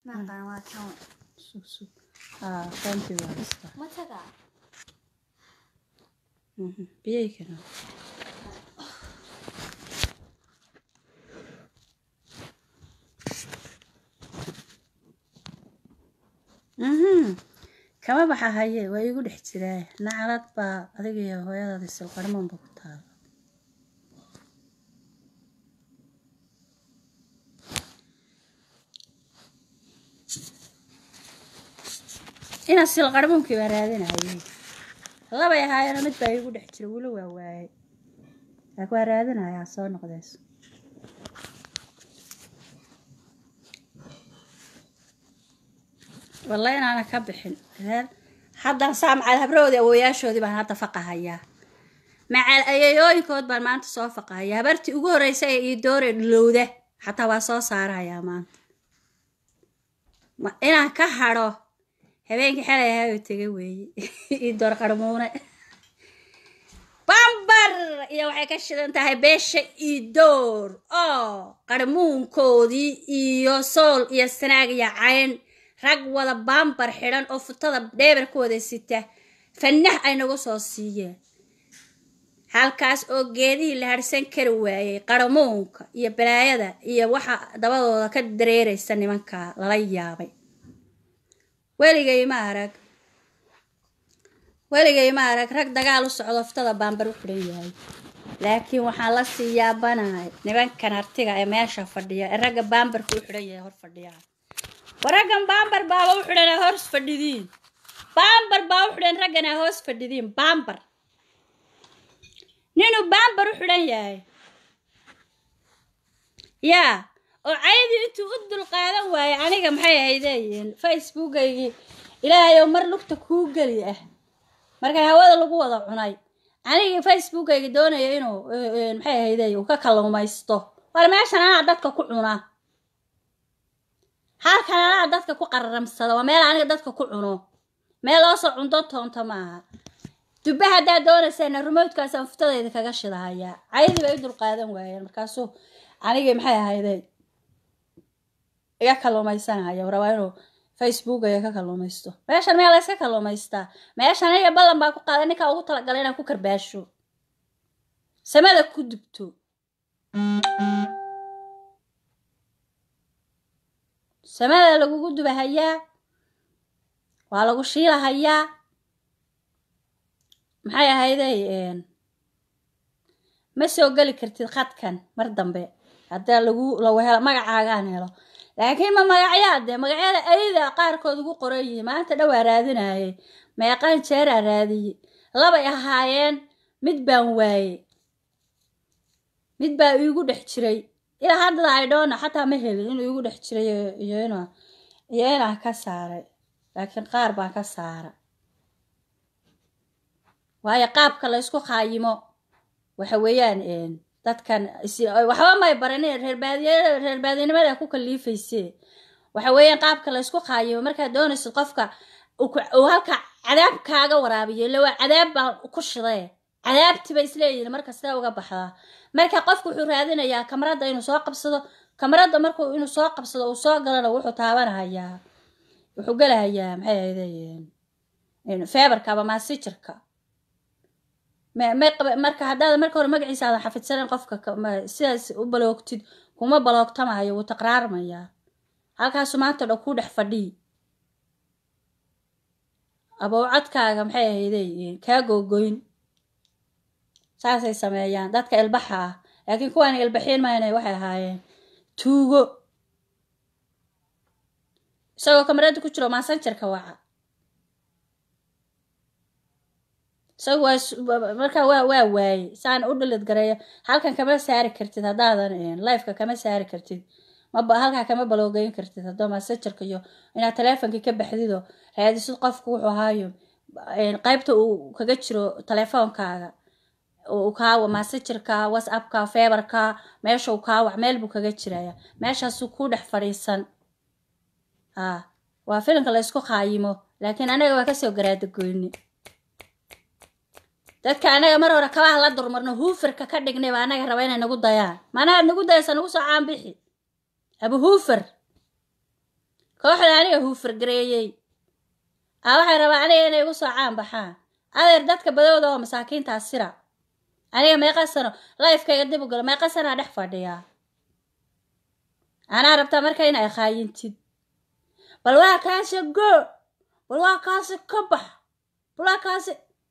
Maqan waa kan. sug sug haa qaantii waa haystaa Ma tagaa? Mhm, biyay kana mhm kama baxa haye waa iigu dhex jiraa nacalad baa adiga iyo hooyadaada isilqarmanba ku taala inaa silqarmunkii baa raadinayay labay ahaayeen mid baa iigu dhex jira weli waa waayay laakiin waa raadinayaa soo noqdeys wallahi inaana ka bixin reer haddaan saa macal habrahoodii awooyaashoodii baan hadda faqahayaa macal ayayooyinkood baan maanta soo faqahayaa habartii ugu horreysay ee ii doore dhilowda xataa waa soo saarahayaa maanta Ma- inaan ka hadho habeenkii xalay ahaayoo tega weeye ii door qarmuune bambar iyo waxay ka shidan tahay beesha iidoor oo qarmuunkoodii iyo sool iyo sanaag iyo cayn rag wada bambar xidhan oo futada dheebar ku wada sita fanah ay nagu soo siiyeen halkaas oo geedihii la harsan kari waayey qarmuunka iyo balaayada iyo waxa dabadooda ka dareeraysa nimanka lala yaabay weligay ma arag weligay ma arag rag dagaal u socdo ftada baambar u xidhan yahay laakiin waxaan la sii yaabanahay nimankan artiga ee meesha fadhiya ee ragga baambarka u xidhan yahay hor fadhiyaa war raggan baambar baaba u xidhan ee hoos fadhidiin baambar baa u xidhan raggan ee hoos fadhidiin baambar ninuu baambar u xidhan yahay yaa oo caydii intuu u dulqaadan waayay aniga maxay ahaydeeyiin facebookaygii ilaahay oo mar lugta kuu geli ah markay hawada lagu wada cunay anigii facebookayga doonaya inuu eh, eh, maxay ahayde uu ka kalluumaysto war meeshan anaa dadka ku cuna halkan anaa dadka ku qararamsada waa meel aniga dadka ku cuno meel loo soo cunto toonta maaha dubbe haddaad doonaysana remote-kaasaan fuftadayda kaga shidahayaa caydii bay u dulqaadan waayeen markaasuu anigii maxay ahayde iga kalluumaysanaya rabaa inuu facebook aya ka kalluumaysto meeshan meel layska kalluumaystaa meeshan aniga ballan baa ku qaaday ninkaa ugu talagalay inaan ku karbaasho samada ku dubto samada lagugu dubahayaa waa lagu shiilahayaa maxay ahayday ma soo geli kartid khadkan mar dambe haddaa lagu lagu helo magacaagaan helo laakiin ma magacyaa dee magacyada ayada qaarkood ugu qoran yihiin maanta dhowaa raadinayay meeqaan jeeraa raadiyey labay ahaayeen mid baan waayey mid baa iigu dhex jiray ilaa haddada ay dhoona xataa ma helin inuu iigu dhex jiray iyo- iyo inuu iyo inaan ka saaray laakiin qaar baan ka saara waayo qaabka la ysku qaayimo waxa weeyaan een, dadkan is- waxba may baranin reer baadiye reer baadinimada ku kaliifayse waxa weeyaan qaabka la ysku qaayimo markaad doonaysid qofka uu ku- uu halka cadaab kaaga waraabiyo illa waa cadaab baan ku shiday cadaabtiba isleeyihin marka sidee uga baxdaa marka qofku wuxuu raadinayaa kamarada inuu soo qabsado kamarada markuu inuu soo qabsado uu soo galana wuxuu taabanahayaa wuxuu gelahayaa maxay ahaydeen feebarka ama maasijirka ma- ma qaba- marka haddaad marka hore magaciisa aadan xafidsanan qofka ka- ma- sidaas u baloogtid kuma baloogtamayo wuu taqraarmayaa halkaasu maanta dhan kuu dhex fadhii abowcadkaaga maxay ahaydey kaa googoyn saasay sameeyaan dadka ilbaxa ah laakiin kuwaan ilbaxiin mayna waxay ahaayeen tuugo isagoo kamarada ku jiro maasanjarka waca isaga waa is- wa- markaa waa waa waaye saan u dhilid gareeyo halkan kama saari kartid haddaadan lifeka kama saari kartid maba halkaa kama baloogeyn kartid haddoo masajarka iyo inaad taleefonkii ka baxdido raadisid qofku wuxuu ahaayo een, qaybta uu kaga jiro taleefoonkaaga uu kaawa masajarka whatsappka feebarka meesha uu kaawac meel buu kaga jiraya meeshaasuu ku dhex fadhiisan ha waa filimka la ysku qaayimo laakiin anaga waa kasoo garaadagoyni dadka anaga mar hore kabaha la durmarno huufarka ka dhignay baa anaga raba inay nagu dayaan maanaad nagu dayasa nagu soo caanbixi abu huufar kooxda aniga huufargareeyey aa waxay rabaa aniga inay igu soo caan baxaan adeer dadka badowda oo masaakiintaa sira aniga meeqa sano lifekayga dib u galo meeqa sanaa dhex fadhiyaa anaa rabtaa marka in ay khaayintid bal waa kaasi go bal waa kaasi ka bax bal waa kaasi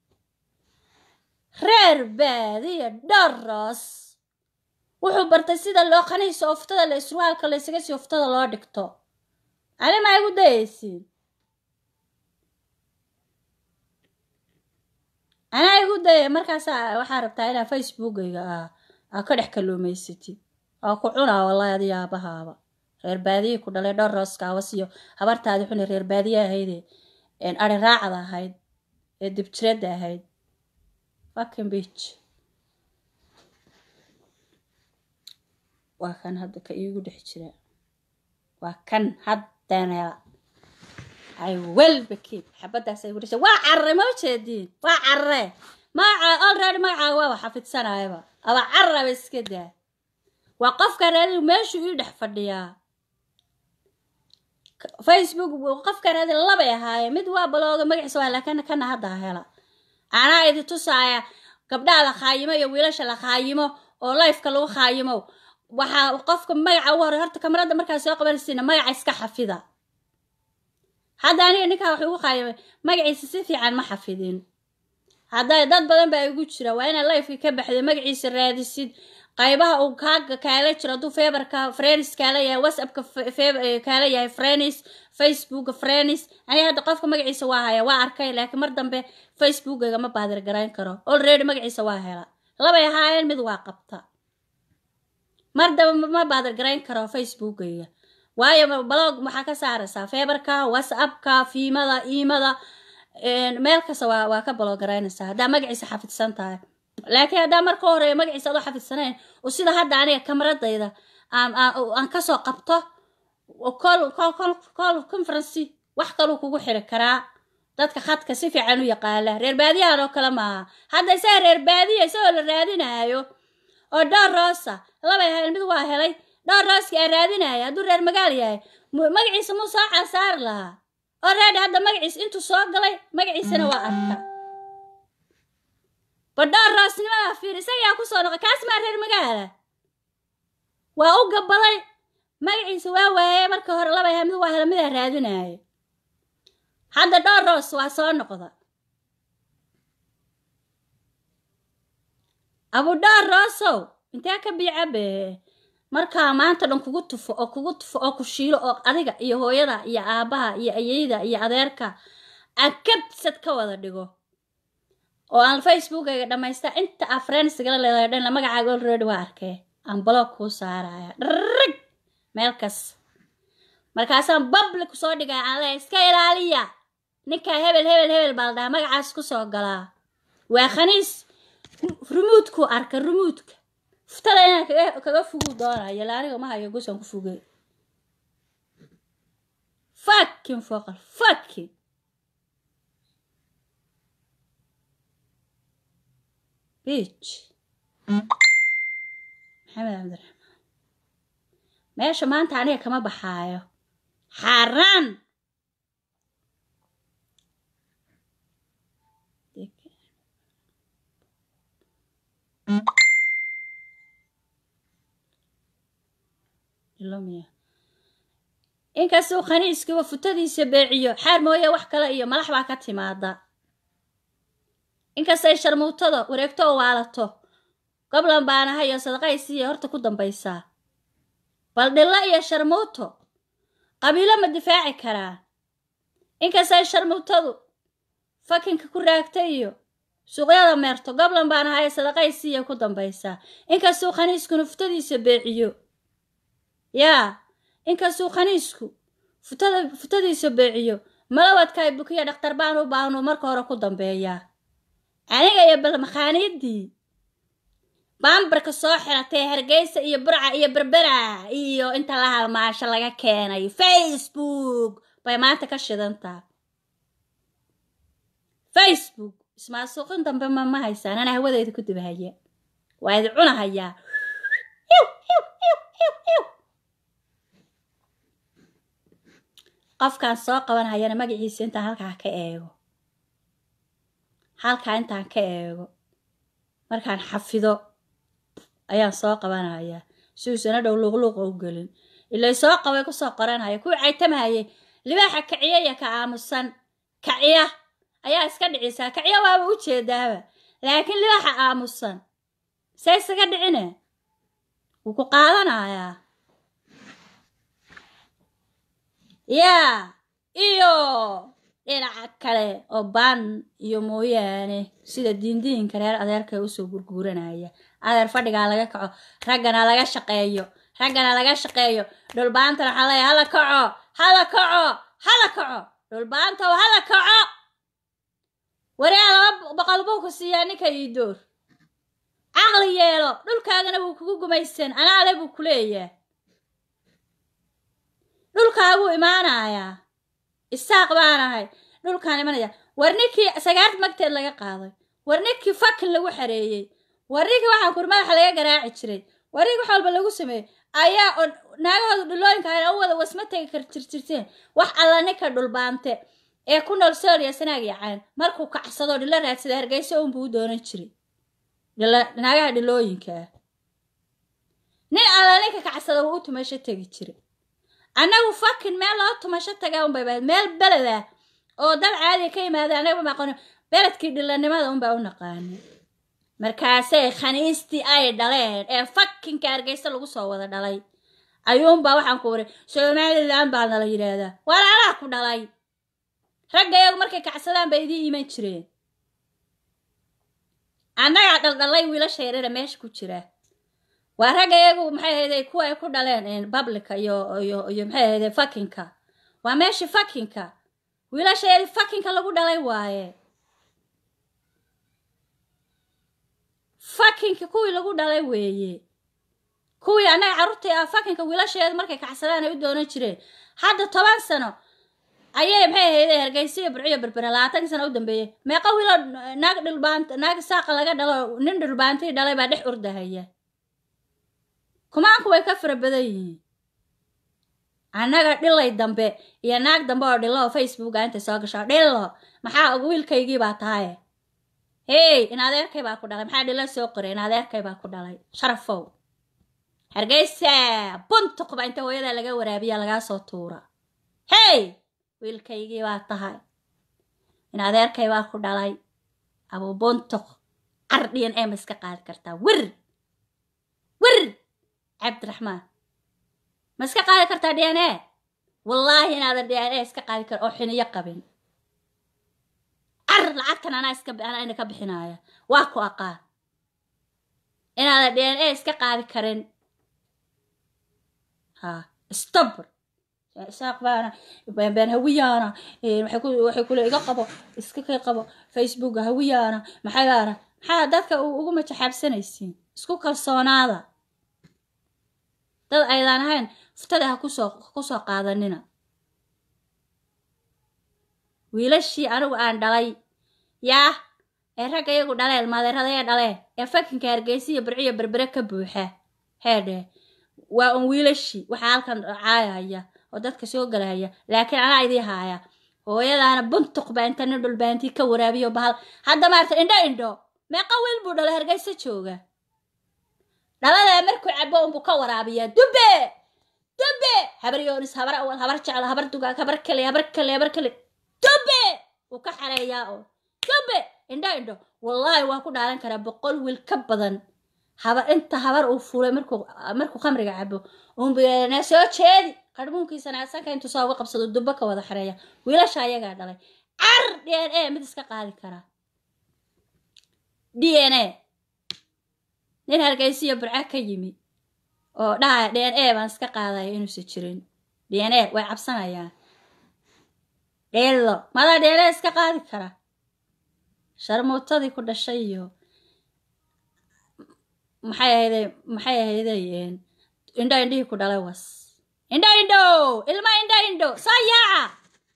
reer baadiya dharas wuxuu bartay sida loo qaniisa oftada la isruwaalka la isaga sii oftada loo dhigto ani maa igu dayaysiin anaa igu dayay markaasaa waxaa rabtaa inaa facebookayga ah aa ka dhex kalluumaysatid oo ku cunaa wallahi adi yaabahaaba reer baadiya ku dhalay dhowr rooskaawas iyo habartaadi xuni reer baadiye ahayde ari raacda ahayd ee dibjiradda ahayd fucking bitch waa kan hadda ka iigu dhex jira waa kan haddanela ay welba keep xabadaas ay gudhasha waa carre ma ujeediin waa carre magaca already magacaaga waaba xafidsanayaba aba carraba iska daa waa qofka raadi meeshuu ii dhex fadhiyaa facebook qofka raadi labay ahaayeen mid waa balooga magaciisa waa laakiin kana hadda hela anaa idi tusaaya gabdhaha la khaayimo iyo wiilasha la khaayimo oo lifeka lagu khaayimo waxaa qofka magaca ugu horey horta kamarada markaa soo qabanaysiina magaca iska xafida hadda aniga ninkaa wax igu qaayimay magaciisa si fiican ma xafidin hadday dad badan baa igu jira waa inaad lifekii ka baxday magaciisa raadisid qaybaha uu kaaga kaala jiro hadduu feberka frenis kaala yahay whatsappka kaala yahay frenis facebooka frenis aniga hadda qofka magaciisa waa haya waa arkay laakiin mar dambe facebookayga ma baadir garayn karo already magaciisa waa hela labay ahaayeen mid waa qabta mar dambe ma baadir garayn karo facebookayga waayo blog waxaa ka saaraysaa feberka whatsappka fiimada iimada meel kasta waa waa ka balogaraynaysaa haddaa magaciisa xafidsan tahay laakiin haddaa marka horeeya magaciisa adoo xafidsanayn oo sida hadda aniga kamaradayda aan kasoo qabto col col col conferency wax kaluu kugu xiri karaa dadka khadka si fiican u yaqaala reer baadiyahan oo kale maaha hadda isaga reer baadiya isagoo la raadinaayo oo dhowr roosa labay ahayn mid waa helay dhowr rooskii aan raadinaya hadduu reer magaal yahay magaciisa muu soo casaari lahaa oo reedi hadda magaciisa intuu soo galay magaciisana waa arka badhoor roosnimadaa fiir isagaa kusoo noqo kaas maa reer magaala waa u gabaday magaciisa waa waaye marka hore laba yahay mid waa hela midaa raadinaayo hadda dhowr roos waa soo noqda abudhoor roosow intee ka biicabe markaa maanta dhan kugu tufo oo kugu tufo oo ku shiilo oo adiga iyo hooyada iyo aabbaha iyo ayeyda iyo adeerka aan kabsad ka wada dhigo oo aan facebookayga dhammaysta inta aa friendsgala leedahay dhan magacaaga already waa arkee aan blog kuu saaraya dharrig meel kas markaasaan public soo dhigaya aan leehay iska ilaaliya ninkaa hebel hebel hebel baa la dhahaa magacaas ku soo galaa waa khaniis rumuudkuu arka rumuudka fuftada inaan kaga kaga fuguu doonayo la aniga ma hayo gusaan ku fugay fakin foqal fakin bich maxamed cabdiraxmaan meesha maanta aniga kama baxaayo xaaraan inkastuu khaniiskiiba futadiisa beeciyo xaar mooye wax kale iyo malax baa ka timaada inkastay sharmuutada wareegto oo waalato goblan baanaha iyo sadaqaysiiya horta ku dambaysaa bal dhillo iyo sharmuuto qabiilo ma difaaci karaan inkastay sharmuutadu fakinka ku raagta iyo suuqyada meerto goblan baanaha iyo sadaqaysiiya ku dambaysaa inkastuu khaniiskuna futadiisa beeciyo yaa inkastuu khaniisku futada futadiisa beeciyo malawadkaay bukiya dhakhtar baan u baahnu marka hore ku dambeeyaa aniga iyo balmakhaaniidii baambarka soo xiratay hargeysa iyo burca iyo berbera iyo inta la halmaasho laga keenay facebook bay maanta ka shidantaa facebook ismaasuuqin dambe ma ma haysaan anaa hawadeyda ku dibahaya waa idi cunahayaa qofkaan soo qabanhayana magaciisa intaan halkaa ka eego halkaa intaan ka eego markaan xafido ayaan soo qabanayaa si uusana dhow luuqluuqa u gelin ilay soo qabay kusoo qoranhaya kuwii caytamahayay libaaxa kaciya iyo ka aamusan kaciya ayaa iska dhicisaa kaciya waaba u jeedaaba laakiin libaaxa aamusan see isaga dhicine wuu ku qaadanayaa yaa iyo dhinaca kale oo baan iyo mooyaane sida diindiinka reer adeerka usoo gurguuranaya adeer fadhigaa laga kaco raggana laga shaqeeyo raggana laga shaqeeyo dhulbaantana waxaa leeya hala kaco hala kaco hala kaco dhulbaanta oo hala kaco wareea laba boqol buu ku siiyaa ninka ii door caqli yeelo dhulkaagana wuu kugu gumaysan anaale buu ku leeyaa dhulkaaguu imaanayaa isaaq baanahay dhulkaan imanaya war ninkii sagaarta magteed laga qaaday war ninkii fakin lagu xareeyey war ninkii waxaan kur madaxa laga garaaci jiray war ninkii wax walba lagu sameeyey ayaa oo naagahooda dhulooyinka ayna u wada wasma tegi kar jirjirteen wax alla ninka dhulbaante ee ku nool sooriya sanaag yacaan markuu kacsado dhilo raadsada hargeysa unbuu u doonan jiray naagaha dhilooyinkaa nin alla ninka kacsada wuu u tumasho tegi jiray annagu fakin meel loo tumasho tagaa unbay bahayd meel beled ah oo dal caadiga ka yimaada annaga ma aqooni beledkii dhilanimada unbaa u naqaani markaasay khaniistii ay dhaleen ee fakinka hargeysa lagu soo wada dhalay ayuunbaa waxaan ku wari somalilan baa nala yidhaahdaa walaalaa ku dhalay ragga iyagu markay kacsadaan bay idiin iman jireen annagaa dhaldhalay wiilasha yarara meesha ku jira waa ragga iyagu maxay ahayday kuwa ay ku dhaleen bablika iyo iyo iyo maxay ahayday fakinka waa meeshii fakinka wiilasha yari fakinka lagu dhalay waaye fakinka kuwii lagu dhalay weeye kuwii annaga carruurtii ah fakinka wiilasheedu markay kacsadaan ay u doonan jireen hadda toban sano ayay maxay ahayday hargeysiyo burciyo berbera labaatanka sano u dambeeyey meeqa wiilo naag dhulbaanta naag saaqa laga dhalo nin dhulbaantii dhalay baa dhex ordahaya kumaanku way ka fara badan yihiin annaga dhilay dambe iyo naag dambe oo dhilo oo facebooka intay soo gasho dhilo maxaa wiilkaygii baa tahaye hey in adeerkay baa ku dhalay maxaa dhilo soo qoray in adeerkay baa ku dhalay sharafow hargeysa buntuqba inta hooyadaa laga waraabiya lagaa soo tuura hey wiilkaygii baa tahay in adeerkay baa ku dhalay abuu buntuq cardhiyan ee ma iska qaadi kartaa wir wir cabdiraxmaan ma iska qaadi kartaa d n a wallaahi inaadan d n a iska qaadi kar oo xiniyo qabin car lacagtan anaa iska anaa ina ka bixinaaya waa ku aqaan inaadan d n a iska qaadi karin ha stobr isaaq baana been hawiyaana waxay kule iga qabo iska kay qabo facebooka hawiyaana maxaybaana maxaa dadka ugu majaxaabsanaysiin isku kalsoonaada dad aydaan ahayn ftada ha kusoo kusoo qaadanina wiilashii anigu aan dhalay yaa ee ragga iyagu dhaleen maadeeradaya dhaleen ee fakinka hargeysiya burciyo berbere ka buuxa heedhe waa un wiilashii waxaa halkan caayaya oo dadka soo galahaya laakiin anaa idii haaya hooyadaana buntuq baa inta nin dhulbaantii ka waraabiyo bahal hadda maarta indho indho meeqa wiil buu dhalay hargeysa jooga dhaladaa markuu cabo unbuu ka waraabiyaa dube dube habar yoonis habar awal habar jeclo habar dugaag habar kale habar kale habar kale dube wuu ka xareeyaa oo dube indho indho wallaahi waa ku dhaalan karaa boqol wiil ka badan habar inta habar uu fuulay markuu markuu khamriga cabo unbna soo jeedi qarmuunkiisana asanka intuu saa uga qabsado dubbo ka wada xareeya wiilasha ayagaa dhalay car d n a mid iska qaadi karaa d n a nin hargeysiyo burca ka yimi oo dhaha d n a baan iska qaadaya inuusan jirin d n a way cabsanayaan dheelo madaa d n a iska qaadi kara sharmuutadii ku dhashay iyo maxay ahayday maxay ahayday indho indhihii ku dhalay was indho indho ilma indho indho soo yaaca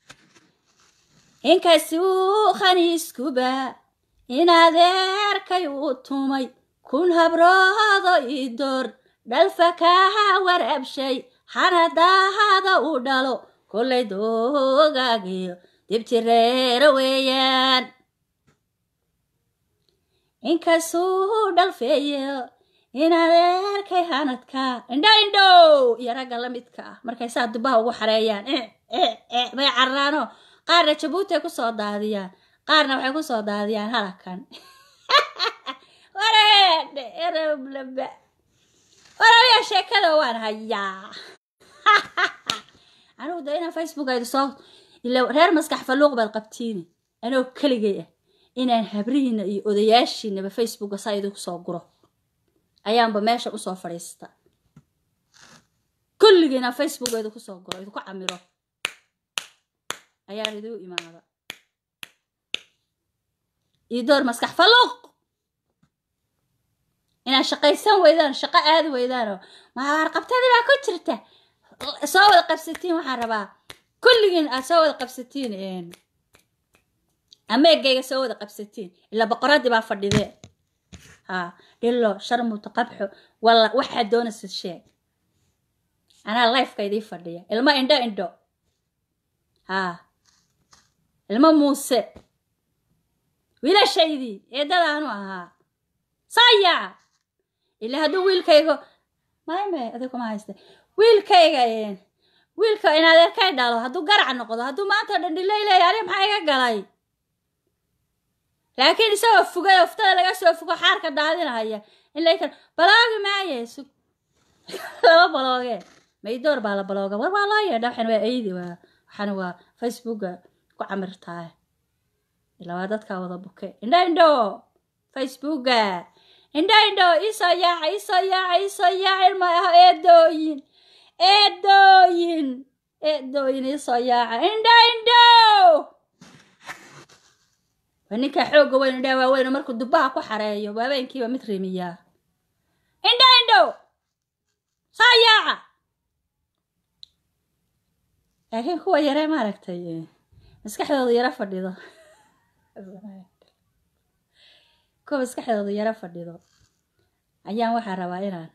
inkasuu khaniiskuba in adeerkay uu tumay kun habroodo ii door dhalfa kaa warabshay hanadaahada uu dhalo kollay doogaagiyo dibjireero weeyaan inkasuu dhalfeeyo inaad arkay hanadka indha indhow iyo ragga la midka ah markay saa dubaha ugu xareeyaan bay carraano qaarna jabuuti ay kusoo daadiyaan qaarna waxay kusoo daadiyaan halakan wareedhe ereblaba warabiya sheekada waan hayaa anugu da inaan facebook aydu soo ila reer maskax falluuq baad qabtiini anoo keligay ah inaan habrihiina iyo odayaashiinaba facebooka saa idinku soo guro ayaanba meesha usoo fadhiista kulligii inaan facebook idinku soo guro idinku camiro ayaan idigu imaada iyo door maskax falluuq inaad shaqaysan weydaan shaqo aadi weydaanoo maarqabtadii baa ku jirta soo wada qabsatiin waxaan rabaa kulligiin aad soo wada qabsatiin ameegayga soo wada qabsatiin ilaa boqoradii baa fadhidee haa dhilo sharmuta qabxo walla waxaad doonaysid sheeg anaa lifeka idii fadhiya ilmo indho indho haa ilmo muuse wiilashaydii eedadaanu ahaa sayaca ilaa hadduu wiilkaygo mayme adig kuma hayste wiilkayga wiilka in adeerkay dhalo hadduu garac noqdo hadduu maanta dhandhilay leeya ani maxaa iga galay laakiin isagoo fugay oftada laga soo fugo xaarka daadinahaya in laykan baloogi maaye sug laba balooge maydoor baa la balooga war waa loo yeedha waxan waa eydi waa waxaan waa facebooka ku camirtaay ilaa waa dadkaa wada buke indho indho facebooka indho indho iisoo yaaca iisoo yaaca iisoo yaaca ilma ah eedooyin eedooyin eedooyin iisoo yaaca indho indho waa ninkaa xoogga weyn indhaa waaweyn markuu dubbaha ku xareeyo habeenkiiba mid rimiyaa indho indho soo yaaca laakiin kuwa yaree maaragtay maskaxdooda yaro fadhido kuwa maskaxdooda yaro fadhido ayaan waxaa rabaa inaan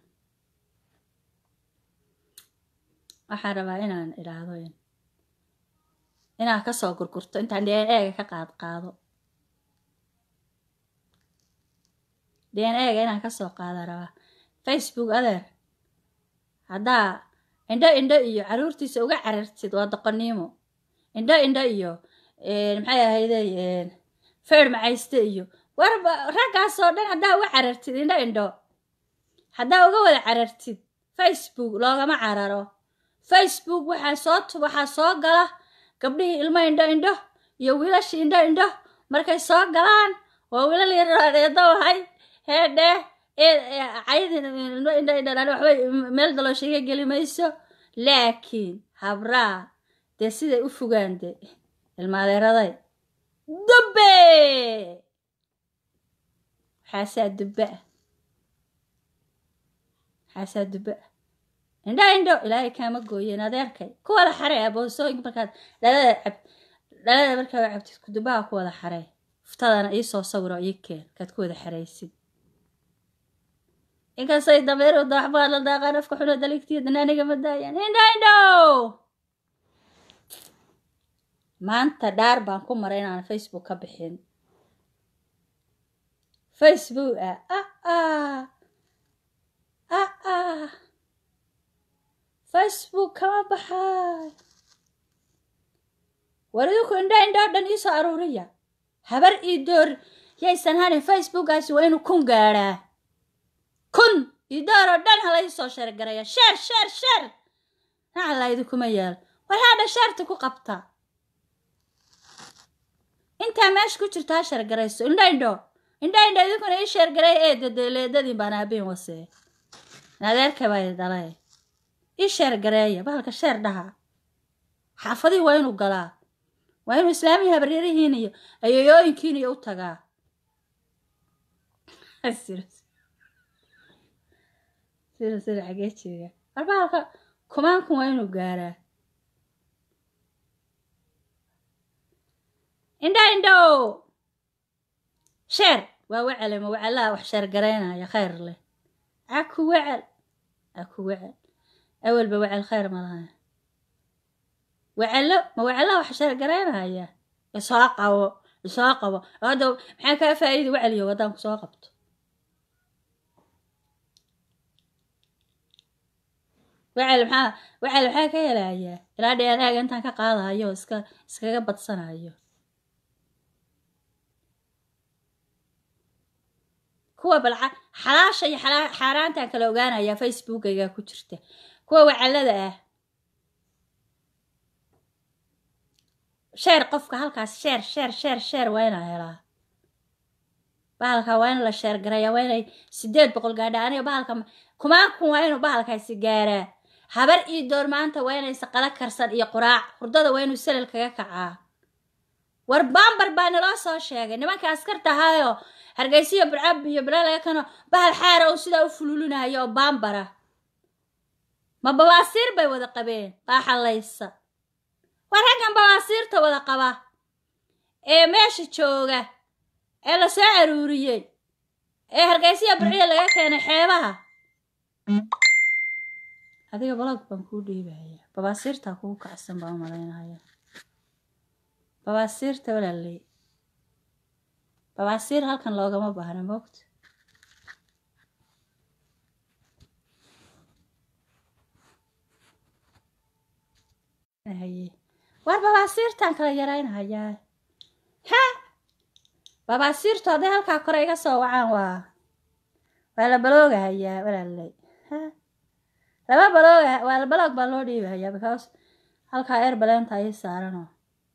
waxaan rabaa inaan idhaahdo inaan kasoo gurgurto intaan dn eega ka qaad qaado dn eega inaan kasoo qaada rabaa facebook adeer haddaa indho indho iyo caruurtiisa uga carartid waa doqoniimo indho indho iyo maxay ahayde feer macayste iyo warba raggaasoo dhan haddaa uga carartid indho indho haddaa uga wada carartid facebook loogama cararo facebook waxaa soo tu waxaa soo gala gabdhihii ilmo indho indho iyo wiilashii indho indho markay soo galaan waa wiilal yareedo wahay heedhe caydin ilmo indho indho dhan waxbay meel daloosha iga geli mayso laakiin habraa dee siday u fogaan de ilmaadeeraday dubbe xaasaa dubbe ah xaasaa dubbe ah indho indho ilaahay kaama gooyeen adeerkay ku wada xarey aboosooyinka markaad dhalada cab dhalada markaa cabtid kudubaha ku wada xarey uftadana iisoo sawiro ii keen kaad ku wada xaraysid inkastay dameeru dawaxbaa la daaqaan afka xuno daligtiyo danaaniga ma daayaan indho indho maanta dhaar baan ku maray inaan facebook ka bixin facebook ah ah ah ah ah facebook kama baxay war idinku indho indhoo dhan iisoo aruuriya habar ii door yaysan hanin facebookaasi waa inuu kun gaadhaa kun ii door oo dhan hala iisoo sheergaraya sheer sheer sheer nacalaa idinkuma yaal war haadha sheerta ku qabta intaa meesha ku jirta ha sheergarayso indho indho indho indho idinkuna ii sheergaray ee dadeleedadii baan aabiin wasee adeerka baa i dhalay ii sheer gareeya bahalka sheer dhaha xaafadihii waa inuu galaa waa inuu islaamihii habaryarihiin iyo ayoyooyinkiin iyo u tagaa sida sida xagee jeega war bahalka kumaankun waa inuu gaaraa indho indho sheer waa wacalema wacalaha wax sheer garaynaya khayr leh aku wacal aku wacal awalba wacal khayr ma lahay wacelo ma wacelo wax sheergaraynaya isoo qabo isoo qabo hadda maxaa kaa faa'iida waceliyo waddaan kusoo qabto wacel maxaa wacel maxaa ka helayaa ilaa dheeraaga intaan ka qaadayo oo iska iskaga badsanayo kuwa bal xalaasha iyo xaaraantaan kala ogaanayaa facebookayga ku jirta kuwa wacalada ah sheer qofka halkaas sheer sheer sheer sheer waa inaa helaa bahalka waa in la sheer garayaa waa inay sideed boqol gaadha aniga bahalka kumaakun waa inuu bahalkaasi gaaraa habar ii door maanta waa inaysa qala karsan iyo quraac hurdada waa inuu salal kaga kacaa war baambar baa naloo soo sheegay nimanka askarta ahaayoo hargeysiyo burcab iyo balalaga kano bahal xaara uu sidaa u fululinayo oo baambara ma bawaasiir bay wada qabeen baa xallaysa waa raggan bawaasiirta wada qaba ee meesha jooga ee la soo aruuriyey ee hargeysiya burciya laga keenay xeebaha adiga balog baan kuu dhiibaya babaasiirtaa kugu kacsan baan u malaynaya babaasiirta walaaley babaasiir halkan loogama baahna moogta war babaasiirtaan kala yaraynahayaa ha babaasiirtu hadday halkaa kore iga soo wacaan waa waa la baloogahayaa walaaley ha laba baloog waa baloog baa loo dhiibahayaa because halkaa eer baleenta ii saaranoo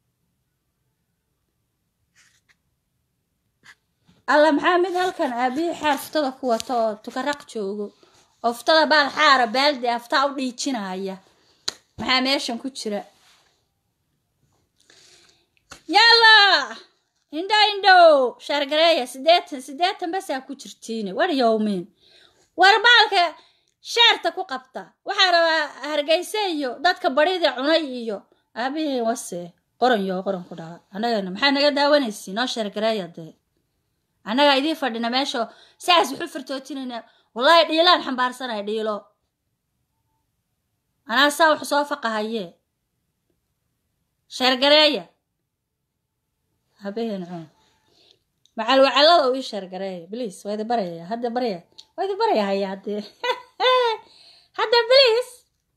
alla maxaa mid halkan aabihii xaar ftada ku wato oo tukaraq joogo oo ftada baal xaara baaldi aftaa u dhiijinaya maxaa meeshan ku jira yalla indho indhow shaargareeya siddeetan siddeetan basaa ku jirtiine war yowmiin war baalka sheerta ku qabta waxaa rabaa hargeyse iyo dadka badhida cunay iyo aabihii wase qoran yo qoran ku dhala annagana maxaa naga daawanaysi noo sheergareeya dee annagaa idiin fadhina meesha saas wuxu fartootinayna wallaahi dhiilaan xambaarsanaya dhiilo anaa saa wuxu soo faqahayee sheergareeya habeen cun macal wacalada u ii sheergareeya bliis waa idi baraya hadda barya waa idi baraya haya haddee hadda bliis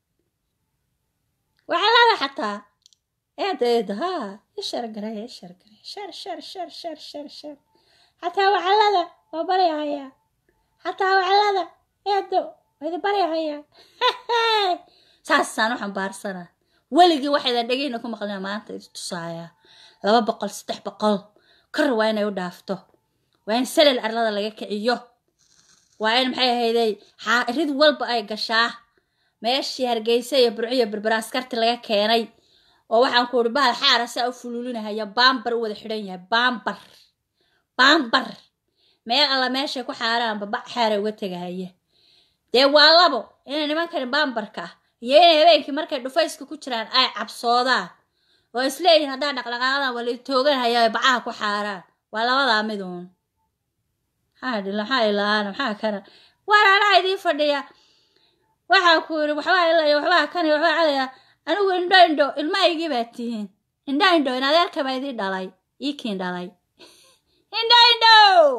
wacalada xataa eeda eeda haa ii sheergareeya ii sheergareeya sheer sheer sheer sheer sheer sheer xataa wacalada waa baryahayaa xataa wacalada eedo waa idi baryahayaa saasaan u xambaarsanaa weligii waxaydan dhegeyna ku maqlina maanta idi tusaayaa laba boqol saddex boqol kor waa inay u dhaafto waa in salal arlada laga kiciyo waa in maxay ahayday rid walba ay gashaa meeshii hargeysa iyo burciyo berbera askarti laga keenay oo waxaan ku uhi bahal xaara saa u fuluulinahaya baambar u wada xidhan yahay baambar baambar meel alla meeshay ku xaaraanba bac xaara uga tegahaya dee waa labo inay nimankani baambarka ah iyo inay habeenkii markay dhufayska ku jiraan ay cabsoodaan oo isleeyihin haddaan dhaqdhaqaaqadan wala tooganhaya bacaha ku xaaraan waa labadaa miduun maxaa dhila maxaa ilaana maxaa kana war anaa idiin fadhiya waxaa ku yidhi waxbaa ilaya waxbaa kana waxbaa calaya anigu indho indho ilmahaygii baa tihiin indho indho in adeerka baa idii dhalay iikiin dhalay indho indho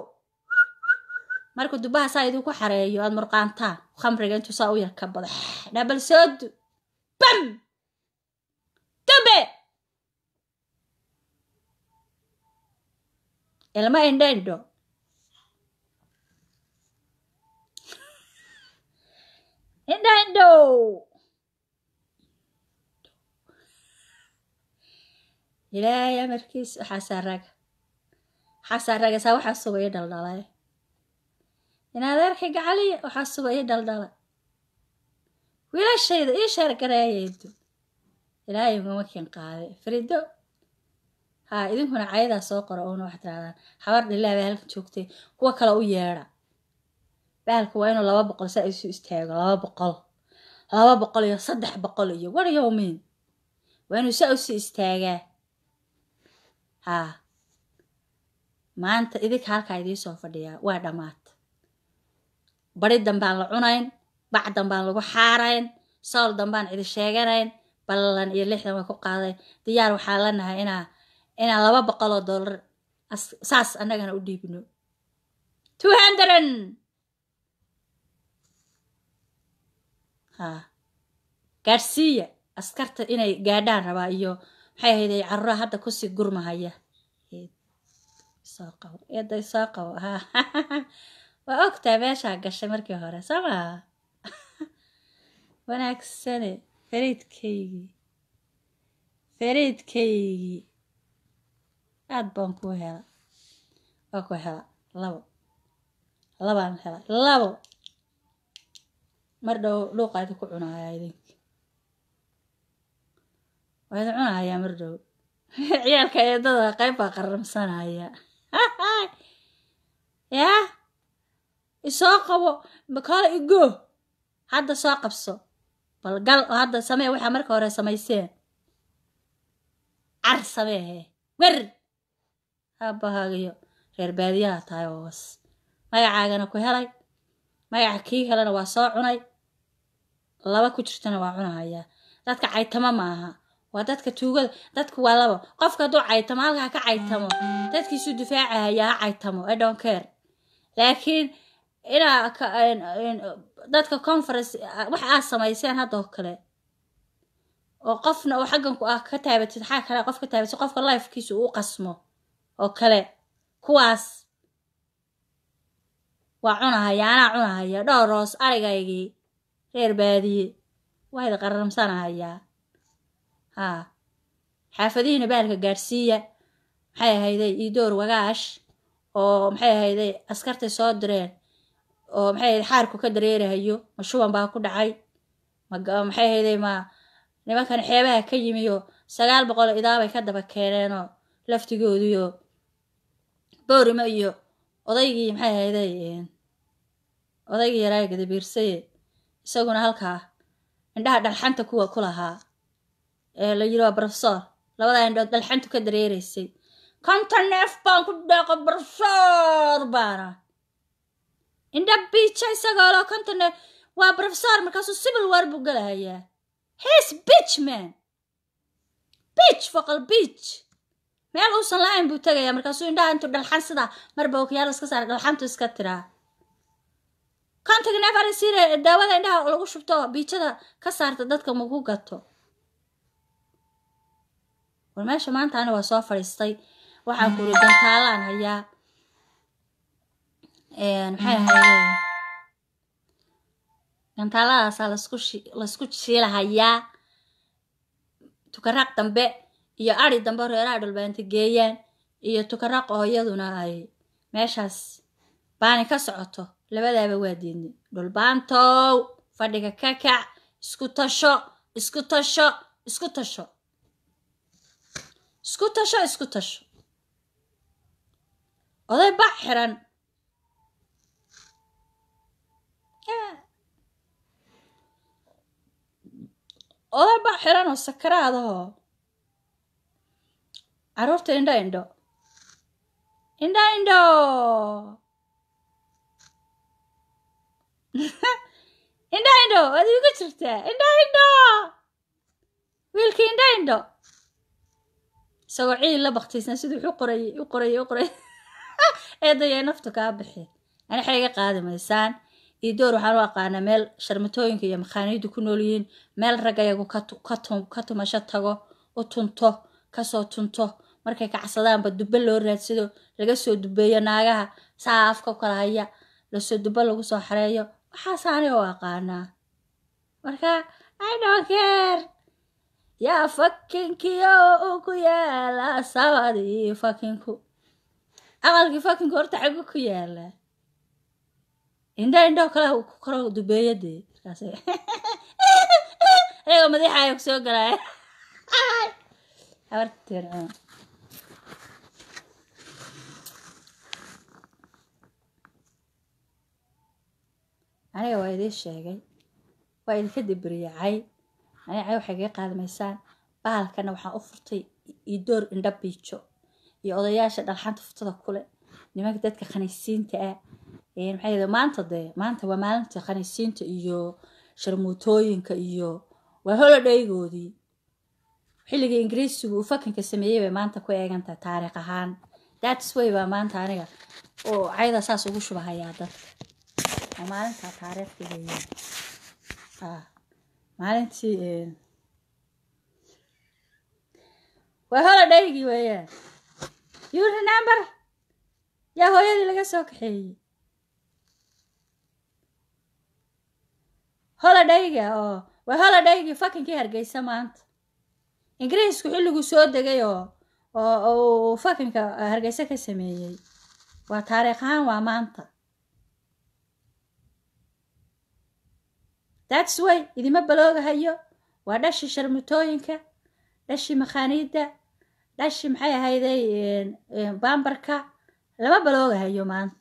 marka dubaha saa idinku xareeyo aad murqaantaan khamriga intuu saa u yar ka bada dhabal soodu bam dube ilma indho indho indho indho ilaahay amarkiis waxaasaa raga waxaasaa raga saa waxaa suba ii dhaldhalay in adeerkay gacaliya waxaa suba ii dhaldhala wiilashayda ii sheergareeyaydu ilaahay ugama kin qaaday farido haa idinkuna cayadaa soo qora oona waxaad tirahdaan habar dhilaa baa halkan joogtay kuwa kale u yeedha baalka waa inuu laba boqol saa isu istaago laba boqol laba boqol iyo saddex boqol iyo war yowmiin waa inuu saa usi istaagaa haa maanta idinka halkaa idiisoo fadhiyaa waa dhammaad bari dambaan la cunayn bac dambaan lagu xaarayn sool dambaan cidi sheeganayn ballan iyo lixdan way ku qaaday diyaar waxaa lanahay inaa inaa laba boqol oo dollar saas annagana u dhiibno two hundred ha gaadhsiiya askarta inay gaadhaan rabaa iyo maxay ahayd carruura hadda kusii gurmahaya soo qabo eeday soo qabo ha waa ogtaa meeshaa gashay markii hore soo maa wanaagsane fariidkaygii fariidkaygii aad baan ku hela waa ku hela labo labaan hela labo mar dhow dhuuqa idinku cunaaya idinki waa idin cunahayaa mar dhow ciyaalka eedada qayb baa qaramsanaya yaa isoo qabo makala igo hadda soo qabso bal gal oo hadda samee waxaa marka hore samayseen car sameehe wer haabahaagiyo reer baadiyaha tahay oo was magacaagana ku helay magaca kii kalena waa soo cunay laba ku jirtana waa cunahayaa dadka caytamo maaha waa dadka tuugada dadku waa laba qofka hadduu caytamo halkaa ka caytamo dadkiisuu difaacahayaa ha caytamo i don't care laakiin inaa dadka conference wax aad samayseen haddoo kale oo qofna oo xaggan ku ah ka taabatid xaa kale qof ka taabatid qofka lifekiisa uu qasmo oo kale kuwaas waa cunahaya anaa cunahaya dhowr roos arigaygii reer baadiye waa idi qaramsanahayaa haa xaafadihiina baalka gaadhsiiya maxay ahayday iidoor wagaash oo maxay ahayday askartay soo direen oo maxay ahayd xaarku ka dareerahayo ma shuban baa ku dhacay maxay ahayday ma nimankan xeebaha ka yimiyo sagaal boqol idaabay ka daba keeneenoo laftigoodiyo boorima iyo odaygii maxay ahayday odaygii yaraa gadabiirsaye isaguna halkaa indhaha dhalxanta kuwa ku lahaa ee la yiri waa brofesor labadaa indhood dhalxantu ka dareeraysay konton neef baan ku dhaaqo brofesor baana indha biija isagoo lo konton neef waa brofesor markaasuu civil war buu galahayaa his bitch man bitch foqol bitch meel uusan la-ayn buu tegayaa markaasuu indhaha intuu dhalxan sidaa marba okiyaal iska saara dhalxantu iska tiraa kontonka neef arisiire daawada indhaha lagu shubto biijada ka saarta dadka maku gato war meesha maanta ani waa soo fadhiistay waxaan kuri gantaalaan hayaa maxay ahayde gantaaladaasaa lasku laysku shiilahayaa tukaraaq dambe iyo ari dambe reeraha dhulbaanta geeyaan iyo tukaraaq oo iyaduna ay meeshaas baani ka socoto labadaaba waa diidnay dhulbaantow fadhiga ka kac isku tasho isku tasho isku tasho isku tasho isku tasho oday bac xiran oday bac xiran oo sakaraadahoo caruurta indho indho indho indho indho indho waad iigu jirtaa indho indho wiilkii indho indho isagoo ciil la baktiisan siduu u qorayay u qorayay u qorayay eedayay naftu kaa bixi ani waxay iga qaadi maysaan iyo door waxaan u aqaanaa meel sharmatooyinka iyo makhaaniyadu ku nool yihiin meel raggayagu ka tumasho tago u tunto kasoo tunto markay kacsadaanba dubbe loo raadsado laga soo dubeeyo naagaha saa afka kala haya lasoo dubbe lagu soo xareeyo waxaas ani u aqaanaa marka i don't care yaa fakinkiyo uu ku yaala sabadii fakinku aqalkii fakinku horta xagu ku yaala indho indho kale ku koro dubeeyadee markaas ayagoo madaxaaya ku soo galaya habarteen aniga waa idiin sheegay waa idinka dibriyacay aniga cay waxay kaga qaadmaysaan bahalkana waxaan u furtay idoor indha biijo iyo odayaasha dhalxanta furtada kule nimanka dadka khaniisiinta ah maxay yidhi maanta dee maanta waa maalinta khaniisiinta iyo sharmuutooyinka iyo waa holodhaygoodii xilligii ingiriisigu uu fakanka sameeyey bay maanta ku eegan tahay taariikh ahaan that's way baa maanta aniga oo cayda saas ugu shubahayaa dadka oo maalintaa taariikhda weeyaan ah maalintii een, waa holidaygii weeyaan you remember yaa hooyadii laga soo kaxeeyey holidayga oo waa holidaygii fakinkii hargeysa maanta ingiriisku xilliguu soo degay oo oo oo uu fakinka hargeysa ka sameeyey waa taariikh ahaan waa maanta that's way idima baloogahayo waa dhashii sharmutooyinka dhashii makhaaniidda dhashii maxay ahayday een, een, baambarka lama baloogahayo maanta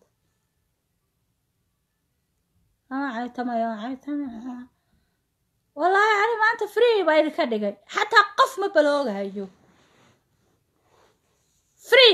ama caytamayo caytamayo wallaahi ani maanta free baa idinka dhigay xataa qof ma baloogahayo free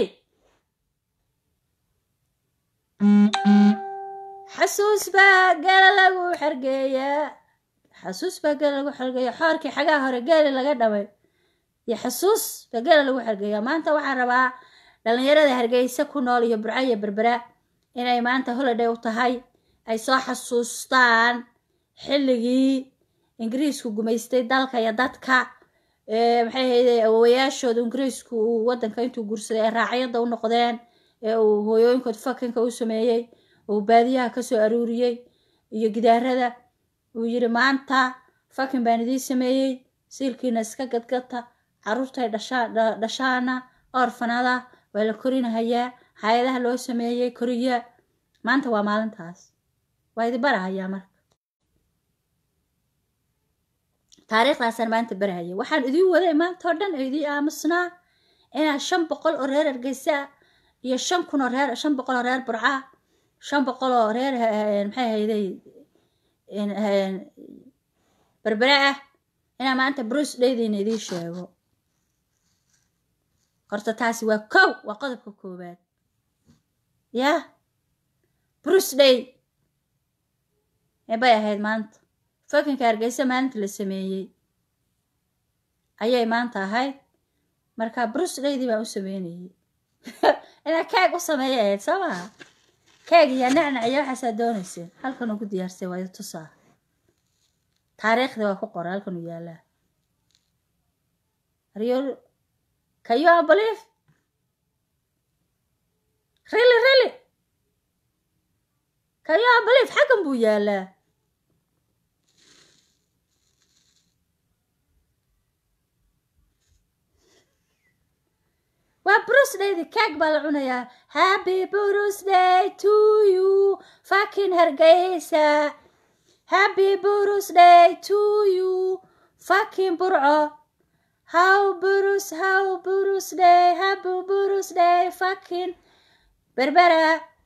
xasuus baa geela lagu xergeeyaa xasuus baa geela lagu xergeeya xoorkii xagaa hore geeli laga dhamay iyo xasuus baa geela lagu xergeeyaa maanta waxaan rabaa dhalinyarada hargeysa ku nool iyo burco iyo berbera inay maanta holiday u tahay ay soo xasuustaan xilligii ingiriisku gumaystay dalka iyo dadka ee maxay ahayde awowayaashooda ingiriisku uu wadanka intuu guursaday ay raacyada u noqdeen ee uu hooyooyinkood fakanka u sameeyey uu baadiyaha kasoo aruuriyey iyo gidaarada uu yidhi maanta fakin baan idiin sameeyey siilkiina iska gadgata caruurtay dhashaa dha- dhashaana orfanada waa la korinahayaa hay-adaha loo sameeyey koriya maanta waa maalintaas waa idi barahayaa marka taariikhdaasaan maanta barahaya waxaan idiin waday maanta oo dhan oo idiin aamusnaa inaa shan boqol oo reer hargeysa ah iyo shan kun oo reer shan boqol oo reer burca ah shan boqol oo reer eh, maxay ahayday in- eh, berbere ah inaa maanta bruce dhaydiina idiin sheego horta taasi waa kow waa qodobka koowaad yaa bruce day ee bay ahayd maanta fakinka hargeysa maalinta la sameeyey ayay maanta ahayd marka bruce daydii baan u sameynayay inaa keeg u sameeya ahayd soo maha keeg iyo nacnac iyo waxaasaa doonayseen halkan ugu diyaarsay waa idi tusaa taariikhda waa ku qoran halkan uu yaalaa Are can you believe really really can you believe xaggan buu yaalaa waa brusdaydi keeg baa la cunayaa happy birthday to you fucking hargeysa happy birthday to you fucking burco how burus how birthday happy birthday fucking berbera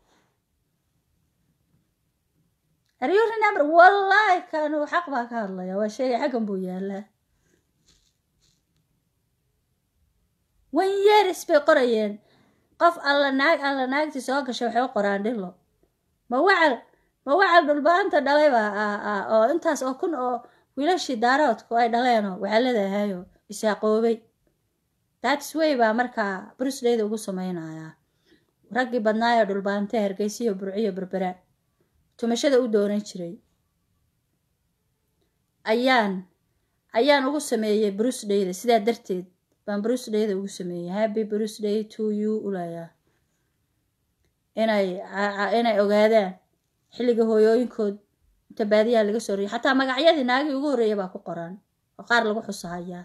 are you remember wallahi kanu xaq baa ka hadlaya waa sheegay xaggan buu yaalaa wan yeris bay qorayeen qof alla naag alla naagtii soo gashay waxay u qoraan dhilo ma wacal ma wacal dhulbaanta dhalay baa ah ah oo intaas oo kun oo wiilashii daaroodku ay dhaleenoo waxaa leedahayo isaaqoobay that's way baa markaa brusdayda ugu sameynayaa raggii badnaayoo dhulbaante hargeysiyo burciyo berbera tumashada u doonan jiray ayaan ayaan ugu sameeyey brusdayda sidaa darteed baan brusdayda ugu sameeyey happy brusday to you ulayaa inay inay ogaadaan xilliga hooyooyinkood inta baadiyaha laga soo riyay xataa magacyadii naagii ugu horreeya baa ku qoran oo qaar lagu xusahayaa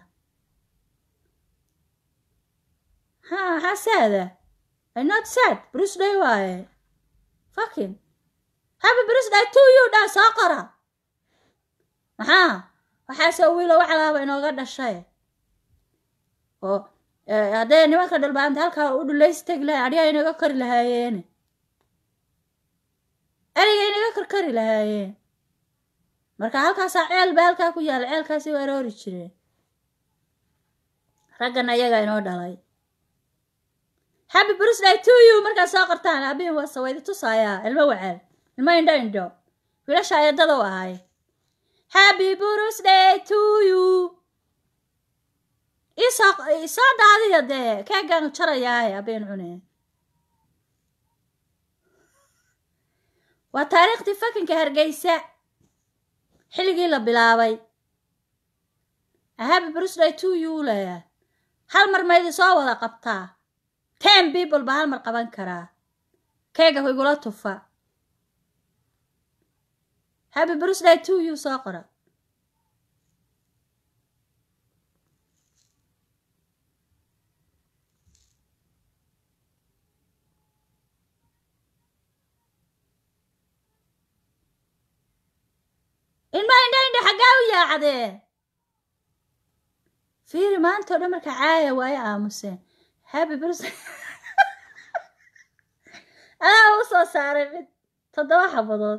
ha maxaa saada i not sad brusday waaye fucking happy brusday to you dhaa soo qora maxaa waxaasoo wiilo waxalaaba inooga dhashay oo hadday nimanka dhulbaanta halkaa u dhulaystegi lahayn adhigaa inaga kari lahaayeene eriga inaga karkari lahaayeen marka halkaasaa ceel ba halkaa ku yaala ceelkaasi u aroori jireen raggan ayaga inoo dhalay happy birthday to you markaad soo qortaan aabihin waa sawaydi tusaayaa ilmo wacaal ilmo indho indho wiilasha ayadada u ahay happy birthday to you isoo isoo daadiya dee keegaan jarayaaye habeen cune waa taariikhdii fakinka hargeysa xilligii la bilaabay happy birthday to you leeya hal mar maydi soo wada qabtaa ten people ba hal mar qaban karaa keega ku igula tufa happy birthday to you soo qora ilma indha indha xaggaa u yaacdee fiiri maanta o dhan marka caaya waayo aamuseen happy birthday adaa u soo saaray mid toddoba xabadood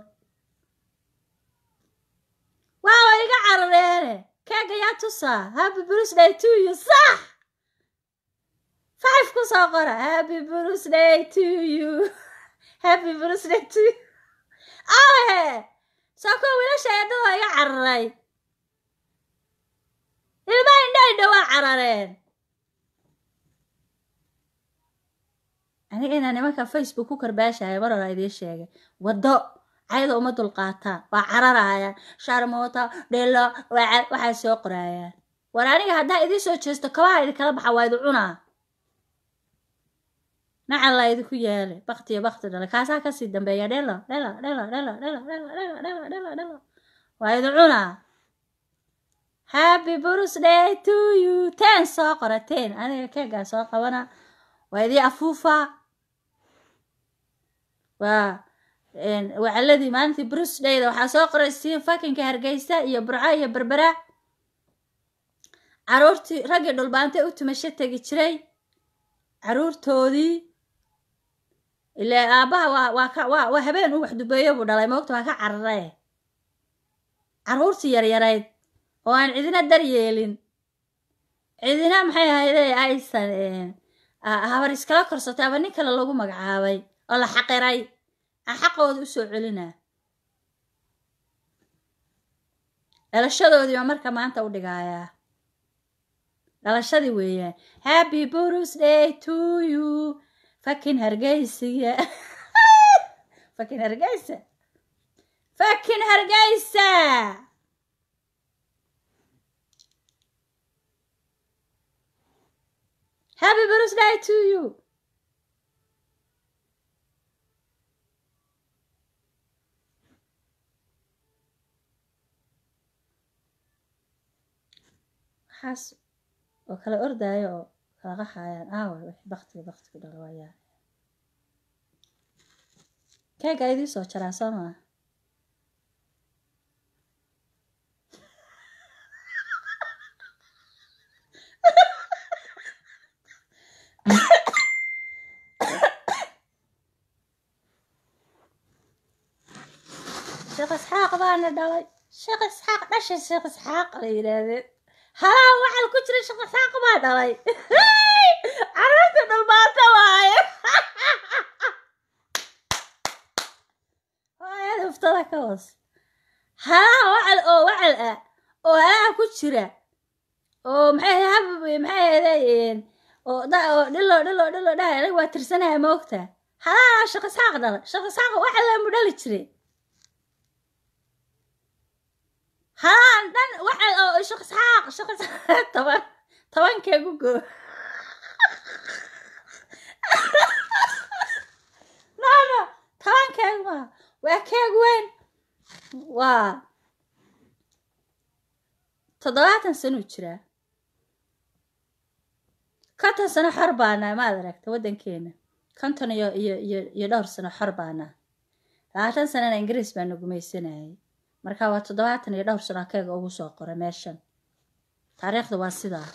waa wa iga carareene keega yaa tusaa happy birthday to you sax five ku soo qora happy birthday to you happy birthday to you ahe soo kuwa wiilasha eedada iga cararay ilma indha indha waa carareen aniga inaa nimanka facebook ku karbaashaya mar hora idiin sheegay waddo cayada uma dulqaataan waa cararayaan sharmoota dhelo waxay soo qoraayaan war aniga haddaa idiin soo jeesto kabaha idinkala baxa waa idi cunaa nacan la idinku yeele baktiyo bakti dhale kaasaa kasii dambeeya dhelo dhelo dhelo dhelo dhelo dhelo dhelo dhelo dhelo dhelo waa idi cunaa happy birthday to you ten soo qora ten aniga keegaa soo qabana waa idii afuufa waa wacaladii maalintii birthdayda waxaa soo qoray siin fakinka hargeysa iyo burco iyo berbera caruurtii raggii dhulbaantay u tumasho tegi jiray caruurtoodii ile aabbaha waa waa ka waa waa habeen u waxdubeeyo buu dhalay moogta waa ka cararae caruurtii yaryarayd oo aan cidina daryeelin cidina maxay ahayde aysan habar iskala korsatay aba nin kale lagu magacaabay oo la xaqiray aan xaqooda u soo celinaa dhalashadoodiiba marka maanta u dhigayaa dhalashadii weeyaan happy birthday to you fakin hargeysiga fakin hargeysa fakin hargeysa happy birthday to you waxaas oo kala ordaayo oo kala qaxayaan aawa wix baktiga baktigu dhala waayaa keega idii soo jaraa soo maa sheekh isxaaq baana dhalay sheekh isxaaq dhashay sheekh isxaaq la yidhaahdeen halaa waxal ku jira sheekh isxaaq baa dhalay carruurta dhulbaanta waaye waayada huftada ka hoos halaa wacal oo wacal ah oo halaa ku jira oo maxay hab maxay ahaydeen oo oo dhilo dhilo dhilo dhahay aniga waa tirsanaya ma ogta halaa sheekh isxaaq dhalay sheekh isxaaq wacal lamu dhali jiray haan dhan waxa oo sheekh isxaaq sheekh isxaaq toban tobankeegu goo no no tobankeegu ma waa keeg weyn waa toddobaatan sano jiraa konton sano xor baanaa maad aragta waddankeena konton iyo iyo iyo iyo dhowr sano xor baanaa labaatan sanana ingiriis baa nagumaysanayay marka waa toddobaatan iyo dhowr sano keega ugu soo qoray meeshan taariikhda waa sidaa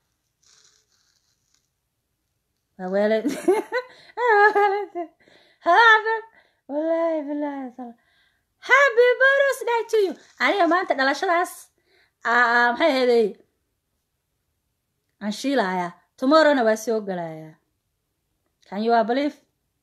waa weeled wallaahi bilaahi happy birthday to you aniga maanta dhalashadaas maxay ahaydey aan shiilayaa tomorrowna waa soo gelayaa can you believe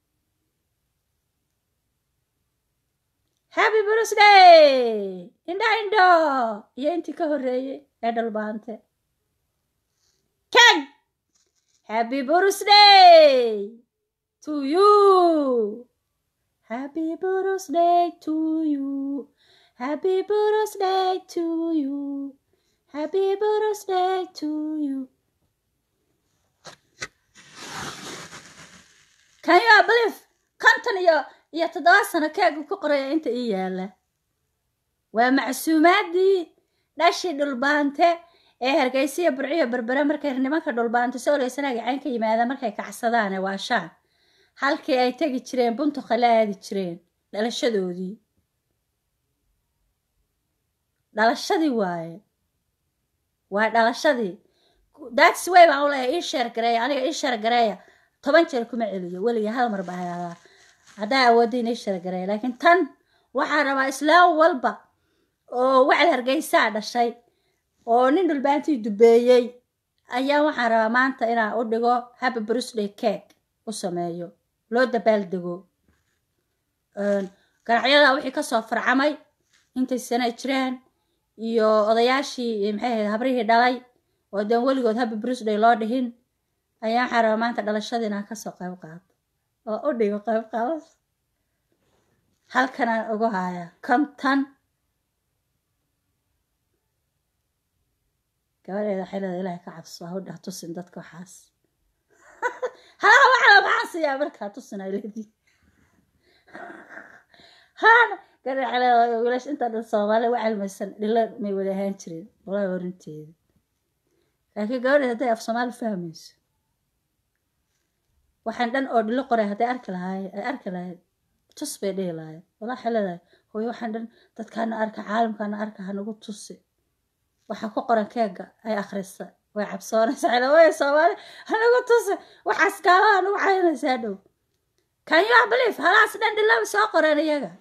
happy birthday indha indho iyo intii ka horreeyey ee dhalbaante keg happy birthday to you happy birthday to you happy birthday to you happy birthday to you can you believe konton iyo iyo toddoba sano keegu ku qoraya inta ii yaala waa macsuumaadii dhashii dhulbaante ee hargeysiya burciyo berbere markay nimanka dhulbaante soo oleysanaga cayn ka yimaada markay kacsadaane waa shaan halkii ay tegi jireen buntuqa la aadi jireen dhalashadoodii dhalashadii waaye waa dhalashadii that's way baan u leeyahay ii sheer gareeya aniga ii sheer gareeya toban jeer kuma celiyo weliga hal mar baa haadaa haddaa awoodin ii sheer gareeya laakiin tan waxaa rabaa islaam walba oo wacd hargeysaa dhashay oo nin dhulbaantii dubeeyey ayaa waxaan rabaa maanta inaan u dhigo happy birthday cake u sameeyo loo dabaaldego ganacyada wixii kasoo farcamay intay sana jiraan iyo odayaashii maxay ahayd habrihii dhalay oo deen weligood happy birthday loo dhihin ayaa waxaan rabaa maanta dhalashadii inaan kasoo qayb qaado oo u dhigo qayb qaado halkanaan ugu haya konton gabadheeda xilada ilaahay ka cabso ha u dheh tusin dadka waxaas halaha waxala maxaan siiyaa markaa tusin ay leediin haan gabadheeda xilada wiilash inta dhan soomaali wa cilmaysan dhilo may wada ahaan jireen walaa orinteeda laakiin gabadheed hadday af soomaali fahmayso waxaan dhan oo dhilo qoray hadday arki lahaay ay arki lahayd tus bay dhihi lahayd walaa xiladahay hooyo waxaan dhan dadkaana arka caalamkaana arka hanagu tusi waxaa ku qoran keega ay akhrisa way cabsoonaysa xilawaya soomaali hanagu tusi waxaas gaalaha nagu caynaysaa dhow can you believe halaas dhan dhilaba soo qoreen iyaga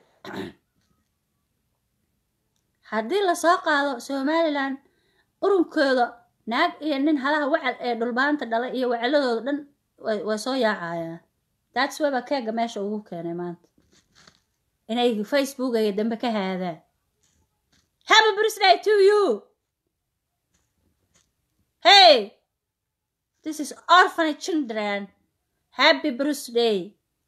haddii lasoo qaado somalilan urunkooda naag iyo nin halaha wacal ee dhulbaanta dhalay iyo wacaladooda dhan way soo yaacayaan that's weba keega meesha ugu keenay maanta inay facebookaya dambe ka haadaan happy birthday to you hey this is orphan children happy birthday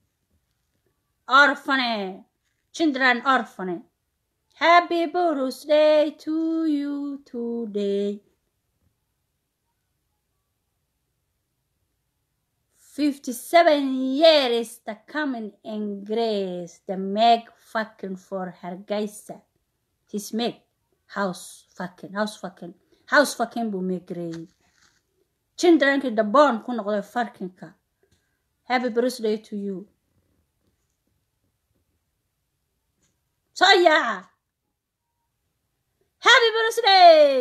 orphan children orphan happy birthday to you today 57 years the coming in grace the meg fucking for hargeysa his meg house fucking house fucking house fucking buu meegreeyey childrenkii daboon ku noqday farkinka happy birthday to you soo yaaca happy birthday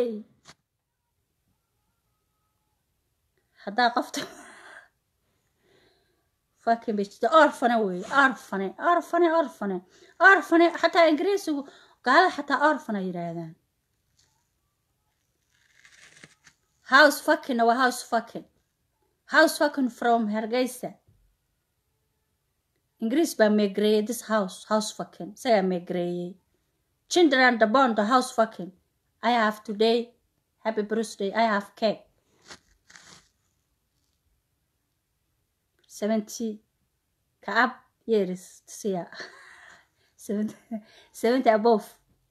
haddaa qofta fucking bitch the orphane wey orphane orphane orphane orphane xataa ingiriisigu gaalada xataa orphane yidhaahdaan house fucking waa house fucking house fucking from hargeysa ingiriis baa meegreeyey this house house fucking isagaa meegreeyey children the bond the house fucking i have today happy birthday i have cake seventy ka up years siya seventy seventy above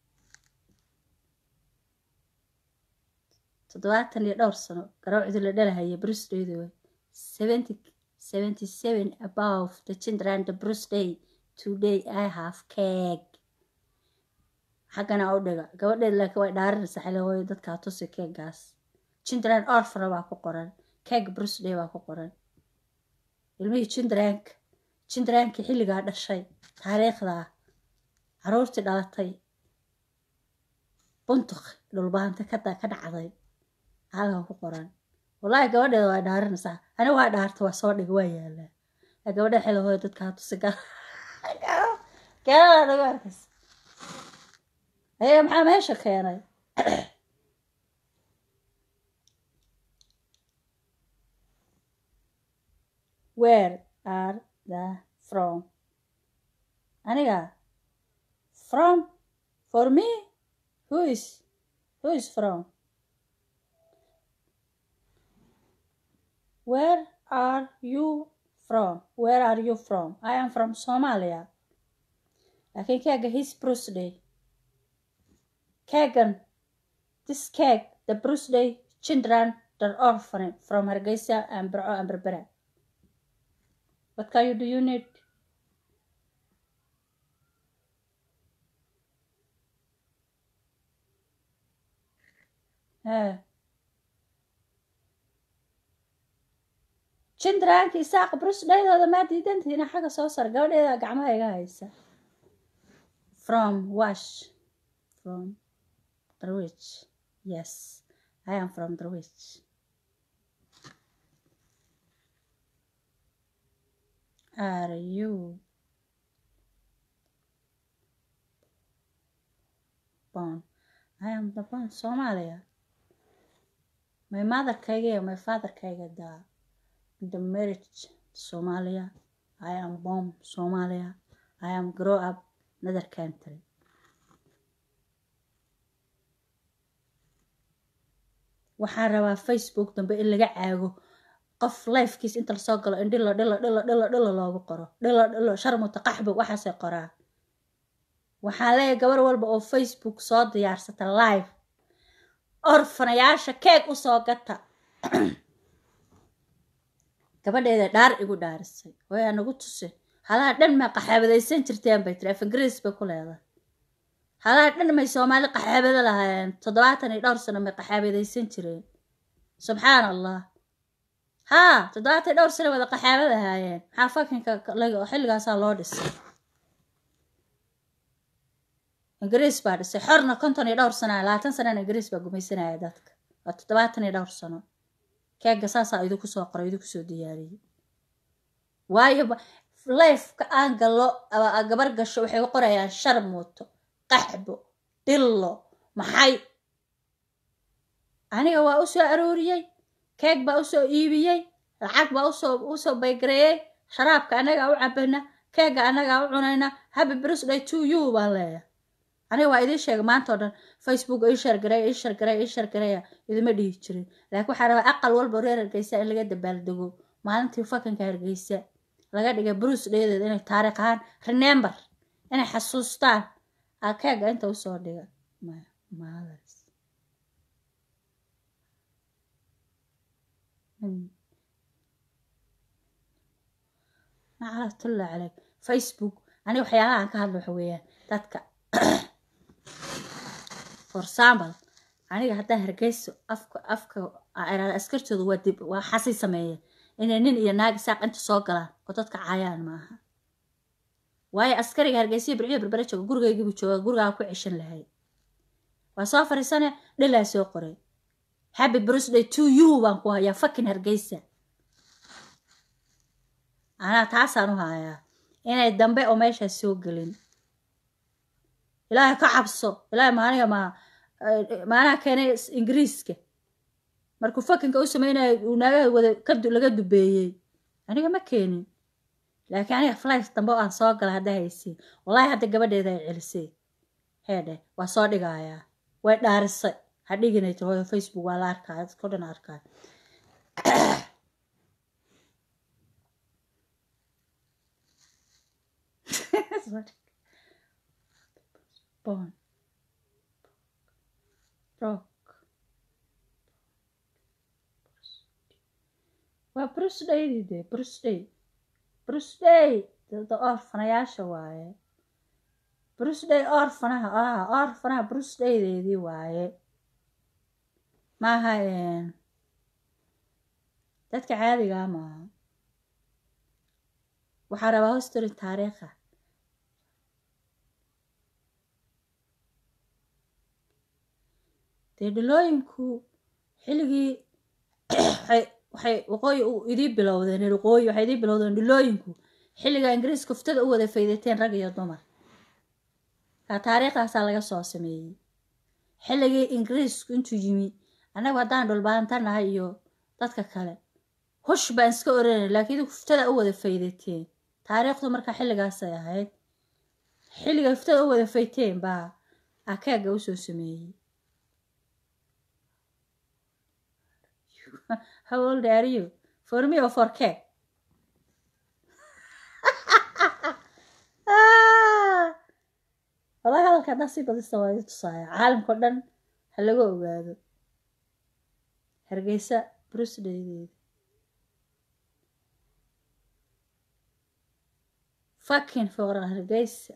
toddobaatan iyo dhowr sano garawcdii la dhalahaya birthday way seventy seventy seven above the children the birthday today i have cake xaggana u dhiga gabadheed laakiin way dhaarinaysa xilawooyo dadkaa tusi keegaas children orfana baa ku qoran cake birthday baa ku qoran ilmihii childrenka childrenkii xilligaa dhashay taariikhdaa caruurtii dhalatay buntuq dhulbaanta ka dhacday halkan ku qoran wallaahi gabadheeda waa dhaarinaysaa aniga waa dhaarta waa soo dhiga waa yaalaa gabadha xilahooyo dadkaa tusi gaalada nagu arkaysa ayaga maxaa meesha keenay where are the from aniga from for me who is who is from where are you from where are you from i am from somalia laakiin keega his birthday keegan this cake the birthday children the orphan from hargeysa and burco and berbera what can you do you need Eh. jindranka isaaq brusdhaydooda maa diidantihiina xagga soo sar gabadheeda gacmaha iga haysa from wash from darwich yes i am from darwich are you born i am the born somalia my motherkayga iyo my fatherkayga da the marriage somalia i am born somalia i am grow up another country waxaan rabaa facebook dambe in laga caago qof lifekiis inta lasoo galo in dhilo dhilo dhilo dhilo dhilo loogu qoro dhilo dhilo sharmuta qaxbo waxaasay qoraa waxaan leeyahay gabar walba oo facebook soo diyaarsata live orfanayaasha keeg usoo gata gabadheeda dhaar igu dhaarisay wayaa nagu tusay halaha dhan maa qaxaabadaysan jirteen bay tiri af ingiriis bay ku leedahay halaha dhan may soomaali qaxaabado lahaayeen toddobaatan iyo dhowr sano may qaxaabadaysan jireen subxaan allah haa toddobaatan iyo dhowr sano wada qaxaabad ahaayeen maxaa fakinka xilligaasaa loo dhisay ingiriis baa dhisay xorna konton iyo dhowr sano labaatan sanana ingiriis baa gumaysanaya dadka waa toddobaatan iyo dhowr sano keega saasaa idinku soo qoray idinku soo diyaariyey waayo lifeka aan gallo gabar gasho waxay qorayaan sharmuuto qaxbo dhillo maxay aniga waa usoo arooriyey keeg baa usoo iibiyey lacag baa usoo usoo baygareeyey sharaabka annagaa u cabayna keega annagaa u cunayna happy birthday to you baan leeyahay aniga waa idiin sheegay maanta oo dhan facebook ii shargareeya ii shargareeya ii shargareeya idima dhihi jirin laakiin waxaa rabaa aqal walba reer hargeysa in laga dabaaldego maalintii fakanka hargeysa laga dhigay bruce dheedeed inay taariikh ahaan remember inay xasuustaan akeega inta usoo dhiga mothers naclatullah caleyk facebook aniga waxyaalaha aan ka hadlo waxa weeyaan dadka for example aniga haddaan hargeyso afka afka iraada askartooda waa dib waa xasi sameeye inay nin iyo naag saaq inta soo galaan oo dadka caayaan maaha waayo askariga hargeysiya birciyo berbere jooga gurigaygiibu jooga gurigaa ku ceshan lahay waa soo fariisane dhilaa soo qoray happy birthday to you baan ku hayaa fakin hargeysa anaa taasaan u hayaa inay dambe oo meeshaas soo gelin ilaahay ka cabso ilaahay maaniga ma maanaha keenay ingiriiska markuu fakinka u sameynaya uu naagaha wada laga dubeeyey aniga ma keenin laakiin aniga flight dambe oo aan soo gala hadda haysiin wallaahi hadda gabadheeda ay celisay heedhe waa soo dhigayaa way dhaarisay ha dhiginay ti hooyo facebook waa la arkaya dadko dhan arkaya Born. Rock. waa brusdaydii dee brusday brusday dada orfanayaasha waaye brusday orfanaha ah orfanaha brusdaydeedii waaye maaha dadka caadigaa maaha waxaa rabaa hostory taariikha dee dhalooyinku xilligii waxay waqooyi idii bilowdeen reer waqooyi waxay idii bilowdeen dhilooyinku xilliga ingiriiska uftada u wada faydateen rag iyo dumar kaa taariikhdaasaa laga soo sameeyey xilligii ingiriisku intuu yimi annagu haddaan dhulbaanta nahay iyo dadka kale hush baan iska oranay laakiin idinku uftada u wada faydateen taariikhdu markaa xilligaasay ahayd xilliga uftada u wada fayteen baa akeega usoo sameeyey How old are you? for me or for cake wallahi hadalka haddaa sii badista waa i tusaaya caalamka o dhan ha laga ogaado hargeysa brusdaydeeda fucking foora hargeysa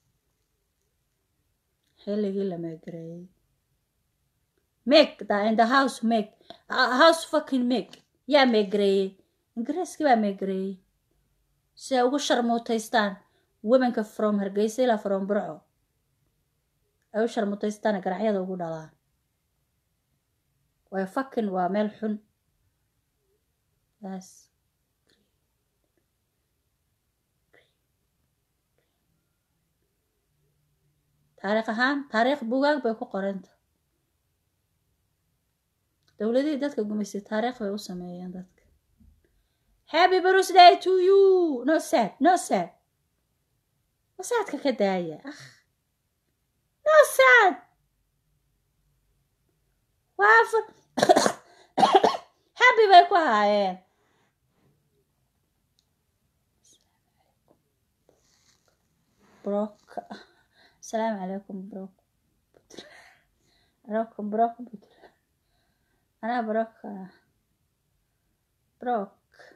xilligii la meegareeyey make the in the house make uh, house fucking make yaa meegareeyey ingiriiskii baa meegareeyey si ay ugu sharmuutaystaan womenka from hargeysa ilaa from burco ay u sharmuutaystaan garacyada ugu dhalaan way fucking waa meel xun yes taariikh ahaan taariikh bugaag bay ku qoranta dowladihii dadka gumaysay taariikh bay u sameeyeen dadka happy birthday to you no sad no sad wasaadka ka daaya ah no sad waa happy bay ku haayeen brok asalaamu calaykum brok brok brok anaa brok brok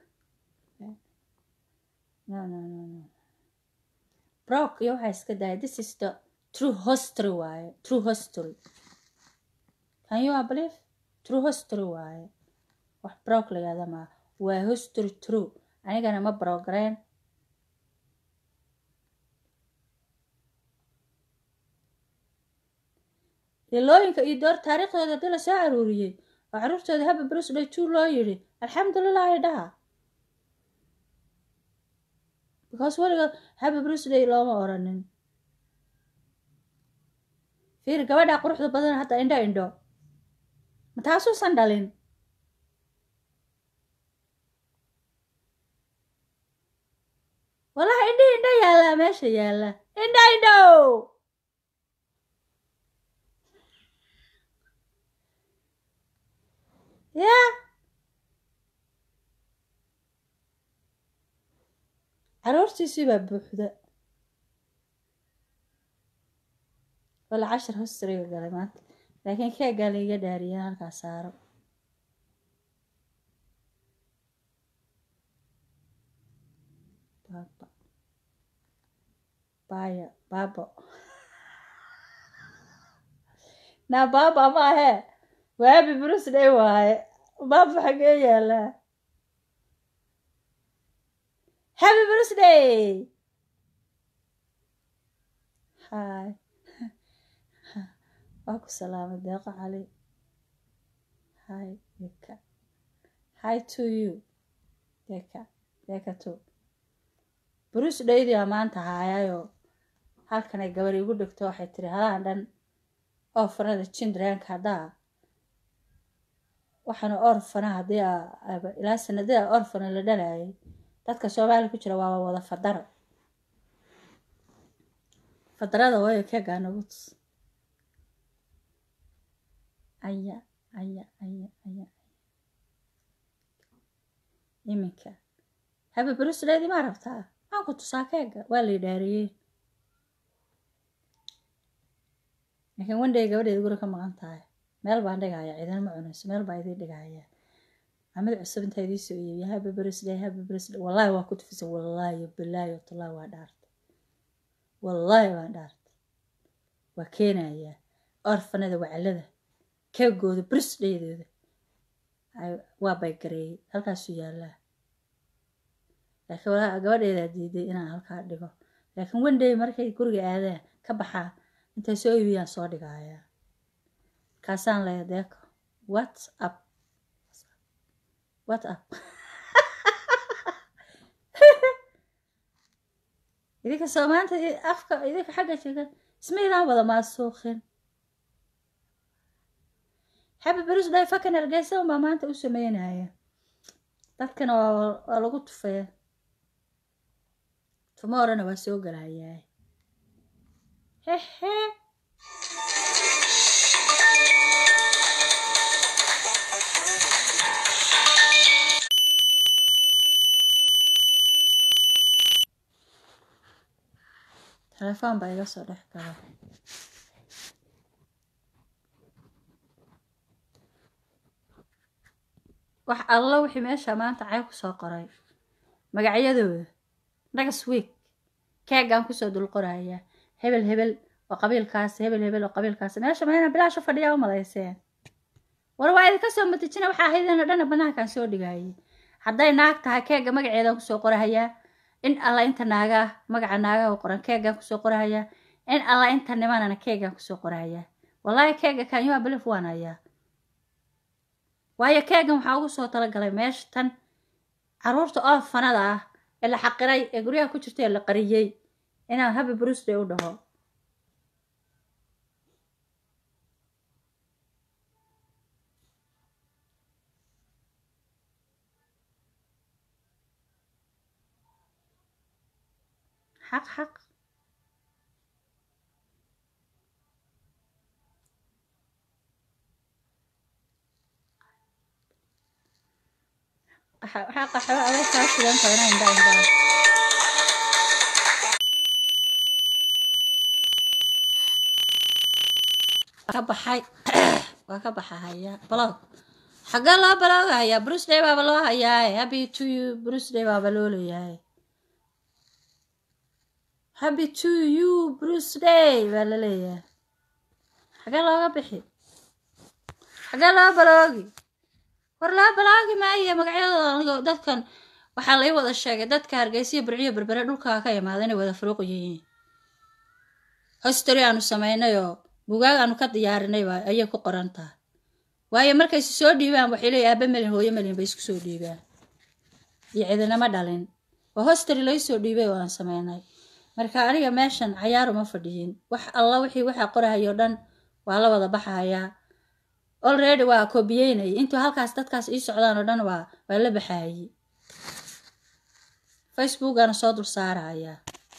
no no no no brok iyo waxaa iska daaya this is the true history waaye true history can you believe true history waaye wax brok la yihahda maa waa history true anigana ma brogreen ilooyinka iyo door taariikhdooda haddii lasoo aruuriyey oo caruurtooda haba brusday two loo yidhi alxamdulilah ay dhaha because weliga haba brusday looma oranin fiir gabadha quruxda badan hadda indho indho ma taasuusan dhalin wallahi indhi indho yaallaa meesha yaalla indho indho ya caruurtiisii baa buuxda wala cashar hostariga galay maanta laakiin keegaa la iga dhaariyeen halkaa saaro baaba baya baabo naa baaba ma ahe waa happy birthday waaye baaba xagee yaalaa happy birthday hi waa ku salaamay deeqo cali hi deka hi to you deka deka to birthdaydii aa maanta haayayoo halkanay gabar igu dhigto waxay tiri halaan dhan orfanada childrenka haddaa waxaana orfana haddii ilaa sanadada orfana la dhalayay dadka soomaaliya ku jira waaba wada fadaro fadarada waayo keegaa nagu tus aya aya aya aya iminka habi brusleedi maa rabtaa maan ku tusaa keega waa la idhaariyey laakiin wandhay gabadheeda guri ka maqan tahay meel baan dhigaya ciidan ma cunayso meel baa idiin dhigaya maxamed cusub intaa idii soo iibiya habi brisday habi brisday wallaahi waa ku tufisay wallaahi bilaahi watallahi waa dhaartay wallaahi waan dhaartay waa keenayaa orfanada wacalada keegooda brisdhaydooda waa baygareeyey halkaasuu yaallaa laakiin walaa gabadheedaa diiday inaan halkaa dhigo laakiin wandhay markay guriga aadaan ka baxaa intay soo iibiyaan soo dhigayaa kaasaan leeya deeko what up what up idinka soomaanta afka idinka xagga jega isma idaan wada maasuuqin happy birthday fakan hargeysa unbaa maanta u sameynaya dadkana waa lagu tufaya tomorrowna waa soo galayaa hehe telefoon baa iga soo dhex gala wax alla wixii meesha maanta cay kusoo qoray magacyadooda nagas week keegaan kusoo dul qorayaa hebel hebel oo qabiilkaas hebel hebel oo qabiilkaas meesha mayna bilaasha fadhiyaa u malayseen war waa idinka soo matijina waxaa ahaydeenoo dhana banaankaan soo dhigayay hadday naag tahay keega magaceedaan kusoo qorahayaa in alla inta naagaa magaca naagaha u qoran keegaan kusoo qorahayaa in alla inta nimanana keegaan kusoo qorahayaa wallaahi keega kaanyuha bilif waan hayaa waayo keegan waxaa ugu soo talagalay meesha tan caruurta oo fanada ah ee la xaqiray ee guryaha ku jirta ee la qariyey inaan habi brusday u dhaho xaq xaq xaqa xaba adag kaa sidan tahay indha indhaa ka baxay waa ka baxahaya blog xaggee loo baloogahayaa brusday baaba loo hayaaye happy to you brusday baaba loo leeyahay happy to you brusday baa la leeyahay xaggee looga bixi xaggee loo baloogi war loo baloogi maayo magacyadooda anigo dadkan waxaa lai wada sheegay dadka hargeysiya burciyo berbere dhulkaa ka imaada inay wada furuuq yihiin history aanu samaynayoo bugaag aanu ka diyaarinay ayay ku qoran tahay waayo markaysi soo dhiibaan waxay leeyihin aaba melin hooyo melin bay isku soo dhiibaan iyo cidinama dhalin waa history lai soo dhiibay oo aan samaynay marka aniga meeshan cayaaruma fadhiyin wax alla wixii waxaa qorahayo dhan waa la wada baxayaa already waa koobiyeynayay intuu halkaas dadkaas ii socdaan oo dhan waa waa la baxaayey facebookana soo dul saarayaa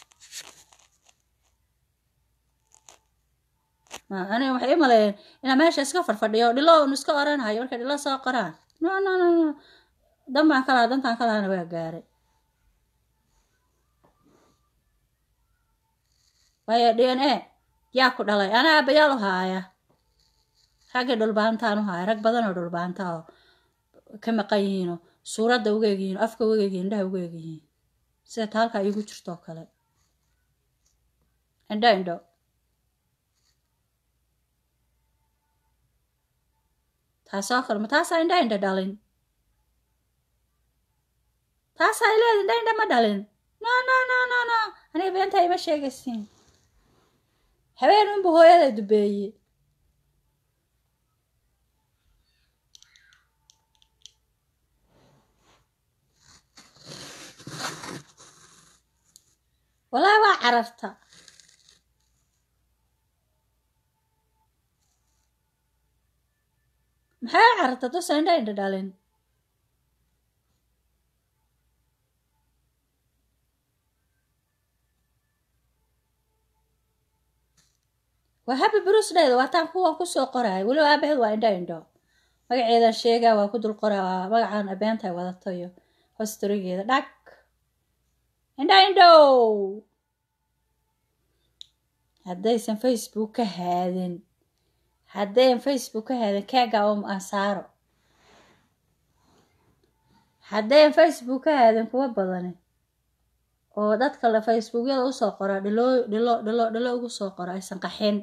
aniga waxay i maleeyeen inaa meesha iska farfadhiyo dhilo un iska oranahayo markay dhilo soo qoraan no no no no dan baan ka lahaa dantaan ka lahana waa gaaray waayo d n a yaa ku dhalay anaa abayaal u haaya raggii dhulbaantaan u haaya rag badan oo dhulbaanta oo ka maqan yihiinoo suuradda uga egyihiin afka uga egyihin indhaha uga egyihiin sida ta halkaa iigu jirtoo kale indho indho taasoo kale ma taasaa indha indha dhalin taasaa ileed indha indha ma dhalin no no no no no aniga beentaa ima sheegaysiin habeen unbu hooyada dubeeye walaahi waa cararta maxay u cararta tusa indha indha dhalin waa happy brusdayda waa taan kuwa kusoo qoraayo weliba aabaheed waa indho indho magaceedan sheegaa waa ku dul qoraa waa magacaan abeentay wadato iyo hostorigeeda dhag indho indhow haddaysan facebook ka haadin haddayan facebook ka haadin keega oo ansaaro haddayan facebook ka haadin kuwa badani oo dadka le facebookyada usoo qora dhilo dhilo dhilo dhilo ugu soo qoro aysan qaxin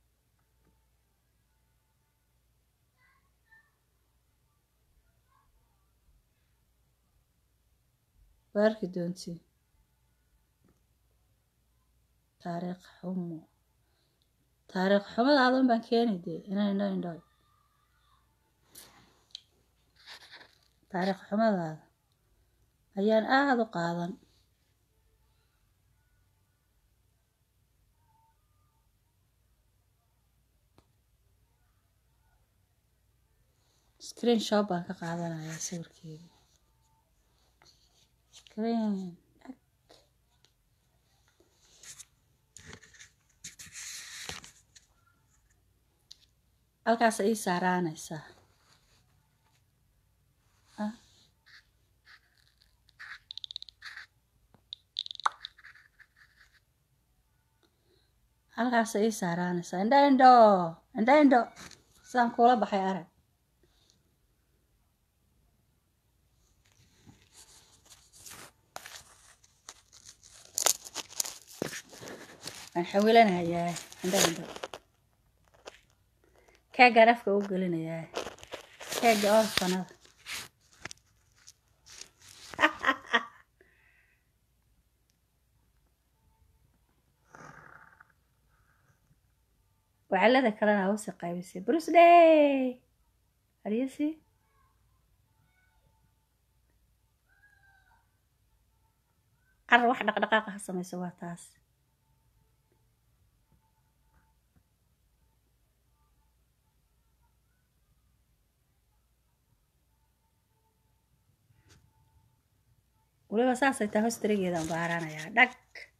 waa arki doontiin taariikh xumo taariikh xumadaada un baan keeni dee inan indho indho taariikh xumadaada ayaan aada u qaadan screen shop baan ka qaadanayaa sawirkeeda screen halkaas ii saaraanaysaa halkaas ii saaraanaysaa indha indho indha indho sidaan kuula baxay arag waan xawilanayaa indha indho keegaan afka u gelinayaa keega orfanada wacalada kalena hausi qaybisay bruce day aryasi carar wax dhaqdhaqaaqa ha samayso waa taas waliba saasay taa hostarigeedaan baaranayaa dhag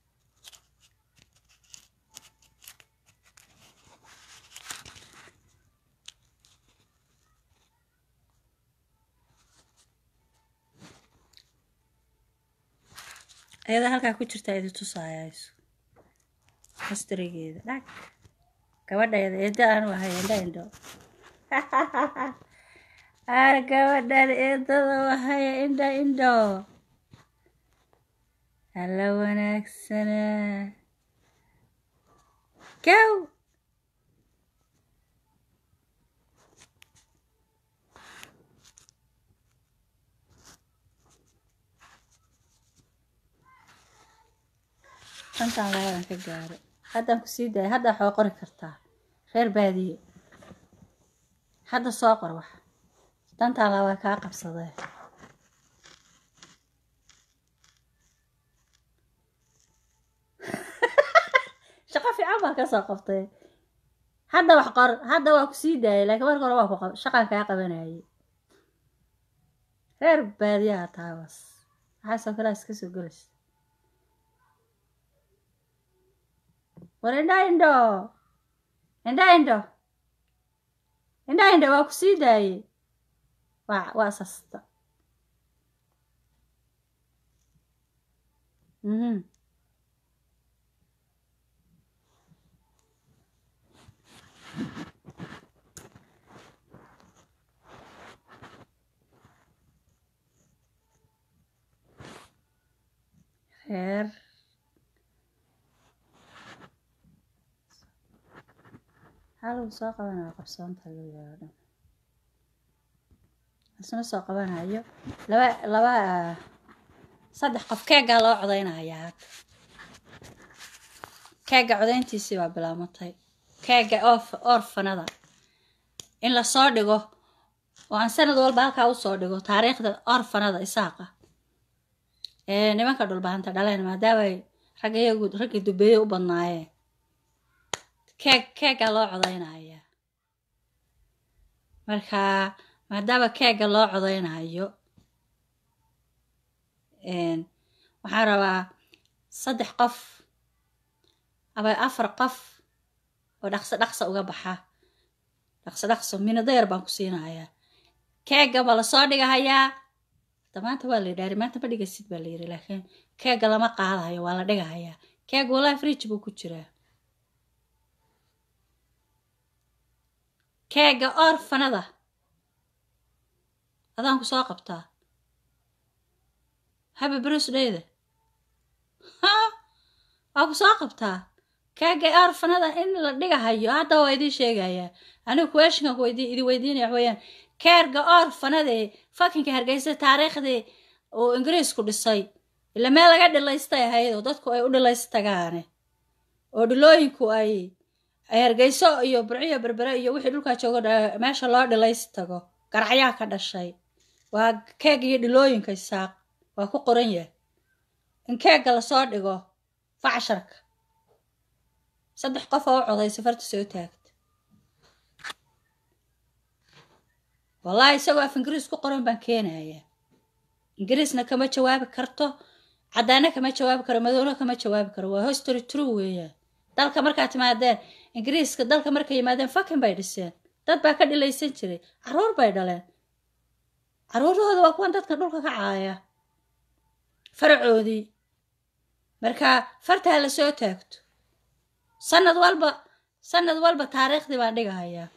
ayada halkaa ku jirtaa idi tusaayayso hostarigeeda dhag gabadheeda eedda aanu ahay indha indho ar gabadhan eedada wahaya indha indho alla wanaagsana gow shantan labadan ka gaaro haddaan ku sii daaya haddaa waxoo qori kartaa reer baadiye hadda soo qor wax dantaan labaa kaa qabsadee shaqo fiican baa kasoo qabtay hadda wax qor hadda waa ku sii daayay laakiin marka hore waa ku shaqaan kaa qabanayay reer baadiyaha taabas waxaasoo kalea iska soo gelaysa war indha indho indha indho indha indho waa ku sii daayey waa waa sasta mhm reer halagu soo qabanayo qabsoonta loo yaalo dhan isna soo qabanayo laba laba saddex qof keegaa loo codaynayaa hadda keega codayntiisii baa bilaamatay keega oof orfanada in lasoo dhigo oo aan sanad walba halkaa usoo dhigo taariikhda orfanada isaaqa ee nimanka dhulbahanta dhaleen maadaamay ragga iyagu raggii dubeeye u badnaayeen keeg keega loo codaynayaa marka maadaama keega loo codaynayo waxaan rabaa saddex qof aba afar qof oo dhaqso dhaqso uga baxa dhaqso dhaqso minadayar baan ku siinayaa keega ma lasoo dhigahayaa hada maanta waa la yidhaari maanta ma dhigasid baa la yidhi laakiin keega lama qaadayo waa la dhigahayaa keega wallahi fridge buu ku jiraa keega orfanada adaan ku soo qabtaa happy birthday-da ha waa ku soo qabtaa keega orfanada in la dhigahayo hadda waa idiin sheegayaa anigu questionka weydi idi weydiinaya wax weeyaan keerga orfanadee fakinka hargeysa taariikhdii uu ingiriisku dhisay ila meel laga dhilaystay ahayd oo dadku ay u dhilaystagaane oo dhilooyinku ay ay hargeyso iyo burciyo berbere iyo wixii dhulkaa joogo meesha loo dhilays tago garacyaa ka dhashay waa keeg iyo dhilooyinka isaaq waa ku qoran yahay in keegga lasoo dhigo facsharka saddex qof oo u coday safarta soo taagta wallaahi isagoo af ingiriis ku qoran baan keenayaa ingiriisna kama jawaabi karto caddaana kama jawaabi karo madowna kama jawaabi karo waa history true weeyaan dalka markaa timaadeen ingiriiska dalka markay yimaadeen fakin bay dhiseen dad baa ka dhilaysan jiray caruur bay dhaleen caruurahooda waa kuwan dadka dhulka ka caaya faracoodii marka fartaa la soo taagto sanad walba sanad walba taariikhdii baan dhigahayaa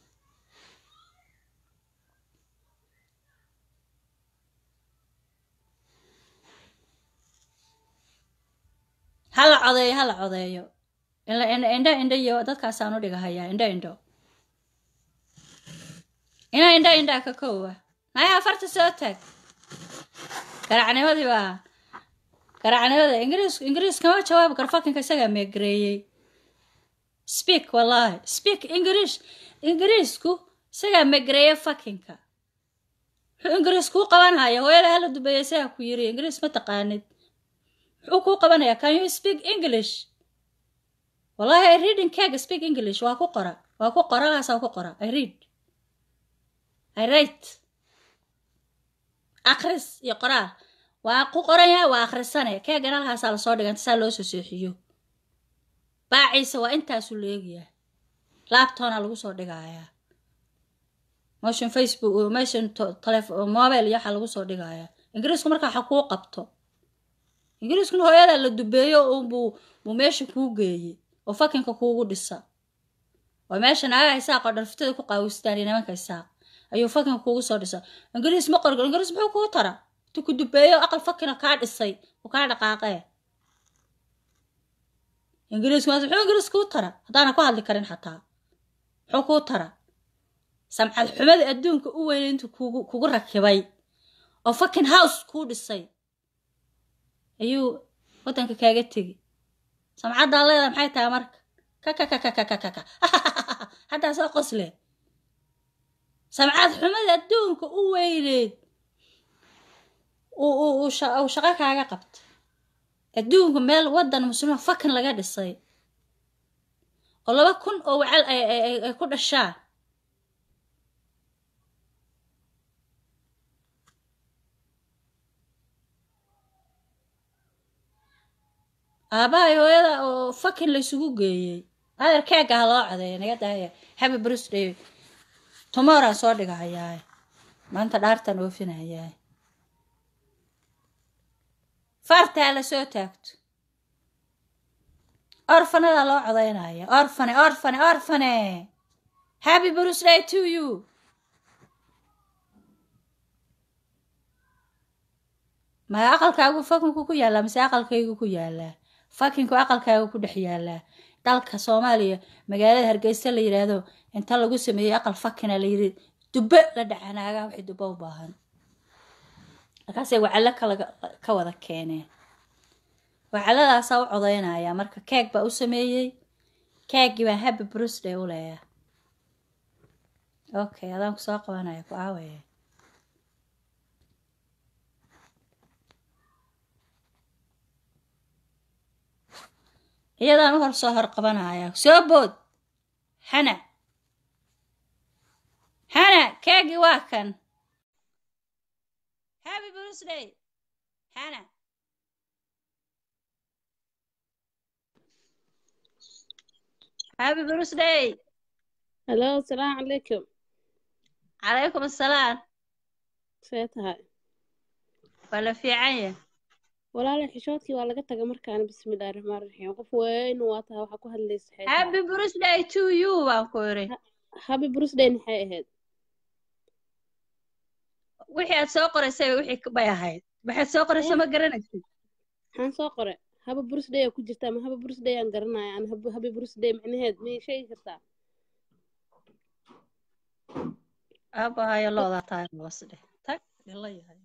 hala codeeyo hala codeeyo indho indho iyo dadkaasaan u dhigahayaa indho indho ina indho indhaa ka koowa maya afarta soo taag garacnimadii baa garacnimada ingiriis ingiriis kama jawaabi karo fakinka isagaa meegareeyey speak wallahi speak english ingiriisku isagaa meegareeye fakinka muxuu ingiriis kuu qabanhaya hooyada hala dubeeya isagaa ku yiri ingiriis ma taqaanid muxuu kuu qabanayaa can you speak english wallahi i reading kega speak english waa ku qora waa ku qoragaasaa ku qora i read i write akris iyo qoraal waa ku qoran yahay waa akhrisane keegan halkaasaa lasoo dhiga inta saa loo soo seexiyo baaciisa waa intaasuu leegyahay laabtoona lagu soo dhigayaa motion facebook motion telefon mobile iyo waxaa lagu soo dhigayaa ingiriisku marka waxa kuu qabto ingiriiskuna hooyadaa la dubeeyo unbuu buu meesha kuu geeyey oo fakinka kuugu dhisa oo meesha naagaha isaaq oo dharfitada ku qaawistaan iyo nimanka isaaq ayuu fakinka kuugu soo dhisa ingiriis ma qorgo ingiriis muxuu kuu tara intu ku dubeeyo aqal fakina kaa dhisay uu kaa dhaqaaqee ingiriisku muxuu ingiriis kuu tara haddaana ku hadli karin xataa muxuu kuu tara samcad xumada adduunka u weynay intuu kugu kugu rakibay oo fakin house kuu dhisay ayuu waddanka kaaga tegi samcaddaa leedaha maxay tahay marka kakakakakakaka haddaa soo qosle samcad xumada adduunka u weyneyd uu shaqo kaaga qabta adduunka meel waddan muslima fakin laga dhisay oo laba kun oo wacal ay ku dhashaan aabahay hooyada oo fakin laysugu geeyey adeer keega ha loo codeeya naga daaya happy birthday tomorrowaan soo dhigahayaa maanta dhaartaan oofinayaa fartaa la soo taagto orfanadaa loo codaynaya orfane orfane orfane happy birthday to you ma aqalkaagu fakinku ku yaallaa mise aqalkaygu ku yaallaa fakinku aqalkaagu ku dhex yaallaa dalka soomaaliya magaalada hargeysa la yidhaahdo inta lagu sameeyey aqal fakina la yidhi dubbe la dhacanaagaa wixii dubbe u baahan markaasay wacallo kala ka wada keeneen wacalladaasaa u codaynaya marka keeg baa u sameeyey keeggii baan happy birthday u leeya okay adaan ku soo qabanaya ku aawaya iyadaan u hor soo hor qabanaya soo bood hana hana keegii waa kan happy birthday hana happy birthday halo asalaamu calaykum calaykum assalaam see tahay waa la fiican ya walaalay xishoodkii waa laga taga markaana bismillahi raxmaan raxiim qof weyn waa tahay waxaa ku hadlaysa xeetaa happy birthday to you baan ku iri happy birthday maxay ahayd wixii aad soo qoraysay wixii bay ahayd waxaad soo qoraysa ma garanaysid maxaan soo qore happy birthday aa ku jirta ama happy birthday aan garanaya aan happy birthday macnaheed miyay sheegi kartaa aabahayo loodaa tahay hoos dheh tag la yahay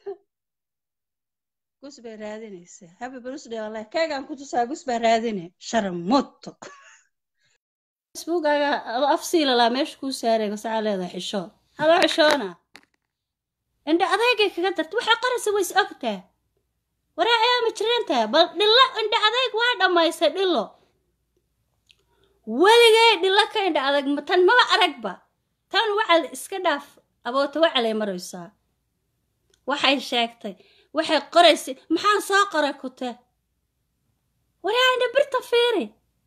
gus bay raadinaysaa happy birthday wallahi keegaan ku tusaa gus baa raadine sharmuto facebookaga afsiilalaa meesha kuu saaray gasaca leedahay xishood haloo xishoona indha adeygay kaga darta waxay qaraysa ways ogtaa waree ayaa ma jirantaa bal dhillo indha adayg waa dhammaysay dhillo weligay dhillo ka indha adag tan maba aragba tan wacal iska dhaaf aboota wacalay maraysaa waxay sheegtay waxay qoraysay maxaan soo qoray kute waree indha birta fiiri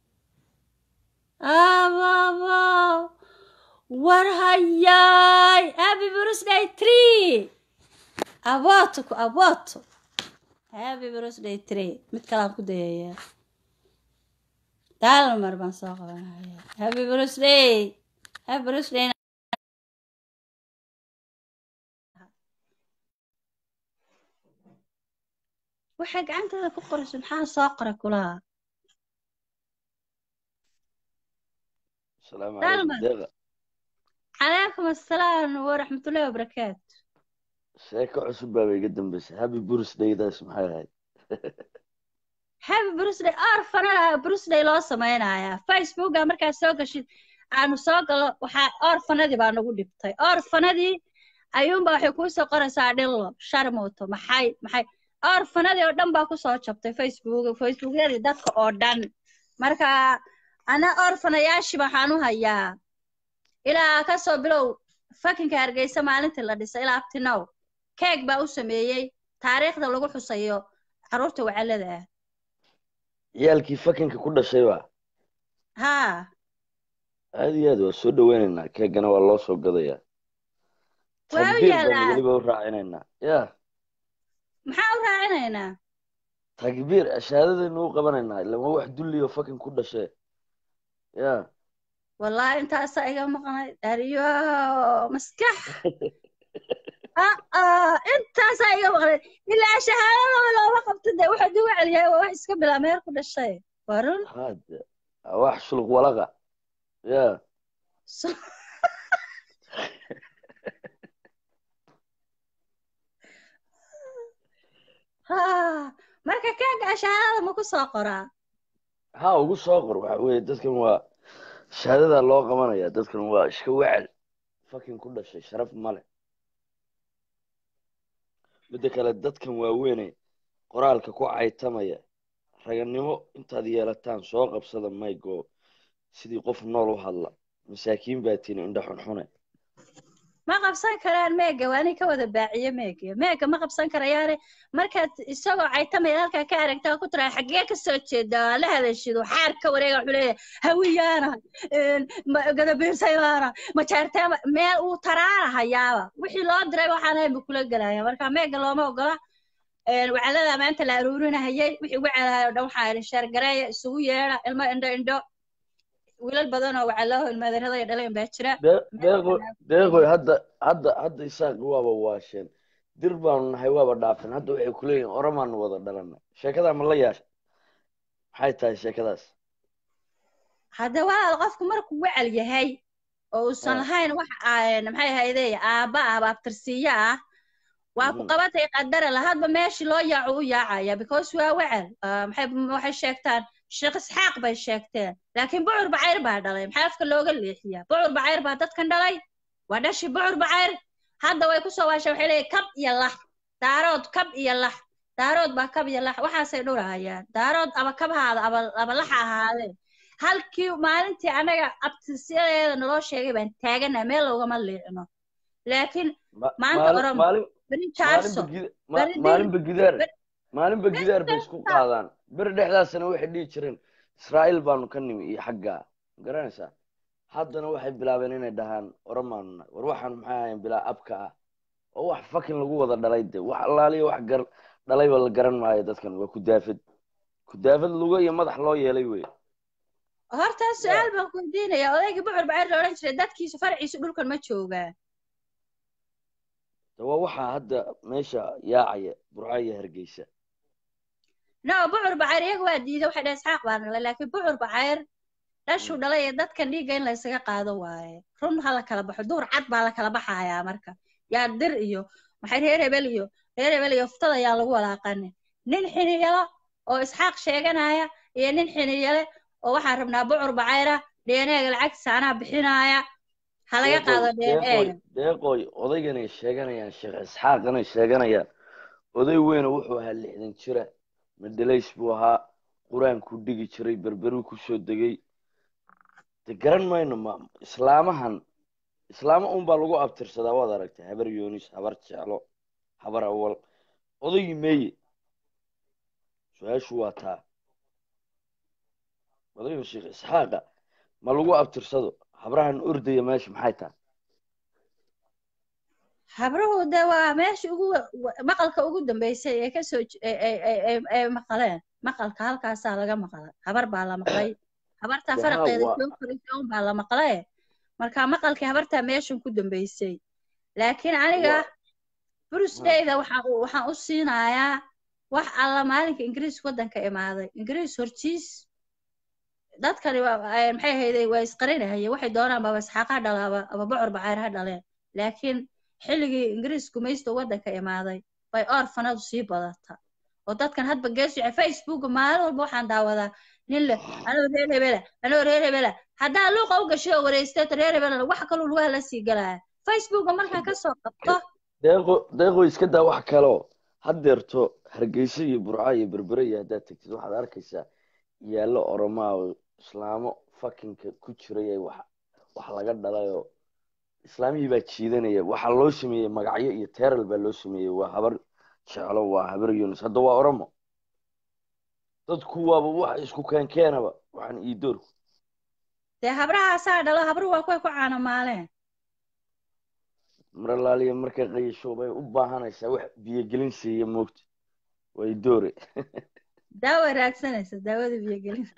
ababow war hayaay happy birthday tree abooto ku abooto happy birthday tree mid kalaan ku dayayaa dalmar baan soo qabanaya happy birthday happy birthday waxay gacanteeda ku qorayso maxaa soo qora kulaha السلام دالما. عليكم دقة calaykum assalaam waraxmatullahi wabarakaatu sheeko cusub baa bay iga dambeysay happy birthday-daas maxay ahayd happy birthday orfanada birthday loo samaynayaa facebooka markaad soo gashid aanu soo galo waxaa orfanadii baa nagu dhibtay orfanadii ayuunba waxay kuusoo qoraysaa dhilo sharmuuto maxay maxay orfanadii oo dhan baa kusoo jabtay facebook facebookyadii dadka oo dhan marka ana orfanayaashii waxaan u hayaa ilaa kasoo bilow fakinka hargeysa maalintii la dhisay ilaa abtinow keeg baa u sameeyey taariikhda lagu xusayo carruurta wacalada ah ciyaalkii fakinka ku dhashay baa haa aad iyo aad waa soo dhaweynaynaa keegana waa loo soo gadayaa Waa u takbiir baan yaalaa. weliba u raacinaynaa ya maxaa u raacinaynaa takbiir shahaadadaynu u qabanaynaa ilaa waa wax dulliyo fakin ku dhashee ya wallahi intaasaa iga maqnay dariyo maskax aa intaasaa iga maqnay ilaa shahaadadaba looma qabto dee wuxuu dib u celiyahay waa wax iska bilaa meel ku dhashay waa run hade waa wax shuluq walaqa ya So- haa marka keega shahaadada ma ku soo qoraa ha ugu soo qor waxa weeye dadkan waa shahaadadaa loo qabanaya dadkan waa iska wecel fakin ku dhashay sharaf male midda kale dadkan waaweyne qoraalka ku caytamaya raganimo intaad yeelataan soo qabsada maygo sidii qof nool u hadla masaakiin baa tiini indha xunxune ma qabsan karaan meega waa nin ka wada baaciye meega meega ma qabsan karayaane markaad isagoo caytamaya halkaa ka aragtaa ku tiraa xaggee ka soo jeeda waa la hadashido xaar ka wareega wuxuu leeyahay hawiyaana gadabiirsaydaana majaarteema meel uu taraara hayaaba wixii loo diray waxaan ahayn buu kula gelaya marka meega looma ogola wacalada maanta la aruurinahayay wixii wacalahay oo dhan waxaa idhin sheergareeya isugu yeedha ilmo indho indho wiilal badan oo wacalaho ilmaadarada iyo dhaleen baa jira deeqo deeqoy hadda hadda hadda isaaq waaba waasheen dir baanu nahay waaba dhaafeen hadda waxay kuleeyihin oramaanu wada dhalanay sheekadaa ma la yaasha maxay tahay sheekadaas hadda walaal qofku markuu wacal yahay oo uusan Ah. lahayn wax aan maxay ahayde aabba ah baabtirsiiyo ah waa ku Mhm. qabatay qadara lahadba meeshii loo yaaco u yaacaya because waa wacal Ah, maxay waxay sheegtaan sheekh isxaaq bay sheegteen laakiin bucur bacayr baa dhalay maxaa afka looga leexiyaa bucur bacayr baa dadkan dhalay waa dhashi bucur bacayr hadda way kusoo waashay waxay leeyihin kab iyo lax daarood kab iyo lax daarood baa kab iyo lax waxaasay dhurahayaan daarood aba kabhaada aba aba laxa ahaadeen halkii maalintii anaga abtisyadeeda naloo sheegay baan taaganaa meel loogama liicno laakiin Ma- Maanta maalin- Oromo. maalin beri maalinba jaarso gida- ma- beri dil- maalinba gidaar beri- maalinba gidaar bay isku qaadaan beri dhexdaasana waxay dhihi jireen israa'iil baanu ka nimi iyo xaggaa ma garanaysaa haddana waxay bilaabeen inay dhahaan oromaanu nahay war waxaan maxay ahayn bilaa abka ah oo wax fakin lagu wada dhalay de wax allaaliya wax gar dhalayba la garan maayo dadkan waa kudaafad kudaafad lugo iyo madax loo yeelay wey horta su-aal baan ku weydiinaya odaygii bucur bacayr la odhan jiray dadkiisu farciisu dhulkan ma joogaa de waa waxaa hadda meesha yaacaya burca iyo hargeysa no bucur bacayr iyaga waa diiday waxay dhahay isxaaq baan dhalay laakiin bucur bacayr dhashuu dhalay ee dadkan dhiigga in laysaga qaado waaye run ha la kala baxo duur cad baa la kala baxayaa marka yaa dir iyo maxay reer hebel iyo reer hebel iyo uftada yaa lagu walaaqanin nin xiniyalo oo isxaaq sheeganaya iyo nin xiniyale oo waxaan rabnaa bucur bacayra dheneega lacagtiisa anaa bixinaaya ha laga qaado dheneega deeqooy odayganay sheeganayaan sheekh isxaaqanay sheeganayaan oday weyne wuxuu ahaa lixdan jira madhalays buu ahaa qur-aankuu dhigi jiray berberuu kusoo degay de garan mayno ma islaamahan islaamo unbaa lagu abtirsadaa waad aragtay habar yoonis habar jeclo habar awal odaygii meeye su-aashu waa taa odayga sheekh isxaaqa ma lagu abtirsado habrahan ordaya meesha maxay tahay habruhu de waa meesha ugu wa- wa- maqalka ugu dambeysay ee kasoo j- ee- ee- ee- ee- ee maqaleen maqalka halkaasaa laga maqlay habar baa la maqlay habartaa dee haa faraqeeda waa soo koraysay un baa la maqlee marka maqalkii habartaa meeshan ku dambeysay laakiin aniga waa ha burusdayda waxaan u waxaan u siinayaa wax alla maalinka ingiriis waddanka imaaday ingiriis hortiis dadkani waa ay- maxay ahayday waa isqarinahayeen waxay doonaan baba isxaaq ha dhala aba aba bocor bacayr ha dhaleen laakiin xilligii ingiriis gumaysta waddanka imaaday bay orfanadu sii badata oo dadkan hadba geesica facebooka maalin walba waxaan daawadaa nin leh anoo reer hebela anoo reer hebela haddaa luuqa u gashay oo wareysteeto reer hebelana wax kaluu lugaha la sii galaya facebooka markaan kasoo qabto deeqo deeqo iska daa wax kaleo haddeerto hargeysa iyo burca iyo berbere iyo haddaad tegtid waxaad arkaysaa yaallo oromaa oo islaamo fakinka ku jiray ee wax wax laga dhalay oo islaamihii baa jiidanaya waxaa loo sameeyey magacyo iyo teeral baa loo sameeyey waa habar jeclo waa habar yunus hadda waa oromo dadku waaba wax isku keenkeenaba waxaan ii doorku dee habrahaasaa dhalo habruhu waa kuway ku caanamaaleen maralaaliya markay qayasho bay u baahanaysaa wax biyogelin siiya moogta way doore daawa raadsanaysa daawada biyogelin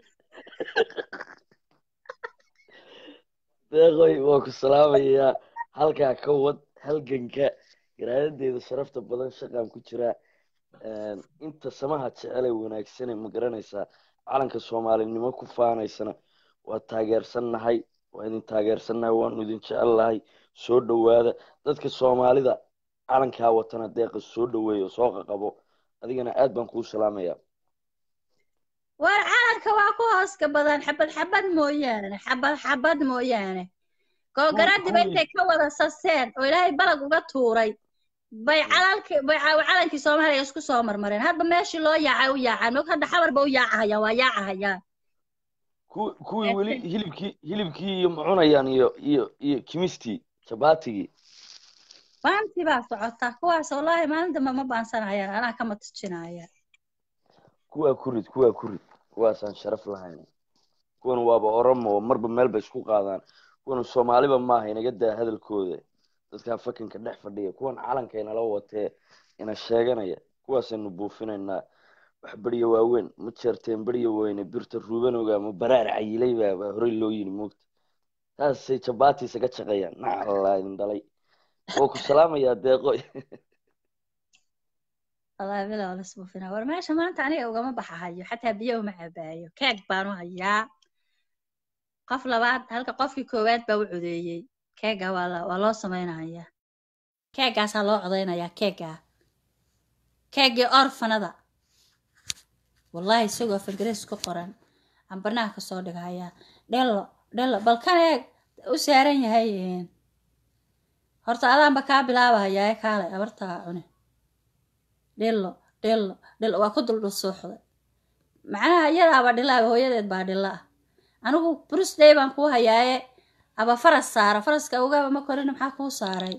deeqoy waa ku salaamayaa halkaa ka wad halganka garaadadeeda sharafta badan shaqaan ku jiraa inta samaha jecele wanaagsane ma garanaysaa calanka soomaalinimo ku faanaysana waa taageersannahay waa idin taageersannahay waanu idin jecelnahay soo dhowaada dadka soomaalida calankaa watana deeqa soo dhoweeyo soo qaqabo adigana aad baan kuu salaamayaa war calanka waa ku hooska badan xabad xabad mooyaane xabad xabad mooyaane googaradiba intay ka wada saseen oo ilaahay balag uga tuuray bay calalki bay ca- calankii soomaaliya isku soo marmareen hadba meeshii loo yaacay u yaacaan mog hadda xabarba u yaacahayaan waa yaacahayaan ku- kuwii weli hilibkii hilibkii iyo ma cunayaan iyo iyo iyo kimistii jabaatigii baantii baa socota kuwaas wallaahi maalin dambe ma baansanayaan anaa kama tujinaya kuwaa ku rid kuwaa ku rid kuwaasaan sharaf lahayn kuwan waaba oromo oo marba meel bay isku qaadaan kuwan soomaaliba maaha inaga daa hadalkooda dadkaa fakinka dhex fadhiya kuwan calanka inala watee ina sheeganaya kuwaasaynu buufinaynaa wax beriya waaweyn ma jeerteen beriya weyne birta ruubanowga ma baraar cayilay baa baa horey loo yiri moogta taasay jabaatiisa ka shaqeeyaan nacalaa idin dhalay oo ku salaamayaa deeqo wallaahi bila wala isbuufina war meesha maanta aniga ugama baxahayo xataa biyo uma cabaayo keeg baanu hayaa qof labaad halka qofkii koowaad baa u codeeyey keega waa la waa loo samaynayaa keegaasaa loo codaynayaa keegaa keegii orfanada wallaahi isagoo af ingiriis ku qoran aan barnaha kasoo dhigayaa dhelo dhelo balkan eeg u saaran yahay een, horta adaanba kaa bilaabahayaa ee kaale abartaa cune dhilo dhilo dhilo waa ku duldhusuuxday macnaha iyadaaba dhilaaba hooyadeed baa dhila ah anigu brusday baan kuu hayaaye aba faras saara faraska ogaaba ma korina maxaa kuu saaray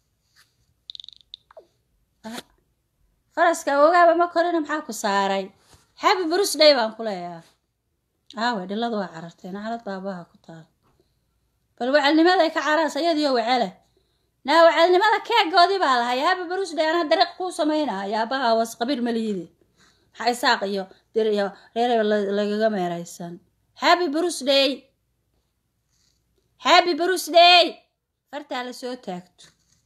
Ah, faraska ogaaba ma korina maxaa ku saaray happy brusday baan ku leeyaa aawe dhiladu waa carartay naclad baabaha ku taal bal wacalnimaday ka caraas iyadiyo wacele naa wacalnimada keegoodii baa lahay happy brusday anaa dariiq kuu samaynaya aabaha was qabiil maliyide maxaa isaaq iyo dir iyo reer la- lagaga meeraysan happy brusday happy brusday fartaa la soo taagto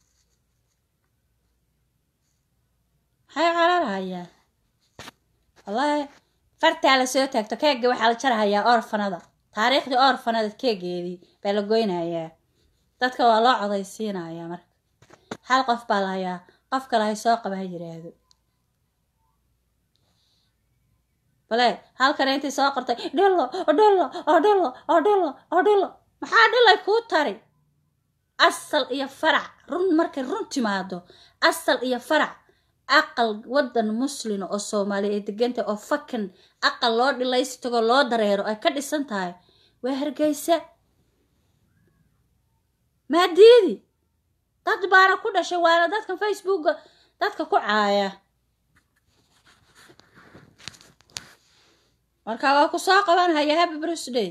maxay cararhayaa wallaahi fartaa la soo taagto keega waxaa la jarahayaa orfanada taariikhdii orfanada keegeedii baa la goynayaa dadka waa loo codaysiinayaa marka hal qof baa la hayaa qof kale hay soo qaba ha yidhaahdo bale halkan intay soo qortay dhilo dhilo dhilo dhilo dhilo maxaa dhilay kuu tari asal iyo farac run markay run timaado asal iyo farac aqal wadan muslin oo soomaaliya ay deganta oo fakan aqal loo dhilaysi tago loo dareero ay ka dhisan tahay waa hargeysa maadiidi dad baana ku dhashay waana dadkan facebooka dadka ku caaya marka waa ku soo qabanhaya happy birthday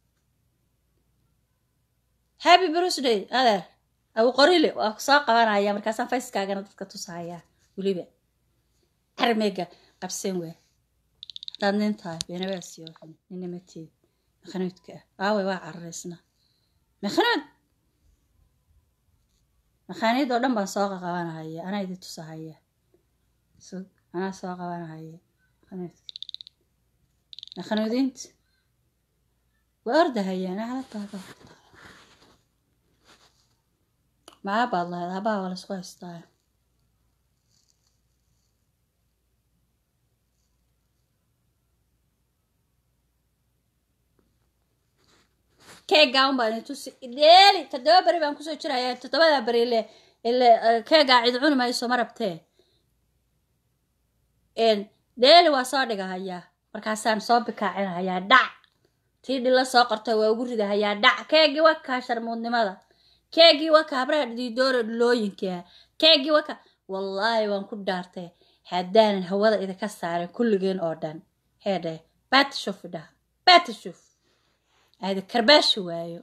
happy birthday adeer abu qorile waa ku soo qabanaya markaasaan facekaagana dadka tusahaya weliba armega qabsan waa haddaad nin tahay beenabaasiyo ninnimateed makhanuudka ah aaway waa cararaysna makhanuud makhaaniid oo dhan baan soo qabanahaya anaa idin tusahaya sug anaa soo qabanahaya makhanuudka makhanuudiinta waa ordahayaan halataada maa baad lahayd habaa waa laisku haystaa keegaa un baan tusi dheeli toddoba beri baan kusoo jiraya toddobada beri ile ile keegaa cid cuni mayso ma rabtee dheeli waa soo dhigahayaa markaasaan soo bikaacinahayaa dhac tii dhilla soo qortay waa ugu ridahayaa dhac keegii wakaa sharmuudnimada keegii waka habraha dhiidoora dhulooyinkaa keegii waka wallaahi waan ku dhaartay haddaanan hawada idinka saarin kulligeen oo dhan heedhe batishuf idhaha batishuf aada karbaashi waayo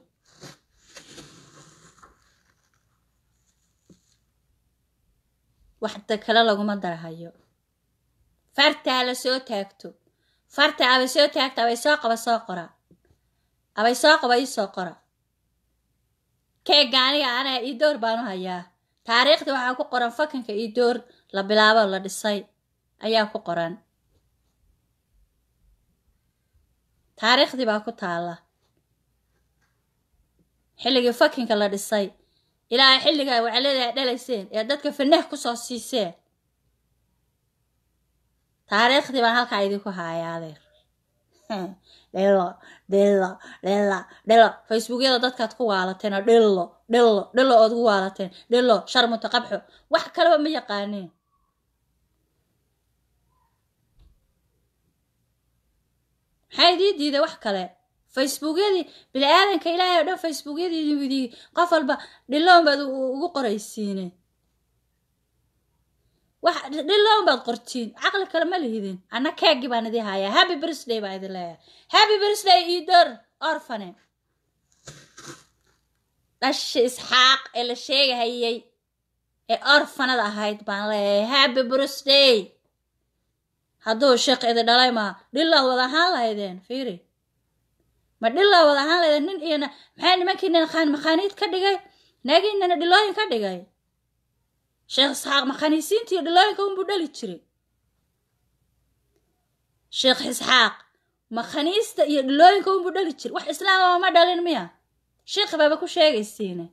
waxda kale laguma darahayo farta hala soo taagto farta abay soo taagto abay soo qaba soo qora abay soo qaba ii soo qora keega aniga anaha ii door baanu hayaa taariikhdii waxaa ku qoran fakanka ii door la bilaabo la dhisay ayaa ku qoran taariikhdii baa ku taalla xilligii fakinka la dhisay ilaa xilligaa wacleedaa dhalayseen ee dadka fanah kusoo siiseen taariikhdii baan halkaa idinku haayaa adeer dhilo dhilo dhilo dhilo facebookyada dadkaad ku waalateen oo dhilo dhilo dhilo ood ku waalateen dhilo sharmuta qabxo wax kaleba ma yaqaaneen maxaa idii diiday wax kale facebookyadii bini aadanka ilaahay oo dhan facebookyadii qof walba dhiloon baad ugu qoraysiine wax dhiloon baad qortiin caqli kale ma lihidin anna keegii baan idii hayaa happy birthday baan idin leeyahay happy birthday idor orfane dhashi isxaaq ee la sheegahayay ee orfanada ahayd baan leeyahay happy birthday hadduu sheekh idi dhalay maa dhilaa wada ahaan lahaydeen fiiri ma dhilaa wada ahaan lahaydeen nin iyo maxaa nimankiina qaan makhaaniid ka dhigay naagiinana dhilooyin ka dhigay sheekh isxaaq makhaaniisiinta iyo dhilooyinka unbuu dhali jiray sheekh isxaaq makhaniista iyo dhilooyinka unbuu dhali jiray wax islaamaba ma dhalin miya sheekh baaba ku sheegaysiine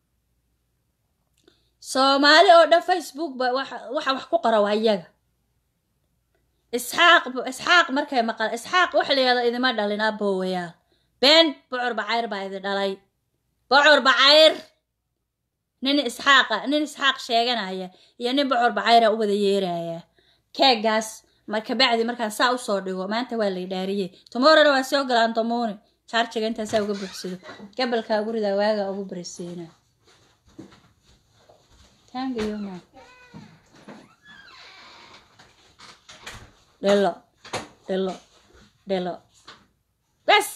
soomaali oo dhan facebook ba waxa wax ku qora waa iyaga isxaaq isxaaq markay maqal isxaaq waxa la yihahda idima dhalin aboowayaal been bocor bacayr baa idi dhalay bocor bacayr nin isxaaqa nin isxaaq sheeganaya iyo nin bocor bacayra u wada yeeraya keegaas marka bacdi markaan saa usoo dhigo maanta waa lay dhaariyey tomorrowna waa soo galaan tomuuni jaarjiga intaasaa uga buuxsado gabalkaa gurida waaga ugu barisiina tangiyoma dhelo dhelo dhelo bes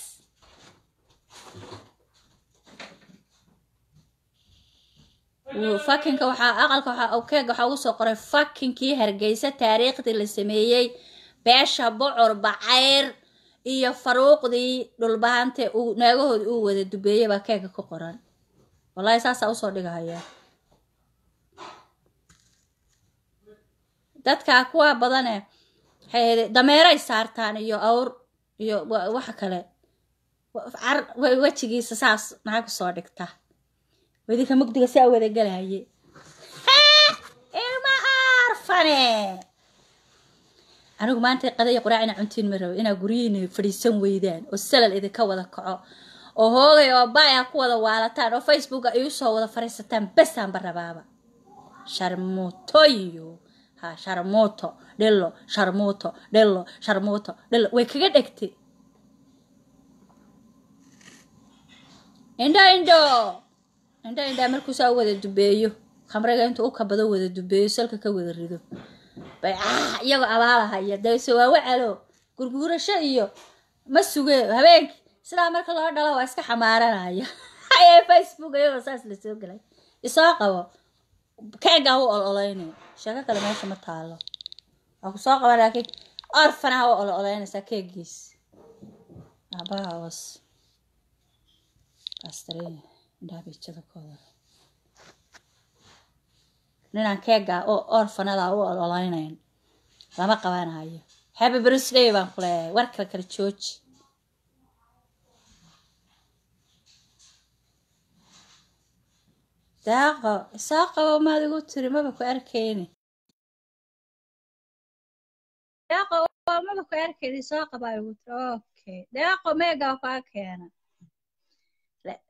fakinka waxaa aqalka waxaa keega waxaa ugu soo qoray fakinkii hargeysa taariikhdii la sameeyey beesha bocor bacayr iyo faruuqdii dhulbahante uu naagahoodi uu wada dubeeyey baa keega ku qoran wallaahi saasaa usoo dhigahayaa dadkaa kuwaa badane dameeray saartaan iyo awr iyo waxa kale wejigiisa saas maxaa kusoo dhigta wadinka mugdiga saa wada galaye ilma arfane anigu maanta qadaya quraac ina cuntiin ma rabo inaa guryihiina fadhiisan weydaan oo salal idinka wada kaco oo hoogay oo baaya ku wada waalataan oo facebooka igu soo wada fariisataan besaanba rabaaba sharmuutoyo ha sharmuuto dhilo sharmuuto dhilo sharmuuto dhilo way kaga dhegtay indho indho indho indhaa markuusaa wada dubeeyo khamriga intuu u kabado wada dubeeyo salka ka wada rido bay ah iyagoo abaalahaya dayse waa wacalo gurguurasho iyo ma suge habeenki sidaa marka loo dhalo waa iska xamaaranaya ayee facebook iyagoo saas lasoo gelay isoo qabo keegaa u ololeynay sheeko kale meesha ma taalo waa ku soo qaba laakiin orfanaha u ololeynaysaa keegiis aabaha was kaastareen indhaha bay jabakooda ninaan keega oo orfanada u ololeynayn lama qabanayo happy birthday baan ku leeyahay war kale kala jooji daaqo soo qabo maad igu tiri maba ku arkayni daaqo maba ku arkayni soo qabaa igu tiri okay daaqo meega kaa keena Le-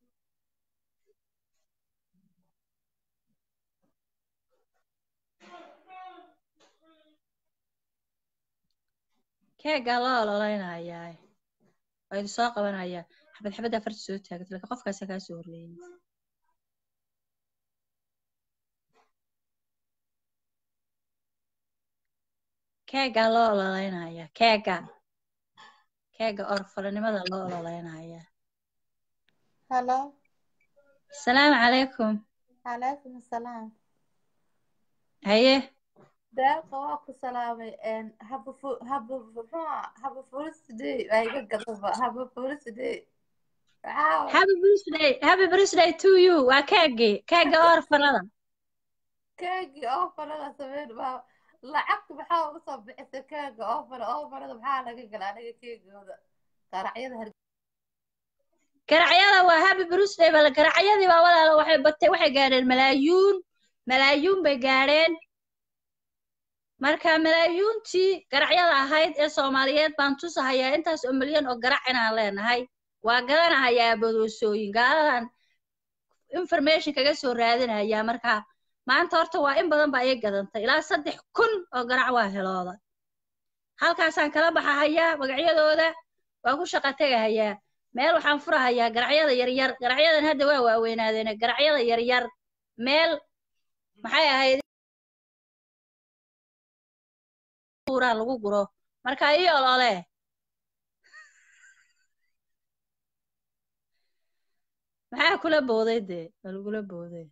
keegaa loo ololeynayaa waa idin soo qabanayaa xabad xabad afarta soo taagata laakiin qofkaasa kaa soo horreeyay keegaa loo ololeynayaa keega keega orfalanimada loo ololeynayaa Hello. asalaamu calaykum Calaykum asalaam. haye Deeqa waa ku salaamay een haba fu haba muxuu ahaa haba fulisidee waa iga gadaba haba fulisidee waxaa happy birthday happy birthday to you waa keegii keega orfanada keegi oo falada sameyn baa lacagta maxaa uga soo bixisay keega oo fala oo falada maxaa laga gala aniga keegooda qaracyada har garacyada waa happy birthday bal garacyadii baa walaalo waxay batay waxay gaadheen malaayuun malaayuun bay gaadheen marka malaayuuntii garacyada ahayd ee soomaaliyeed baan tusahayaa intaas oo milyan oo garac inaan leenahay waa gadanahayaa bodoosooyin gaaladan information kaga soo raadinayaa marka maanta horta waa in badan baa ii gadantay ilaa saddex kun oo garac waa helooda halkaasaan kala baxahayaa magacyadooda waa ku shaqa tegahayaa meel waxaan furahayaa garacyada yaryar garacyadan hadda waa waaweynaadeen garacyada yaryar meel maxay ahayd buuraa lagu guro marka ii olole maxaa kula booday dee waa lagula booday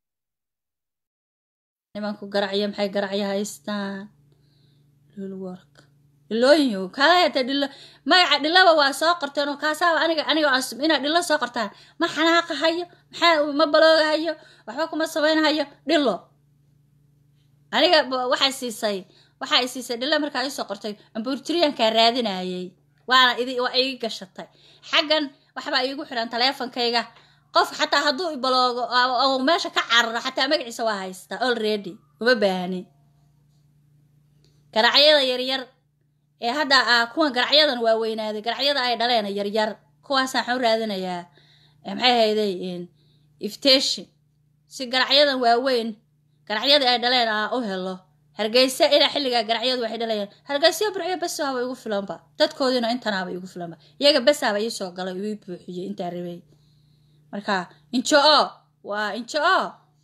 nimanku garacyo maxay garacyo haystaan lulwork dhilooyin kala heta dhilo magaca dhilaba waa soo qorteen oo kaasaaba aniga aniga asum inaad dhilo soo qortaan ma xanaaqahayo maxaa ma baloogahayo waxba kuma samaynahayo dhilo aniga ba- waxay siisay waxay siisay dhilo markaa ii soo qortay ambuurtiriyankaa raadinayay waana idi waa igi gashatay xaggan waxbaa iigu xiran taleefonkayga qof xataa hadduu ibaloogo oo- oo meesha ka cararo xataa magaciisa waa haystaa already uma baahni garacyada yaryar ee hadda ah kuwan garacyadan waa weynaaday garacyada ay dhaleen yaryar kuwaasaan waxaan u raadinayaa eh, maxay hayday iftation si garacyadan waaweyn garacyadii ay dhaleen aa u helo hargeysa ilaa xilligaa garacyadu waxay dhalayaan hargeysa burcyo besaaba igu filanba dadkoodiina intanaaba igu filanba iyaga besaaba ii soo galay ii buuxiyey intaa rabay marka injo o waa injo o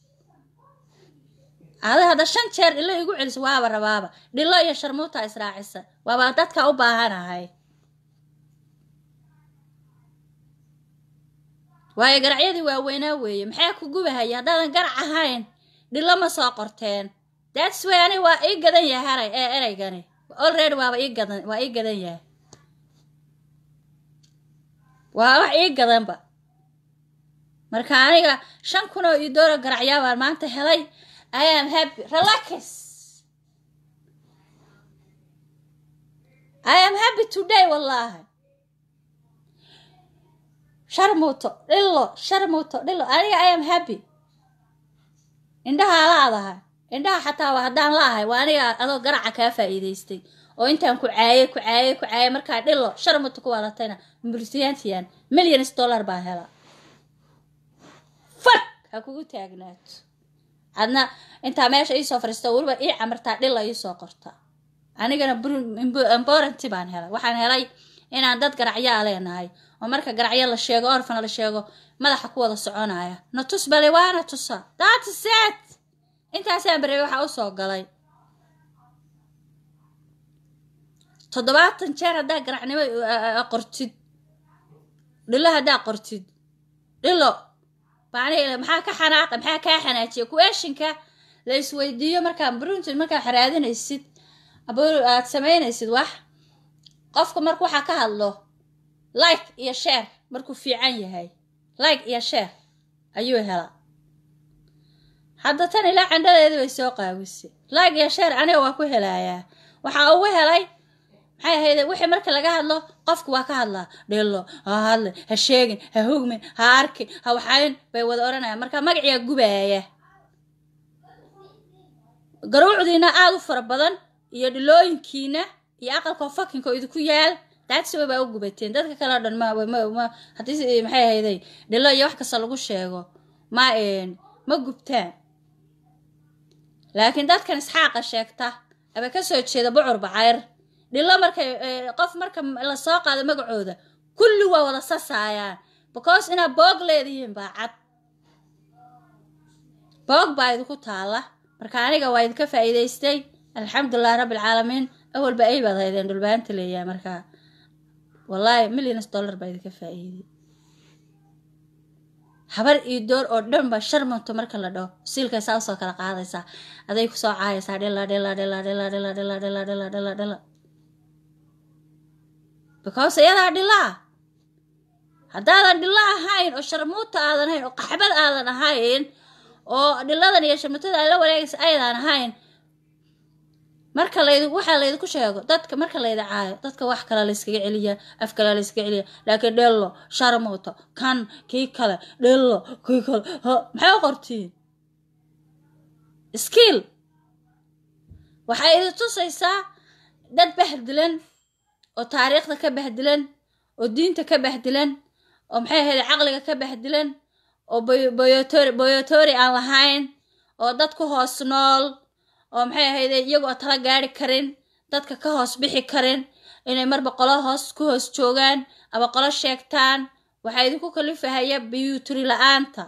ada hadda shan jeer dhilo igu celisa waaba rabaaba dhilo iyo sharmuuta israacisa waaba dadka u baahanahay waayo garacyadii waaweynaa weeye maxaa ku gubahaya haddaadan garac ahayn dhilo ma soo qorteen that's way ani waa ii gadan yahay haray ee ereygani already waaba ii gadan waa ii gadan yahay waa wax ii gadanba marka aniga shan kun oo ii doora garacyaa baan maanta helay I am happy relax I am happy today wallahi sharmuuto dhilo sharmuuto dhilo aniga I am happy indhaha laadahay indhaha xataa waa haddaan laahay waa aniga adoo garaca kaa faa'iidaystay oo intaan ku caayay ku caayay ku caayay markaa dhilo sharmuuto ku waalatayna multiyantiyan millions dollar baan hela fak ha kugu taagnaato adna intaa meesha iisoo fariisto weliba ii camartaa dhila iisoo qorta anigana importanti baan helay waxaan helay inaan dad garacyaa leenahay oo marka garacyo la sheego orfana la sheego madaxa ku wada soconaya na tus bale waana tusa that is it intaasaan bareey waxaa usoo galay toddobaatan jeer haddaa garacnimo uh, qortid dhilo haddaa qortid dhilo macnihii maxaa ka xanaaqa maxaa kaa xanaajiya kueshinka la isweydiiyo markaa bruntin markaa xaraadinaysid abo aad samaynaysid wax qofka marka waxaa ka hadlo like iyo sheer markuu fiican yahay like iyo sheer ayuu helaa hadda tan ilaa candhadeedii bay soo qaabisay like iyo sheer aniga waa ku helayaa waxaa ugu helay maxay ahayd wixii marka laga hadlo qofku waa ka hadlaa dhillo ha hadle ha sheegin ha hugmin ha arkin ha waxayn bay wada odhanayaan marka magaciyaa gubaaya garuucdiina aada u fara badan iyo dhilooyinkiina iyo aqalkoo fakinka oo idinku yaal daadsiba baa u gubateen dadka kale o dhan ma ma ma haddii maxay ahayday dhilo iyo wax kasta lagu sheego ma ma gubtaan laakiin dadkan isxaaqa sheegta aba ka soo jeeda bucur bacayr dhilo markay qof marka la soo qaado magacooda kulli waa wada sasaayaan because inaad boog leedihiin baa cad boog baa idinku taalla marka aniga waa idinka faa'iidaystay alxamdulilahi rabbi alcaalamiin awalba ay baad haydeen dhulbaanta leeyahay markaa wallaahi millions dollar baa idinka faa'iiday habar iyo door oo dhan ba sharmanto marka la dhaho siilkay saa usoo kala qaadaysaa aday kusoo caayaysaa dhila dhila dhila dhila dhila dhila dhila dhila dhila dhila because iyadaa dhilaa haddaadan dhilo ahayn oo sharmuuta aadan ahayn oo qaxbad aadan ahayn oo dhiladan iyo sharmuutada aad la wareegaysa aydan ahayn marka layd waxaa laydinku sheego dadka marka layda caayo dadka wax kale layskaga celiyaa af kale layskaga celiyaa laakiin dhillo sharmuuto kan kii kale dhillo kii kale h maxay u qortiin skill waxay idin tusaysaa dad bahdilan oo taariikhda ka bahdilan oo diinta ka bahdilan oo maxay ahayd caqliga ka bahdilan oo boyotori boyotori aan lahayn oo dad ku hoos nool oo maxay ahayde iyagoo tala gaari karin dadka ka hoos bixi karin inay marba qolo hoos ku hoos joogaan ama qolo sheegtaan waxaa idinku kalifahaya biyuturi la-aanta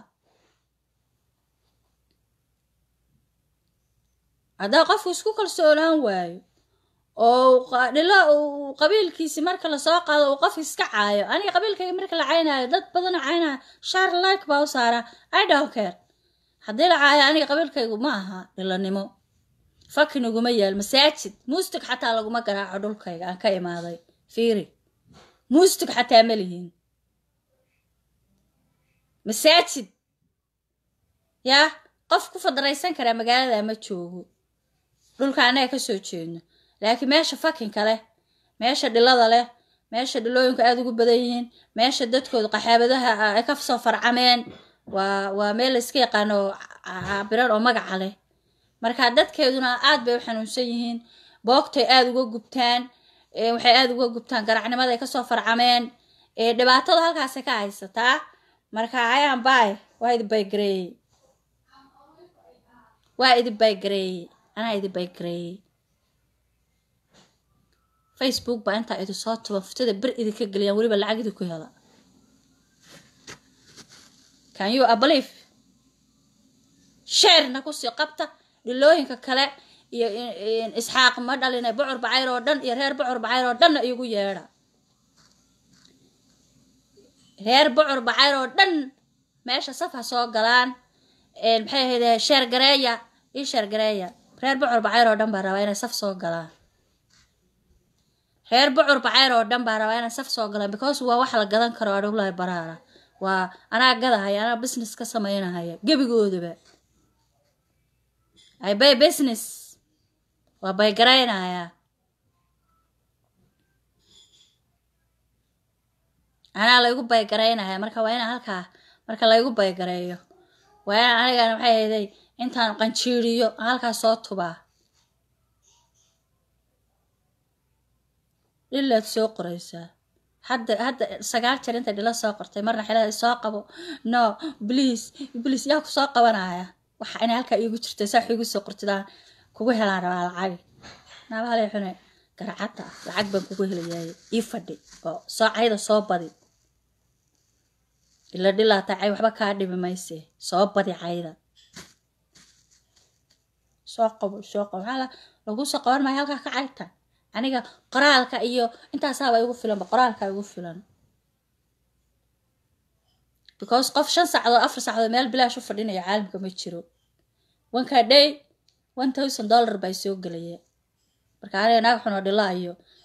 haddaa qofku isku kalsoonaan waayo oo dhilo uu qabiilkiisi marka lasoo qaado uu qof iska caayo aniga qabiilkayga marka la caynaayo dad badanoo caynaayo shaar like baa u saaraa i don't care haddii la caayo aniga qabiilkaygu ma aha dhilonimo fakin uguma yaal masaajid muustig xataa laguma garaaco dhulkayga aan ka imaaday fiiri muustig xataa ma lihiin masaajid yaa qof ku fadaraysan karaa magaalada ma joogo dhulka annaga ka soo jeedno laakiin meesha fakinka leh meesha dhilada leh meesha dhilooyinku aada ugu badan yihiin meesha dadkooda qaxaabadaha ay ka soo farcameen waa waa meel la iska yaqaano cabiran oo magaca leh marka dadkeeduna aad bay u xanuunsan yihiin boogtay aada uga gubtaan waxay aada uga gubtaan garacnimada ay kasoo farcameen dhibaatada halkaasay ka haysataa marka ayaan baay waa idi baygareeyey waa idi baygareeyey anaa idi baygareeyey facebook baa intaa idi soo tuba futada ber idinka geliyaan weliba lacag idi ku hela can you abalieve sheerna kusii qabta dhilooyinka kale iyo isxaaq ma dhalina bucur bacayr oo dhan iyo reer bucur bacayr oo dhanna igu yeedha reer bucur bacayr oo dhan meesha saf ha soo galaan maxay ahayde sheer gareeya ii sheer gareeya reer bucur bacayr oo dhan baa rabaa inay saf soo galaan reer bucur bacayr oo dhan baa rabaa inay saf soo galaan because waa wax la gadan karo adhowlahay baraara waa anaa gadahaya anaa business ka samaynahaya gebigoodaba ay bay business waa baygaraynaya anaa laygu baygaraynaya marka waa inaan halkaa marka laygu baygareeyo waa inaan anigana maxay hayday intaan qanjiiriyo halkaa soo tubaa dhilaad soo qoraysaa hadda hadda sagaal jeer intay dhilo soo qortay marna xilada soo qabo no bliis bliis yaa ku soo qabanaya waxa inay halkaa iigu jirta saa igu soo qortidaan kugu helaan rabaa lacag naabahale xune garacadda ah lacag baan kugu helayaay ii fadhi oo soo cayda soo badi ila dhilaata cay waxba kaa dhibi mayse soo badi cayda soo qabo soo qabo maxaa lagu soo qaban maayo halkaa ka cayta aniga qoraalka iyo intaasaaba igu filanba qoraalka igu filan because qof shan sacdood afar sacdood meel bilaash u fadhinaya caalamka ma jiro wankaa day one thousand dollar baa soo gelaya marka aniga naag xunoo dhilaayo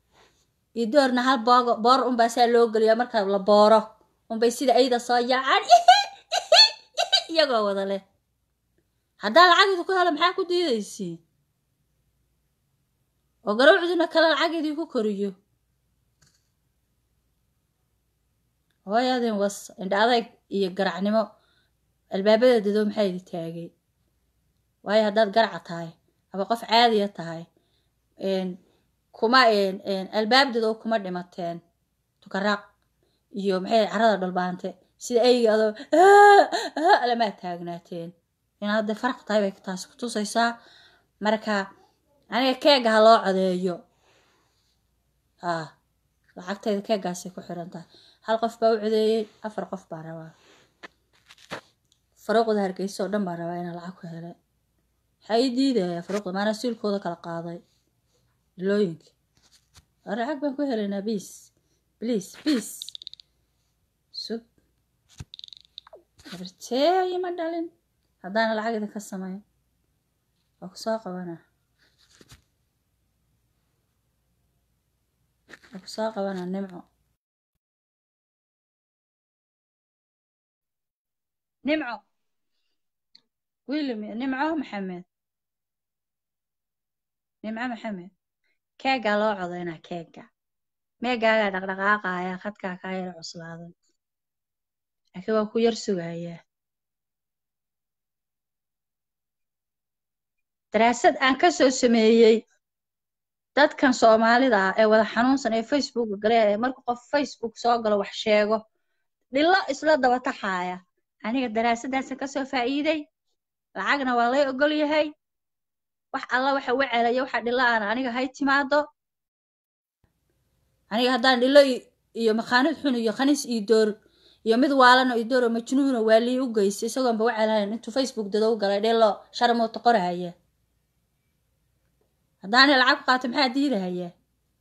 iyo doorna hal boogo boor unbaa saa loo geliyaa marka la booro unbay sida ayda soo yaacaan iyagoo wada leh haddaa lacagidi ku helo maxaa ku diidaysiin oo garowcduna kale lacagidii ku koriyo hooyadin was indha adayg iyo garacnimo albaabada dado maxaa idi taagay waayo haddaad garaca tahay ama qof caadiya tahay kuma albaabdado kuma dhimateen tukaraaq iyo maxay carada dhulbaante sida ayga adoo lamaa taagnaateen inaad hadday faraq tahay bay taasi ku tusaysaa marka aniga keega ha loo codeeyo haa lacagtayda keegaasay ku xiran tahay hal qof baa u codeeyey afar qof baa rabaa faruuqda hargeysa oo dhan baa rabaa inaa lacag ku helay waxaa ii diidaya faruuqda maana siilkooda kala qaaday ilooyinka lacag baan ku helaynaa biis bliis biis sug abarteeyi ma dhalin haddaana lacag idinka samayn waa ku soo qabanaa waa ku soo qabanaa nimco nimco wiilmi nimco maxamed nimco maxamed keegaa loo codaynaa keega meegaagaa dhaqdhaqaaqaya khadkaa kaa yara cuslaaday laakiin waa ku yar sugayaa daraasad aan ka soo sameeyey dadkan soomaalida ah ee wada xanuunsan ee facebooka gale ee marka qof facebook soo galo wax sheego dhilo isla daba taxaaya aniga daraasadaasan kasoo faa'iiday lacagna waa lay ogol yahay wax alla waxa wacelaya waxa dhilo aan aniga hay timaado aniga haddaan dhilo iyo makhaanid xun iyo khaniis iyo door iyo mid waalano iyo door oo majnuuno waa lii u geystay isagoonba wacelahayn intuu facebook dadow galay dhilo sharmuuta qorahaya haddaanay lacag ku qaato maxaa diidahayaa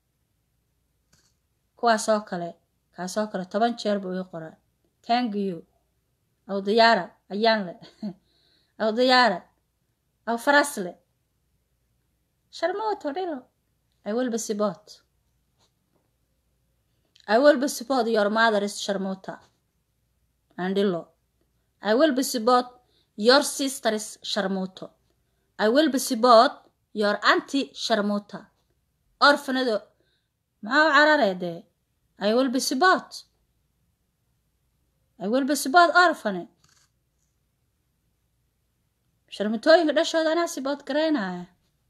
kuwaasoo kale kaasoo kale toban jeer buu ii qoraa tangiyo aw diyaara ayaan le aw diyaara aw farasle sharmuuto dhilo I will be support I will be support your mother is sharmuuta and dhilo I will be support your sister is sharmuuto I will be support your anti sharmuuta orfanado maxaa u cararee dee I will be support I will be support orfane sharmutooyinka dhashooda anaa sibood garaynaya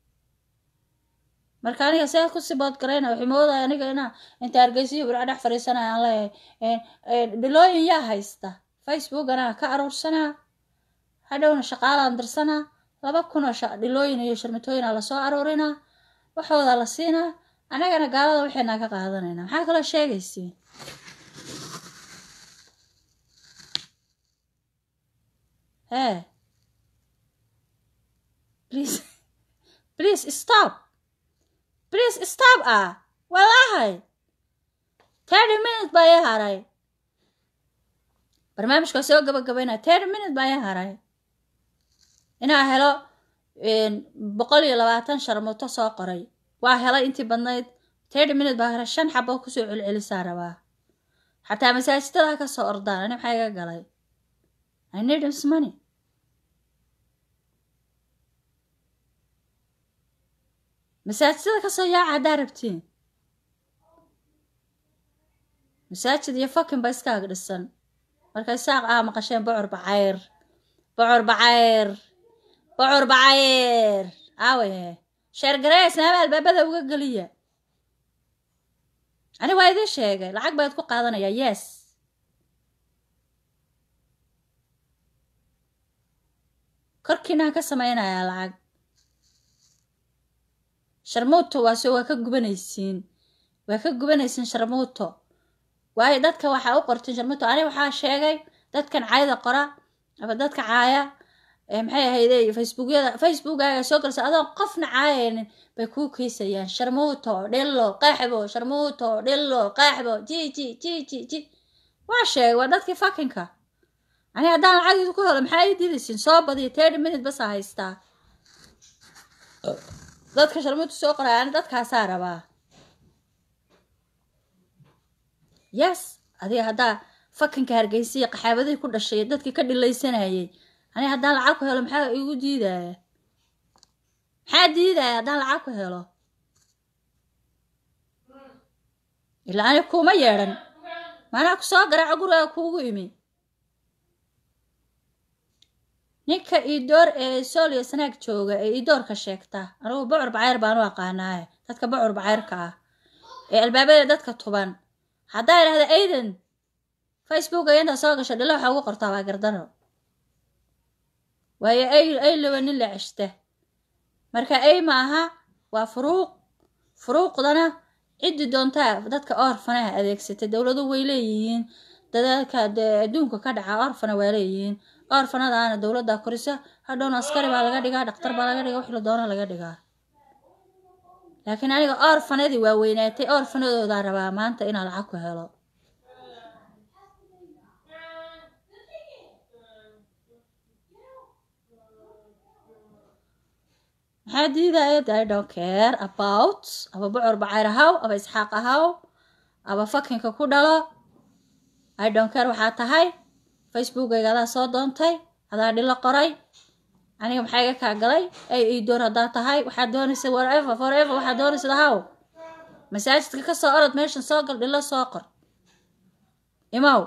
marka aniga see ku sibood garaynaya waxay moodaya aniga inaa inta hargeysiyo burca dhex fadhiisanaya aan leeyahay dhilooyin yaa haysta facebook anaa ka aruursanaa hadhowna shaqaalaan dirsanaa laba kunoo dhilooyin iyo sharmatooyina lasoo aruurinaa waxooda la siinaa annagana gaalada waxaynaa ka qaadanaynaa maxaa kaloo sheegaysiin hee please please stop please stop ah wallaahay thirty minute baa ii haray barnaamijkaa soo gabagabaynaa thirty minute baa ii haray inaa helo boqol iyo labaatan sharmuuto soo qoray waa helay intii badnayd thirty minute baa hore shan xabo kusoo celcelisaa rabaa xataa masaajidada ka soo ordaan ani maxaa iga galay i need his money masaajidada kasoo yaaca haddaa rabtiin masaajid iyo fakin ba iskaaga dhisan marka isaaq ah maqasheen bocor bacayr bocor bacayr bocor bacayr aawe sheergaree islaama albaabada uga geliya ani waa idiin sheegay lacag baad ku qaadanayaa yes korkiinaan ka samaynayaa lacag sharmuuto waase waa ka gubanaysiin waa ka gubanaysiin sharmuuto waayo dadka waxaa u qorteen sharmuuto ani waxaa sheegay dadkan cayda qora ama dadka caaya maxay ahayde facebookyada facebookaaga soo galsa adoon qofna caayaynin bay kuu kiisayaan sharmuuto dhillo qaxbo sharmuuto dhillo qaxbo ji ji ji ji ji waa sheegay waa dadkii fakinka ani haddaan lacagiidu ku helo maxaa ii diidaysiin soo badiya thirty minute basa haystaa dadka sharmuuta soo qoraya ani dadkaasaa rabaa yes adiga haddaa fakinka hargeysiya qaxaabadihii ku dhashay dadkii ka dhilaysanayay aniga haddaan lacag ku helo maxaa igu diidaya maxaa diidaya haddaan lacag ku helo ilaa aniga kuuma yeedhan maanaa ku soo garaaco gurigaa kuugu imi ninka iidoor ee sooliyo sanaag jooga ee iidoorka sheegta anugu bocor bacayr baan u aqaanaaye dadka bocor bacayrka ah ee albaabada dadka tuban haddaa idhahda aidan facebooka inta soo gasho dhilo waxaa ugu qortaa waa gardano waayo ay ay laba nin la ceshta marka ay ma aha waa furuuq furuuqdana ciddi doontaa dadka orfanaha adeegsatay dowladu way leeyihiin dadaalka dee adduunka ka dhaca orfana waa leeyihiin orfanadaana dowladda korisa hadhowna askari baa laga dhigaa dhaktar baa laga dhigaa wixii la doona laga dhigaa laakiin aniga orfanadii waa weynaatay orfanadoodaa rabaa maanta inaan lacag ku helo maxaa diidaya i don't care about aba bocor bacayr ahaw aba isxaaq ahaw aba fakinka ku dhalo i don't care waxaa tahay facebookayga adaa soo doontay adaa dhilo qoray aniga maxaa iga kaa galay ay ii doon haddaa tahay waxaad doonaysa whatever forever waxaad doonaysa haw masaajidka ka soo orod meeshan soo gal dhilo soo qor imow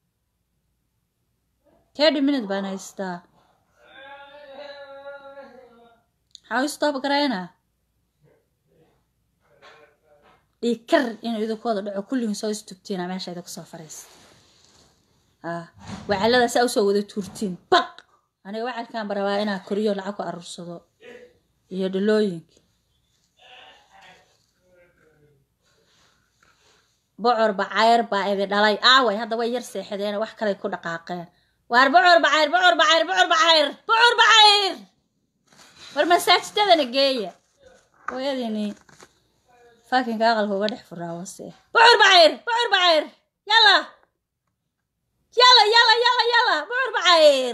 thirty minute baan haystaa maxaa u stop garaynaa dhiikar inuu idinkooda dhaco kullihin soo istugtiina meesha idinku soo fariisa wacalada saa usoo wada tuurtiin baq aniga wacalkaan ba rabaa inaa koriyo lacag ku aruursado iyo dhalooyinka bocor bacayr baa idi dhalay aaway hadda way yar seexadeen wax kaley ku dhaqaaqeen waar bocor bacayr bocor bacayr bocor bacayr bocor bacayr war masaajidadana geeya hooyadiini faakinka aqalka uga dhex furaa wase bocor bacayr bocor bacayr yalla yalla yalla yalla yalla bocor bacayr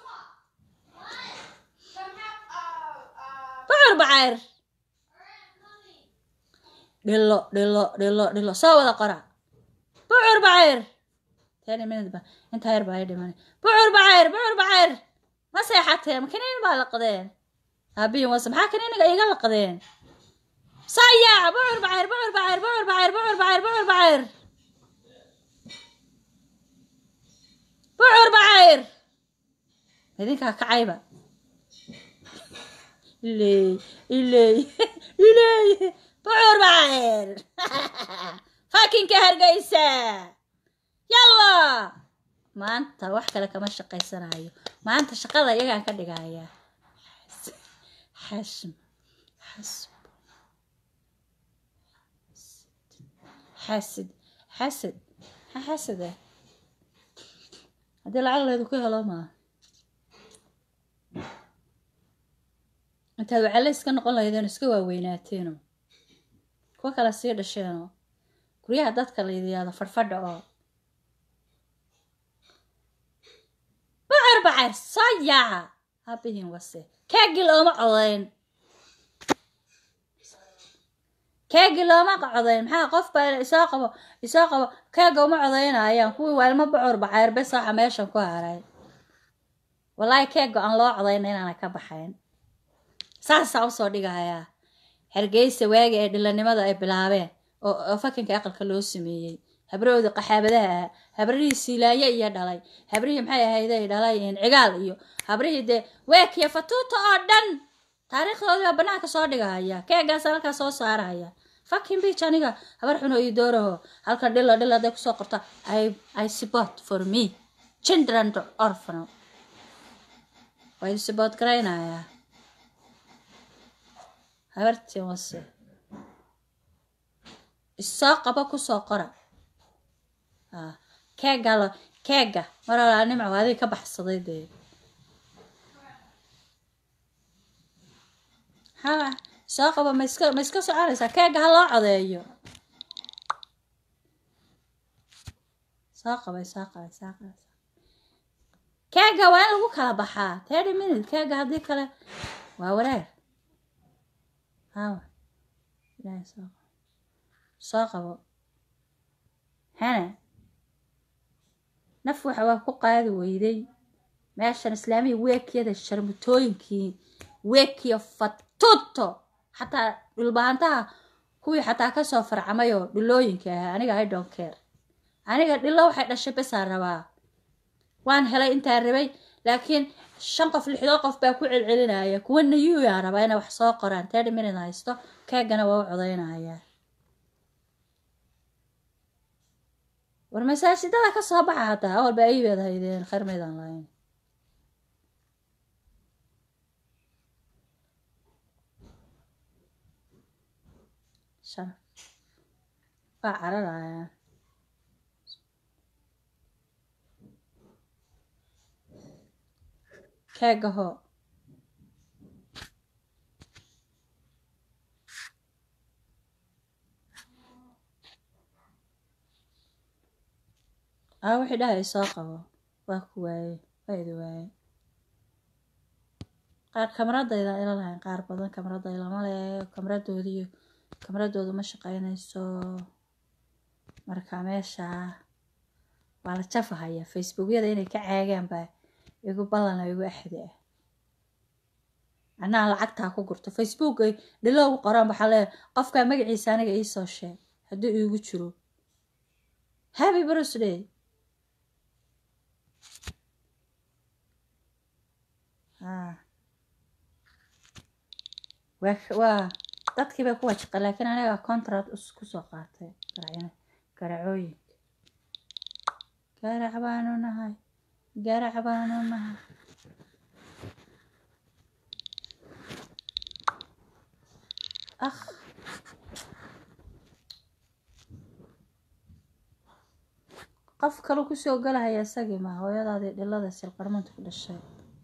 bocor bacayr dhilo dhilo dhilo dhilo soo wada qora bocor bacayr tani minute ba intaa yar baa i dhimanay bocor bacayr bocor bacayr ma seexatee makiniin baa laqdeen aabihin wase maxaa kiniiniga iga laqdeen sayaac bocor bacayr bocor bacayr bocor bacayr bocor bacayr bocor bacayr bocor bacayr idinkaa kacayba iley iley iley bocor bacayr fakinka hargeysa yalla maanta wax kale kama shaqaysanayo maanta shaqada iyagaan ka dhigayaa xasm xasb xasid xasad maxaa xasada haddii lacag leedu ku helo maa intaad wacale iska noqon lahaydeen iska waaweynaateeno kuwa kale sii dhasheenoo guryaha dadka la yidhaahdo fadhfadha oo bocor bacayr soo yaaca habihin wase kaagi looma codayn kaagi looma codayn maxaa qof baa isoo qabo isoo qabo kaaga uma codaynayaan kuwii waalmo bocor bacayr bes waxa meeshan ku haray wallaahi keega aan loo codayna inaana ka baxayn saasaa usoo dhigayaa hargeysa waagi ee dhilanimada ay bilaabeen oo fakinka aqalka loo sameeyey habrahooda qaxaabadaha ah habrihii siilaaye iyo dhalay habrihii maxay ahayday dhalay cigaal iyo habrihii dee weekiya fatuuta oo dhan taariikhdoodii baa banaanka soo dhigahaya keegaasa halkaa soo saarahaya fakin bich aniga habar xuno iyo dooraho halkan dhilo dhilo hadday kusoo qorta i i support for me children orphano waa idin support garaynayaa habartii wase isoo qabo kusoo qora keega lo keega mar alaa nimco adiga ka baxsaday dee haa soo qabo ma iska ma iska soconaysaa keega ha loo codeeyo soo qabay soo qabay soo qabay keega waa in lagu kala baxaa thirty minute keega haddii kale waa wareer hawa ilaahay soo qabo soo qabo hana naf waxa waa ku qaadi weyday meeshan islaamiya weekiyada sharmutooyinkii weekiya fatuto xataa dhulbahantaha kuwii xataa kasoo farcamay oo dhilooyinka ahaa aniga i don't care aniga dhilo waxay dhashay besaa rabaa waan helay intaa rabay laakiin shan qof lixdoo qof baa ku celcelinaya kuwa nayuyaa rabaa inay wax soo qoraan thirty minute haysto keegana waa u codaynaya war masaajidada ka soo baxa hataa awal baa iibeed haydeen khayr maydaan lahayn shan waa cararaya keega hoo aa wixii dhahay soo qabo waa ku waaye waa idi waaye qaar kamaradayda ila lahayn qaar badan kamarada ilama le kamaradoodiyo kamaradoodu ma shaqeynayso marka meesha waa la jafahaya facebookyada inay ka caagaan baa igu ballan oo igu axdi ah anaa lacagtaa ku gurto facebook ay dhiloogu qoraan waxaa leeyahay qofkaa magaciisa aniga iisoo sheeg hadduu iigu jiro happy birthday ah waa waa dadkii bay ku wajiqa laakiin aniga contract us kusoo qaatay garacyo garacooyinka garac baanu nahay garac baanu nahay akh qof kale kusoo galahaya isagii ma hooyadaadii dhilada silqarmanta ku dhashay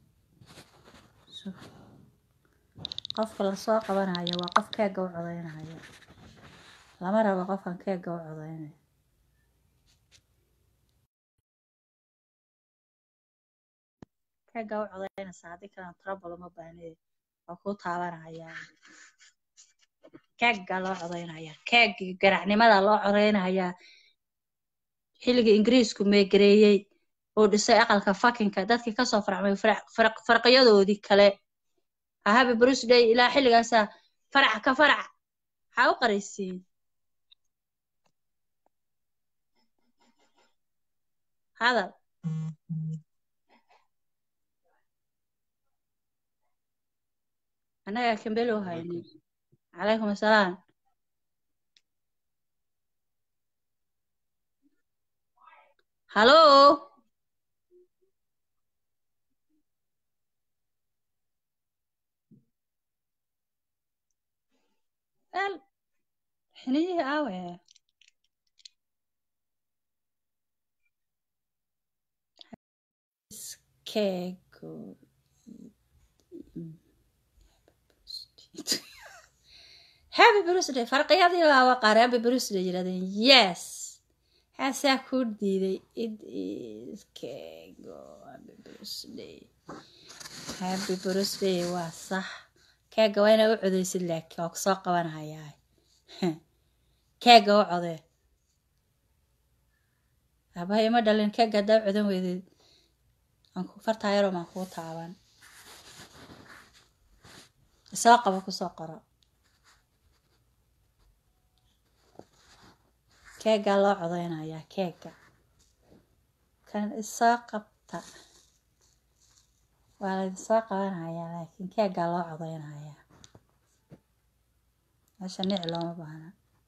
qofka lasoo qabanaya waa qof keega u codaynaya lama rabo qofkan keega u codaynaya keega u codaynaysa haddii kalena trouble uma baahneed waa kuu taabanaya keega loo codaynaya keegii garacnimada loo codaynaya xilligii ingiriisku meegareeyey uu dhisay aqalka fakinka dadkii kasoo farcmay farqiyadoodii kale happy birthday ilaa xilligaasa farac ka farac maxaa u qaraysiin hadal annagaa kambelo haynin calaykum assalaam hallo el xiniyihii aawe keego happy birthday farqiyadii laaba qaar happy birthday yirahdeen yes haasaa ku diiday it is keego happy birthday happy birthday waa sax keega waa inaa u codeysid laakiin waa kusoo qabanayaa keega u codee abahay ima dhalin keega haddaa u codan weydeed aan ku fartaa yaroo maan kuu taaban isoo qabo kusoo qoro keegaa loo codeynayaa keega kan isoo qabta waa laidinsoo qabanayaa laakiin keegaa loo codeynayaa meesha nici looma baahna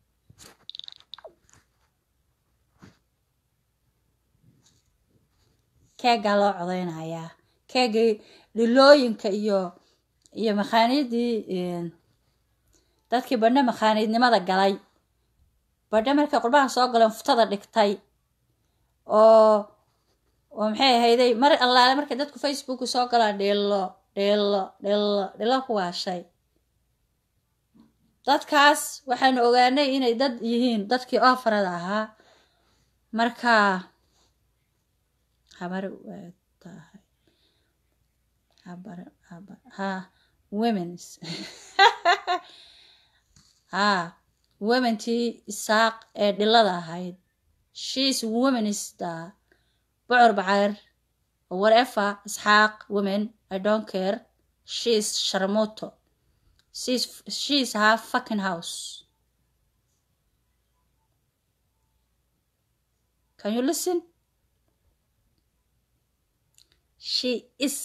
keegaa loo codeynayaa keegii dhilooyinka iyo iyo makhaaniidii dadkii badhe makhaaniidnimada galay badhe markay qurbaha soo galeen futada dhigtay oo oo maxay ahayday mar allaale markay dadku facebook soo galaan dhilo dhilo dhilo dhilo ku waashay dadkaas waxaanu ogaanay inay dad yihiin dadkii oofarada ahaa marka habar waa tahay habar habar ha womens ha womentii isaaq ee dhilada ahayd she's woman is the bocor bacayr or whatever isxaaq women i don't care she's sharmoto she's she's her fucking house can you listen she is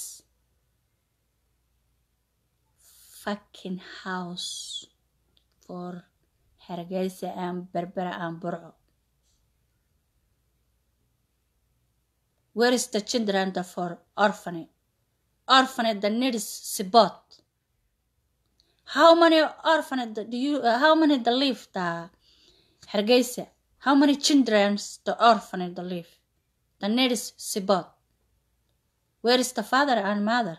fucking house for hargeysa aan berbera aan burco where is the children the for orphanage orphanage the needs support how many orphanage do you uh, how many the live the hargeysa how many children the orphanage the live the needs support where is the father and mother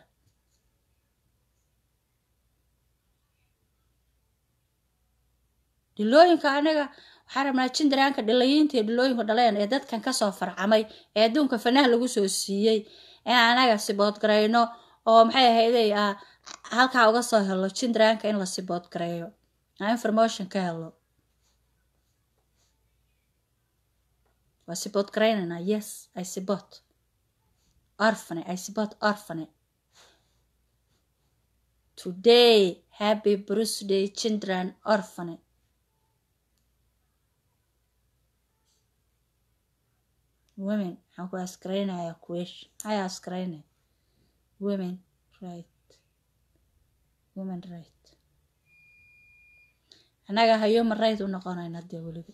dhilooyinka anaga waxaan rabnaa jindaraanka dhilayiinta iyo dhilooyinka dhaleen ee dadkan kasoo farcamay ee adduunka fanaha lagu soo siiyey in anaga siboodgarayno oo maxay ahayday ah halkaa uga soo helo jindaraanka in la siboodgareeyo aan information ka helo waa siboodgaraynaynaa yes i sibot orphane i sibot orphane today happy birthday children orphane women waxaan ku askaraynayaa kuwesh maxay askarayna women right women right annaga human right u noqonayna dee weliba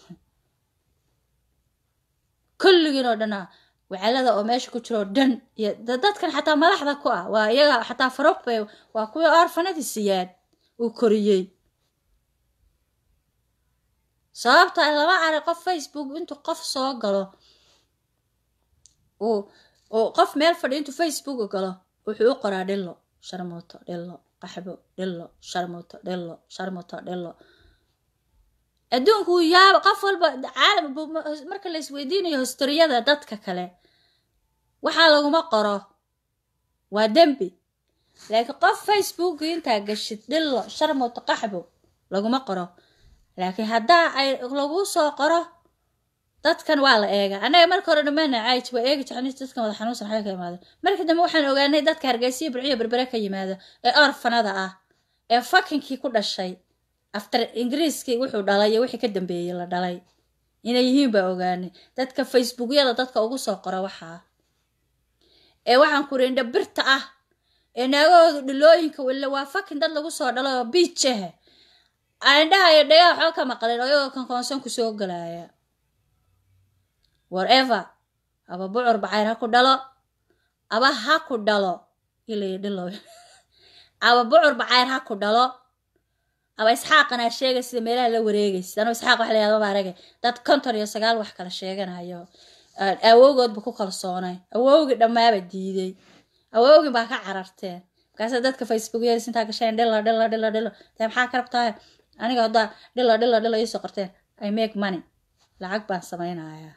kulligiin oo dhan ah wacalada oo meesha ku jiro oo dhan iyo dadkan xataa madaxda ku ah waa iyaga xataa faruuq bay waa kuwii orfanadii siyaad uu koriyey sababta lama arag qof facebook intuu qof soo galo uu uu qof meel fadhi intuu facebook galo wuxuu u qoraa dhillo sharmuuto dhillo qaxbo dhillo sharmuuto dhillo sharmuuto dhillo adduunku uu yaaba qof walba caalam marka la isweydiinayo historiyada dadka kale waxaa laguma qoro waa dembi laakiin qof facebook intaa gashid dhillo sharmuuto qaxbo laguma qoro laakiin haddaa ay lagu soo qoro dadkan waa la eega annaga marka hore dhammaana caaj waa eegi jecnay dadkan wada xanuunsan xaga ka yimaado markii dambe waxaan ogaanay dadka hargeysiya burciyo berbere ka yimaado ee orfanada ah ee fakinkii ku dhashay after ingiriiskii wuxuu dhalay iyo wixii ka dambeeyey la dhalay inay yihiin baa ogaanay dadka facebookyada dadka ugu soo qora waxaa ee waxaan ku rindha birta ah ee naagahoodu dhilooyinka walla waa fakin dad lagu soo dhalo oo biijaha aandhahayo dhagaa waxba ka maqlin oo iyagoo kankoonsan kusoo galaya whatever aba bucur bacayr ha ku dhalo aba ha ku dhalo ilay dhilo aba bucur bacayr ha ku dhalo aba isxaaqana sheegay sida meelaha la wareegaysa anuu isxaaq wax layahdo ma aragay dad konton iyo sagaal wax kala sheeganayo awowgoodba ku kalsoonay awowgii dhammaaba diiday awowgii baa ka cararteen markaasa dadka facebook yeelis intaa gasheen dhilo dhilo dhilo dhilo dee maxaa ka rabtaa aniga haddaa dhilo dhilo dhilo iisoo qorteen i make money lacag baan samaynayaa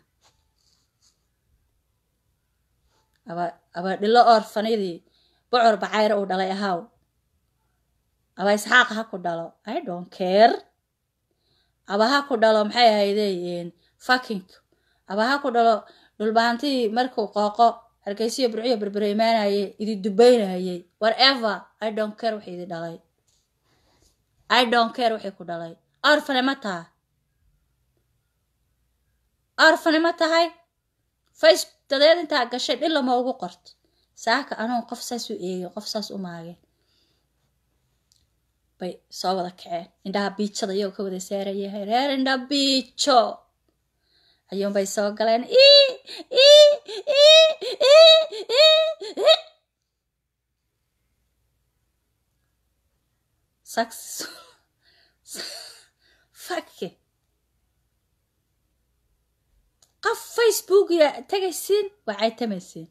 aba aba dhilo orfanidii bocor bacayre uu dhalay ahaw aba isxaaq ha ku dhalo i don't care aba ha ku dhalo maxay ahaydeen fakink aba ha ku dhalo dhulbaantii markuu qooqo hargeysiyo burciyo berbere imaanayay idi dubaynayay whatever i don't care wixii idi dhalay i don't care wixii ku dhalay orfane ma taha orfane ma tahay face dadeed intaa gashay dhilla ma ugu qorto saaka anugu qof saas u eegay qof saas u maageen bay soo wada kaceen indhaha biijada iyagoo ka wada saarayahay reer indha biijo ayuunbay soo galeen fake qof facebookiya tegaysiin waa caytamaysiin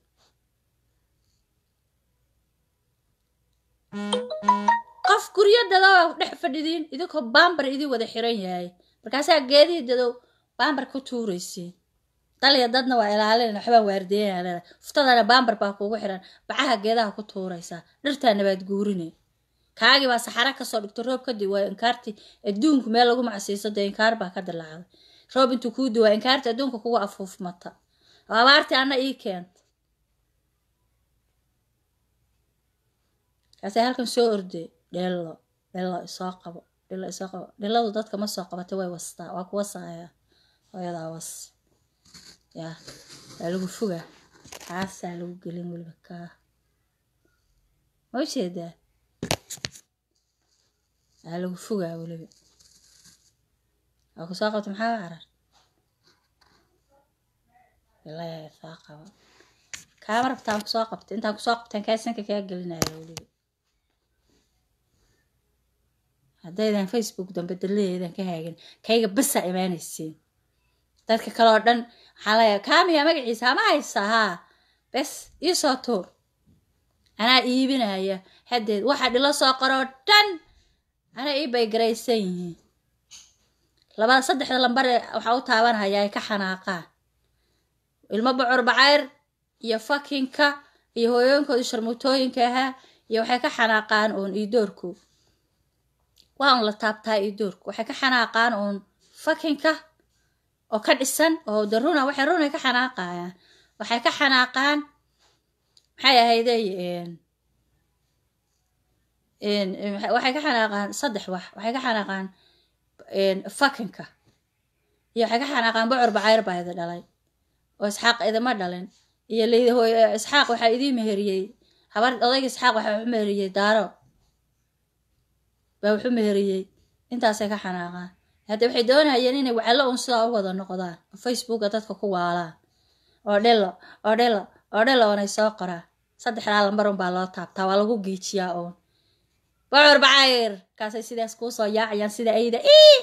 qof guryo dadow dhex fadhidiin idinkoo baambar idin wada xiran yahay markaasaa geedihii dadow baambar ku tuuraysiin daliya dadna waa ilaalin waxbaa waardeynaa uftadana baambar baa kuugu xiran bacaha geedaha ku tuuraysaa dhirtaa nabaad guurine kaagii baa saxara kasoo dhigto roob kadib waa inkaartii adduunku meel lagu macsiiso dee inkaar baa ka dilaacday roob intuu kuu duwaa inkaarta adduunka kugu afuufmata oo abaartii anna ii keenta kaasay halkan soo ordey dhello dhello isoo qabo dhello isoo qabo dhelladu dadka ma soo qabata way wastaa waa ku wasaaya hooyadaa was yaa waa lagu fogaa kaasaa lagu gelin weliba kaa ma ujeedaa waa lagu fogaa weliba waa ku soo qabta maxaa carar ilaa soo qabo kaama rabtaan kusoo qabta intaan kusoo qabtaan kaa sanka kaa gelinaya weliba haddaydan facebook dambe daladeedan ka haagin kayga basaa imaanaysiin dadka kale oo dhan waxaa layaa kaamiya magaciisa hama haysaa haa bes ii soo tuur anaa iibinaya haddeed waxa dhilo soo qoroo dhan anaa ii baygaraysan yihiin labada saddexda lambare waxaa u taabanhaya ay ka xanaaqaan ilmo bocor bacayr iyo fakinka iyo hooyooyinkooda sharmutooyinka ahaa iyo waxay ka xanaaqaan uun iidoorku waa un la taabtaa iidoorku waxay ka xanaaqaan uun fakinka oo ka dhisan oo de runa waxay runay ka xanaaqayaan waxay ka xanaaqaan maxay ahayday waxay ka xanaaqaan saddex wax waxay ka xanaaqaan fakinka iyo waxay ka xanaaqaan bocor bacayr baa idi dhalay oo isxaaq idima dhalin iyo leydi hooy isxaaq waxaa idii meheriyey habar odayga isxaaq waxaa wuxu meheriyey daaro baa wuxu meheriyey intaasay ka xanaaqaan hadda waxay doonayeen inay wacallo un sidaa u wada noqdaan oo facebooka dadka ku waalaan oo dhelo oo dhelo oo dhelo oonay soo qoraan saddexdaa lambar un baa loo taabtaa waa lagu giijiyaa uun bocor bacayr kaasay sidaas kuu soo yaacayaan sida ayda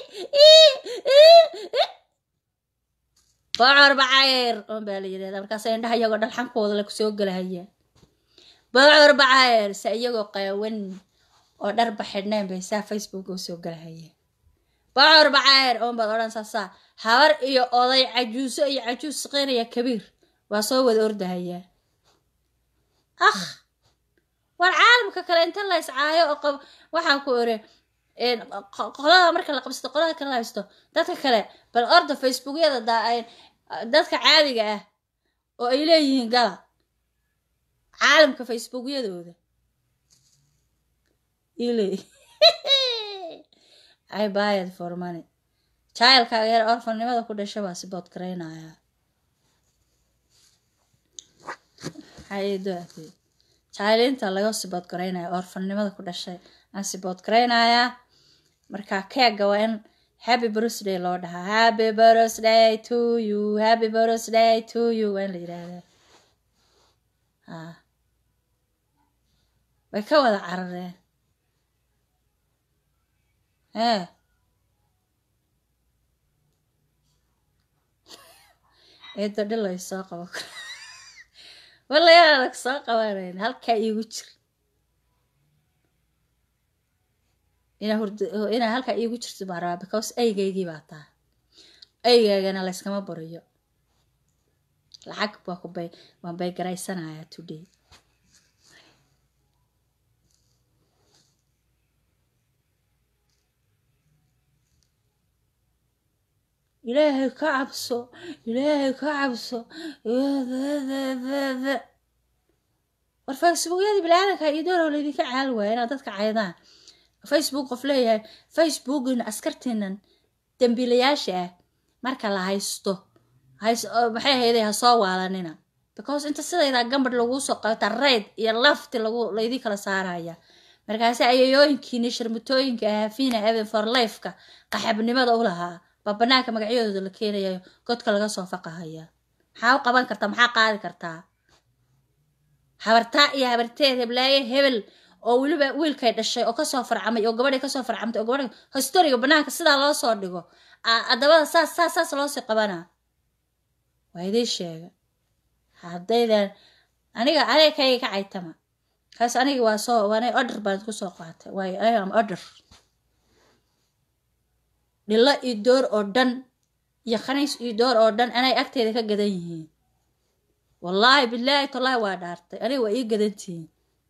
bocor bacayr un baa la yidhahdaa markaasay indhaha iyagoo dhalxankooda la kusoo gelahaya bocor bacayr se iyagoo qaawan oo dharba xidhneen bay saa facebook u soo gelahaya bocor bacayr un baad odhan saasaa habar iyo oday cajuuso iyo cajuus siqeynaya kabiir waa soo wada ordahayaa akh war caalamka kale inta la iscaayo oo qab waxaan ku ore qolada marka la qabsato qolada kale la haysto dadka kale bal orda facebookyada dadka caadiga ah oo ay leeyihiin gala caalamka facebookyadooda ile i bayad for money jacylkaaga yar orfannimada ku dhasha baa sibood garaynaya maxaa jacaylinta laga sibood garaynaya orfannimada ku dhashay aan sibood garaynayaa marka keega waa in happy birthday loo dhahaa happy birthday to you happy birthday to you waa in la yidhaahdaa a way ka wada carareen ee eedo dhilay soo qabo walayaa adag soo qabanayn halkaa iigu jir inaa halkaa iigu jirto baan rabaa because aygaygii baa taa aygaygana layskama bariyo lacag baa ku bay waan bay garaysanayaa today ilaahay ka cabso ilaahay ka cabso war facebookyadii bilaadanka iyo dooroo laydinka caal waaya inaad dadka caydaan facebook qof leeyahay facebookina askartiinan dambiilayaasha ah marka la haysto maxay ahayday ha soo waalanina because inta sidaydaa gambadh laguu soo qabta rayd iyo lafti lagu laydii kala saaraya markaasi ayayooyinkiini sharmutooyinka ahaa fina evan for lifeka qaxabnimada u lahaa baa banaanka magacyadooda la keenayayo godka laga soo faqahaya maxaa u qaban kartaa maxaa qaadi kartaa habartaa iyo habarteed heblaaye hebel oo weliba wiilkay dhashay oo kasoo farcamay oo gabadhay kasoo farcamtay oo gabadha historiga banaanka sidaa loo soo dhigo adabada saas saas saas loosii qabanaa waa idii sheega haddaydan aniga aniga kayga ka caytama kaas aniga waa soo waana order baan ku soo qaatay waayo i am order dhilo iyo door oo dhan iyo khaniis iyo door oo dhan anay agteeda ka gadan yihiin wallaahi bilaahi tallaahi waa dhaartay aniga waa ii gadantihiin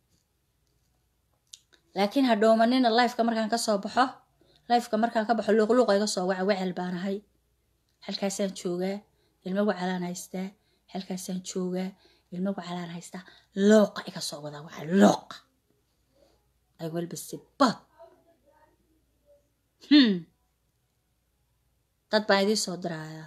laakiin ha dhoomanina lifeka markaan kasoo baxo lifeka markaan ka baxo luuqluuqa iga soo waca wecel baan ahay halkaasaan joogaa ilmo wacalaan haystaa halkaasaan joogaa ilmo wacalaan haystaa looqa iga soo wadaa waxaa looqa ay walba sibad hmm dad baan idiin soo dirayaa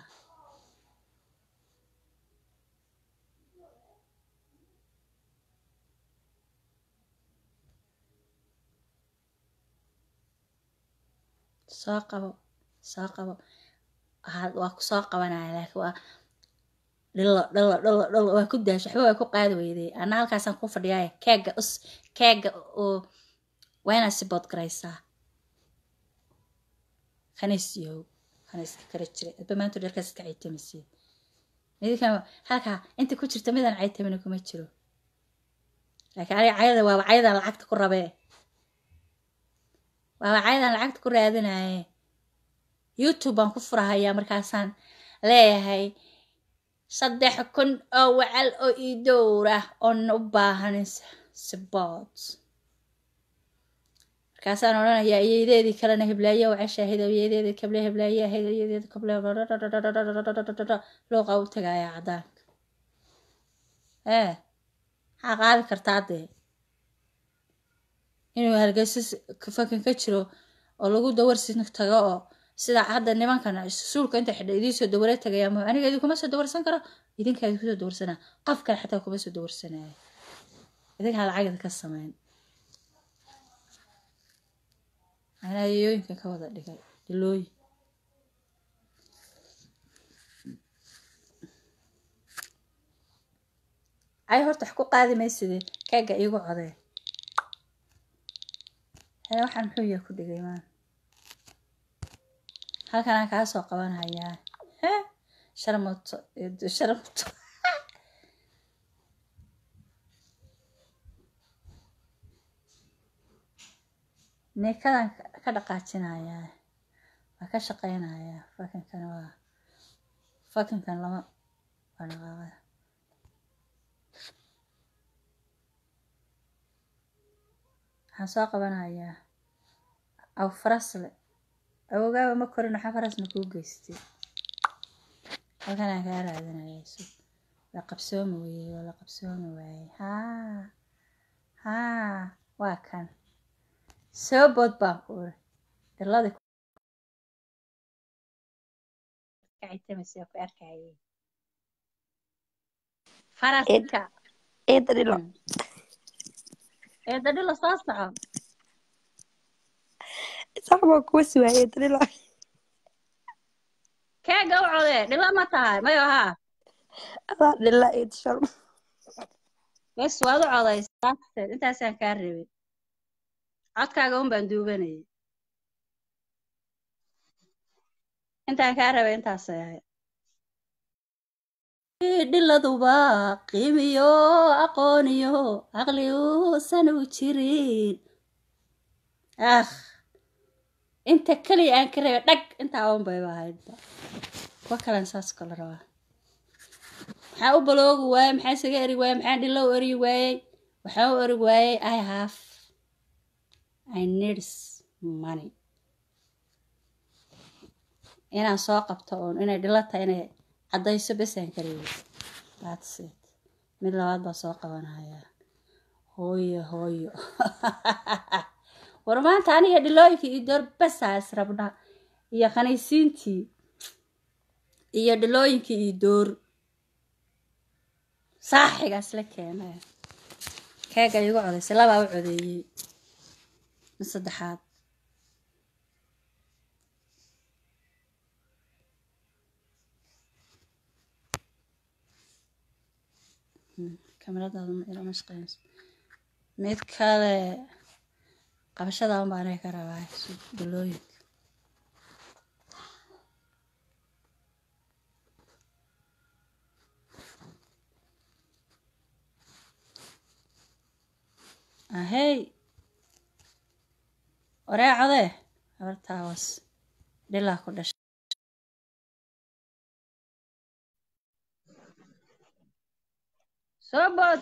soo qabo soo qabo waa ku soo qabanaya laakiin waa dhilo dhilo dhilo dhilo waa ku daasho waxba waa ku qaadi weyday ana halkaasaan ku fadhiyaaya keega us keega oo waa inaad si bood garaysaa khanisiyow khaniiska kala jira adba maanta dheerkaas iska caytamaysiin midkan halkaa inta ku jirta midaan caytamina kuma jiro laakiin aniga cayada waaba cayadan lacagta ku rabee waaba cayadan lacagta ku raadinaye youtube baan ku furahayaa markaasaan leeyahay saddex kun oo wacal oo ii dowra oon u baahan sibood markaasaan odhanayaa iyadeedii kalena heblaayo wacashaahid iyadeedii kable heblaaye ahayd iyadeedi kable looqa u tagaaya caddaanka ee maxaa qaadi kartaa dee inuu hargeysa fakan ka jiro oo lagu dawarsin tago oo sida hadda nimankan suulka inta xidha idiin dawara tagaya ma aniga idinkuma soo dawarsan karo idinkaa idinku soo dawarsanaa qof kale xataa kuma soo dawarsanaya idinkaa lacagda ka sameyn anaa yooyinka ka wada dhigay dilooyin ay horta wax ku qaadi mayside kaaga iigu codee hee waxaan muxuu yaa ku dhigay maan halkan aan kaa soo qabanhayaa he sharmuto sharmuto neekadan ka dhaqaajinayaa waa ka shaqeynayaa fakinkan waa fakinkan lama waa dhaqaaqada waxaan soo qabanayaa aw farasle awoogaaba ma korin waxaa farasna kuu geystay halkan aan kaa raadinaya isug la qabsoomi weyey waa la qabsoomi waayey haa haa waa kan soo bood baan ku uri dhiladi kacitamaysa ku arkayay faraska eeda dhilo eeda dhilo soo soco sax baa kuwa suwaaya eeda dhilo keega u codee dhilo ma tahay mayo haa adaa dhila eeda shal bes waad u codaysaa intaasaan kaa rabay codkaaga un baan duubanayay intaan kaa rabay intaasay ahayd dhiladuba qiimiyo aqooniyo caqli uusan u jirin ah inta keliya aan ka rabay dhag intaa un bayba ahaydba kuwa kalen saas kala rabaa maxaa u baloogi waayey maxaa isaga eri waayey maxaa dhilo u eri waayey waxaa u eri waayey i have i needs money inaan soo qabto uun inay dhilo tahay inay caddayso besaan kareebi that's it mid labaad baa soo qabanaya hooyo hooyo war maanta aniga dhilooyinkii iyo door basaa is rabna iyo khaniisiintii iyo dhilooyinkii iyo door saaxigaas la keenay keega igu codaysay labaa u codeeyey mid saddexaad kamaradaada ma ilama shaqeynayso mid kale qabashada un baa aniga ka rabaa dhilooyinka ahey waree codee habartaa was dhilaa ku dhashay soo bood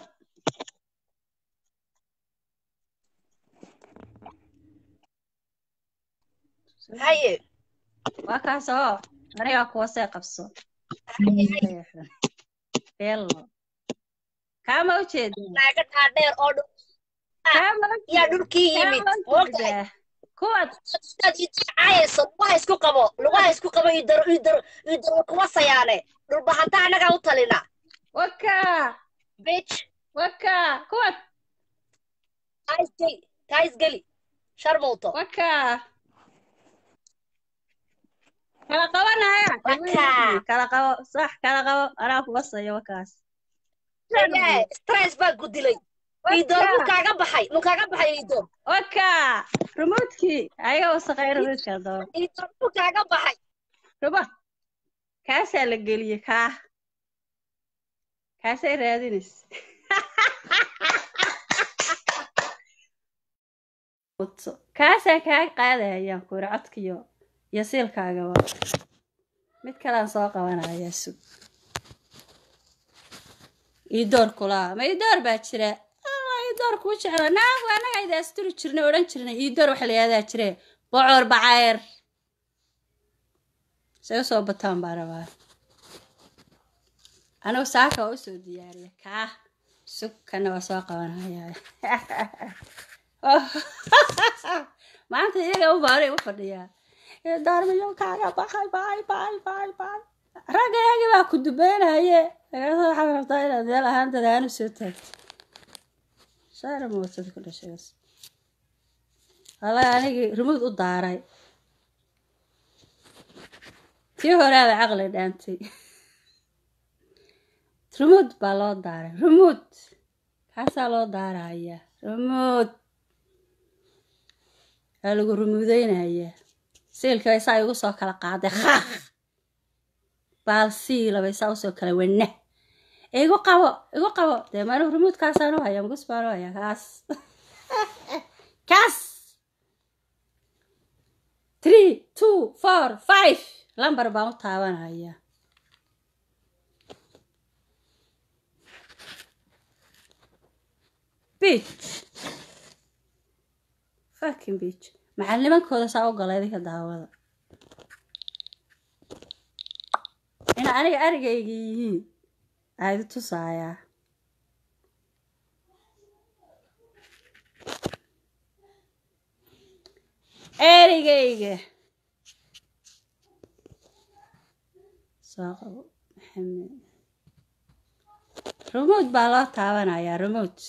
haye waa kaasoo anigaa kuwa see qabso beelo kaama ujeedaa naaga dhaadheer oo dhul kaama yaa dhulkii yimid kaama moogtahay ujeedaa kuwaad dad idaacayayso lugaha isku qabo lugaha isku qabo idaro idaro idaro kuma sayaane dhulbahanta annagaa u talina wakaa bitch wakaa kuwaad taisgeli taisgeli sharmowto wakaa kala qabanaya Wakaa. kala qabo sax kala qabo anaa kubasayo wakaas Yee, stress baa ku dilay idoor muu kaaga baxay muu kaaga baxay idoor wakaa remotkii ayaga wasaqay remotka daba idoor muu kaaga baxay remote kaasaa la geliyey kaa kaasay raadinaysa kaasaa kaa qaadayaan kuuri codkiyo iyo siilkaagaba mid kalaan soo qabanaya sug iidoor kulaa ma iidoor baa jira alla iidoor kuu jeclo naagu annaga ayda asturi jirnay odhan jirnay iidoor waxa la yihahdaa jire bocor bacayr say usoo bataan baa rabaa anigu saaka waa usoo diyaariya kaa sug kana waa soo qabanaya maanta iyaga u baaray u fadhiyaa daarmayo kaaga baxay bay bay bay bay ragga iyagii baa ku dubeynaye magaalada waxaad rabtaa inaad meel ahaan dadaanu soo taagto saara mootad ku dhashays wallahi anigii rumuud u daaray tii horaaba caqli dhaantay rumuud baa loo daaray rumuud kaasaa loo daaraya rumuud waa lagu rumuudeynaya siilka isaa igu soo kala qaaday khaaq baal siilaba isaa usoo kala wana igu qabo igu qabo dee maanigu rumuudkaasaan u haya mugus baan u haya kaas kaas three two four five lambar baan u taabanaya beach fucking beach macalnimankooda saa u gala idinka daawada ina aniga arigayga yihiin aadi tusaayaa erigayga soo qabo maxamed remote baa loo taabanayaa remote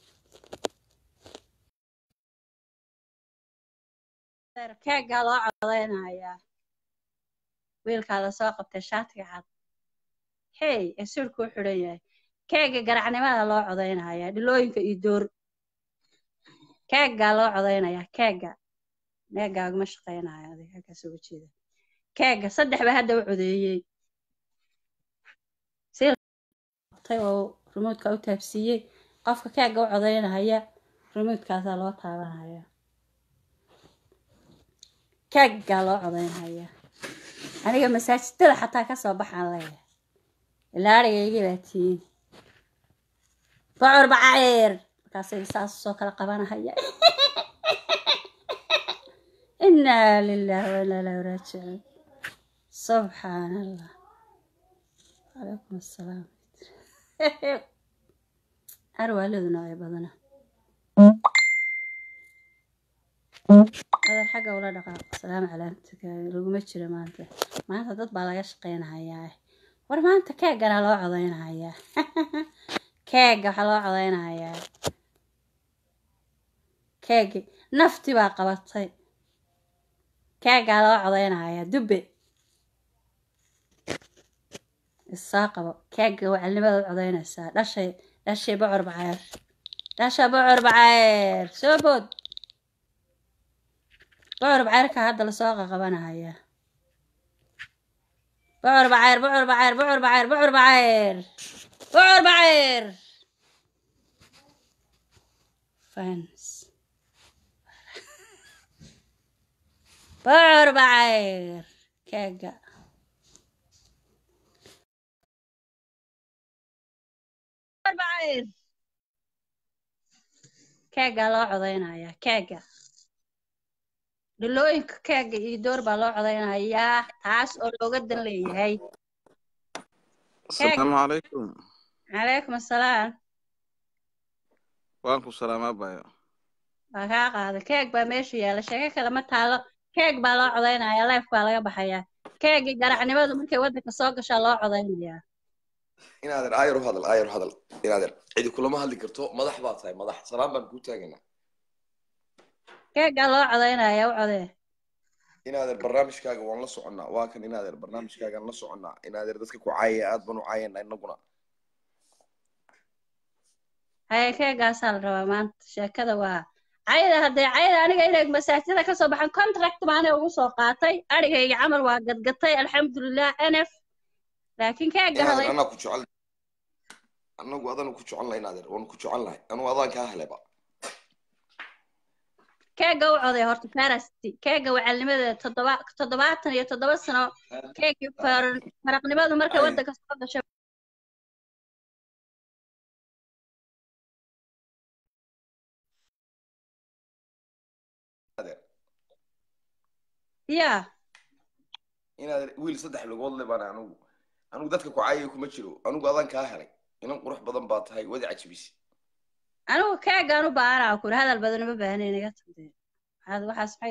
keegaa loo codeynayaa wiilkaa lasoo qabtay shaatiga cad hey ee sirku u xidhan yahay keega garacnimada loo codeynayaa dhilooyinka iyo door keegaa loo codeynayaa keega meegaaguma shaqeynayo adig halkaas uga jeeda keega saddex baa hadda u codeeyey tay oo remotka u taabsiiyey qofka keega u codeynaya remotkaasaa loo taabanaya keeggaa loo codeynaya aniga masaajidada xataa kasoo baxaan leeyahay ilaa arigaygii baa tihiin bocor bacayr markaasay saas soo kala qabanahaya inaa lilahi wa inaa ilahi raajicuun subxaan allah calaykum assalaam arwaaledu noocyo badana adar xagga ula dhaqaaq salaamu calaamtika laguma jiro maanta maanta dad baa laga shaqeynahayaa war maanta keegana loo codeynahayaa keega waxaa loo codeynahayaa keegi nafti baa qabatay keegaa loo codeynahayaa dubbe isaa qabo keega wacalnimada u codeynaysaa dhashay dhashay bocor bacayr dhasha bocor bacayr soo bood bocor bacayrka hadda lasoo qaqabanaya bocor bacayr bocor bacayr bocor bacayr bocor bacayr bocor bacayr fans bocor bacayr keega bocor bacayr keega loo codeynaya keega dhilooyinka keega iyo door baa loo codaynayaa taas oo looga dan leeyahay keeg asalaamu calaykum calaykum assalaam waan ku salaamaa bayo waa kaa qaaday keeg baa meesha yaalla sheeko kale ma taalo keeg baa loo codaynayaa leef baa laga baxayaa keegii garacnimadu markay waddanka soo gashaa loo codaynayaa inaadeer aayar u hadal aayar u hadal inaadeer cidi kulama hadli karto madax baa tahay madax salaam baan kuu taagaynaa keeggaa loo codaynayaa u codee inaadeer barnaamijkaaga waan la soconnaa waa kan inaadeer barnaamijkaagaan la soconnaa inaadeer dadka ku caayaya aad baan u caayana inaguna haye keeggaasaa la rabaa maanta sheekada waa cayda haddee cayda aniga inay masaajida ka soo baxaan contract baana ugu soo qaatay adhigayga camal waa gadgatay alxamdulilah nf laakiin keegga inaadeer haday anaa ku jecel anagu adanu ku jecel lahay inaadeer waanu ku jecel lahay anugu adaan kaa heleba keegga u coday horta farasti keegga wacalnimadeeda toddoba toddobaatan iyo toddoba sano keeggii far- faraqnimadu markay Ay. waddanka soo gashay inaadeer yaa inaadeer wiil saddex lugood le baan anugu anugu dadka ku caayaya kuma jiro anugu adaan kaa helay inan qurux badan baa tahay wadi cajibisi anigu keeggaan u baahanaa kuri hadal badan uma baahnayn iga tagdee waxaad waxaas maxay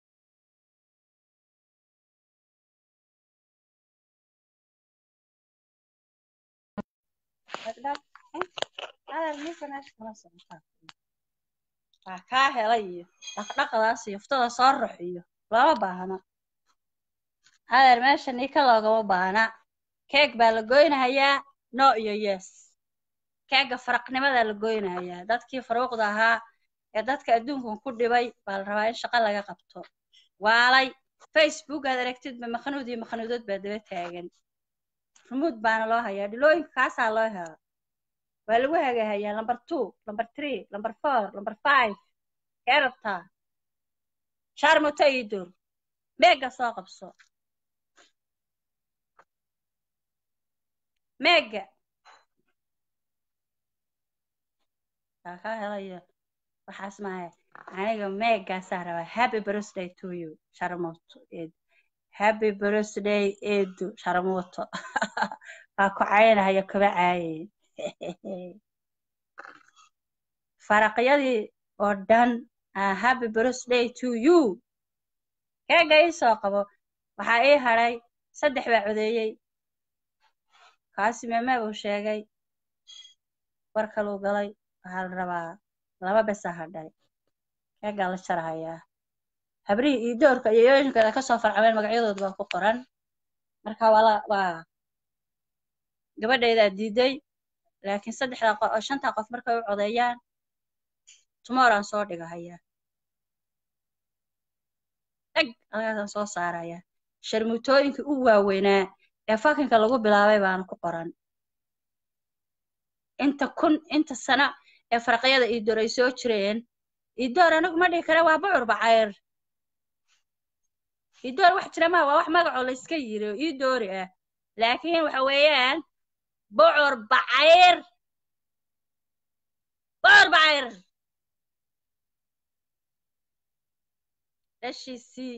hadal ninka meesha kala socotaa waa kaa helay iyo dhaqdhaqadaas iyo uftada soo rux iyo lama baahna adeer meesha nika loogama baahna keeg baa la goynahayaa no iyo yes keega faraqnimadaa la goynahayaa dadkii faruuqda ahaa ee dadka adduunkan ku dhibay baa la rabaa in shaqo laga qabto waalay facebook aad aragtidba makhanuud iyo makhanuudood baa daba taagan rumuud baana loo hayaa dhilooyinka kaasaa loo hela waa lagu hagahayaa number two number three number four number five kee rabtaa sharmuta iyo dur meega soo qabso meega kaa kaa helaya waxaas maaha aniga meegaasaa rabaa happy birthday to you sharmuto eed happy birthday eedu sharmuto waa ku caynahaya kaba caaye faraqyadii oo dhan ah, happy birthday to you keega ii soo qabo waxaa ii hadhay saddex baa codeeyey kaasi meme buu sheegay war kaluu galay waxaa la rabaa laba besa hadhay keegaa la jarahayaa habrihii iyo doorka iyo yooyinkooda ka soo farcameen magacyadooda baa ku qoran marka waa la- waa gabadhaydaa diiday laakiin saddexdaa qof oo shantaa qof markay u codeeyaan tomorrowaan soo dhigahayaa dheg halkaasaan soo saarayaa sharmutooyinkii u waaweynaa ee fakinka lagu bilaabay baana ku qoran inta kun inta sano ee faraqyada iidoor ay soo jireen iidoor anigu ma dhihi kara waa bucur bacayr iidoor wax jira maa waa wax magacoo la iska yiri oo iidoori ah laakiin waxa weeyaan bucur bacayr bucur bacayr dhashiisii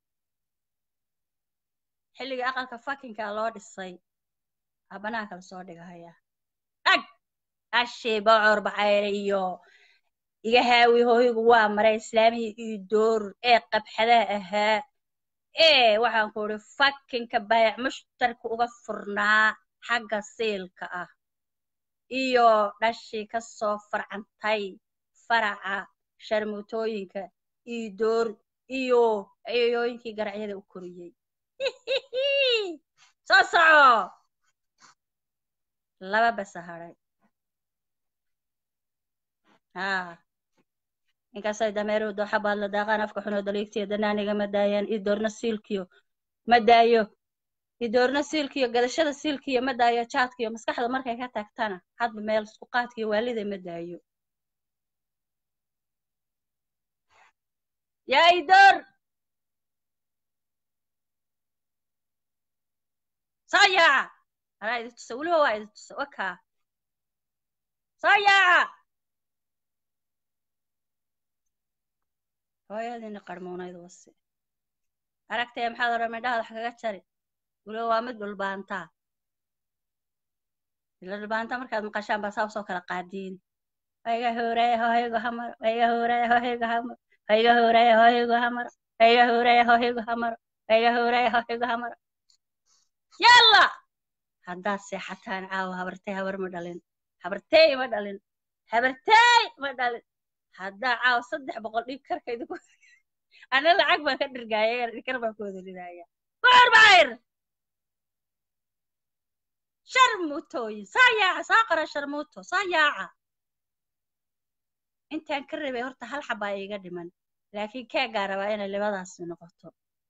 xilligii aqalka fakinka loo dhisay aa banaanka lasoo dhigahayaa dhag ashii bocor bacayr iyo iga haawi hooygu waa maray islaamihii iyo door ee qabxadaha ahaa ee waxaan ku idhi fakinka bayac mushtarka uga furnaa xagga siilka ah iyo dhashii ka soo farcantay faraca sharmutooyinka iyo door iyo ciyooyinkii garacyada u koriyey soo soco laba basa hadhay haa inkastay dameeruhu dooxa baad la daaqaan afka xunoo daliigtiyo danaaniga ma daayaan ii doorna siilkiyo ma daayo ii doorna siilkiyo gadashada siilkiyo ma daayo jaadkiyo maskaxda markay ka tagtana hadba meel isku qaadkiyo waalida ma daayo yaa ii door soo yaaca anaa idi tusa weliba waa idi tusa wakaa soo yaaca hooyadiina qarmuunayd wasi aragtee maxaad odhan midhaha wax kaga jari weliba waa mid dhulbaantaa ila dhulbaanta markaad maqashaan baa saa usoo kala qaadiini wayga hooraya hooygu hamaro wayga hooraya hooygu hamaro wayga hooraya hooygu hamaro wayga hooraya hooygu hamaro wayga hooraya hooygu hamaro yalla haddaad seexataan caawa habartay habar ma dhalin habartey ma dhalin habartey ma dhalin haddaa caawa saddex boqol dhiig karka idinku ana lacag baan ka dhirgaaya dhikar baan ku wada ridaya bucur bacir sharmuutooyin saa yaaca saa qora sharmuuto saa yaaca intaan ka rabay horta hal xabaa iiga dhiman laakiin keegaa rabaa inay libadaasi noqoto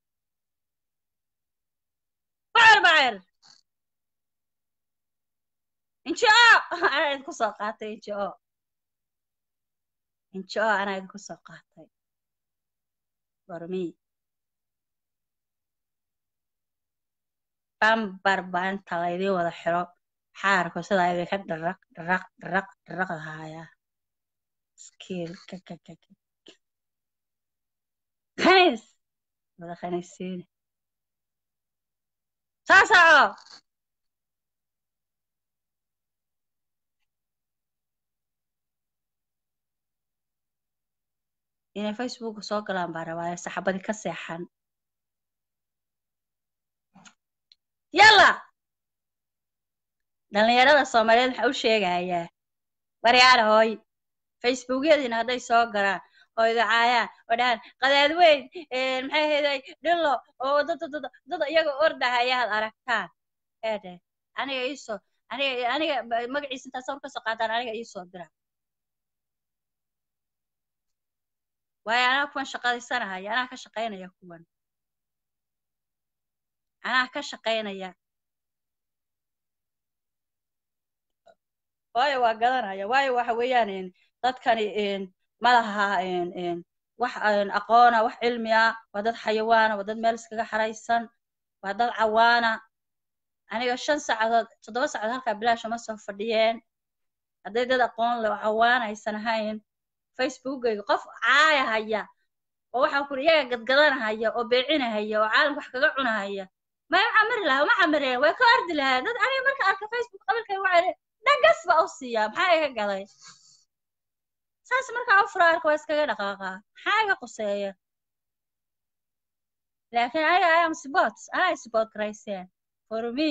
bucur bacir inji o anaa idinku soo qaatay inji o inji o anaa idinku soo qaatay bormi bambar baa inta laydin wada xiro xaarku sidaa idinka dharaq dharaq dharaq dharaq lahaaya skiil khaniis wada khaniisiine saa soco inay facebook soo galaan baa rabaayo saxabadi ka seexan yalla dhallinyarada soomaaliyeed waxaa u sheegayaa waryaala hooy facebookyadiina hadday soo galaan oo idacaayaan oo dhahaan qadaad weyn maxay hayday dhillo oo dada dada dada iyaga ordahaya had aragtaan ee dheh aniga iisoo aniga aniga magaciisa intaa sawir kasoo qaataan aniga iisoo dira waayo anaa kuwan shaqadaysanahaya anaa ka shaqaynaya kuwan anaa ka shaqaynaya waayo waa gadanaya waayo waxa weeyaan dadkani malaha wax aqoona wax cilmi ah waa dad xayawaana waa dad meel iskaga xaraysan waa dad cawaana aniga shan saacadood toddoba saacadood halkaa bilaash uma soo fadhiyeen hadday dad aqoon le cawaan aysan ahayn facebookayga qof caayahaya oo waxaan kuri iyaga gadgadanahaya oo beecinahaya oo caalamka wax kaga cunahaya may u camiri lahaa uma camireen way ka ordi lahaa dad aniga marka arka facebook qabilkay waxay dhagas baa u siiyaa maxaa iga gaday saas markaa u fura arka waa iskaga dhaqaaqaa maxaa iga quseeya laakiin aniga i am sport anaa sport garayseen for me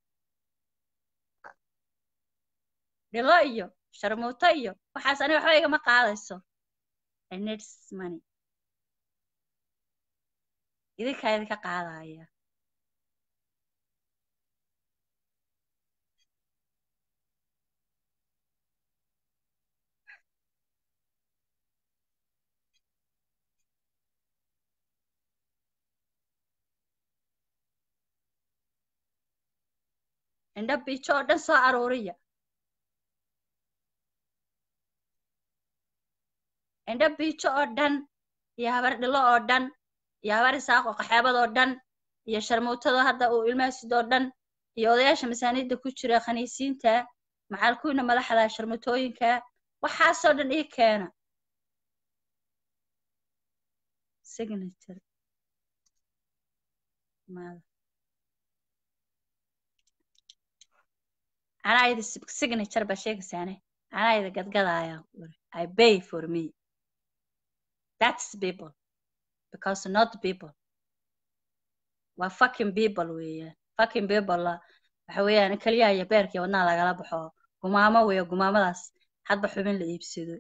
dhilo iyo sharmuuto iyo waxaas aniga waxba igama qaadayso i needs money idinkaa idinka qaadaya indha biijo oo dhan soo aruuriya indha biijo oo dhan iyo habar dhilo oo dhan iyo habar isaaqo qaxaabad oo dhan iyo sharmuutada hadda uu ilmaasid oo dhan iyo odayaasha masaaniidda ku jira khaniisiinta macalkuwiina madaxda sharmuutooyinka waxaasoo dhan ii keena signature maada anaa ida signature baa sheegaysaane anaa ida gadgadaya i pay for me that's people because not people waa fucking people weeyaan fucking people waxa weeyaan keliyaha iyo beerkii wadnaha lagala baxo gumaamo weeyo gumaamadaas hadba xubin la iibsado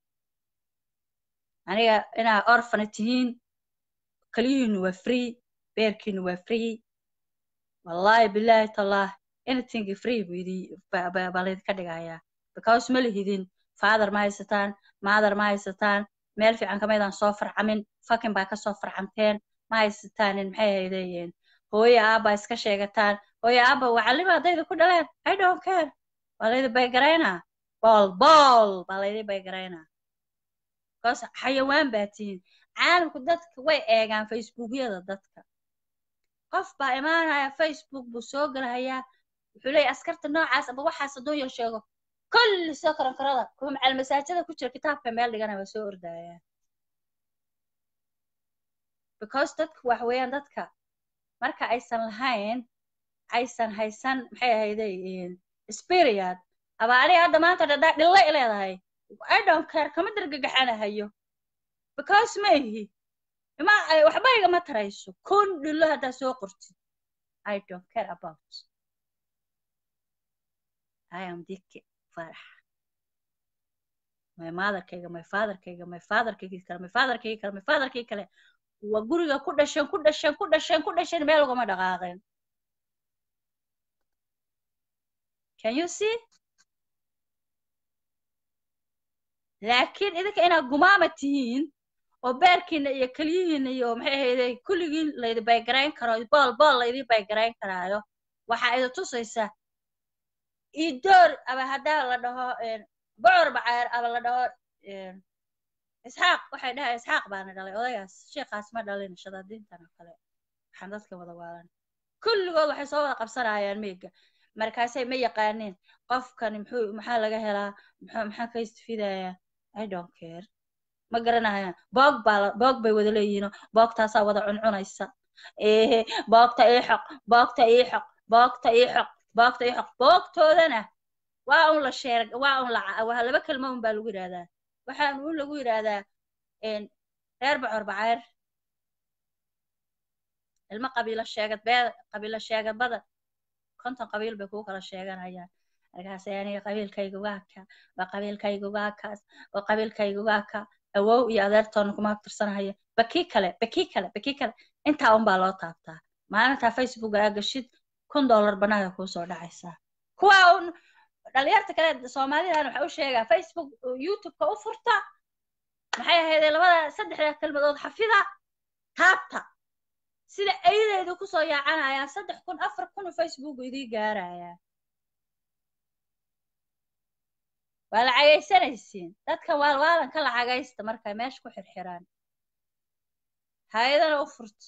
aniga inaa orfana tihiin keliyihiinu waa free beerkiinu waa free wallahi billahi tallah anything free baa laydinka dhigayaa because ma lihidin father ma haysataan mother ma haysataan meel fiican kamaydaan soo farcamin fakin baa kasoo farcamteen ma haysataanin maxay haydayeen hooyo aabba iska sheegataan hooyo aabba wacalima haddayda ku dhaleen i don't care waa laydi baygaraynaa bool bool baa laydi baygaraynaa because xayawaan baa tihiin caalamku dadka way eegaan facebookyada dadka qof baa imaanaya facebook buu soo gelahayaa wuxuu leeyahy askarta noocaas aba waxaas hadduu yar sheego kulli soo karankarada kuwa macal masaajada ku jira kitaabka meel dhigana waa soo ordaya because dadku wax weeyaan dadka marka aysan lahayn aysan haysan maxay ahayday spirit aba aniga hadda maanta dhadhaa dhilla i leedahay i don't care kama dargagaxanahayo because ma ihi ima waxba igama tarayso kun dhillo haddaa soo qortid i don't care about i am dike farax my motherkayga my fatherkayga my fatherkaygii kale my fatherkaygii kale my fatherkaygii kale waa guriga ku dhasheen ku dhasheen ku dhasheen ku dhasheen meel ugama dhaqaaqeen can you see laakiin idinka inaad gumaama tihiin oo beerkiina iyo keliyihiina iyo maxay ahayde kulligiin laydi baygarayn karo bool bool laydii baygarayn karaayo waxaa idi tusaysaa idoor aba haddaa la dhaho bocor bacaar aba la dhaho isxaaq waxay dhahay isxaaq baana dhalay odaygaas sheekhaas ma dhalin shadaadiintan oo kale waxaan dadka wada waalan kulligood waxay soo wada qabsanayaan meega markaasay ma yaqaaniin qofkani muxuu maxaa laga helaa muxuu maxaa ka istifidayaa i don't care ma garanayaan boog baa boog bay wada leeyihiinoo boogtaasaa wada cuncunaysa ehe boogta ii xoq boogta ii xoq boogta ii xoq boogta ii xoq boogtoodana waa un la sheer waa un la waa laba kelmo un baa lagu yidhahdaa waxaan un lagu yidhaahdaa reer bocor bacayr ilmo qabiilo sheegad bee qabiilo sheegad badan konton qabiil bay kuu kala sheeganayaan markaasay aniga qabiilkayga waa ka waa qabiilkayga waa kaas oo qabiilkayga waa ka awow iyo adeertoona kuma tirsanahaya bakii kale bakii kale bakii kale intaa unbaa loo taabtaa maalintaa facebook aa gashid kun dollar banaanka kuu soo dhacaysaa kuwa un dhalinyarta kale soomaalidan waxa u sheegaa facebook youtubeka u furta maxay ahaydee labada saddexda kelmadood xafida taabta sida ayadeydu kusoo yaacanayaan saddex kun afar kun facebook idii gaarayaa waa lacagaysanaysiin dadka waalwaalan ka lacagaysta markay meesha ku xirxiraan hay-adana u furto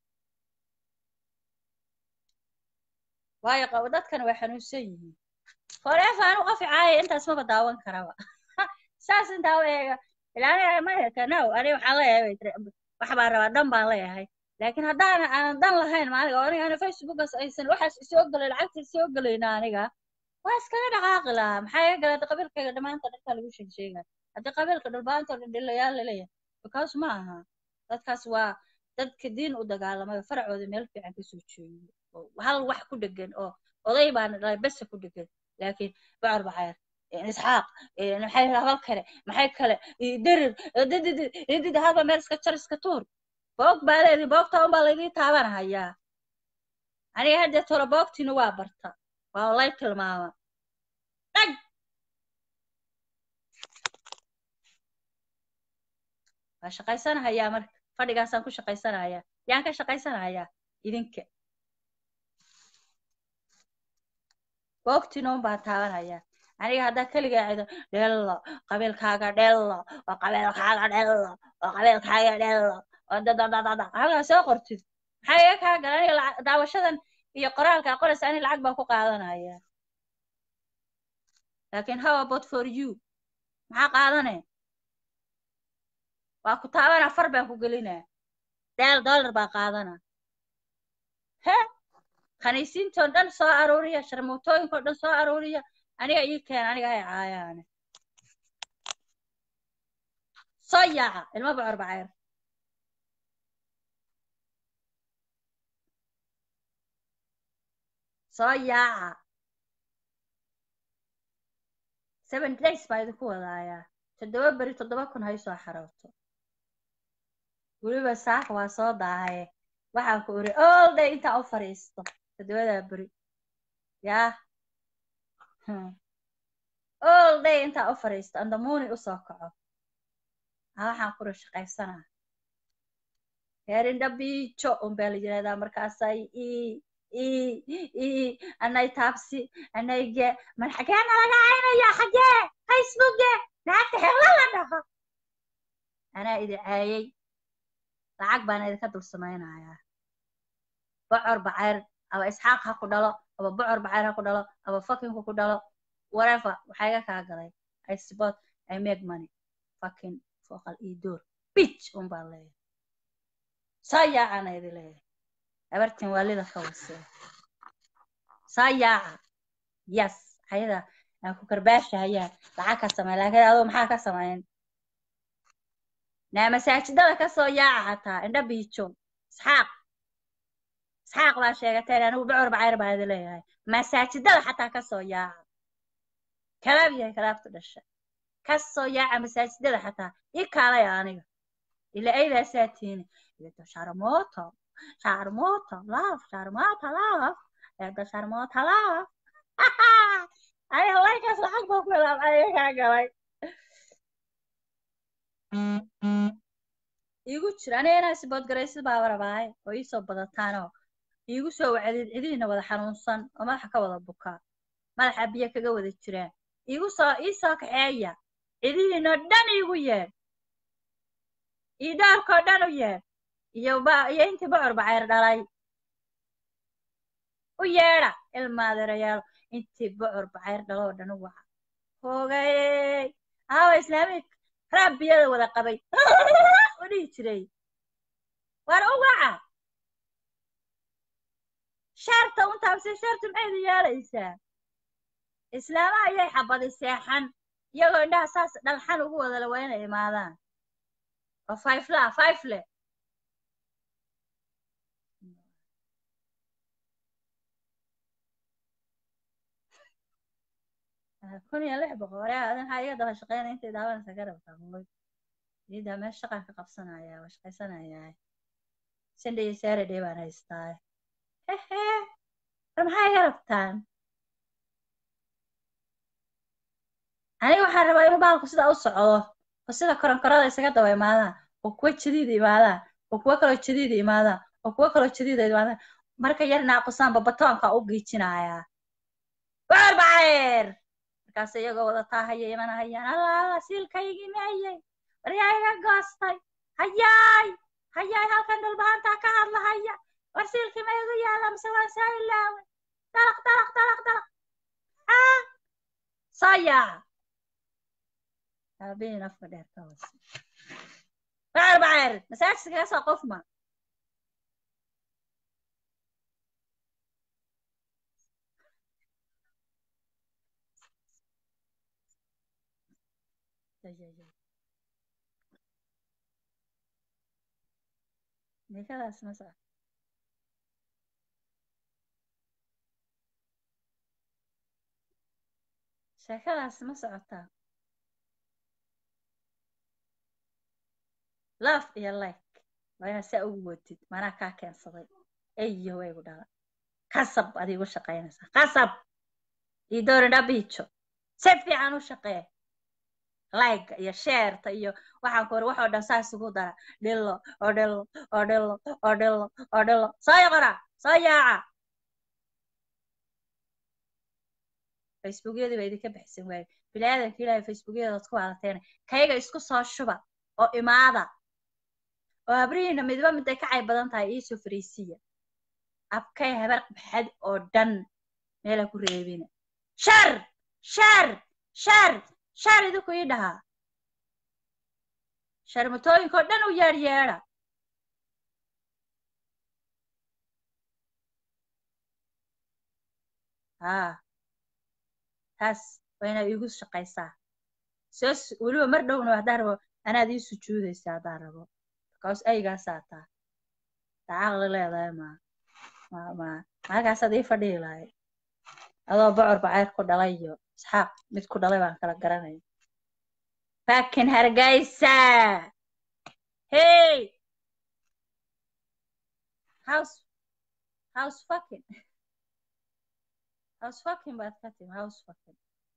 waayo qabo dadkana way xanuunsan yihiin forever anu qofi caaya intaas maba daawan karaba saas intaa u eega ilaaniga mayaka now ani waxaan leeyahay wax baan rabaa dhan baan leeyahay laakiin haddaan aanan dan lahayn maaniga oo aniga facebookas aysan waxaas isoo galay lacagta isoo galayna aniga waa iskaga dhaqaaqi lahaa maxaa iga galay qabiilkayga dhammaanta dhanka lagu sheeg sheegaa haddii qabiilka dhulbaanta oo dhan dhilayaal laleeyahay because ma aha dadkaas waa dadka diin u dagaalamay oo faracooda meel fiican kasoo jeedo oo hal wax ku dhegan oo oday baana dhalay bese ku dhegan laakiin bocor bacayr isxaaq maxay habal kale maxay kale derir didid hadba meel iska jar iska tuur boog baa leedii boogta unbaa laydii taabanahayaa aniga haddee tolo boogtiina waa barta waa lay tilmaama dhag waa shaqaysanahayaa marka fadhigaasaan ku shaqaysanahayaa yaan ka shaqaysanahayaa idinka boogtiina un baan taabanayaa aniga haddaa keligaa cido dhello qabiilkaaga dhello oo qabiilkaaga dhello oo qabiilkaaga dhello oo dadadadada halkaa soo qortid maxaa iga kaa gala aniga daawashadan iyo qoraalka qoraysa ani lacag baan ku qaadanaya laakiin how about for you maxaa qaadane waa ku taabana far baan ku gelinaa deel dollar baa qaadana he khaniisiintoo dhan soo aruuriya sharmuutooyinkoo dhan soo aruuriya aniga ii keen aniga hay caayaane soo yaaca ilmo bocor bacayr soo yaaca seven days baa idinku wadaayaa toddoba beri toddoba kun hay soo xarooto weliba saaka waa soo daahaye waxaan ku iri all day intaan u fadhiisto toddobadaa beri yaa all day intaan u fadhiisto andamuuni usoo kaco a waxaan kuri shaqaysanaa heerinda biijo un baa la yidhahdaa markaasay i i i anay taabsi anayge man xagee nalaga caynaya xagee facebooke naagta hebla la dhaho anaa idi caayay lacag baana idinka dul samaynayaa bocor bacayr aba isxaaq ha ku dhalo aba bocor bacayr ha ku dhalo aba fakinku ku dhalo whatever waxaa iga kaa galay i support i make money fucking foqal ii door bitch un baa leeyahay saa yaacana idi leeyahay habartin waalida ka wasee saa yaaca yes ayada aan ku karbaashahayaan lacag ka samey laakiin adoo maxaa ka samayn naa masaajidada kasoo yaaca hataa indha biijo isxaaq isxaaq baa sheegateen anigu bocor bacayr baa idi leeyahay masaajidada xataa kasoo yaaca kalaab yahay kalaabtu dhasha kasoo yaaca masaajidada xataa ii kaalaya aniga ila aydaasaa tiini eedo sharmoto sharmoto love sharmoto love eedo sharmoto love ay halaykaas lacag baa ku helaab ayaga kaa galay iigu jira aniga inaa siboodgaraysid baa rabaaye oo iisoo badataanoo iigu soo wacdid cidihiina wada xanuunsan oo madaxa ka wada bukaa madaxa biyo kaga wada jiraan iigu soo iisoo kaxeeya cidihiinoo dhan iigu yeedh io dhaarkoo dhan u yeedh iyo ba iyo intii bocor bacayr dhalay u yeedha ilmaadeerayaal intii bocor bacayr dhaloo dhan u waca hoogayey aawa islaamik raab biyada wada qabay u dhihi jiray waar u waca shaarta untaabse shaartu maxaydu yeelaysaa islaamaha ayay xabadi seexan iyagoo indhaha saas dhalxan ugu wada la waa inay imaadaan oo fayfla fayfle kun iyo lix boqol waryaa adin waxaa iga daba shaqeynaya intay daawanaysa ka rabtaa hooy iidaa meel shaqaan ka qabsanaya waa shaqaysanayaa sunday iyo saturday baan haystaa hehe war maxaa iga rabtaan aniga waxaan rabaa inuu bahalku sidaa u socdo oo sida koronkorada isaga daba imaadaan oo kuwa jadiida imaadaan oo kuwa kaloo jadiida imaadaan oo kuwa kaloo jadiida imaadaan marka yar naaqusaanba batoonka u giijinayaa waar bacayr markaas iyagoo wada taahaya imana hayaan allaala siilkaygii mahayay waryaa iga goostay hayaay hayaay halkan dhulbahantaa ka hadlahaya war siilkii ma igu yaala mise waan saa ilaaway dalaq dalaq dalaq dalaq aa soo yaaca aabihiin afka dheer ka hoose waar bacayr masaajidka kaga soo qofma nikadaas ma soco sheekadaas ma socotaa love iyo like waa inaad saa ugu wadid manaa kaa keensaday eyo waygu dhala qasab adigu shaqaynaysaa qasab iyo doorin dhabiijo si fiican u shaqee like iyo sheerta iyo waxaan ku ori waxoo dhan saas ugu dara dhilo oo dhilo oo dhilo oo dhilo oo dhilo soo yoqora soo yaaca facebookyadii baa idinka baxsan waaye bilaadanka ilaahay facebookyadaad ku haalateena kayga isku soo shuba oo imaada oo habrihiina midba miday ka cayb badan tahay iisoo fariisiya abkay habar baxad oo dhan meela ku reebina shar shar shar shar idinku ii dhahaa sharmatooyinkoo dhan u yeedh yeedha haa taas waa inaad iigu shaqaysaa soo weliba mar dhowna haddaan rabo anaad ii sujuudaysaa haddaan rabo because aygaasaa taa dacaaqli leedahay maa ma ma halkaasaad ii fadhihi lahay adoo bocor bacayr ku dhalay iyo isxaaq mid ku dhalay baan kala garanaya fakin hargeysa hey house house fucking house fucking baad ka timi house fucking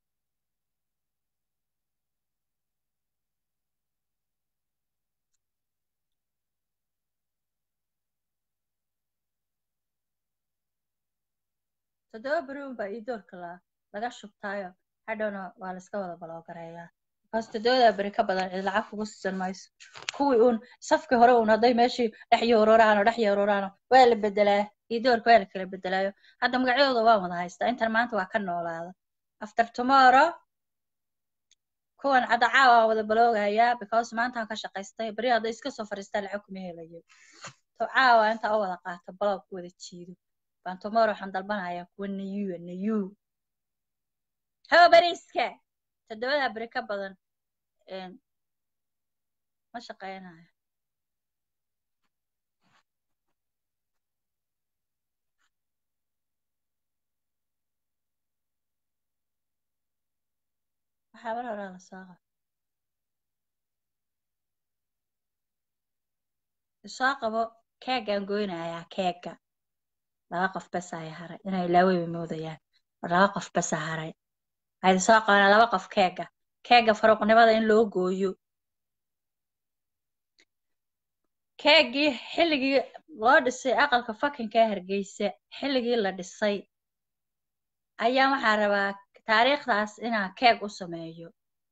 toddoba beriun baa ii doorka la laga shubtaayo hadhowna waa la iska wada baloogareeyaa because toddobada beri ka badan cid lacag kugu siisan mayso kuwii uun safkii hore uun hadday meeshii dhex yoororaano dhex yoororaano waa la bedelaa ii doorka waa la kala bedelaayo hadda magacyadooda waan wada haystaa intan maanta waa ka noolaada after tomorrow kuwan cadacaa waa wada baloogayaa because maantaan ka shaqaystay beri hadday iska soo fadhiistaa lacag kuma helayo to caawa intaa u wada qaato baloog ku wada jiido baan tomorrow waxaan dalbanayaa kuwa nayuya nayu hawa beriiska toddobadaa beri ka badan een, ma shaqaynayo waxaa mar hore la soo qabo soo qabo keegaan goynayaa keega laba qof bes ay haray inay laaweyba moodayaan war laba qof besa haray waxaydi soo qabanaa laba qof keega keega faruuqnimada in loo gooyo keegii xilligii loo dhisay aqalka fakinka ee hargeysa xilligii la dhisay ayaa waxaa rabaa taariikhdaas inaan keeg u sameeyo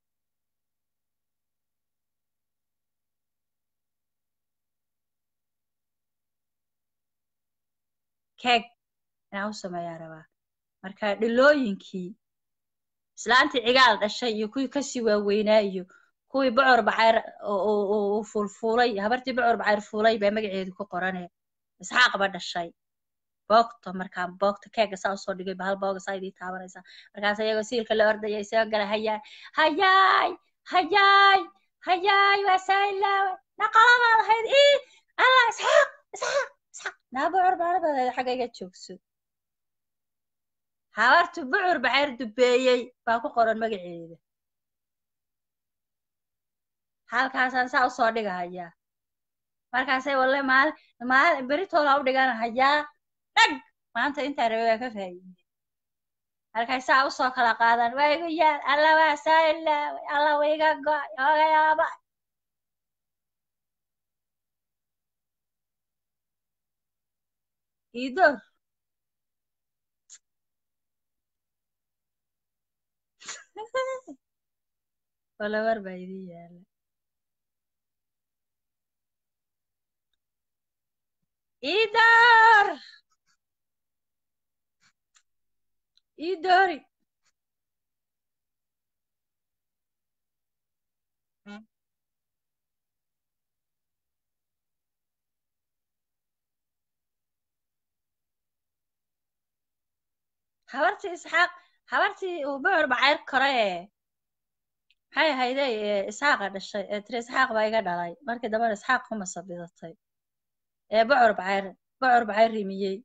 keeg inaan u sameeyaa rabaa marka dhilooyinkii islaantii cigaal dhashay iyo kuwii kasii waaweynaa iyo kuwii bocor bacayr uu fuulfuulay habartii bocor bacayr fuulay baa magaceedu ku qorane isxaaq ba dhashay boogto markaa boogto keega saa usoo dhigay ba hal booga saa idii taabanaysaa markaas iyagoo siilka la ordaya isoo gala hayaay hayaay hayaay hayaay waa saailaaway naqaladaad ahayd ii allah isxaaq isxaaq isxaaq naa bocor bacarabadeeda xagga iga joogso habartu bucur bacayr dubeeyey baa ku qoran magaceeda halkaasaan saa usoo dhigahayaa markaasay walle maal maal beritoola u dhiganahayaa dhag maanta intaa rabe waa ka faa'iide halkay saa usoo kala qaadan waa igu yaal alla waa saa ilaaway alla wa iga go'ay ooga yaaba iidoor walawar baa idin yaala iidoor iidoori habartii isxaaq habartii uu bocor bacayr kore ee maxay ahayde ee isxaaqa dhashay ee tiri isxaaq baa iga dhalay markii dambena isxaaq kuma sabidatay ee bocor bacayr bocor bacayr rimiyey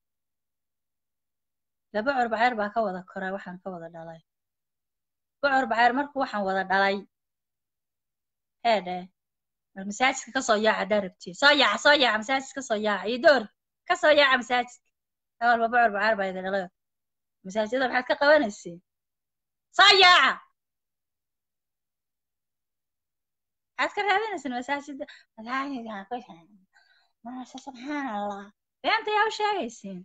la bocor bacayr baa ka wada koray waxaan ka wada dhalay bocor bacayr markuu waxaan wada dhalay hee dheh war masaajidka kasoo yaaca haddaa rabtiin soo yaaca soo yaaca masaajidka kasoo yaaca iyo door kasoo yaaca masaajidka awalba bocor bacayr baa idin dhalay masaajidada maxaad ka qabanaysiin soo yaaca maxaad ka raadinaysiin masaajida masaajidkaan ku maasha subxaan allah beenta yaa u sheegaysiin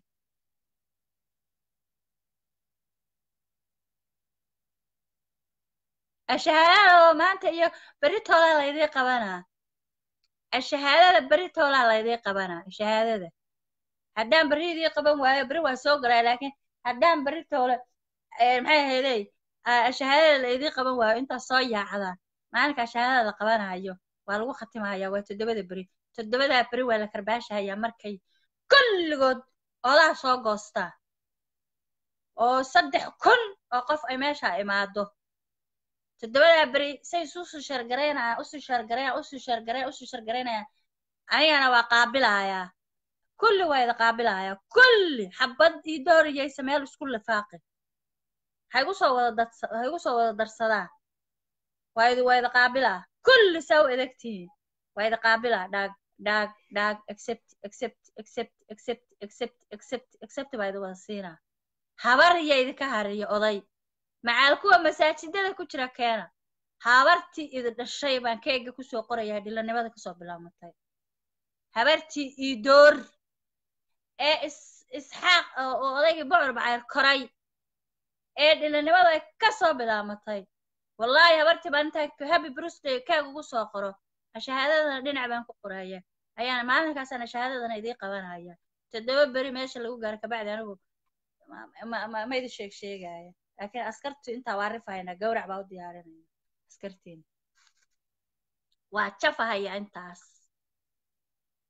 ashahaadada oo maanta iyo beritoolaa laydii qabanaa ashahaadada beritoolaa laydii qabanaa ashahaadada haddaan berridii qaban waayo beri waa soo galaa laakiin haddaan beritoole maxay ahaydey ashahaadada laydii qaban waayo intaas soo yaacdaan maalinka ashahaadada la qabanayo waa lagu khatimahayaa waa toddobada beri toddobadaa beri waa la karbaashahayaa markay kulligood odaa soo goostaa oo saddex kun oo qof ay meesha imaado toddobadaa beri say isusuu shargaraynayaan usuu shargarayan usuu shargarayan usuu shargaraynayaan anigana waa qaabilahayaa kulli waa ida qaabilahayaa kulli xabad ii dooriyaysa meel isku lifaaqin ha igu soo wada dadsa ha igu soo wada darsadaan waa idi waa ida qaabilaa kulli saa u edegtihiin waa ida qaabilaa dhaag dhaag dhaag accept accept accept accept accept accept accept baa idi wada siinaa habar iyo idinka hariyo oday macaal kuwa masaajidada ku jira keena habartii idi dhashay baan keega kusoo qorayaa dhilanimada kasoo bilaabmatay habartii iidoor ee is isxaaq oo odaygii bocor bacayr koray ee dhilanimada ay kasoo bilaabmatay wallaahi habartii baan intaa happy birthday keeg ugu soo qoro shahaadadana dhinac baan ku qoraya ayaan maalinkaasana shahaadadana idii qabanaya toddoba beri meesha lagu gaaro kabacdi anigu ma idi sheeg sheegaya laakiin askartu intaa waa rifahayna gawrac baa u diyaarinaya askartiin waa jafahaya intaas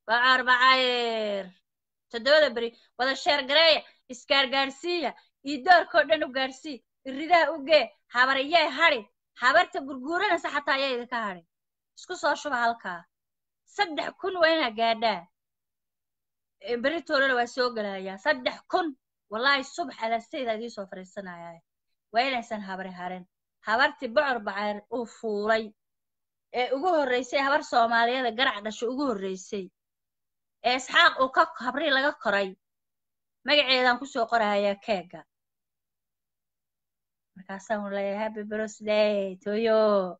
bacar bacayr toddobada beri wada sheer gareeya isgaargaarsiiya iyo doorkoo dhan u gaarsii iridaha u gee habariyee hadhi habarta gurguuranaysa xataa ayaa idinka hadhin isku soo shuba halkaa saddex kun waa inaa gaadhaa beritoolana waa soo gelayaa saddex kun wallaahi subax alaastayda idiin soo fadhiisanayaa waa inaysan habari harin habartii bocor bacayr uu fuulay ee ugu horreysay habar soomaaliyada garac dhasho ugu horreysay ee isxaaq uu ka habrii laga koray magaceedaan kusoo qorahayaa keega markaasaan leeyahay happy birthday toyo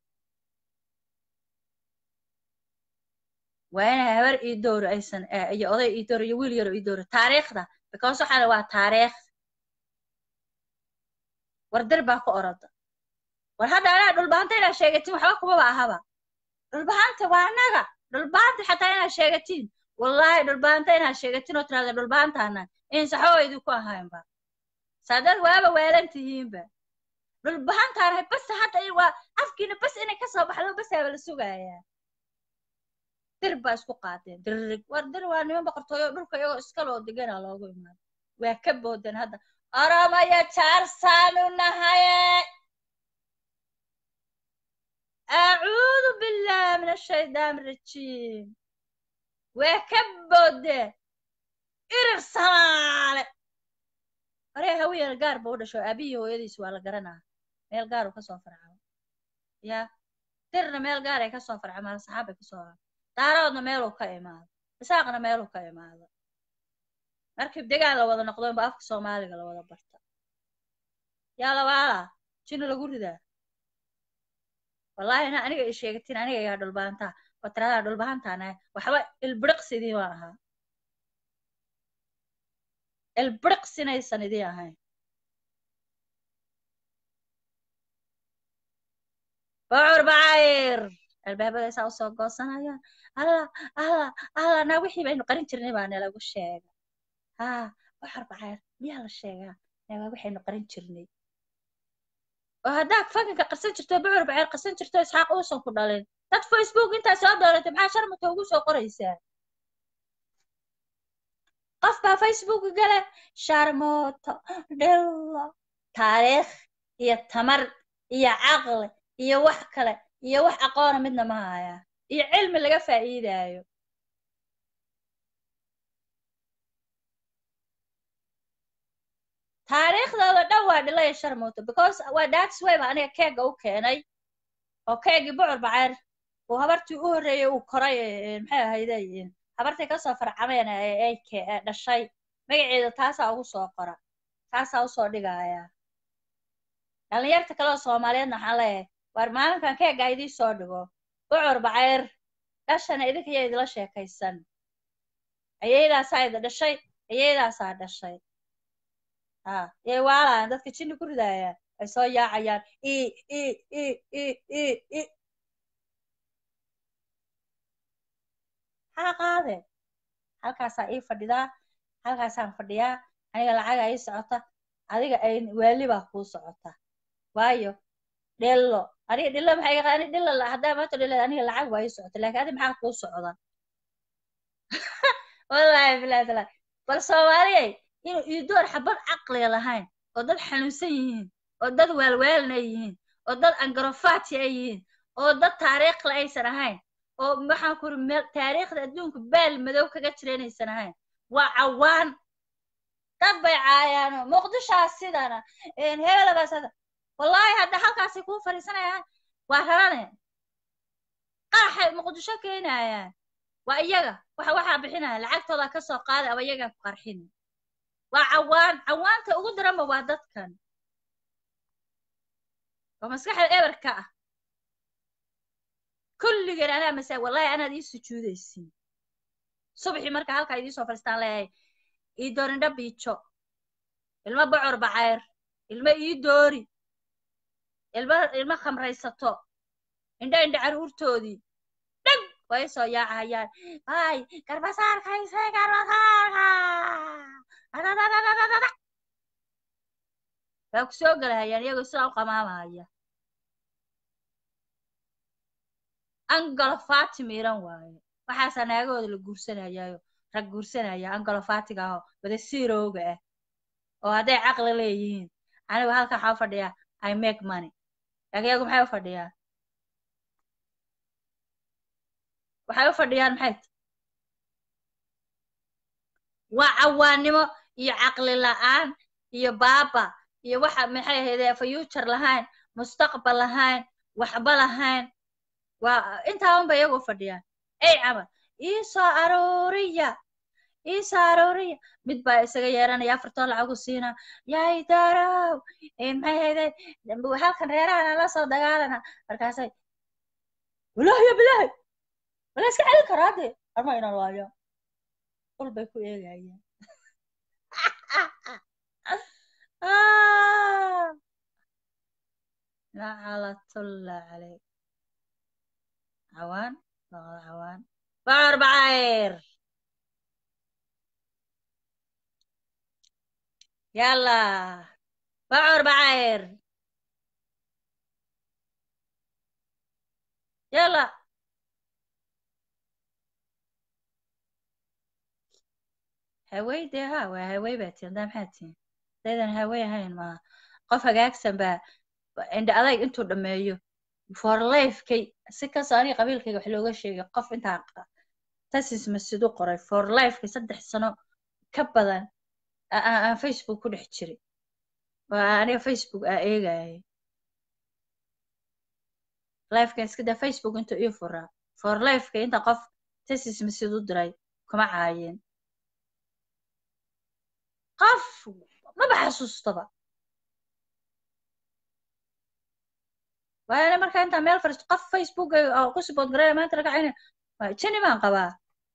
waa inay habar ii dowro aysan iyo oday ii dowro iyo wiil yaro ii dowro taariikhda because waxaana waa taariikh war dir baa ku oroda war hadda anaa dhulbaanta inaad sheegatiin waxba kumaba ahaba dhulbaanta waa annaga dhulbaanta xataa inaad sheegatiin wallaahi dhulbaanta inaad sheegatiin oo tiraada dhulbaantaana in saxoo idinku ahaynba saadad waaba waalan tihiinba dhulbahantaanahay bas hadda waa afkiina bas inay ka soo baxdo basaaba la sugayaa dir baa isku qaadeen dirrig war dir waa niman boqortooyo dhulka iyagoo iskaloo deganaa loogu imaado waa ka boodan hadda oromaya jaarsaanu nahaye acuudu billahi min ashaytaan rajiim waa ka boodeen irir samaale aree hawiyana gaar ba u dhasho aabihii hooyadiis waa la garanaa meel gaar uu kasoo farcamo ya dirna meel gaar ay kasoo farcamaan saxaabay kasoo daaroodna meeluu ka imaado isaaqna meeluu ka imaado markii degaan la wada noqdo inba afka soomaaliga la wada barta yaa labaala jina lagu ridaa wallaahi na aniga i sheegatiin aniga yaa dhulbaantaa oo tiradaa dhulbaantaana waxba ilbiriqsidii waan ahaa ilbiriqsinaysan idii ahayn bocor bacayr albaabada saa usoo goosanayaan allah allah allah naa wixii baynu qarin jirnay baa nalagu sheega haa bocor bacayr miyaa la sheegaa naa waxaynu qarin jirnay oo haddaad fakinka qarsan jirto bocor bacayr qarsan jirto isxaaq uusan ku dhalin dad facebook intaa soo dooratay maxaa sharmata ugu soo qoraysaa qof baa facebook gale sharmooto dhillo taariikh iyo tamar iyo caqli iyo wax kale iyo wax aqoona midna ma haya iyo cilmi laga faa'iidaayo taariikhdooda dhan waa dhilaya sharmooto because waa that's way ba aniga keega u keenay oo keegii bocor bacayr uu habartii u horreeyey uu koray maxay ahayde habartii kasoo farcameen ay dhashay magaceeda taasaa ugu soo qora taasaa usoo dhigaya dhallinyarta kale oo soomaaliyeedna waxaan leeyahay waar maalinkan keega idii soo dhigo bocor bacayr dhashana idinka yaa idila sheekaysan ayaydaasaa ida dhashay ayaydaasaa dhashay ha yay waalaan dadka jinni ku ridaayaan ay soo yaacayaan i i i i i i maxaa qaade halkaasaa ii fadhidaa halkaasaan fadhiyaa aniga lacaga ii socota adiga ay waali baa kuu socota waayo dhillo aniga dhillo maxay iga ani dhillo haddaa maanta dhillo aniga lacag waa ii socota laakiin adi maxaa kuu socda wallaahi bilahi taala bal soomaaliyay inuu iidoor xabad caqliga lahayn oo dad xanuunsan yihiin oo dad waalwaalna yihiin oo dad angarofaati ay yihiin oo dad taariikhla aysan ahayn oo waxaan kuri meel taariikhda adduunka baal madow kaga jira inaysan ahayn waa cawaan dad bay caayaano muqdishaa sidana hebelagaas wallaahi hadda halkaasay kuu fadhiisanayaan waa rarane qaraxay muqdisho keenayaan waa iyaga waxa waxaa bixinaya lacagtooda ka soo qaaday aba iyagaa ku qarxin waa cawaan cawaanta ugu daranba waa dadkan oo maskaxda eberka ah kulligeen anaa masaa wallahi anaad ii sujuudaysin subaxii marka halkaa idii soo fadhiistaan leeyahay ii doorindha biijo ilmo bocor bacayr ilmo ii doori ilmo ilmo khamraysato indha indha caruurtoodii dhag way soo yaacayaan ay garbasaarkayse garbasaarka adadadadadada waa ku soo gelahayaan iyagoo sidaa u qamaamaya angalo faati miiran waaye waxaasaa naagahooda la guursanayaayo rag guursanaya angalofaatiga ahoo wada siirowga ah oo hadday caqli leeyihiin anigu halka waxaa u fadhiyaa i make money laakiin iyagu maxay u fadhiyaan waxay u fadhiyaan maxay tahay waa cawaannimo iyo caqli la'aan iyo baaba iyo waxa maxay ahaydee future lahayn mustaqbal lahayn waxba lahayn waa intaa unba iyagu u fadhiyaan ey camal ii soo arooriya ii soo arooriya mid baa isaga yeeranaya afartoo lacagu siina yaay daaraw maxay ahaydee halkan reerahana la soo dagaalana markaasay walaahi ya bilaahi wala iska celin karaa dee arma ina laayo ul bay ku eegayaan lacalatulla caleyk cawaan laqada cawaan bacor bacayr yalla bacor bacayr yalla hawey dee ha waa hawey baa tiin daa maxaa tiin daydan hawey ahayn maaha qof hagaagsan baa indha adayg intuu dhammeeyo for lifekay si kastoo aniga qabiilkayga wax looga sheegay qof intaa tasis masidu qoray for lifekay saddex sano ka badan aan facebook ku dhex jiray oo aniga facebook aa eegayay lifekan iska daa facebook intuu ii furaa for lifekay inta qof tasis masidu diray kuma caayeen qof maba xasuustaba waana markaa intaa meel fariisto qof facebook oo ku sibood garaya maanta laga cayna jini baan qabaa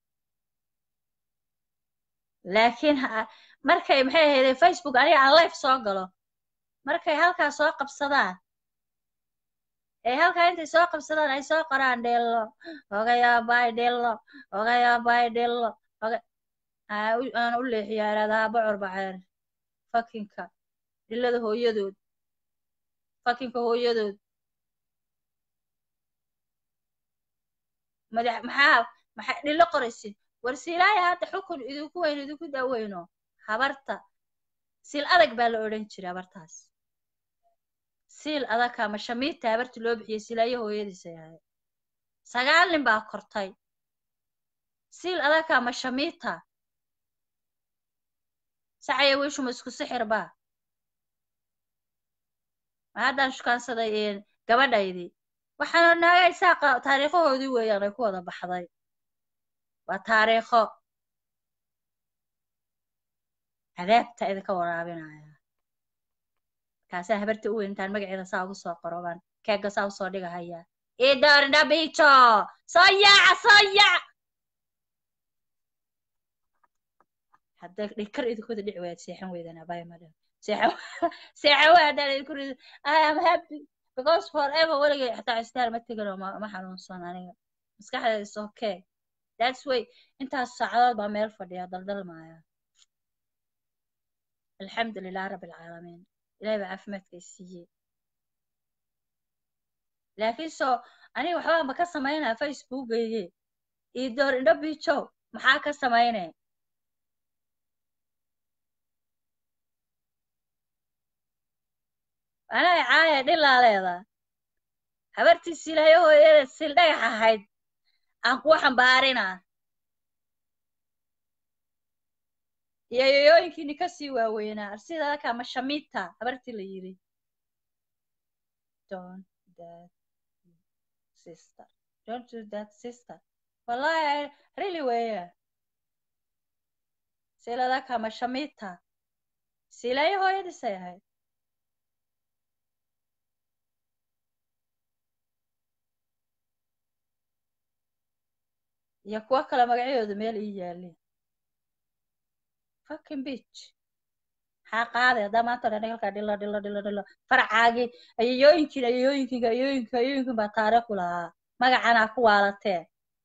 laakiin markay maxay ahaydee facebook aniga aan life soo galo markay halkaa soo qabsadaan ee halkaa intay soo qabsadaan ay soo qoraan dhello ogayaabay dhello ogayaabay dhello oga aan u leexiyaa iraadaha bocor baceer fakinka dhillada hooyadood fakinka hooyadood madax maxaa maxaa dhillo qoraysin war siilaaya hadda xukun idinku weyn idinku daaweyno habarta siil adag baa la odhan jiray habartaas siil adagka ama shamiita habarta loo bixiyey silaayo hooyadiisa yahay sagaal nin baa kortay siil adagka ama shamiita sacaya wishuma isku sixir baa ma haddaan shukaansaday gabadhaydii waxaana naagay saaqa taariikhahoodii weeyaan ay ku wada baxday waa taariikho cadaabta idinka waraabinaya markaasaa habarta u weyn intaan magaceeda saa ugu soo qoro baan keega saa usoo dhigahaya idornabijo soo yaaca soo yaac hadda dhikar idinkooda dhici wayaad seexan weydaan abaya madam seexan seexan waa haddaan idinku rido i am happy because forever weligay xataa istaar ma tegin oo ma xanuunsan aniga maskaxdeeda is okay that's way intaas saacadood baa meel fadhiya daldalmaya alxamdu lilah rabbi alcaalamiin ilahay baa caafimaadka siiyey laakiin so aniga waxbaa ma ka samaynaa facebookayge iyo door indho bijow maxaa ka samaynaya anaa caaya dhilaa leedaa habartii silaayo hooyada sil dhagax ahayd aan kuwa xambaarinaa iyo yoyooyinkiini kasii waaweynaa sida aka ama shamiita habartii la yidhi don't that sister don't do that sister wallahi really weya siladaka ama shamiita silaayo hooyadiisay ahayd iyo kuwo kale magacyadooda meel ii yaalin fucking beach maxaa qaaday haddaa maanta dhan halkaa dhilo dhilo dhilo dhilo faracaagii ayayooyinkiin ayayooyinkiin ayayooyinkin ayayooyinkin baa taariikh u lahaa magacanaa ku waalateen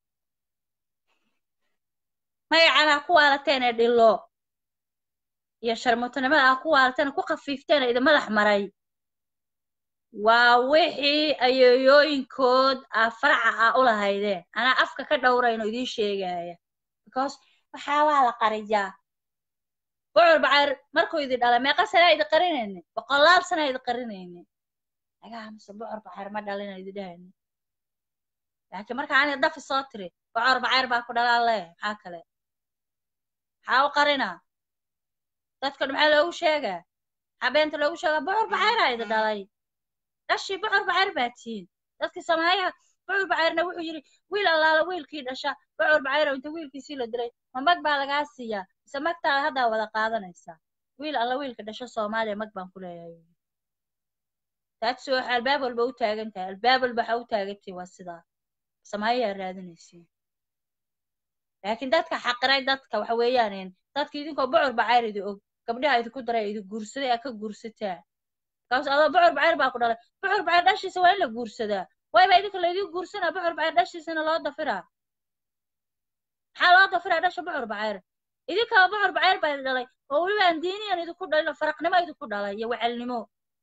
magacanaa ku waalateen ee dhilo iyo sharmuutanimada aa ku waalateen ku khafiifteen ee idin madax maray waa wixii ayeeyooyinkood aa faraca aa u lahaydeen anaa afka ka dhowrayno idiin sheegaya because waxaa waa la qariyaa bucur bacayr markuu idi dhalay meeqa sanaa idi qarinayne boqolaal sanaa idi qarinayne agaha mise bucur bacayr ma dhalina idi dhahayne laakiin marka aniga dafi soo tiri bucur bacayr baa ku dhalaa le maxaa kale maxaa u qarinaa dadka maxaa loogu sheegaa maxaa beenta loogu sheegaa bucur bacayraa idi dhalay dhashii bucur bacayr baa tihiin dadkii sameeyaha bucur bacayrna wuxuu yidhi wiil allaala wiilkii dhasha bucur bacayrow inta wiilkiisii la dilay ma mag baa lagaa siiyaa mise magtaada haddaa wada qaadanaysaa wiil alla wiilka dhasho soomaaliya mag baan ku leeyahay taagsi waxa albaab walba u taagan tahay albaab walba waxa u taagantahay waa sidaa sameeyaa raadinaysiin laakiin dadka xaqiray dadka waxa weeyaan dadka idinkoo bucur bacayr idi og gabdhaha idinku daray idi guursaday aa ka guursataa kaas adoo bucur bacayr baa ku dhalay bucur bacayr dhashiisa waa in la guursadaa wayba idinka laydin guursanaa bucur bacayr dhashiisana loo dafiraa maxaa loo dafiraa dhasha bucur bacayr idinkaa bucur bacayr baa idi dhalay oo weliba aan diiniyan idinku dhalin faraqnimo idinku dhalay iyo wacalnimo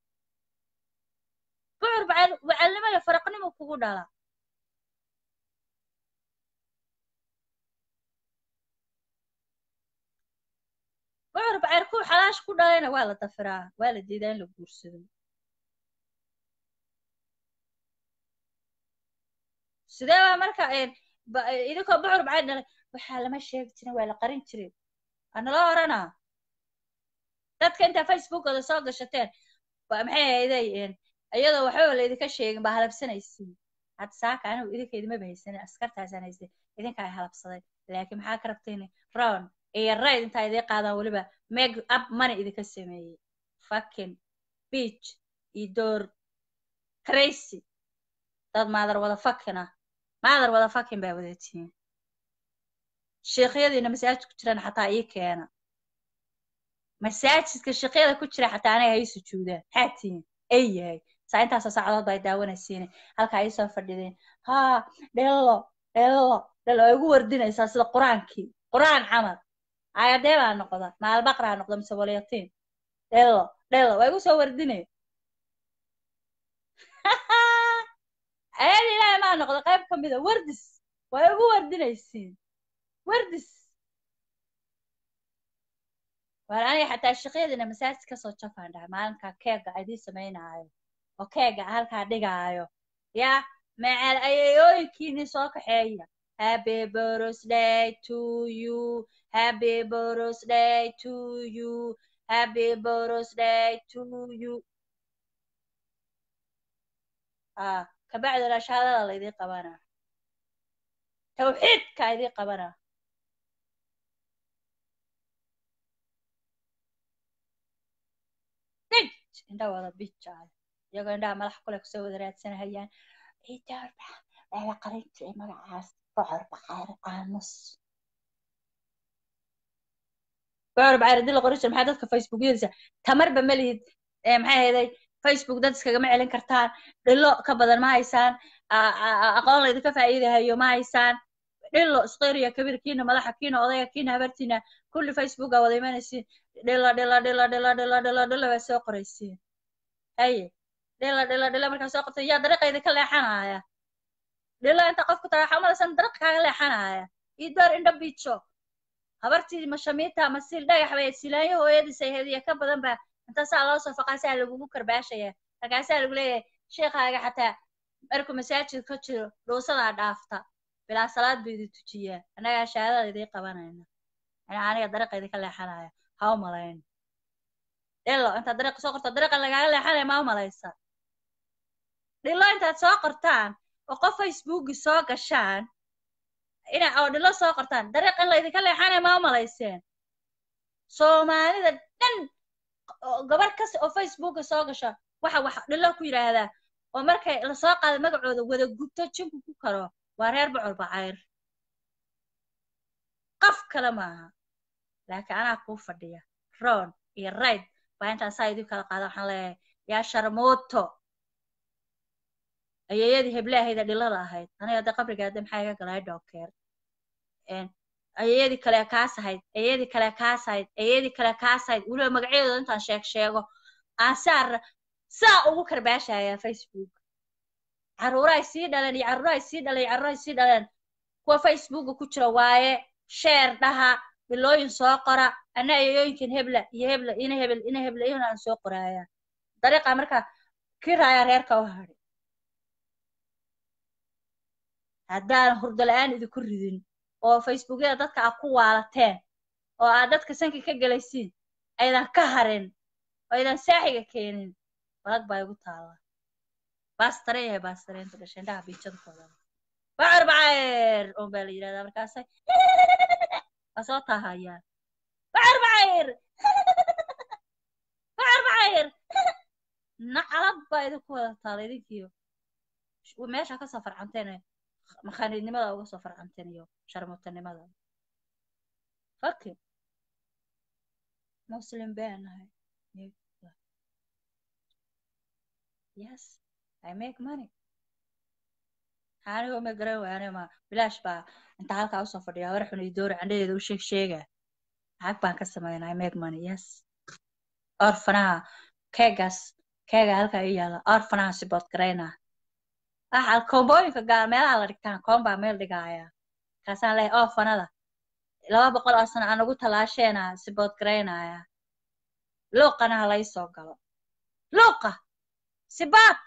bucur bacayr wacalnimo iyo faraqnimo kugu dhala bucur bacayr kuw xalaash ku dhalayna waa la dafiraa waa la diidaa in la guursado sidee baa marka idinkoo bucur bacayr dhalay waxaa lama sheegi jirin waa la qarin jiray waa nala oranaa dadka intaa facebookooda soo gashateen waa maxay ahayday iyadoo waxbaba laydinka sheegin baa halabsanaysiin hadda saaka anigu idinka idimaba haysanin askartaasaan haystay idinka ay halabsaday laakiin maxaa ka rabteen round iyo rayd intaa idii qaadaan weliba meg up money idinka sameeyey fucking beach iyo door crazy dad maadar wada fakin ah maadar wada fakin baa wadatiin sheekhyadiina masaajid ku jiraan xataa ii keena masaajidka sheekhyada ku jira xataa anaga hay sujuudaan maxaa tihiin ay yahay saa intaasoo saacadood baa daawanaysiin halkaa ii soo fadhideen haa dhelo dhelo dhelo ay ugu wardinaysaa sida qur-aankii qur-aan camal ayadee baa noqda maalbaqraa noqda mise walyatiin dhelo dhelo waa igu soo wardinay ayada ilaahay maa noqda qayb ka mida wardis waa igu wardinaysiin wardis waar aniga xataa shaqyadiina masaajid kasoo jafaan dhahay maalinkaa keega idiin samaynaayo oo keega halkaa dhigaayo yaa macal ayayooyinkiini soo kaxeeya happy birthday to you happy birthday to you happy birthday to you ah kabacdina shahaadada laydii qabanaa tawxiidka idii qabanaa bij indha wada bijaay iyagoo indhaha madax kule kusoo wada raadsanahayaan ciidaarba waa la qarin jiray magacaas bocor bacayr aamus bocor bacayr haddii la qorin jiray maxaa dadka facebookyadiisa tamarba ma lihid maxay hayday facebook dad iskagama celin kartaan dhilo ka badan ma haysaan aqoon laydinka faa'iidahayo ma haysaan dhilo isqeeriya kabiir kiina madaxa kiina odayga kiina habartiina kulli facebooka wada imanaysiin dhilo dhilo dhilo dhilo dhilo dhilo dhilo baa soo qoraysiin haye dhilo dhilo dhilo markaa soo qortay yaa dariiqa idinka leexanaya dhilo inta qofku taraa waxaa umalaysan dariiqa kaaga leexanaya ii door indho biijo habartii mashamiita masiil dhagax bay silaanyo hooyadiis ay hediya ka badan baa inta saa loo soo faqaasaa lagugu karbaashaya markaasaa lagu leeyahay sheekhaaga xataa markuu masaajid ka jiro dhuusadaa dhaafta bilaa salaad buu idin tujiyaa annagaa shahaadada idii qabanayna anaa aniga dariiqa idinka leexanaya ha u malayn dhilo intaad dariiqa soo qorto dariiqa lagaaga leexanaya ma u malaysa dhilo intaad soo qortaan oo qof facebooki soo gashaan ina oo dhilo soo qortaan dariiq in laydinka leexanaya ma u malayseen soomaalida dhan gabar kasta oo facebooka soo gasha waxa wax dhilo ku yidhaahdaa oo markay lasoo qaada magacooda wada gubto jinku ku karo waa reer bocor bacayr qof kale maaha laakiin anaa kuu fadhiya ron iyo rayd baa intaan saa idin kala qaada waxaan leeyahay yaa sharmuuto ayeeyadii heblaahayda dhilada ahayd aniga hadda qabrigaada maxaa iga galay dhookeer ayeeyadii kale kaas ahayd ayeeyadii kale kaas ahayd ayeeyadii kale kaas ahayd weliba magacyadooda intaan sheeg sheego aasaar saa ugu karbaashaya facebook carruurahay sii dhaleen iyo carruurahay sii dhaleen iyo carruurahay sii dhaleen kuwa facebooka ku jira waaye sheer dhaha bilooyin soo qora ana ayooyinkan hebla iyo hebla ina hebel ina hebla iyona aan soo qoraaya dariiqa marka kii raaya reerka u hadhay haddaan hurdo la-aan idinku ridin oo facebookyada dadka aad ku waalateen oo aad dadka sanka ka gelaysiin aydan ka harin oo aydan saaxiga keenin balag baa igu taala baastare yahay baastareenta dhashay indhaha biijada koodaba bacir bacir un baa la yidhahdaa markaasay waa soo taahayaan bacir bacir bacir bacir nacalad baa idinku wada taala idinkiyo meesha kasoo farcanteen makhaaniidnimada uga soo farcanteen iyo sharmuutanimada faki muslim baan nahay yes i make money anigo ma garan waane ma bilaash baa inta halkaa usoo fadhiya hore xun iyo doori candhadeeda u sheeg sheega lacag baan ka sameynaa i make money yes orfanaha keegaas keega halkaa ii yaala orfanaha sibood garaynaa waxa koombooyinka gaar meelaha la dhigtaan koon baa meel dhigaaya kaasaan leeyahay orfanada laba boqol oo sano aan ugu talaasheena sibood garaynaya luuqana ha lai soo galo luuqa sibaad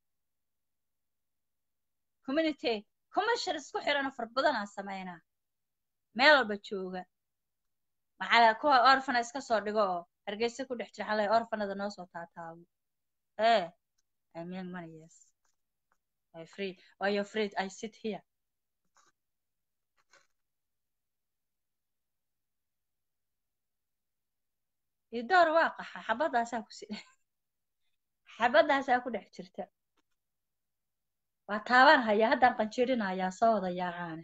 community commercial isku xiran far badanaa sameynaa meel walba jooga maxaa kuwa orfana iska soo dhigo oo hargeysa ku dhex jira xalay orfanada noo soo taataabo ee i make money yes i free why you afraid i sit here idoor waa qaxa xabadaasaa ku si xabadaasaa ku dhex jirta waa taabaan hayaa haddaan qanjiirinahayaa soo wada yaacaane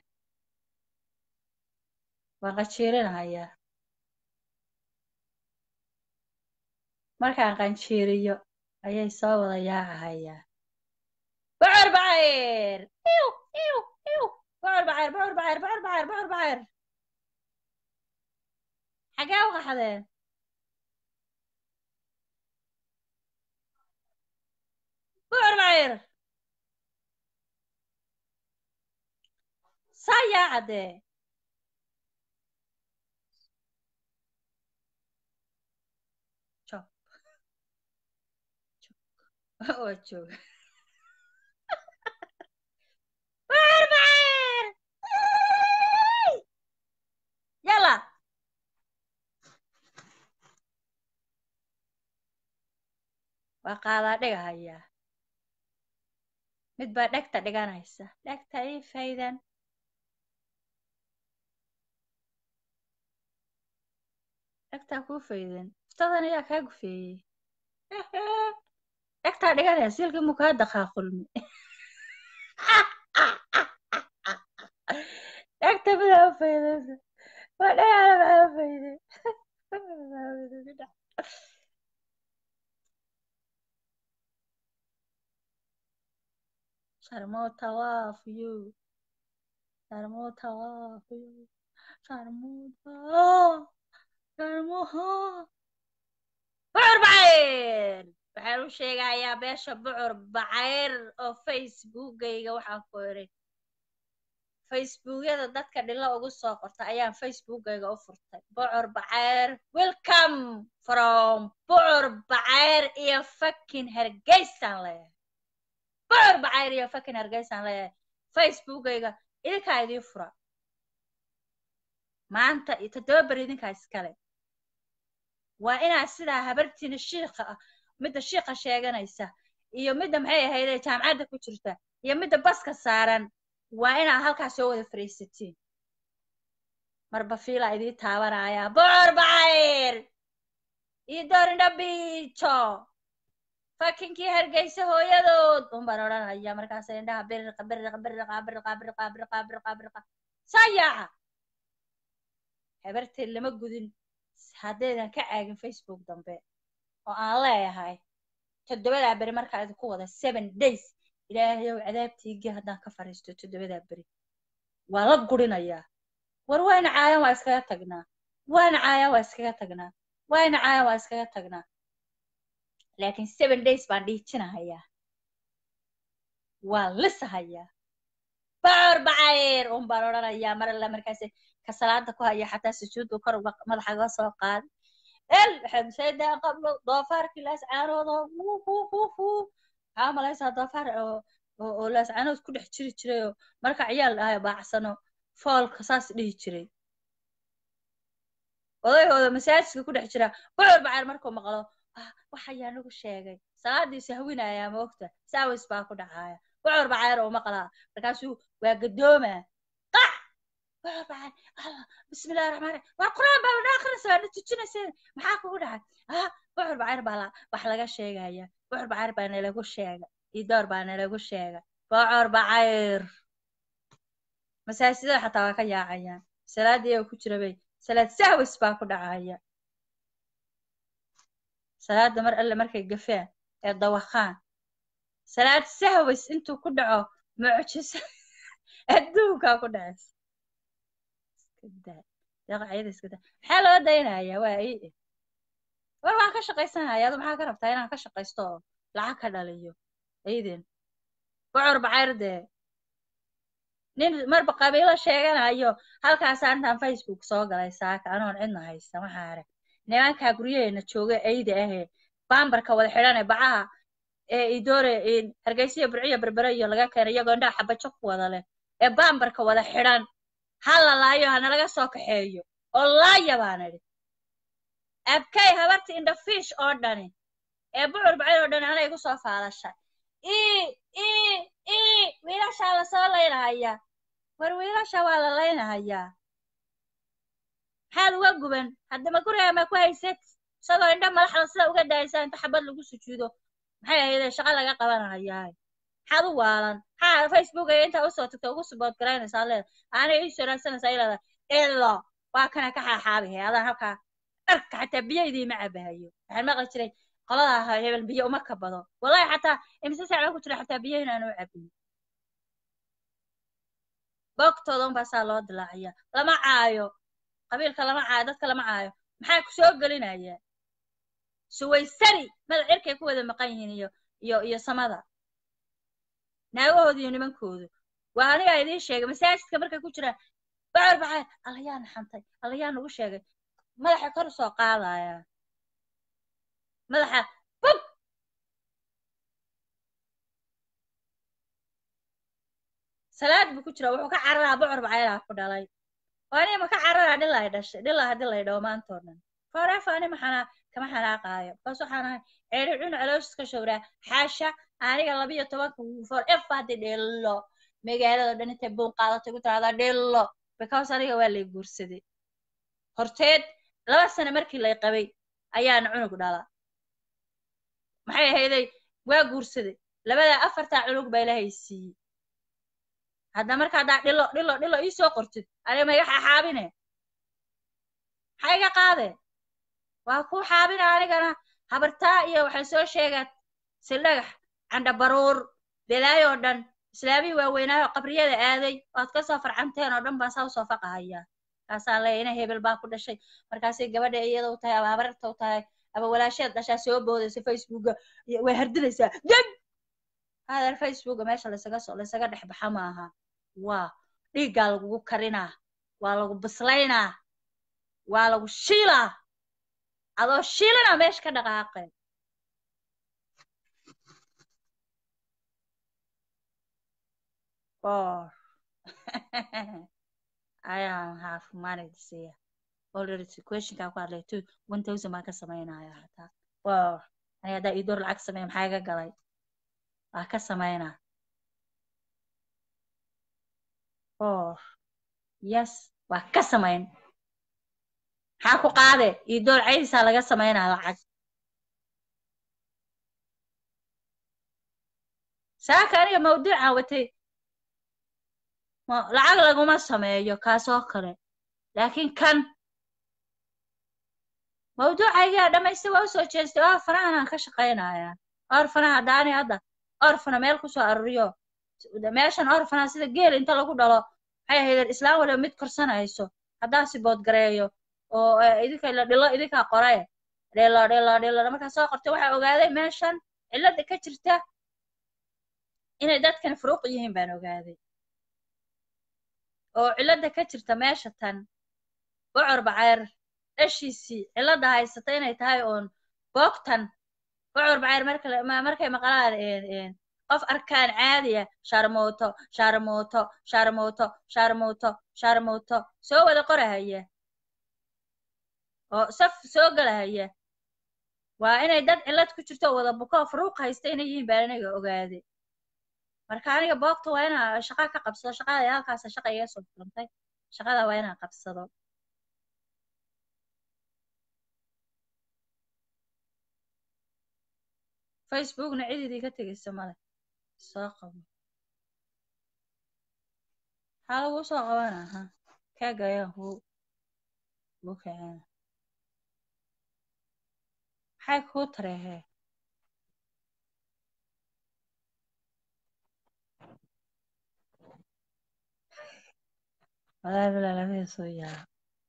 waan qanjiirinahayaa markaan qanjiiriyo ayay soo wada yaacahayaa bocor bacayr iw iw iw bocor bacayr bocor bacayr bocor bacayr bocor bacayr xagee u qaxdeen bocor bacayr saa yaacadee joog waa jooga bocor bacayr yala waa qaadaa dhigahayaa mid baa dhegta dhiganaysa dhegta ii faydan dhegtaa kuu faydan iftadan ayaa kaa gufeeyey dhegtaa dhiganaya silkii muu kaa daqaaqulmi dhegta midaa u faydaysa waa dhagaala maxaa u fayday sharmoota waa fuyu sharmoota waa fuyu sharmoota sharmoha bucur bacayr waxaan u sheegayaa beesha bucur bacayr oo facebookayga waxaan ku iray facebookyada dadka dhilo ugu soo qorta ayaan facebookayga u furtay bucur bacayr welcome from bucur bacayr iyo fakin hargeysaan leeyahay bucur bacayr iyo fakin hargeysaan leeyahay facebookayga idinkaa idii fura maanta iyo toddoba beri idinkaa iskale waa inaad sidaa habartiina shiikha ah midda shiikha sheeganaysa iyo midda maxay ahaydee jaamacadda ku jirta iyo midda baska saaran waa inaad halkaa soo wada fariisatiin marba fiilaa idii taabanaya bucur bacayr iyo doorindha biijo fakinkii hargeysa hooyadood un baan odhanaya markaasa indhaha biriqa biriqa biriqa biriqa biriqa biriqa biriqa biriqa saa yaaca habarteed lama gudin haddaydan ka caagin facebook dambe oo aan leeyahay toddobadaa beri markaa idinku wada seven days ilaahayow cadaabtiigii haddaan ka fariisto toddobadaa beri waa la gurinayaa war wayna caayan waa iskaga tagnaa wayna caayan waa iskaga tagnaa wayna caayan waa iskaga tagnaa laakiin seven days baan dhiijinahayaa waa lisahayaa bacor bacayr un baan odhanayaa mar alla markaas ka salaada ku haya xataa sujuuddu kor uga madaxa uga soo qaadi el waxaad shaydaa qablo doofaarkii laascaanoodo wuu wuu wuu wuu maxaa malaysaa doofaar oo oo oo laascaanood ku dhex jiri jiray oo marka ciyaal dhahayo baacsano foolka saas dhihi jiray odaygooda masaajidka ku dhex jira bacor bacayr markuu maqlo "Ah, wax ayaa nagu sheegay salaadiisa hawinayaa moogta saawis baa ku dhacaya bacor bacayr oo maqlaa markaasuu waa gadoomaa qac bacor bacayr allah bismillahi raxmaan raxiim waa quraan baa na akrinaysa waa na tujinaysa maxaa kugu dhacay ah bacor bacayr baa la wax laga sheegaya bacor bacayr baa nalagu sheega idoor baa nalagu sheega bacor bacayr masaajidada xataa waa ka yaacayaan salaadii oo ku jira bay salaad sahwis baa ku dhacaya salaada mar alle markay gafaan ee dawakhaan salaad sahwis intuu ku dhaco mucjiso adduunkaa ku dhacaysa iska daa daqaciyada iska daa maxaa loo daynayaa waa ii war waan ka shaqaysanaya adu maxaa ka rabtaa inaan ka shaqaysto oo lacag ka dhaliyo ciiden bocor bacayr dee nin marba qabiilo sheeganayo halkaasaa intaan facebook soo galay saaka anoon cidna haysta maxaa arag nimankaa guryaheena jooga eyda ahee baambarka wada xidhan ee bacaha ee idoore hargeysiya burciya berbere iyo laga keenay iyagoo indhaha xabajo ku wada leh ee baambarka wada xidhan ha la laayo ha nalaga soo kaxeeyo oo laaya baan idhi abkay habarta indhafiish oo dhani ee bucur bacayr oo dhani anay igu soo faadashay ii ii ii wiilashaa lasoo laynahayaa war wiilasha waa la laynahayaa maxaad uga guban haddama guriga ma ku haysad isagoo indha madaxda sida uga daaysaa inta xabad lagu sujuudo maxay ahaydee shaqo laga qabanahayaa maxaad u waalan maxaa facebook ay intaa usoo tagta ugu subood garaynaysaa leeda aanay ii soo raadsanaysaa ileeda ilo waa kana ka xaaxaabihe adaan halkaa dharka xataa biyo idiima cabahayo waxaan maqli jiray qolada ahaa hebel biyo uma kabado wallahi xataa imise saac baa ku jira xataa biyo inaan u cabin boogtooda unbaa saa loo dilaaciya lama caayo qabiilka lama caayo dadka lama caayo maxaa ku soo gelinaya suwaysani madax cirkay ku wada maqan yihiin iyo iyo iyo samada naagahooda iyo nimankoodu waa anigaa idiin sheegay masaajidka markay ku jiraan bacor bacayr alla yaa naxantay alla yaa nagu sheegay madaxa kor soo qaadaya madaxa bub salaad buu ku jira wuxuu ka cararaa bocor bacayraa ku dhalay oo aniga ma ka cararaa dhilay dhashay dhilaa haddii lay dhawo maantoo dhan forefa ani maxanaa kama xanaaqaayo bas waxaan ahay ceeri cun calooshis showraa xaasha aniga labiyo tobanka forefa haddii dhillo magaalada dhan intay buun qaadatay ku tiraahdaa dhillo because aniga waa lay guursaday horteed laba sano markii lay qabay ayaana cunug dhala maxay ahayday waa guursaday labadaa afartaa cunug baa ilaahay siiyey hadda marka haddaa dhilo dhilo dhilo ii soo qortid aniga ma iga xaxaabine maxaa iga qaade waa kuu xaabina anigana habartaa iyo waxay soo sheegaan sildhagax candha baruur belaayoo dhan islaamihii waaweynaayo qabriyada aaday waad ka soo farcanteen oo dhan baan saa usoo faqahayaa kaasaan leeya ina hebel baa ku dhashay markaasay gabadha iyada u tahay ama habararta u tahay ama walaasheed dhashaa soo boodaysa facebooka way hardinaysaa deg hadeer facebooka meesha laysaga so laysaga dhex baxa maaha waa dhiiggaa lagugu karinaa waa lagu bislaynaa waa lagu shiilaa adoo shiilana meesha ka dhaqaaqeen or I don't have money to see already questionkaa ku hadlay two one thousand baan ka samaynaya hataa wow aniga haddaa ii door lacag sameeya maxaa iga galay waa ka samaynaa or yes waa ka samayn maxaa ku qaade ii door caydisaa laga samaynaa lacag saaka aniga mawduuca watay lacag laguma sameeyo kaasoo kale laakiin kan mawduucaygaa dhamaystay waa usoo jeestay oo fanahanaan ka shaqaynayaa orfanaha daani hadda orfana meel kusoo aruriyo meeshan orfana sida geel inta lagu dhalo maxay ahaydeen islaam waliba mid korsanayso haddaa sibood gareeyo oo idinka la dhilo idinkaa qoraye dhelo dhelo dhelo markaa soo qortay waxaa ogaaday meeshan cilada ka jirta inay dadkan furuuq yihiin baan ogaaday oo cilada ka jirta meesha tan bocor bacayr dhashiisii cilada haysata inay tahay oon boogtan bocor bacayr marka la- ma- markay maqlaan een, een, qof arkaan caadiya sharmooto sharmooto sharmooto sharmooto sharmooto soo wada qorahaya oo saf soo galahaya waa inay dad cillad ku jirto oo wada buko oo furuuq haysta inay yihiin baan aniga ogaaday marka aniga boogta waa inaa shaqa ka qabsado shaqada halkaasa shaqa iga soo furantay shaqada waa inaan qabsado facebookna cididii ka tegaysa male soo qabo maxaa lagu soo qabana ha kaaga ayaan kuu kuu kicina maxay kuu tareehee walaahi bilaa labada soo yaaba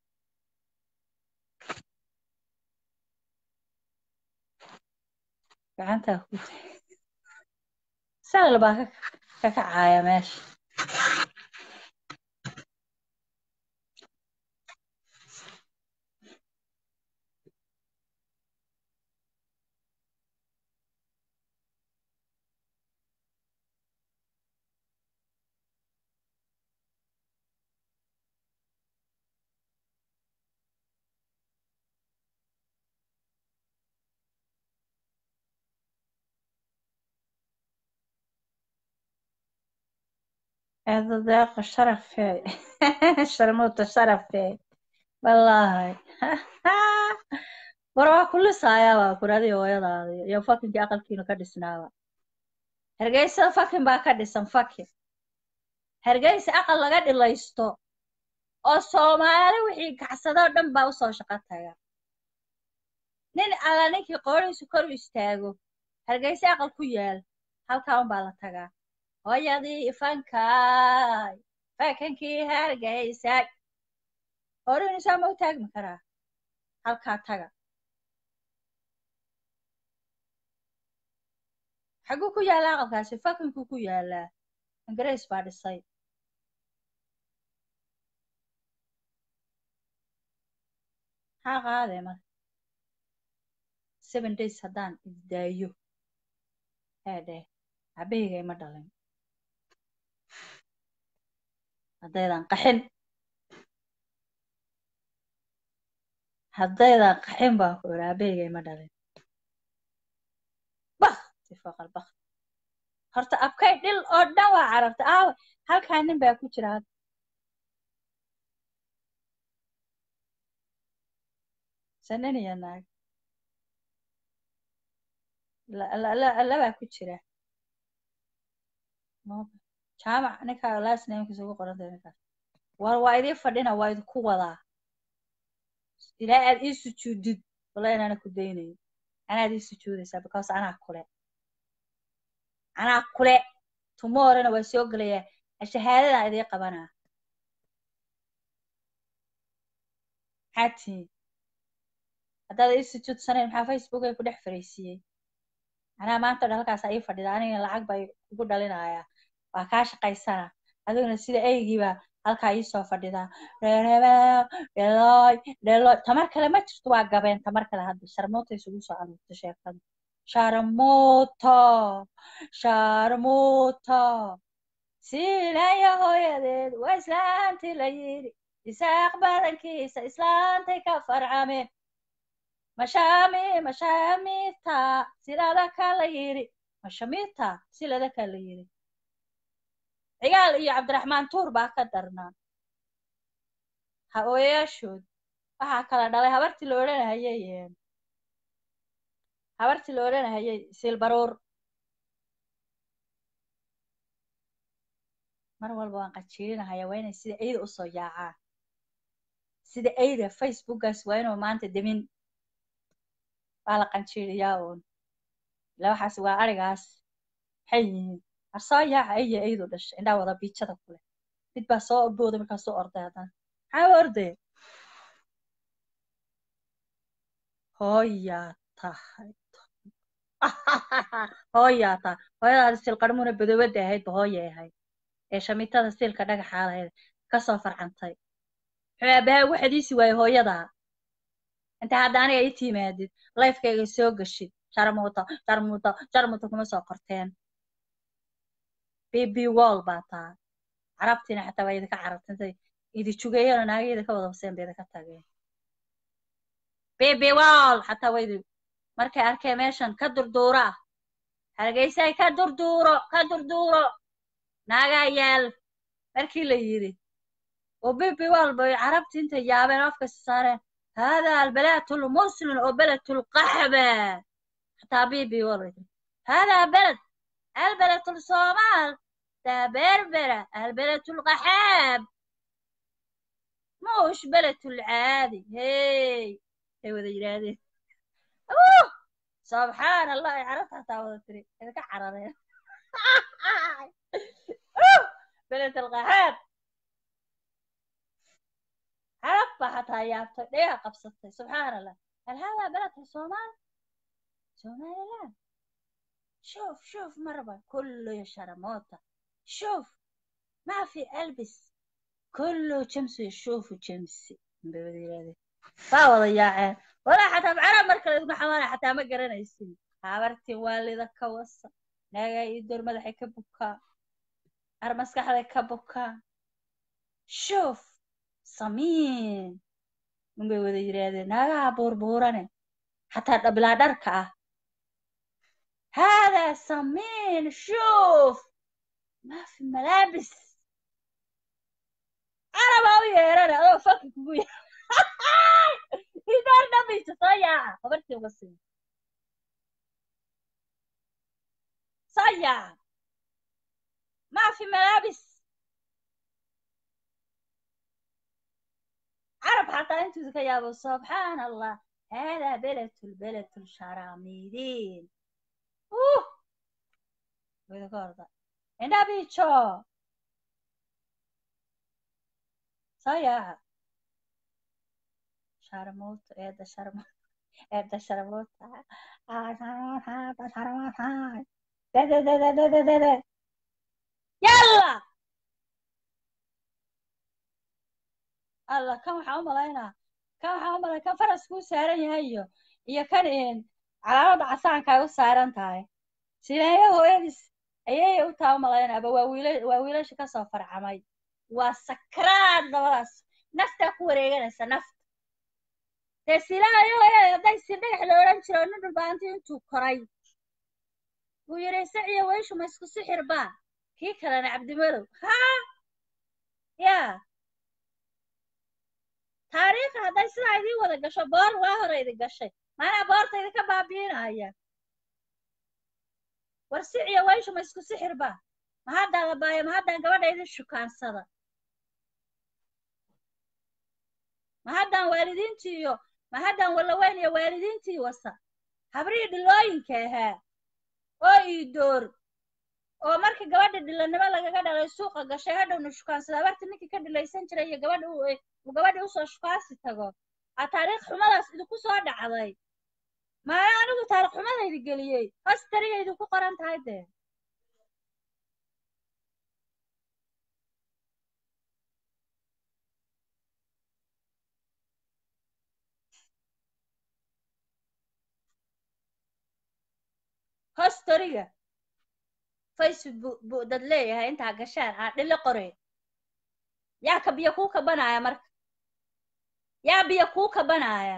gacantaa ku tahay sahal baa ka ka kacaya meesha هذا ذاق شرف شرموت شرف والله war waa ku lisaaya waa kuradii hooyadaadi iyo fakinkii aqalkiina ka dhisnaaba hargeysa fakin baa ka dhisan fakin hargeysa aqal laga dhilaysto oo soomaali wixii kacsadoo dhan baa usoo shaqo taga nin alla ninkii qoorihiisu kor u istaago hargeysa aqal ku yaal halkaa unbaa la tagaa hooyadii ifankaay fakankii hargeysa horiinisaa ma u taagmi karaa halkaa taga xaguu ku yaallaa aqalkaasi fakinkuu ku yaallaa ingiriis baa dhisay maxaa qaadee marka seven days haddaan isdaayo heedheh cabahayga ima dhalin haddaydan qaxin haddaydan qaxin baan ku idhi cabahayga ima dhalin bakti fooqal bakti horta abkay dhil oo dhan waa carartay aawe halkaa nin baa ku jira hadda sanin iyo naag la- la- la- labaa ku jira Maba. jaamac ninkaa last namekiisa ugu qorantay ninkaas war waa idii fadhina waa idinku wadaa ilaa aad ii sujuudid walla inaana ku daynayn anaad ii sujuudaysaa because anaa kule anaa kule tomorrowna waa soo gelayaa shahaadadaan idii qabanaa maxaa tihiin haddaad ii sujuudsanayn maxaa facebook ay ku dhex fariisiiyey anaa maanta o dhan halkaas ii fadhida aniga lacag baa kugu dhalinayaa waa kaa shaqaysana adiguna sida eygiibaa halkaa ii soo fadhidaa reereebeo dhelooy dhelooy tamar kale ma jirto waa gabeen tamar kale hadda sharmuuta isugu soo aruurta sheekada sharmuuto sharmuuto siilaya hooyadeed waa islaantii la yidhi isaaq badankiisa islaantay ka farcameen mashami mashamita silada ka la yidhi mashamita silada ka la yidhi cigaal iyo cabdiraxmaan tuur baa ka darnaa hooyayaashood waxaa kala dhalay habartii la odhanahayay een, habartii la odhanahayay silbaruur mar walba waan qajiilinahaya waa inay sida eyda usoo yaacaan sida eyda facebookaas waa inuu maanta demin waa la qanjiiriyaa uun ila waxaas waa arigaas maxay yihiin har soo yaaca aya eydu dhashay indhaa wada biijada kule mid baa soo booda markaa soo orday haddana maxaa u ordaya hooyaa tahay hooyaa tahay hooyadaada silqarmuna badowada ahaydba hooyay ahayd ee shamiitada silka dhagaxaa lahayd kasoo farcantay muxuu aabaha ugu xadiisi waaye hooyadaa inta hadda aniga ii timaadid lifekayga soo gashid jarmuuto jarmuuto jarmuuto kuma soo qorteen bb wall baa taa carabtiina xataa waa idinka carabtintay idi jugeeyana naagayda ka wada hoseen bay idinka tageen bb wall xataa waa idi markay arkeen meeshan ka durduura hargeysay ka durduuro ka durduuro naagaa yaal markii la yidhi oo bb wall bay carabtii intay yaabeen afka saareen هذا البلد المسلم وبلد القحبة حتى بيبي والله هذا بلد البلد الصومال ده بربرة البلد القحاب مش بلد العادي هي هي وذا جرادي أوه سبحان الله عرفت حتى وذا إذا كحرر بلد القحاب عرفت حتى يابت ليها قبصتي سبحان الله هل هذا بلد الصومال صومال لا شوف شوف مرة كله شرموطة شوف ما في ألبس كله شمس يشوف شمسي فاوض يا عين ولا حتى بعرب مركز ابن حمانة حتى ما قرنا يسين عبرتي والدة كوصة ناقا يدور مدحي كبكا أرمسك حدا كبكا شوف samiin unbay wada yidhaahdeen naagaha buurbuurane xataa dhabilaa dharka ah haadaa samiin shuuf maa fi malaabis carabaa u yeerane adoo faki kugu ya idaar dhamaysa soo yaaca habartii uga siin soo yaaca maa fi malaabis عرب حتى انتو ذكا سبحان الله هذا بلد البلد الشراميدين اوه وذكرت انا بيتشو صيا شرموت ايه شرموت ايه شرموت اه شرموت هذا شرموت هاي ده ده ده ده ده ده ده يلا alla kan waxaan u malaynaa kan waxaan u malay kan faraskuu saaran yahay iyo iyo kan calaamada casaanka ay u saaran tahay sileeyo hooyadiis ayay u taa u malaynaaba waa wiila waa wiilasha kasoo farcamay waa sakraad labadaas naftaa ku wareeganaysa nafta dee silaayo hooyada hadday si dhagax la odhan jiro nin dhulbaanti intuu koray wuu yidhi saciyo weyshu ma isku sixir baa kii kalena cabdimadow haa yaa taariikha hadday sidaa idiin wada gasho boor waa hore idin gashay maanaa boorta idinka baabiinaya war siciyo weyshu ma isku sixir ba ma haddaan la baayo ma haddaan gabadha idin shukaansada ma haddaan waalidiintii iyo ma haddaan wallaweyn iyo waalidiintii wasa habrihii dhilooyinka ahaa oo ii door oo markii gabadha dhilanimo lagaga dhalay suuqa gashay hadhowna shukaansada abarta ninkii ka dhilaysan jiray iyo gabadha uu gabadhii usoo shukaansi tago aa taariikh xumadaas idinku soo dhacday maana anigu taariikh xumadaydi geliyey hostariga idinku qoran tahay dee hostoriga facebook buu dad leeyahay intaa gashaan aa dhilo qoreen yaa ka biyo kuu kabanaya marka yaa biyo kuu kabanaya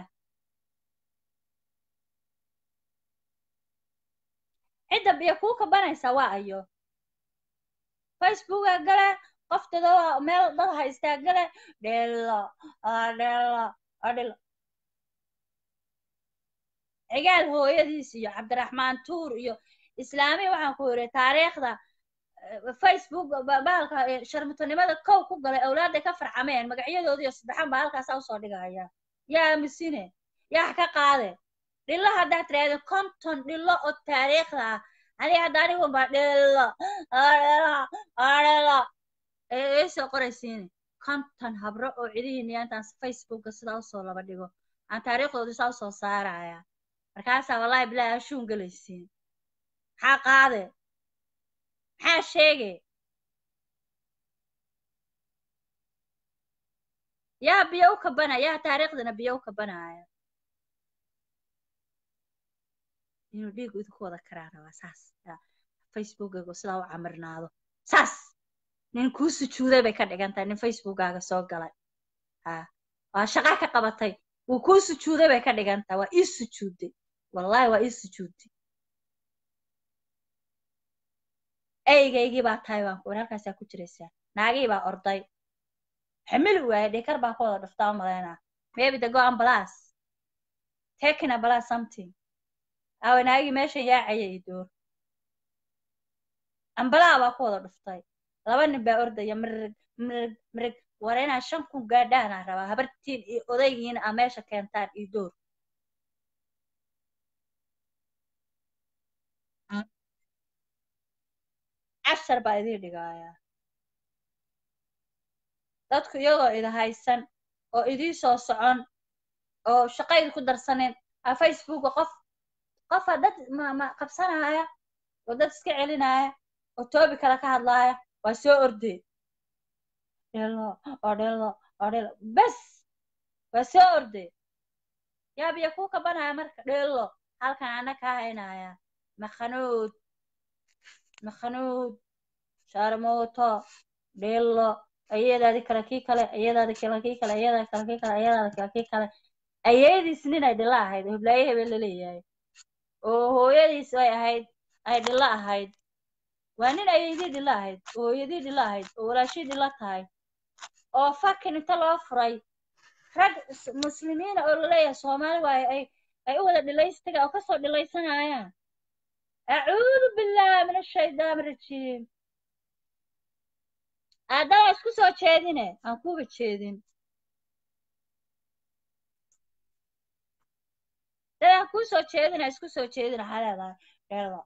cidda biyo kuu kabanaysa waa ayo facebooka gale qof dadoo meel dad haystaa gale dhelo dhelo dhelo cigaal hooyadiis iyo cabdiraxmaan tuur iyo islaami waxaan ku yidhi taariikhda facebook bahalka sharmutanimada kow ku galay awlaadday ka farcameen magacyadoodi iyo saddexan baa halkaasaa usoo dhigaya yaa aamusine yaa ka qaade dhilo haddaad tiraahdo konton dhilo oo taariikhda ah aniga hadda aniguba dhilo dhilo dhilo ee soo qoraysiine konton habro oo cidihiina intaan facebooka sidaa usoo laba dhigo aan taariikhdoodii saa usoo saaraya markaasaa wallaahi bilaahi ashuun gelaysiin maxaa qaade maxaa sheege yaa biyo u kabanaya yaa taariikhdana biyo u kabanaya inuu dhiigu idinku wada karaa rabaa saas yaa facebookgaygu sidaa u camirnaado saas nin kuu sujuuday bay ka dhigan tahay nin facebookkaaga soo galay ha waa shaqa ka qabatay wuu kuu sujuuday bay ka dhigan tahay waa ii sujuuday wallaahi waa ii sujuuday eygaygii baa tahay baan ku halkaasaa ku jiraysaa naagii baa orday xamili waaye dhikar baa ku wada dhuftaa u malaynaa maybe the go ambulance taking ambulance something awe naagii meeshan yaacaya iyo door ambalaa baa ku wada dhuftay laba nin baa ordaya mirig mirig mirig war inaa shan kun gaadhaanaa rabaa habartiin iyo odaygiina aa meesha keentaan iyo door cashar baa idiin dhigaaya dadku iyagoo ida haysan oo idii soo socon oo shaqaydi ku darsanin a facebooka qof qofa dad ma ma qabsanaya oo dad iska celinaya oo toobi kale ka hadlaaya waa soo ordee dhelo oo dhelo oo dhelo bes waa soo ordee yaa biyo kuu kabanaya marka dhelo halkan ana kaa haynaya makhanuud makhanuud shaarmooto dhelo ayadaadi kale kii kale ayadaadi kale kii kale ayadaadi kale kii kale ayadaadi kale kii kale ayadiis nin ay dhilo ahayd oo hiblaaye hebel la leeyahay oo hooyadiis ay ahayd ay dhilo ahayd waa nin ayadii dhilo ahayd oo hooyadii dhilo ahayd oo walaashii dhilo tahay oo fakin inta loo furay rag s- muslimiina oo laleeyahay soomaali waaye ay ay u wada dhilaystaga oo kasoo dhilaysanayaan acuudu billahi min ashaytaan rajiim aadama isku soo jeedine aan kuuba jeedin dad aan kuu soo jeedina isku soo jeedin waxaa leedahay dheerda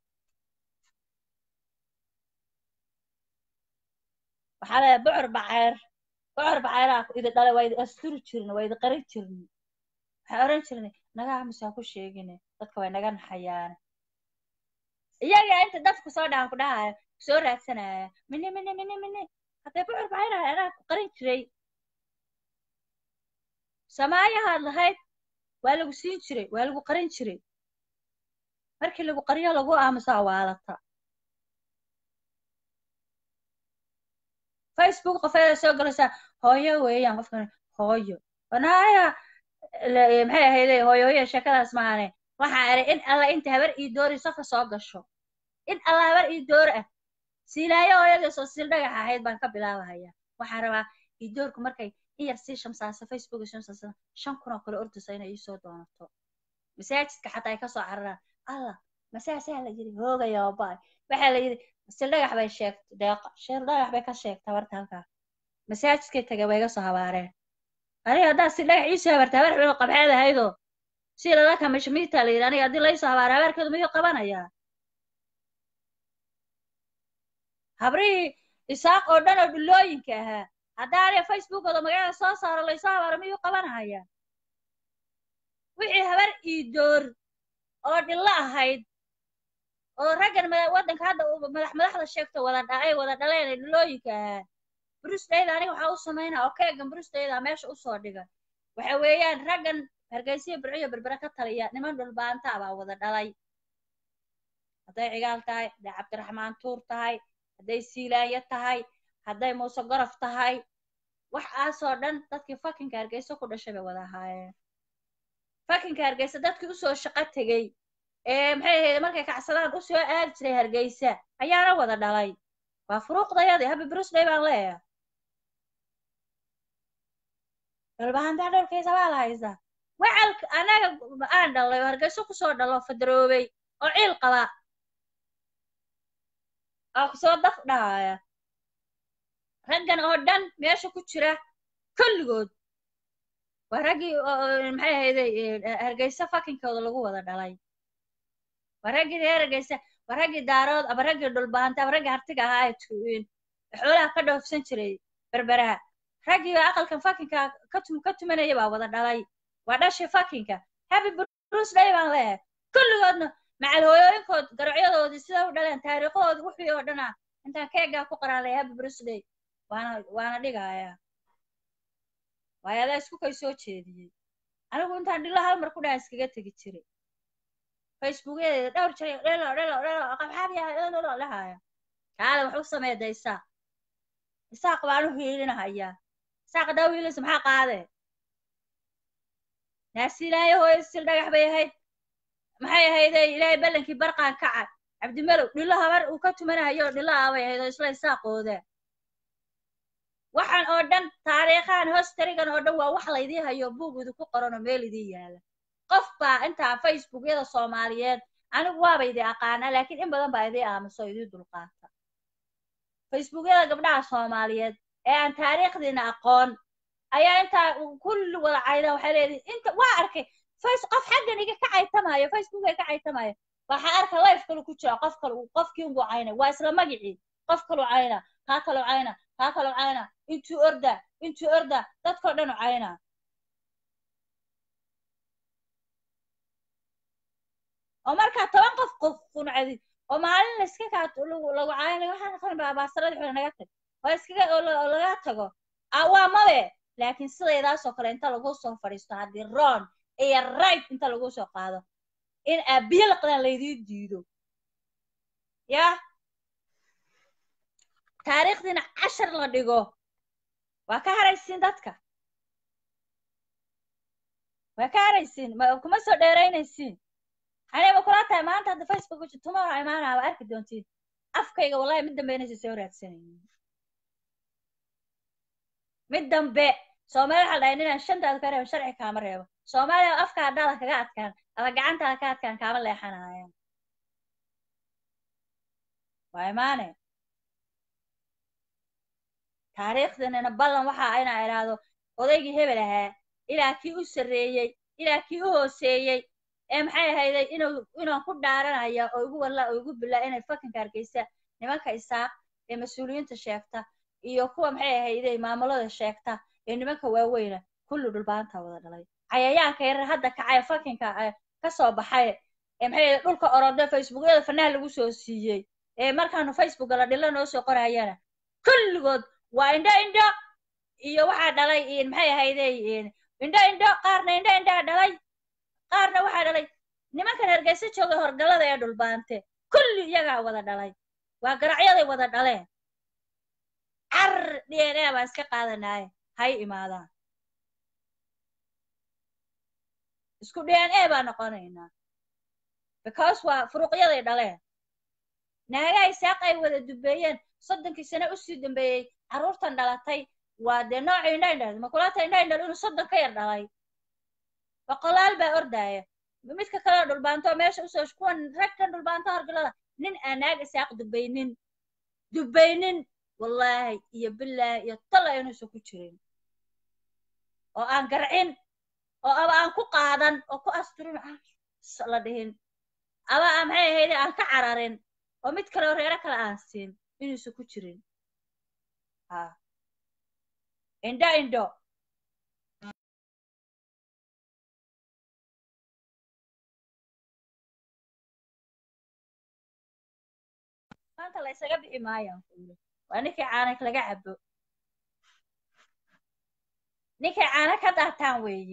waxaa leedahay bocor baceer bocor baceeraa idi dhalay waa idi asturi jirna waa idi qarin jirna waxaa oran jirnay naga aamusaa ku sheegine dadka way naga naxayaan iyaga inta dadku soo dhahan ku dhahaya soo raadsanaya mini mini mini mini haddee bocor baceeraha anaa ku qarin jiray samaayahaad lahayd waa lagu siin jiray waa lagu qarin jiray markii lagu qariyo lagu aamusaa waalata facebook qofeeda soo galaysaa hooyo weeyaan qofkan hooyo wanaaya la- maxay ahayde hooyo hooyo sheekadaas maahane waxaa eray in alla inta habar ii doori safa soo gasho in alla habar ii door ah siilaayo hooyadii soo siil dhagax ahayd baan ka bilaabahaya waxaan rabaa ii doorku markay in yar sii shamsaasa facebook shamsaasa shan kun oo kale ordaysa inay iisoo doonato masaajidka xataa ay kasoo cararaan allah masaasaa la yidhi hoogaya baay waxaa la yidhi sil dhagax bay sheegtay deeqa shil dhagax bay ka sheegtay habarta halkaa masaajidkay tagay way iga soo habaareen aniga haddaa si dhagax iisoo habarta habar xubin qabxeed ahaydoo si lala kamishmiita la yidhi aniga haddii laysoo habaara habaarkeedu miyuu qabanayaa habrihii isaaq oo dhan oo dhulooyinka ahaa haddaa aniga facebookooda magacada soo saaro laysoo habaaro miyuu qabanaya wixii habar ii door oo dhillo ahayd oo raggan mada- waddanka hadda uu madax madaxda sheegto wada dha ay wada dhaleen ee dhulooyinka ahaa brusdayda aniga waxaa u samaynaa oo keegan brusdayda meesha usoo dhiga waxa weeyaan raggan hargeysiya burciyo berbere ka taliya niman dhulbaanta baa wada dhalay hadday cigaal tahay hadday cabdiraxmaan tuur tahay hadday siilaanya tahay hadday muuse gorof tahay waxaasoo dhan dadkii fakinka hargeysa ku dhashay bay wada ahaayeen fakinka hargeysa dadkii usoo shaqo tegey ee maxay ahayd markay kacsadaan usoo aadi jiray hargeysa ayaana wada dhalay waa furuuqdayadii habi brusday baan leeyahay dhulbahantaa dhulkiisa waa la haysaa wacalka anaga aan dhalay oo hargeysa kusoo dhalo fadaroobay oo ciil qaba oo kusoo daf dhahaya raggan oo dhan meesha ku jira kulligood waa raggii oo- oo maxay ahayde hargeysa fakinkooda lagu wada dhalay waa raggii reer hargeysa waa raggii daarood ama raggii dhulbahanta ama raggii hartiga ahaa ee tu- xoolaha ka dhoofsan jiray berberaha raggii baa aqalkan fakinka ka tum ka tumanaya baa wada dhalay waa dhashii fakinka happy bruce day baan leeyahay kulligoodna macal hooyooyinkood garacyadoodii sida u dhaleen taariikhadoodii wixii oo dhana intaan keegaa ku qaraalay happy bruce day waana waana dhigayaa waayo adaa isku kay soo jeediyey anigu intaan dhilo hal mar ku dhaha iskaga tegi jiray facebookyadeeda dhowr jiray dhelo dhelo dhelo qabxabiya dhelo dhahaya kaale wax u sameeda isaaq isaaq baan u hiilinahayaa isaaq hadaa wiilaysa maxaa qaadee naasiilaayo hooyo sil dhagax bay ahayd maxay ahaydee ilaahay ballankii barqaan kaca cabdimelow dhilo habar uu ka tumanahayo dhilo aabay ahayd oo isla isaaqooda waxaan oo dhan taariikhahan hostarigan oo dhan waa wax laydii hayo buug idinku qoran oo meel idii yaala qof baa intaa facebookyada soomaaliyeed anigu waaba idii aqaanaa laakiin in badan baa idii aamuso oo idii dulqaata facebookyada gabdhaha soomaaliyeed ee aan taariikhdiina aqoon ayaa intaa kulli wada cayda waxay leedihin inta waa arkay face qof xaggan iga ka caytamayo facebook ay ka caytamayo waxaa arka life kale ku jira qof kale qofkii ungu cayna waa isla magicii qof kalu cayna kaa kalu cayna kaa kalu cayna intuu orda intuu orda dadkao dhan u cayna oo markaa toban qof qof quncadi oo maalin layska kaa lagu cayna waxaa naqan baabaasarada xula naga tag oo iskaga oo laga tago waa mabe laakiin sidaydaasoo kale inta lagu soo fadhiisto haddii ron iyo right inta lagu soo qaado in aabiye laqdaan laydii diido yah taariikhdiina cashar la dhigo waa ka haraysiin dadka waa ka haraysiin ma kuma soo dheeraynaysiin xanay ma kula tahay maanta hadda facebook uji tomorrow imaanaa waa arki doontiin afkayga wallahi mid dambe inaysa soo raadsanaynin mid dambe soomaali waxaa dhahay ninaan shantaada ka reebo sharci kaama reebo soomaaliya afka haddaada kaga adkaan ama gacantaada ka adkaan kaama leexanayaan waa imaane taariikhdanina ballan waxa inaa idhaahdo odaygii hebel ahaa ilaa kii u sarreeyey ilaa kii u hooseeyey ee maxay ahayday inuu inaan ku dhaaranaya oo igu walla oo igu bilaa inay fakinka hargeysa nimanka isaaq ee mas-uuliyiinta sheegta iyo kuwa maxay ahayday maamulada sheegta ee nimanka waaweyna kulli dhulbaanta wada dhalay cayayaanka yarar hadda kacay fakinka ka soo baxay ee maxay dhulka orode facebookyada fanaha lagu soo siiyey ee markaanu facebooka la dhilo noo soo qorayana kulligood waa indho indho iyo waxaa dhalay maxay ahayday indho indho qaarna indho indhaa dhalay qaarna waxaa dhalay nimankan hargeysa jooga horgallada ee dhulbaante kulli iyagaa wada dhalay waa garacyaday wada dhaleen car d n a baan iska qaadanaaye hay imaadaan isku d n a baan noqonaynaa because waa furuuqyaday dhaleen naagaha isaaq ay wada dubeeyeen soddonkii sane usii dambeeyey carruurtan dhalatay waa dee noocii indha indhal makulata indha indhal inuu soddon ka yar dhalay boqolaal baa ordaaya midka kaleo dhulbaanto meesha usoo kuwan ragkan dhulbaanto horgalada nin aan naag isaaq dubaynin dubaynin wallaahi iyo bilaahi iyo talla inuusan ku jirin oo aan garcin oo aba aan ku qaadan oo ku asturin la dhihin aba aan maxay ahayde aan ka cararin oo mid kale oo reero kale aan siin inuusan ku jirin ha indho indho maanta la ysaga bixi maayaan kuuli waa ninkii caana laga cabo ninkay caana ka daataan weeye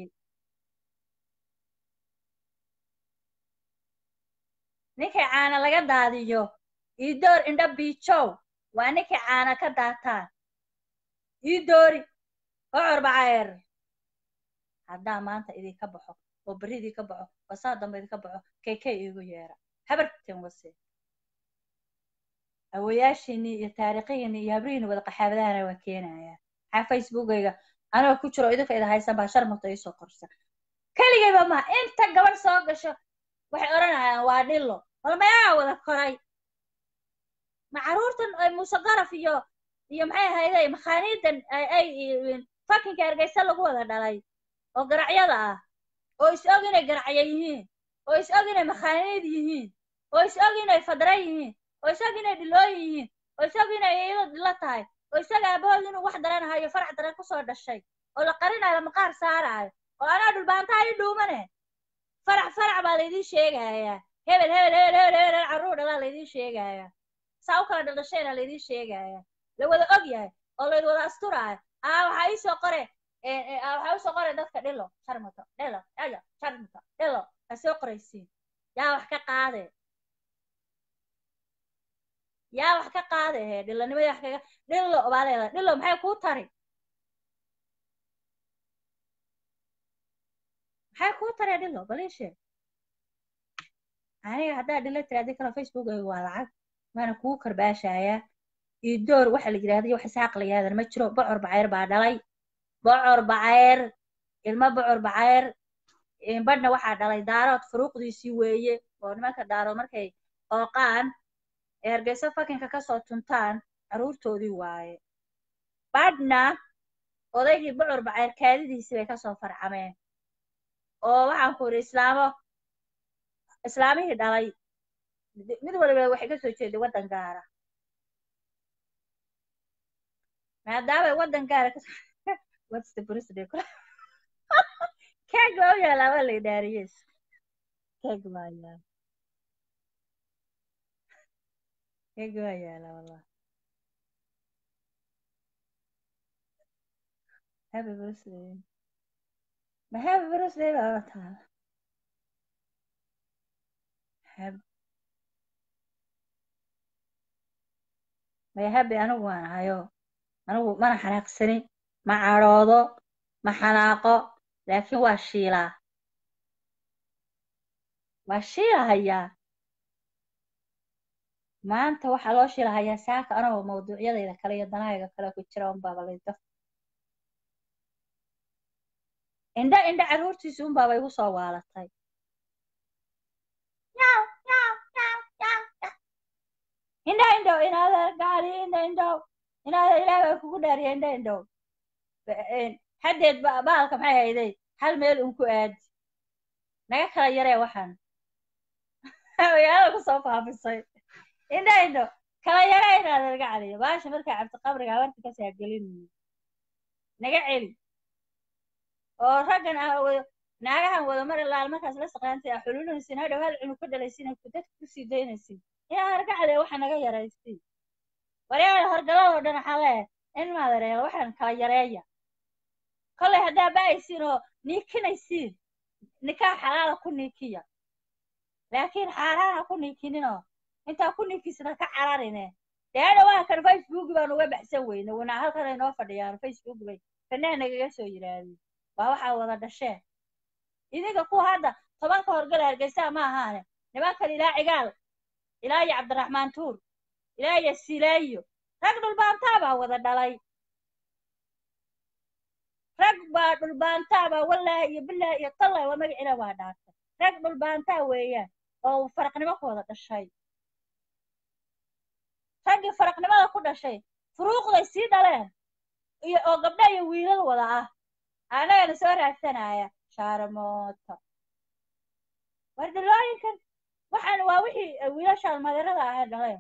ninkay caana laga daadiyo iidoor indho biijow waa ninkay caana ka daataan iidoori bocor baceer haddaa maanta idinka baxo oo berri idinka baxo oo saa dambe idinka baxo kaykay iigu yeera habarten wase awayaashiinii iyo taariikhihiinii iyo habrihiini wada qaxaabadahana waa keenayaa maxaa facebookayga anigoo ku jiro idinka ida haysan baa sharmata iisoo qorsa keligayba maha inta gabadh soo gasho waxay odhanayaan waa dhillo bal mayaa wada koray ma carruurtan ay muuse qaraf iyo iyo maxay ahayday makhaaniidan ay fakinka hargeysa lagu wada dhalay oo garacyada ah oo is og inay garacya yihiin oo is og inay makhaaniid yihiin oo is og inay fadra yihiin oo is og inay dhilooyin yihiin oo is og inay iyado dhilo tahay oo isaga aabahood inuu wax daranahayo farac daran kusoo dhashay oo la qarinayo maqaar saaraayo oo anaa dhulbaantaa ii dhuumane farac farac baa laydin sheegayaa hebel hebel hebel hebel hebel hebel carruur dhalaa laydin sheegayaa saa u kala dhaldhashayna laydin sheegayaa la wada og yahay oo layd wada asturaayo aa waxaa ii soo qore ee, ee, aa waxaa usoo qore dadka dhilo sharmuto dhilo dhilo sharmuto dhilo ha soo qoraysiin yaa wax ka qaade yaa wax ka qaade he dhilanimadii wax kaga dhilo baa leedahay dhilo maxay kuu tari maxay kuu taree dhilo balii sheeg aniga haddaa dhilo tiraadi kale facebookayga waa lacag waana kuu karbaashayaa iyo door waxa la yidhahda iyo wax isaaq la yidhahdan ma jiro bocor bacayr baa dhalay bocor bacayr ilmo bocor bacayr een, badhna waxaa dhalay daarood furuuqdiisii weeye oo nimanka daarood markay qooqaan ee hargeysa fakinka kasoo tuntaan carruurtoodii waaye badhna odaygii bocor bacayr kaadidiisii bay kasoo farcameen oo waxaan ku idhi islaamo islaamihii dhalay mid mid waliba waxay kasoo jeeday waddan gaara maadaamay waddan gaara kasoo what's the birthday keeg baa u yaalaa waa la idhaariyes keeg baa yaala keeg baa yaala wallah happy birthday ma happy birthday baa la taala Hab- maya happy anigu waan ahayo anigu mana xanaaqsani ma cadhoodo ma xanaaqo laakiin waa shiilaa waa shiilahayaa maanta waxaa loo shiilahayaa saaka anagoo mawduucyadayda kale iyo danahayga kale ku jira unbaaba layda indha indha carruurtiisi unbaaba igu soo waalatay Yaw, yaw, yaw, yaw, yaw. indha indhow inaada gaari indha indhow inaada ilaahay kugu dhaariya indha indhow Ba- een, haddeed ba- baalka maxay hayday hal meel un ku aadi naga kala yaree waxaan magaalada kusoo faafisay indha indho kala yare inaada naga celiyo baasha markaa cabdi qabriga habarta kasaa gelin naga celi oo raggan ah wado naagahan wado mar ilaal markaas la saqaantay a xululinaysin hadhow hal cunug ka dhalaysin ku dadka kusii daynaysin inaa naga celiyo waxa naga yaraysin waryaada horgaladoo dhan waxaa leeyahay in maadareel waxaan kala yareeya kollay haddaa ba'aysiin oo niikinaysiin nikaax xalaala ku niikiya laakiin xaaraana ku niikininoo intaa ku niikisna ka cararine dee hadha waa kan facebook baan uga baxsan weyne wanaa halkan ay noo fadhiyaan facebook bay fanaan nagaga soo yidhaahdeen waa waxaa wada dhasheen idinka kuwa hadda tobanka horgala hargeysaa ma ahaane nimankan ilaa cigaal ilaa iyo cabdiraxmaan tuur ilaa iyo silaayo rag dhulbaantaa baa wada dhalay rag baa dhulbaantaa baa wallaahi iyo bilaahi iyo tallahi waa magacina waa dhaartay rag dhulbaantaa weeyaan oo faraqnimo ku wada dhashay raggii faraqnimada ku dhashay furuuqday sii dhaleen iyo oo gabdha iyo wiilal wada ah annagana soo raadsanaya shaarmooto war dhilooyinkan waxaan waa wixii wiilashaan madarada ahayd dhaleen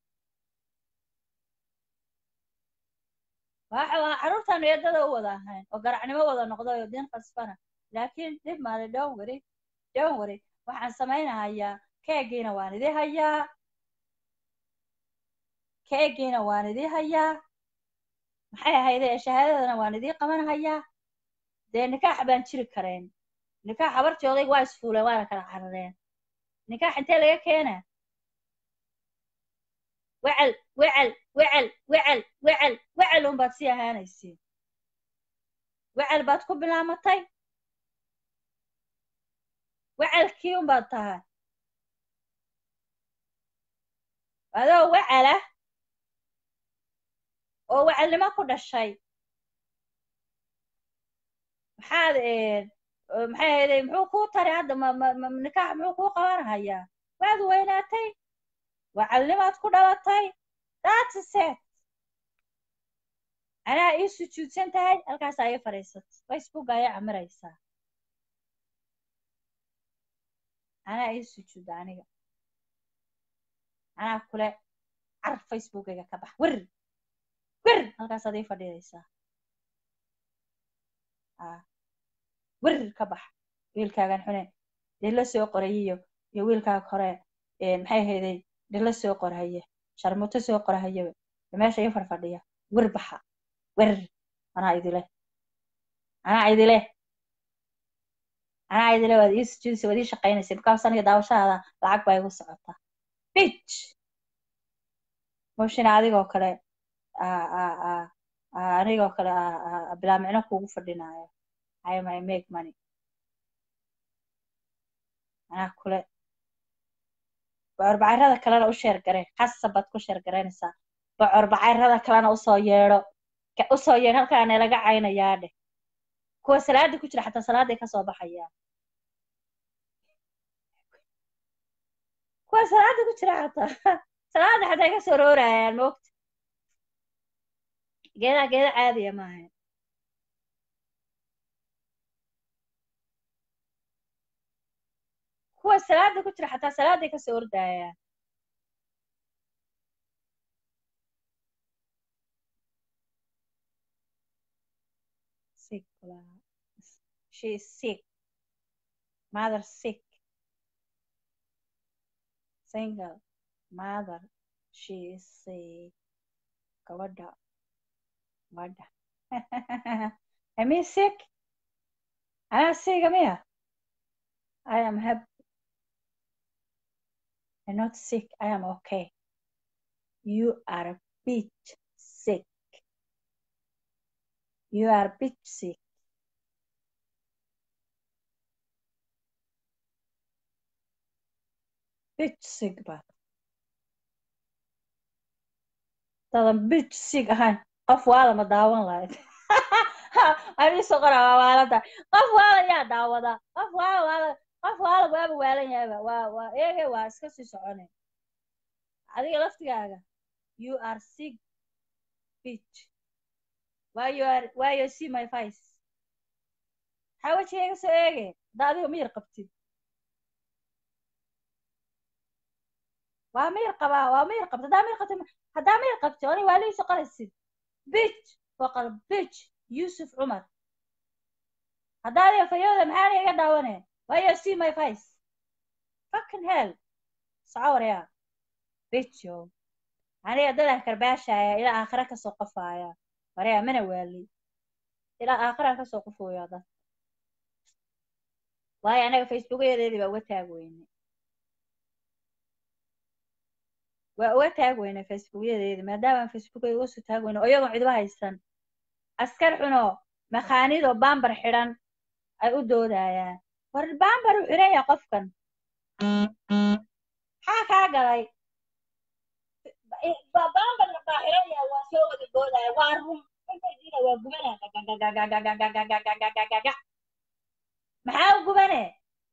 waxa waa carruurtaan eedada u wada ahayn oo garacnimo wada noqday oo diin qasbana laakiin dhib maale don't worry don't worry waxaan samaynahayaa keegiina waan idii hayaa keegiina waan idii hayaa maxay ahayde shahaadadana waan idii qaban hayaa dee nikaax baan jiri karayn nikaax habartii odayg waa isfuuleen waana kala carareen nikaax intee laga keenaa wecel wecel wecel wecel wecel wecel unbaad sii ahaanaysiin wecel baad ku bilaamatay wecelkii unbaad tahay adoo wecela oo wecelnimo ku dhashay maxaad maxay ahayday muxuu kuu taray hadda ma ma ma nikaax muxuu kuu qabanhayaa waad weynaatay wacalnimaad ku dhalatay that's it anaa ii sujuudsan tahay halkaasaa ii fadhiisat facebook ayaa camiraysaa anaa ii sujuuda aniga anaa kule car facebookayga ka bax wer wer halkaasaad ii fadhidaysaa werir ka bax wiilkaagan xune dhilo soo qorayiyo iyo wiilkaaga hore maxay ahayday dhilo soo qorhaye sharmuuto soo qorhayaba meesha ii farfadhiya wir baxa werir anaa idile anaa idile anaa idile waad ii sujuudaysa waad ii shaqaynaysa bikaas aniga daawashadaada lacag baa igu socotaa bich moshina adigoo kale anigoo kale bilaa micno kuugu fadhinaayo I may make money anaa kule bocor bacayrada kalena u sheer garee khasab baad ku sheer garaynaysaa bocor bacayrada kalena usoo yeedho usoo yeedh halkaana laga caynayaa dheh kuwa salaada ku jira xataa salaaday kasoo baxayaan kuwa salaada ku jira xataa salaada xataa ay kasoo roorayaan moogta geedaa geeda caadiya maaha kuwa salaada ku jira xataa salaaday kasoo ordayaan sick she is sick mother sick single mother she is sick gabadha gabadha am I sick anaa siga miya I am happy I'm not sick. I am okay. You are a bit sick. You are a bit sick. Bit sick baad. Dadan bit sick ahayn qof waala ma daawan lahayd. Ani soo qora waa waalada. Qof waala yaa daawada. Qof waala waala qof waala waaba waalan yahayba waa waa eege waa iska sii socone adiga laftigaaga you are sick bitch why you are why you see my face maxaa wejigayga soo eege hadda adiga miyir qabtid waa miyir qabaa waa miyir qabta haddaa miyir qabtid haddaa miyir qabtid ani waa liiso qoraysid bitch boqol bitch yusuf cumar haddaa adiga fayooda maxaa iga daawane Why you see my face? Fucking hell. Sawir ya. Bitch yo. Aniga dadaan karbaashaya ilaa aakhira kasoo qofaya. Waraya mana waali. Ilaa aakhira kasoo qofooya dad. Waayo anaga facebookayadeedii baa uga taag weyne. Waa uga taag weyne facebookyadeedii maadaama facebookayga uga soo taag weyne oo iyagoon cidba haysan. Askar xuno makhaanidoo baambar xidhan ay u doodayaan. war baambar u xiran yahay qofkan maxaa kaa galay baambarna baa xiran yahay waa soo wada boodaya waa run intaydina waa gubana gagagagagagagagagagaga maxaa u gubane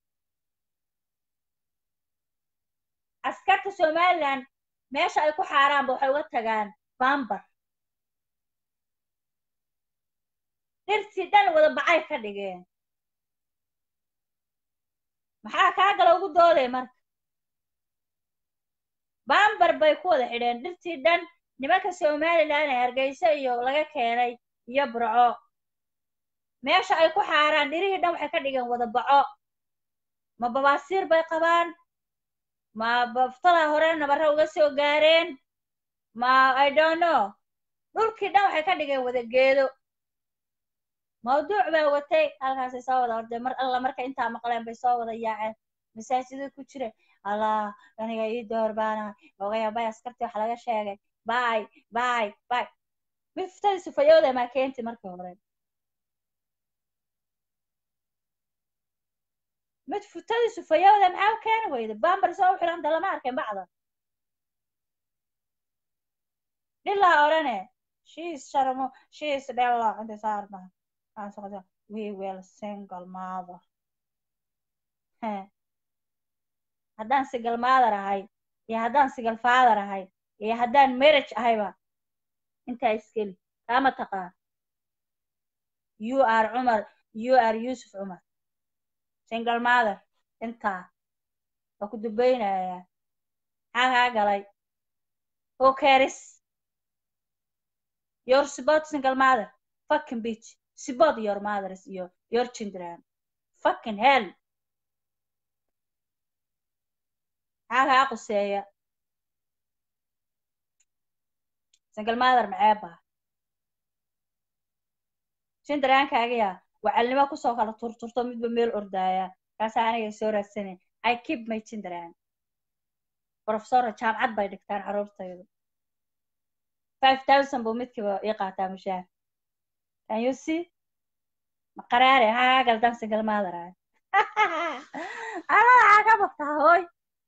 askarta somaliland meesha ay ku xaaraanba waxay uga tagaan baambar dhirtii dhan wada bacay ka dhigeen maxaa kaa gala ugu dooday marka baambar bay ku wada xidheen dhirtii dhan nimanka somalilan ee hargeysa iyo laga keenay iyo burco meesha ay ku xaaraan dhirihii dhan waxay ka dhigeen wada baco ma babaasiir bay qabaan ma baftada hore nabare uga soo gaareen ma i don't know dhulkii dhan waxay ka dhigeen wada geedo mawduuc baa watay halkaasay soo wada ordeen mar alla markay intaa maqleen bay soo wada yaaceen masaajida ku jira allah aniga ii door baana ogaya bay askartii wax laga sheegay bay bay bay mid fuftadii sufayooda maa keenti markii hore mid futadii sufayooda maxaa u keeni weyda bambar soo u xiranta lama arkin bacda dhilaa odhane shiis sharmo shiis dhelo intay saarna we will single mother haddaan single mother ahay iyo haddaan single father ahay iyo haddaan marriage ahayba intaa iskeli kaama taqaan you are cumar you are yusuf cumar single mother intaa waa ku dubaynayaa maxaa kaa galay who cares your support single mother fucking bitch support your mothers iyo your children fucking hell maxaa kaa quseeya single mother maceeba jindaraankaagiya wacalnimo kusoo kala turturto midba meel ordaaya kaasaa aniga soo raadsanay i keep my jindaraan professora jaamcad bay dhigtaan carruurtaydu five thousand buu midkiiba ii qaataa mushaar can you see ma qaraare haa galdan single mother ah anaa waxaa ka bogtaa hooy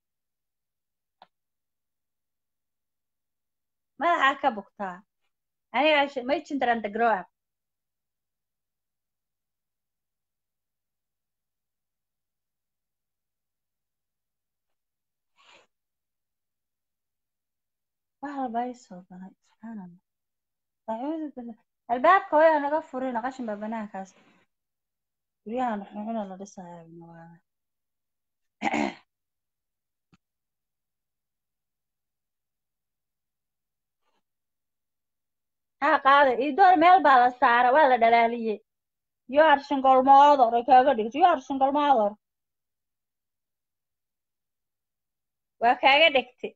madaxaa ka bogtaa aniga may jindaran the grow up wax walba ii soo galay subxaan allah acuudu billah albaabka hooyaa naga furina qashin baa banaankaas guryahan xuxuna la dhisayaa nawaada haa qaada idoor meel baa la saara waa la dhalaaliyey you are single mother ay kaaga dhigto you are single mother waa kaaga dhigtay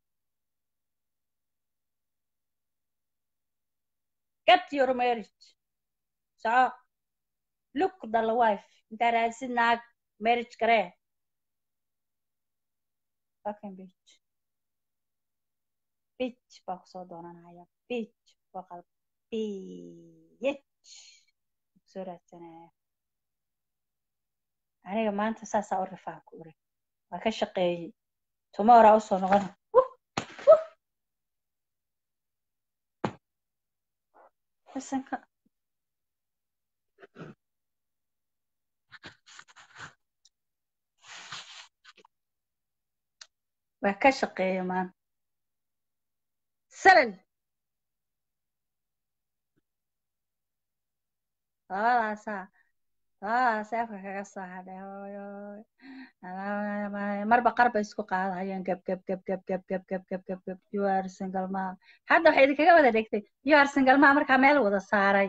get your marriage soco look dhala wife intaa raadsid naag marriage garee fucking bitch bitch baa kusoo doonanaya bitch waa qalb bitch kusoo raadsanaya aniga maanta saasaa u rifaan ku uri waa ka shaqeeyey tomorrow usoo noqona bisanka waa ka shaqeeya maanta salal labadaasaa labadaasa afka kaga soo hadhay hooyoy marba qarba isku qaadayaan gab gab gab gab gab gab gab gab gab gab you are single mom hadda waxay idinkaga wada dhigtay you are single mom markaa meel wada saaray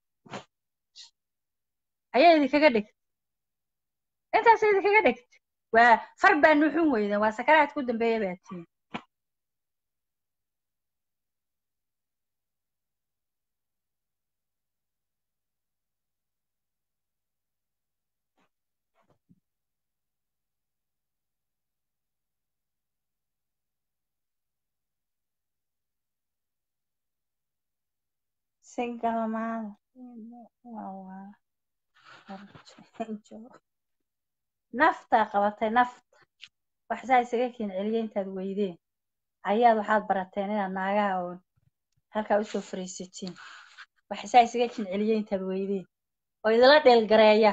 ayaa idinkaga dhigtay intaasa idinkaga dhigtay waa far baa nuxun weydan waa sakaraad ku dambeeya baa tiin single mother naftaa qabatay nafta wax saa isaga kiin celiya intaad weydeen ayaad waxaad barateen inaad naagaha oon halkaa usoo fariisatiin wax saa isaga kiin celiya intaad weydeen oo idila dhiilgareeya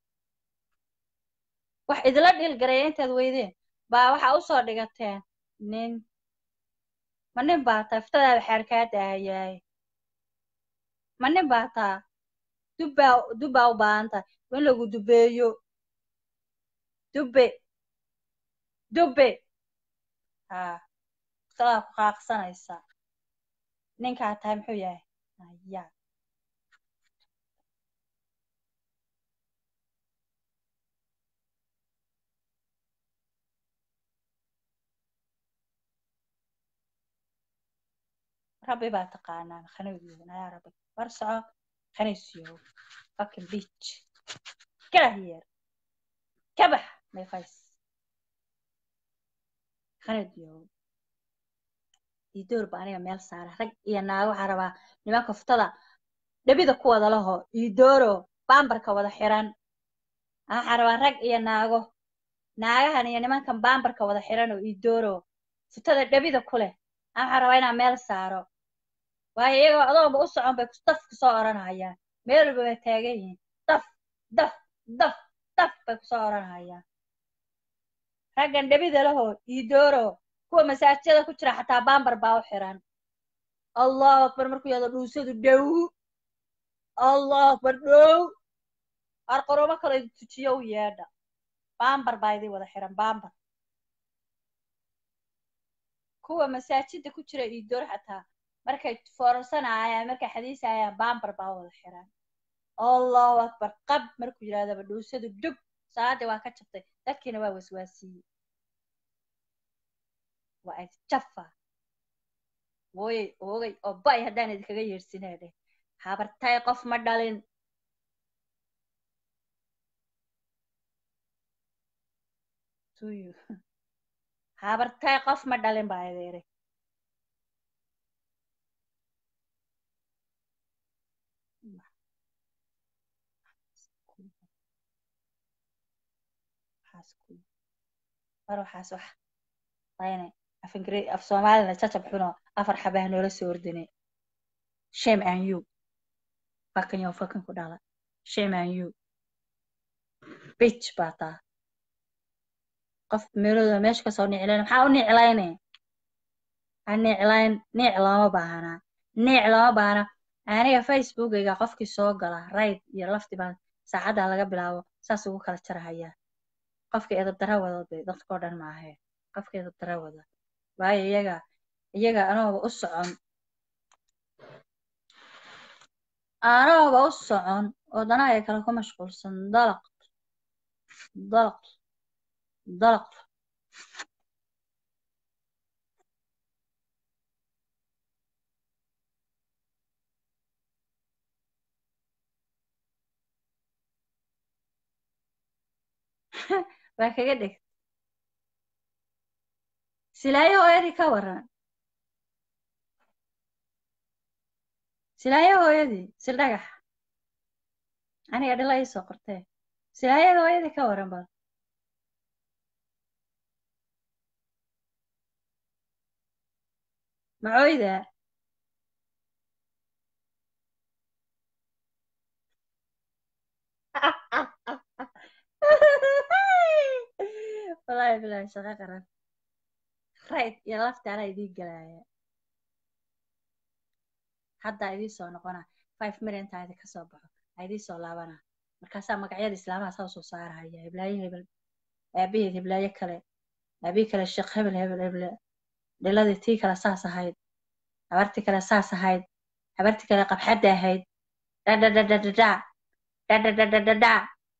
wax idila dhiilgareeya intaad weydeen baa waxaa usoo dhigateen nin ma nin baa taa iftadaada xaar kaa daahayaay ma nin baa taa dubbaa dubbaa u baahan tahay in lagu dubeeyo dubbe dubbe haa iftadaa ku qaaqsanaysaa ninkaa tahay muxuu yahay aya rabbi baa taqaanaan khanowdoodan ayaa rabbi war soco khanaysiyow fucking bitch get out here kabax my face khanowdiyow idoor ba aniga meel saara rag iyo naago waxaa rabaa nimanka fuftada dhabida ku wada laho idooro baambarka wada xiran waxaa rabaa rag iyo naago naagahan iyo nimankan baambarka wada xiran oo idooro futada dhabida ku leh waxaa rabaa inaan meel saaro waayo iyagoo adoonba u socon bay daf kusoo oranhayaan meel walba bay taagan yihiin daf daf daf daf bay kusoo oranhayaan raggan dhabida lahoo idooro kuwa masaajida ku jira xataa baambar baa u xiran allahu akbar markuu yado dhuusadu dhow allahu akbar dhow arqoromo kale idin tujiyo u yeedha baambar baa idin wada xiran baambar kuwa masaajida ku jira idoor xataa markay foorarsanayaan markay xadiisayaan baambar baa wada xiran allahu akbar qab markuu yidhahdaba dhuusadu dhug salaadii waa ka jabtay dadkiina waa waswaasiyey waa isjafa wooyey oogay oo bay haddaan idinkaga yeedhsinaa dheh habartay qof ma dhalin tuyu habartay qof ma dhalin baa ideere mar waxaas wax ayne af ingiri af soomaalina jacab xuno afar xabah noola soo ordine shame and you fucking yo fucking ku dhala shame and you bitch baa taa qof meelooda meesha kasoo niclayn maxaa u niclayne ha niclayn niic looma baahanaa niic looma baahana aniga facebookayga qofkii soo gala rayd iyo lafti baan saacaddaa laga bilaabo saas ugu kala jarahayaa qofkii edabdara wada de dadkao dhan maahe qofkii edabdara wada waayo iyaga iyaga anooba u socon anooba u socon oo danahaya kale ku mashquulsan dalaq dalaq dalaq waa kaga dheg silaayo hooyadii ka waran silaayo hooyadii sil dhagax aniga dhila ii soo qortee silaayada hooyadii ka waran bal macooyda wallaahi bilaahi shaqo qaran rayd iyo lafta anaa idiin galaaya haddaa idiin soo noqona five million-taa idinka soo baxo aa idiin soo laabana markaasaa magacyada islaamaha saa usoo saarahaya heblaayo hebel aabaheed heblaayo kale aabihii kale sheekh hebel hebel heble dhiladii tii kale saas ahayd habartii kale saas ahayd habartii kale qabxadda ahayd dhadhadhadhadhadha dhadhadhadhadhadha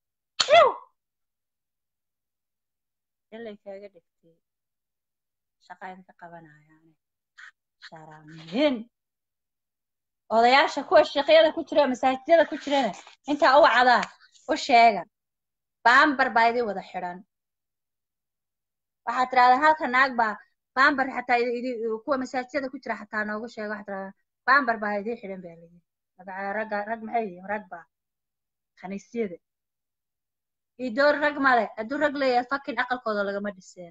ilay kaaga dhigtay shaqa idinka qabanayaan sharaamiin odayaasha kuwa sheekyada ku jira masaajidada ku jirana intaa u wacdaa u sheega baambar baa idin wada xidhan waxaad tirahdaan halka naag baa baambar xataa kuwa masaajidada ku jira xataa noogu sheega waxaad tirahdaan baambar baa idin xidhan baa layidhi ragga rag maxay yihiin rag baa khaniisyada idoor rag male hadduu rag leeyahay fakin aqalkooda lagama dhiseen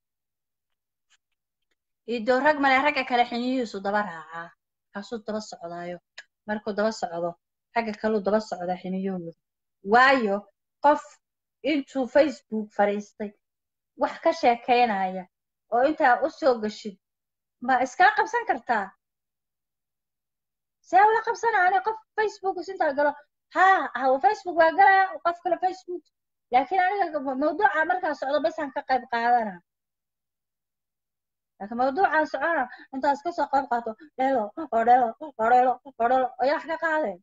idoor rag male ragga kale xiniyihiisu daba raacaa kaasuu daba socdaayo markuu daba socdo ragga kaluu daba socdaa xiniyahooda waayo qof intuu facebook fadhiistay wax ka sheekaynaya oo intaa u soo gashid ma iskala qabsan kartaa see ula qabsana ani qof facebook intaa galo ha facebook waa galaa qof kale facebook laakiin aniga mawduuca markaa socdo basaan ka qayb qaadana laakiin mawduucaan socona intaas ka soo qayb qaato dhelo oo dhelo oo dhelo oo dhelo ayaa wax ka qaadeen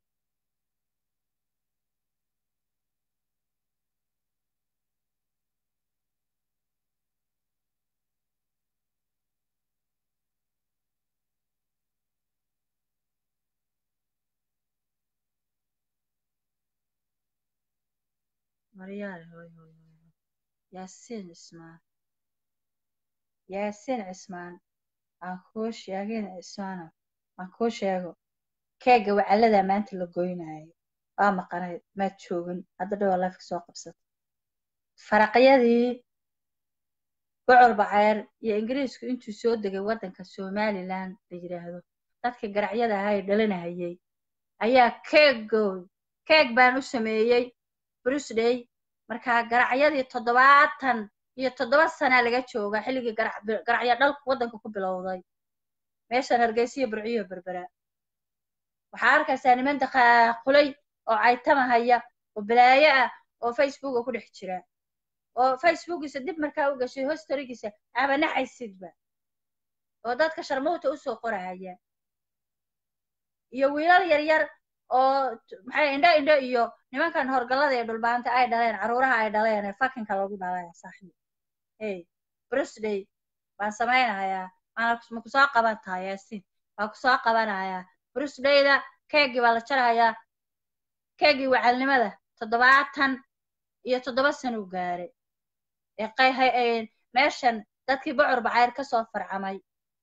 maryaale hoy hoy hoy yaasiin cismaan yaasiin cismaan aan kuu sheegin cismaano aan kuu sheego keega wacaladaa maanta la goynaayo waa maqanayd maad joogin hadda dhowaa lafka soo qabsata faraqyadii bocor baceer iyo ingiriisku intuu soo degay waddanka somalilan la yidhaahdo dadka garacyada ahaa ee dhalinahayay ayaa keegood keeg baan u sameeyey brusday markaa garacyadii toddobaatan iyo toddoba sanaa laga joogaa xilligii garacyo dhalku waddanka ku bilowday meeshan hargeysiyo burciyo berbera waxaa arkaysaa niman daqaaqulay oo caytamahaya oo balaayo ah oo facebooka ku dhex jira oo facebookiisa dib markaa u gashay hostorigiisa abanaxaysidba oo dadka sharmowta usoo qorahaya iyo wiilal yaryar oo maxay indho indho iyo nimankan horgallada ee dhulbaanta ay dhaleen caruuraha ay dhaleen ee fakinka lagu dhalay saaxiib hey birthday baan samaynayaa maana ma kusoo qaban tahay yaasiin waa kusoo qabanayaa birthdayda keegii baa la jarahayaa keegii wacalnimada toddobaatan iyo toddoba sano u gaaray ee qayhay meeshan dadkii bocor bacayr ka soo farcamay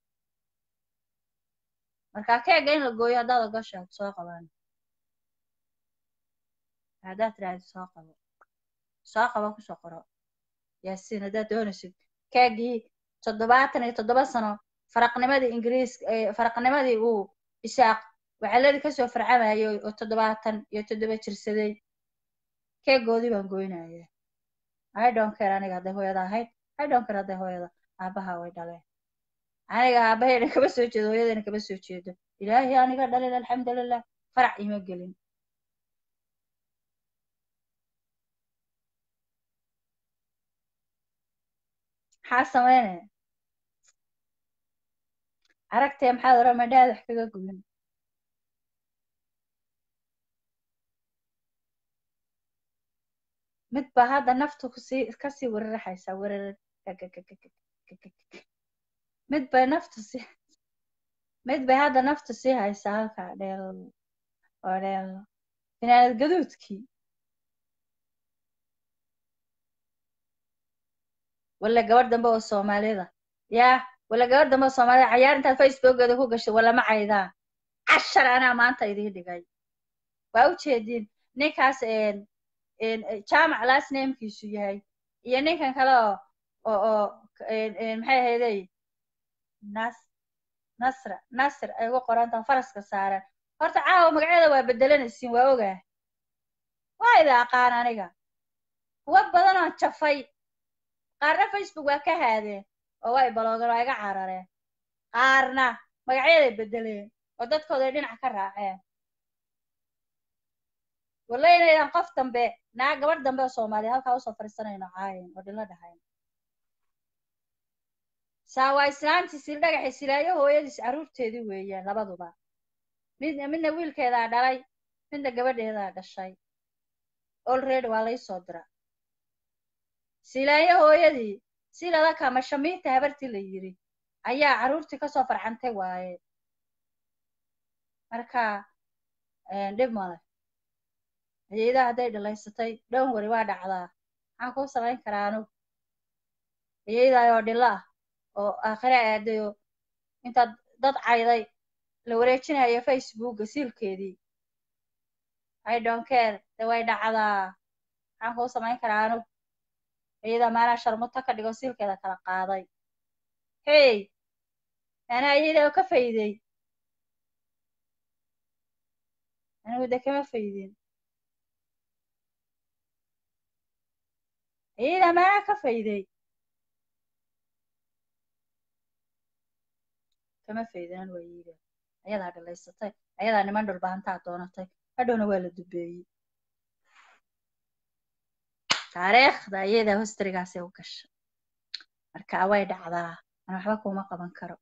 marka keega in la gooyo haddaad ogoshaa kusoo qabaan haddaad tiraahdo soo qabo soo qabo kusoo qoro yaasiin haddaad doonaysid keegii toddobaatan iyo toddoba sano faraqnimadii ingiriis faraqnimadii uu isaaq wacaladii kasoo farcamayay oo toddobaatan iyo toddoba jirsaday keegoodii baan goynaya i don't care aniga hadday hooyada ahayd i don't care hadday hooyada aabaha way dhaleen aniga aabahayna kama soo jeedo hooyadayna kama soo jeedo ilaahay aniga dhalin alxamdulilah farac ima gelin maxaa sameynaya aragtee maxaad oran madhaad wax kaga gubin mid baa hadda naftu kusii kasii weraraxaysaa wererar mid bay naftu sii mid bay hadda naftu sii haysaa halkaa dheel oo dheel finaanad gaduudkii walla gabadh dambe oo soomaalida yaa walla gabadh dambe oo soomaalida cayaar intaad facebookeeda ku gashay wallama caydaan cashar anaa maanta idiin dhigay waa u jeediin ninkaas jaamac last namekiisu yahay iyo ninkan kale oo oo oo maxay ahaydey nas nasra nasr ay ugu qorantaha faraska saaran horta caawa magacyada waa bedelanaysiin waa ogaa waa ida aqaan aniga kuwa badan oo jafay qaarna facebook waa ka haadeen oo way baloogeen waa iga carareen qaarna magacyaday bedeleen oo dadkooday dhinac ka raaceen walla inaydan qof dambe naa gabadh dambe oo soomaaliya halkaa usoo fadhiisanayno caayan oo dhilo dhahayn saa waa islaantii sil dhagaxi silaayo hooyadiis carruurteedii weeyaan labaduba mid midna wiilkeedaa dhalay midna gabadheedaa dhashay olready waa lai soo dira silaayo hooyadii silada kama shamiinta habartii la yidhi ayaa carruurtii kasoo farcantay waaye marka dhib male hayeedaha hadday dhalaysatay dhown wari waa dhacdaa maxaan kuu samayn karaa anugu hayeedaayoo dhilo ah oo aakhire aadayo intaad dad cayday la wareejinayo facebooka siilkeedii i don't care de way dhacdaa maxaan kuu samayn karaa anugu hayeedaa maanaa sharmuto ka dhigo siilkeeda kala qaaday hey maanaa hayeedaa oo ka fayday anigu de kama faydin hayeedaa maanaa ka fayday kama faydan waa yiida ayadaa dhalaysatay ayadaa niman dhulbaantaa doonatay hadhowna waa la dubeeyey taariikhda ayadaa hostarigaasay u gashay marka way dhacdaa an waxba kuma qaban karo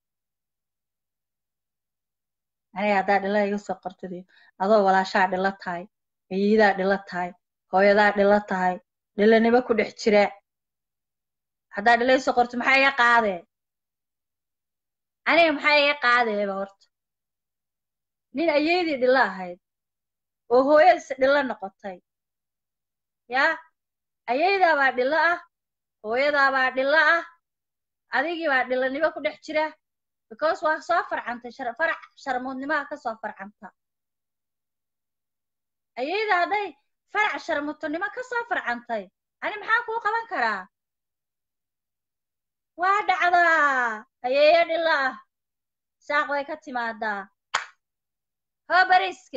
aniga haddaa dhila iga soo qortadiyo adoo walaashaa dhilo tahay hayiidaa dhilo tahay hooyadaa dhilo tahay dhilanimo ku dhex jira haddaa dhila isoo qorto maxaa iga qaadee aniga maxaa iga qaadeeba horta nin ayeydii dhilo ahayd oo hooyadiis dhilo noqotay yaa ayeydaabaa dhilo ah hooyadaabaa dhilo ah adigii baa dhilanimo ku dhex jira because waa soo farcantay farac sharmuudnimaha ka soo farcanta ayeyda hadday farac sharmuutonimo ka soo farcantay ani maxaa kuu qaban karaa waa dhacdaa ayeeyo dhilo ah saaq bay ka timaadaa hoo bariiska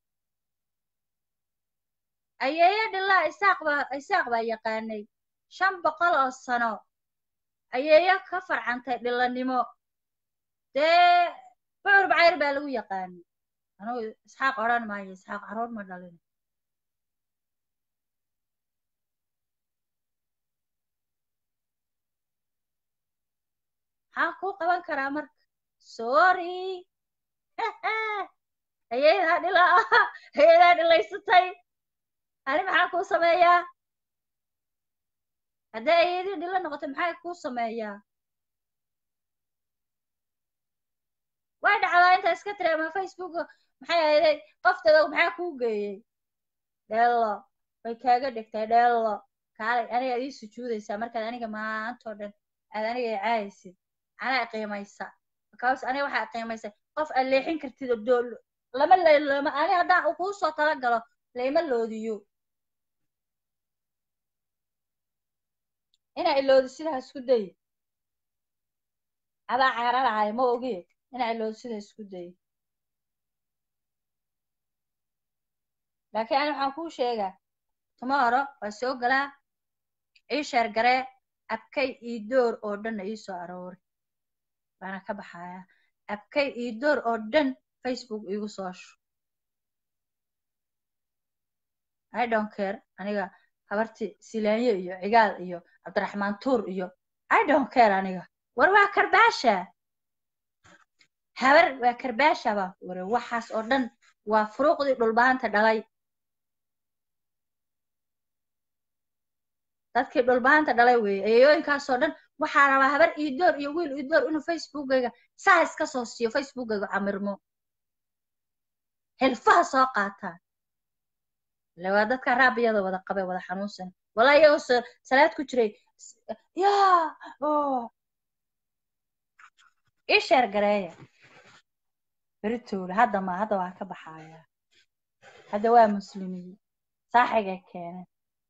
ayeeyo dhilaa isaaq baa isaaq baa yaqaanay shan boqol oo sano ayeeyo ka farcantay dhilanimo dee bucur bacayr baa lagu yaqaanay anugu isxaaq odhan maayo isxaaq carruur ma dhalin maxaan kuu qaban karaa marka sorry hayeedaa dhila hayeedaa dhilaysatay ani maxaa kuu sameeyaa haddii ayadii dhilo noqotay maxaa kuu sameeyaa way dhacdaa inta iska tiri ama facebook maxay ahayday qoftada maxaa kuu geeyey dheello way kaaga dhigtay dheello kaalay aniga ii sujuudaysaa markaad aniga maantoo dhan aad aniga i caayaysid anaa qiimaysa because aniga waxaa qiimaysay qof aad leexin kartid oo dool lama lama ani haddaan kuu soo tala galo layma loodiyo inaa iloodo sidaa isku day adaa cararahay ma ogi inaa iloodo sidaa isku day laakiin ani waxaan kuu sheegaa tomorrow waa soo galaa ii sheer garee abkay ii door oo dhanna ii soo aroori waana ka baxayaa abkay ii door oo dhan facebook iigu soo shu i don't care aniga habarti silaanyo iyo cigaal iyo cabdiraxmaan tuur iyo i don't care aniga war waa karbaasha habar waa karbaasha baa ware waxaas oo dhan waa furuuqdii dhulbaanta dhalay dadkii dhulbaanta dhalay weeye eeyooyinkaasoo dhan waxaa rabaa habar ii door iyo wiil ii door inuu facebookayga saa iska soo siiyo facebookayga camirmo hilfaha soo qaataa ile waa dadka raabiyada wada qabay wada xanuunsan walaa iyagoo so salaad ku jiray yaa ii sheer gareeya beritoole hadda ma hadda waa ka baxayaa hadda waa muslimiin saaxigay keeneen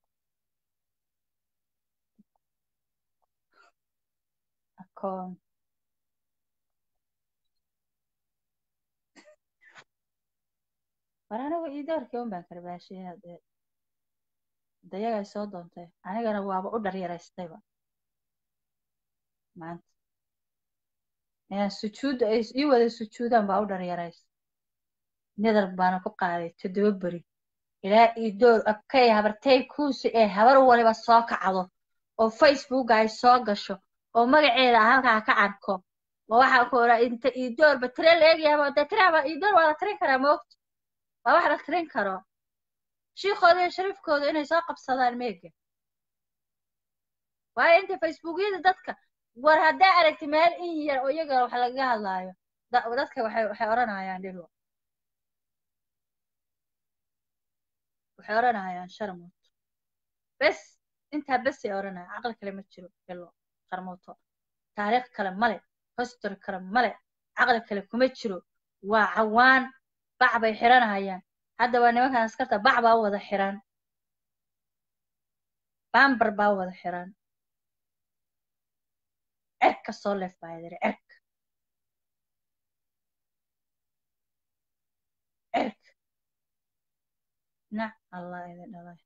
akoon war anigu ii doorkii un baan karbaashiyay haddee dayagay soo doontay anigana waaba u dharyaraystayba maanta inaan sujuudda ay ii wada sujuudaan baa u dharyarays nadar baana ku qaaday toddoba beri ilaa ii door abkay habartay kuusi ee habar waliba soo kacdo oo facebooka ay soo gasho oo magaceeda halkaa ka arko oo waxaa ku oraa inta ii doorba tire la eegyaaba dee tiraaba ii door waa la tirin karaa moogta waa wax la tirin karo shiikooda iyo shariifkooda inay soo qabsadaan meega waayo inta facebookyada dadka war haddaa aragti meel in yar oo iyaga wax lagaga hadlaayo dadka waxay waxay odhanayaan dhilo waxay odhanayaan sharmuuto bes intaa besay odhanaya caqli kale ma jiro dhilo sharmuuto taariikh kale male history kale male caqli kale kuma jiro waa cawaan bac bay xiranayaan hadda waa nimankan askarta bac baa u wada xiran bambar baa u wada xiran cerka soo leef baa yidhi cerka cerka nac allah idin dhalay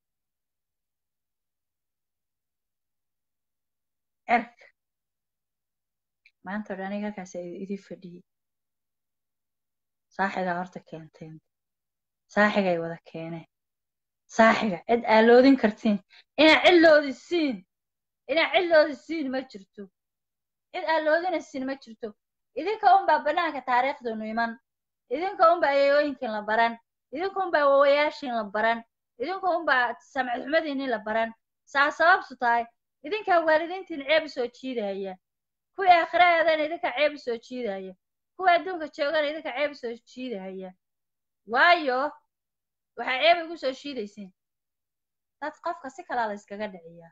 cerka maanta o dhan aniga halkaas idin fadhiyey saaxigaa horta keenteen saaxigay wada keeneen saaxiga cid aa loodin kartiin inaa cid loodisiin inaa cid loodisiin ma jirto cid aa loodinaysiin ma jirto idinka unbaa banaanka taariikhdanu iman idinka unbaa ayayooyinkiin la baran idinka unbaa wawayaashiin la baran idinka unbaa samcid xumadiinii la baran saa sababtu tahay idinkaa waalidiintiin ceeb soo jiidaya kuwii aakhirahaadana idinkaa ceeb soo jiidaya kuwa adduunka joogana idinka ceeb soo jiidahaya waayo waxaa ceeb igu soo shiidaysiin dad qofka si kalaa la yskaga dhiciyaa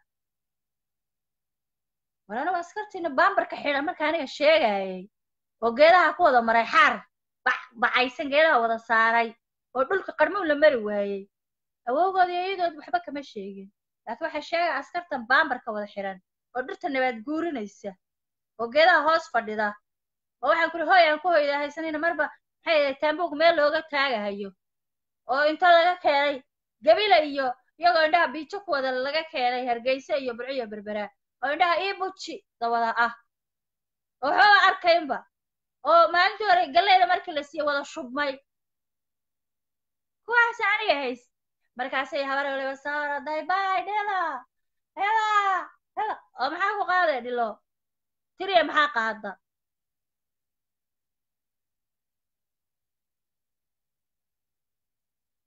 war anigu askartiina baambarka xidhan marka aniga sheegayay oo geedaha ku wada maray xaar bacaysan geedaha wada saaray oo dhulka qarmuun la mari waayey awowgood iyo iyadood waxba kama sheegin laakiin waxay sheegaya askartan baambarka wada xidhan oo dhirta nabaad guurinaysa oo geedaha hoos fadhida oo waxaan kuri hooy aan ku hoyda haysanayna marba maxay taambuug meel looga taagahayo oo inta laga keenay gabila iyo iyagoo indhaha biijo ku wada laga keenay hargeysa iyo burco iyo berbera oo indhaha ii buji dawada ah oo waxbaba arkaynba oo maalintii hore galleyda markii la siiye wada shubmay kuwaas aniga hays markaasay habar waliba saaraday bay dhila hela hela oo maxaa ku qaaday dhilo tiriya maxaa qaada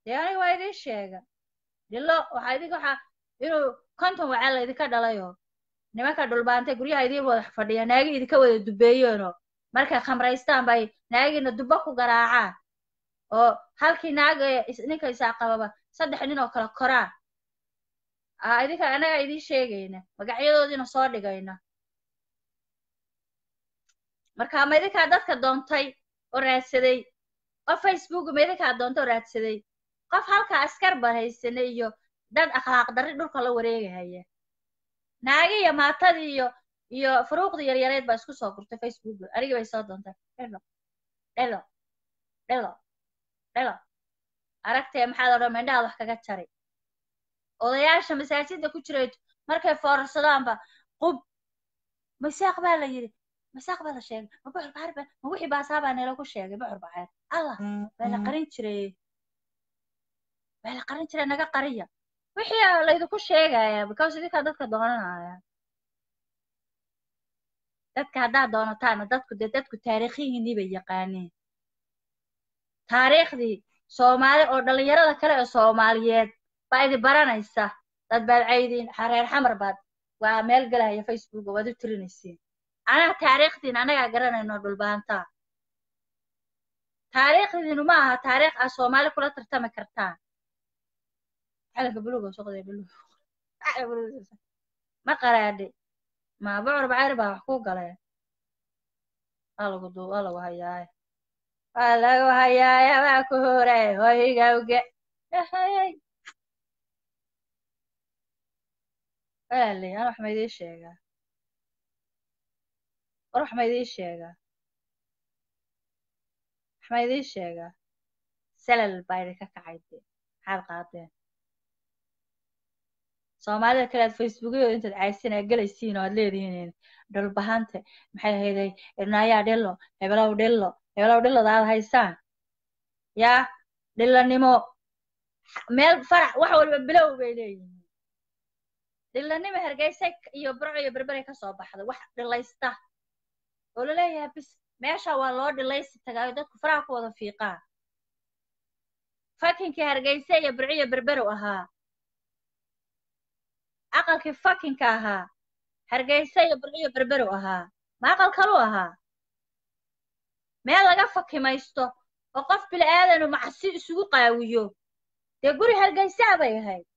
dee aniga waa idiin sheega dhilo waxaa idinka waxaa inuu konton wacaa la idinka dhalayoo nimanka dhulbaantay guryaha idiin wada fadhiya naagi idinka wada dubeeyeenoo markay khamraystaan bay naagiina dubbo ku garaacaan oo halkii naaga ee is- ninka isaa qababa saddex nin oo kale koraan aa idinka annagaa idiin sheegayna magacyadoodiina soo dhigayna marka ma idinkaa dadka doontay oo raadsaday qof facebook ma idinkaa doontay oo raadsaday qof halkaa askar barhaysane iyo dad akhlaaq darri dhulka la wareegahaya naagi iyo maatadii iyo iyo furuuqdii yaryareed baa isku soo gurtay facebook anigii bay soo doontay dhelo dhelo dhelo dhelo aragtee maxaad odhan mindhahaad wax kaga jari odayaasha masaajidda ku jiray markay foorarsadaanba qub masaaq baa la yidhi masaaq baa la sheegay ma bucur baxar baa ma wixii baasaa baa neelo ku sheegay bucur baxeer allah baa la qarin jiray baa la qarin jiray naga qariya wixii aa laydinku sheegaya because idinkaa dadka doonanaya dadka haddaad doonataana dadku dee dadku taariikhihiinii bay yaqaaniin taariikhdii soomaali oo dhallinyarada kale ee soomaaliyeed baa idi baranaysa dad baad caydiin reer xamar baad waa meel gelaya facebook waad u tirinaysiin anaga taariikhdiin annagaa garanayno dhulbaantaa taariikhdiinu ma aha taariikh aad soomaali kula tartami kartaan calanka buluuga suqdee buluug ma qaraadhe ma bucur bacayr baa wax ku galeen waa lagu duu waa lagu hayaaye waa lagu hayaaye waa ku horay hoygawge ehayey walaaley an wax ma idiin sheegaa war wax ma idiin sheegaa wax ma idiin sheegaa salal baa idinka kacay dee maxaad qaadeen soomaalida kale aad facebookyada intaad caysin aad gelaysiin oo aad leedihiin dhulbahante maxay ahayday naayaa dhilo hebelow dhilo hebelow dhiloda aad haysaan yaa dhilanimo meel farax wax walba bilow bay leeyihiin dhilanimo hergeysa iyo burco iyo berberay ka soo baxda wax dhilaysta oo laleeyahay bis meesha waa loo dhilaysi tagaayo dadku faraha ku wada fiiqaa fakinkii hargeysa iyo burco iyo berberow ahaa aqalkii fakinka ahaa hargeysa iyo burco iyo berberow ahaa ma aqal kaluu ahaa meel laga fakimaysto oo qof bili aadanu macsi isugu qaawiyo dee guri hargeysaa bay ahayd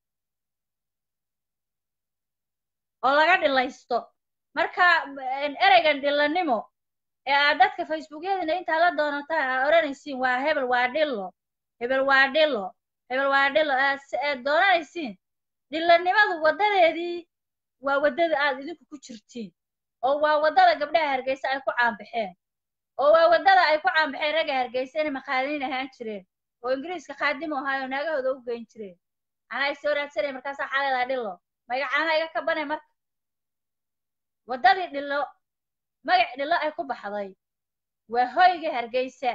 oo laga dhilaysto marka ereygan dhilanimo ee aad dadka facebookyadina intaa la doonataan aad odhanaysiin waa hebel waa dhilo hebel waa dhilo hebel waa dhilo aad doonanaysiin dhilanimadu waddadeedii waa waddada aad idinku ku jirtiin oo waa waddada gabdhaha hargeysa ay ku caanbaxeen oo waa waddada ay ku caanbaxeen ragga hargeysa inay makhaadiniin ahaan jireen oo ingiriiska khaadimu ahaayo naagahooda u geyn jireen anaa ay soo raadsanaya markaasaa xaleedaa dhilo magacaana iga kabanay marka waddadii dhilo magac dhilo ay ku baxday waa hoyga hargeysa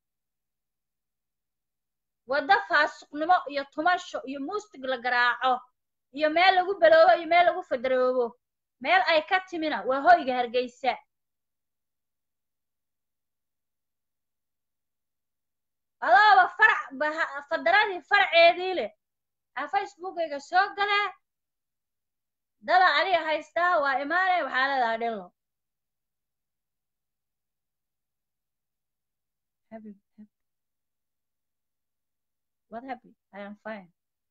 waddo faasuqnimo iyo tumasho iyo muustig la garaaco iyo meel lagu beloobo iyo meel lagu fadaroobo meel ay ka timina waa hoyga hargeysa adooba farac fadaradii faraceedii leh aa facebookayga soo galee dada adiga haystaa waa imaanay waxaa leedaha dhilo What happened? I am fine.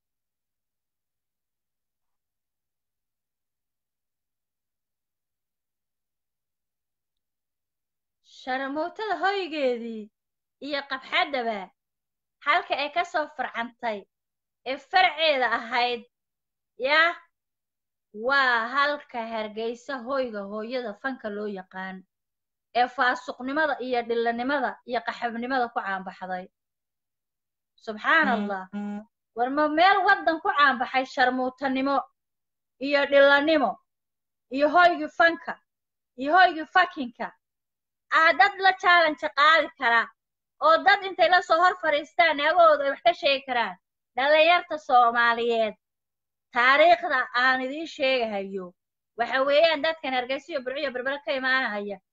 sharamootada hoygeedii iyo qabxaddaba halka ay ka soo farcantay ee farceeda ahayd yah waa halka hargeysa hoyga hooyada fanka loo yaqaan ee faasuqnimada iyo dhilanimada iyo qaxabnimada ku caanbaxday subxaan allah war ma meel waddan ku caanbaxay sharmuutanimo iyo dhilanimo iyo hoygii fanka iyo hoygii fakinka aa dad la challenge qaadi kara oo dad intay la soo hor fadhiistaan naagahooda ay wax ka sheegi karaan dhallinyarta soomaaliyeed taariikhda aan idiin sheegahayo waxa weeyaan dadkan hargeysiyo burciyo berbere ka imaanahaya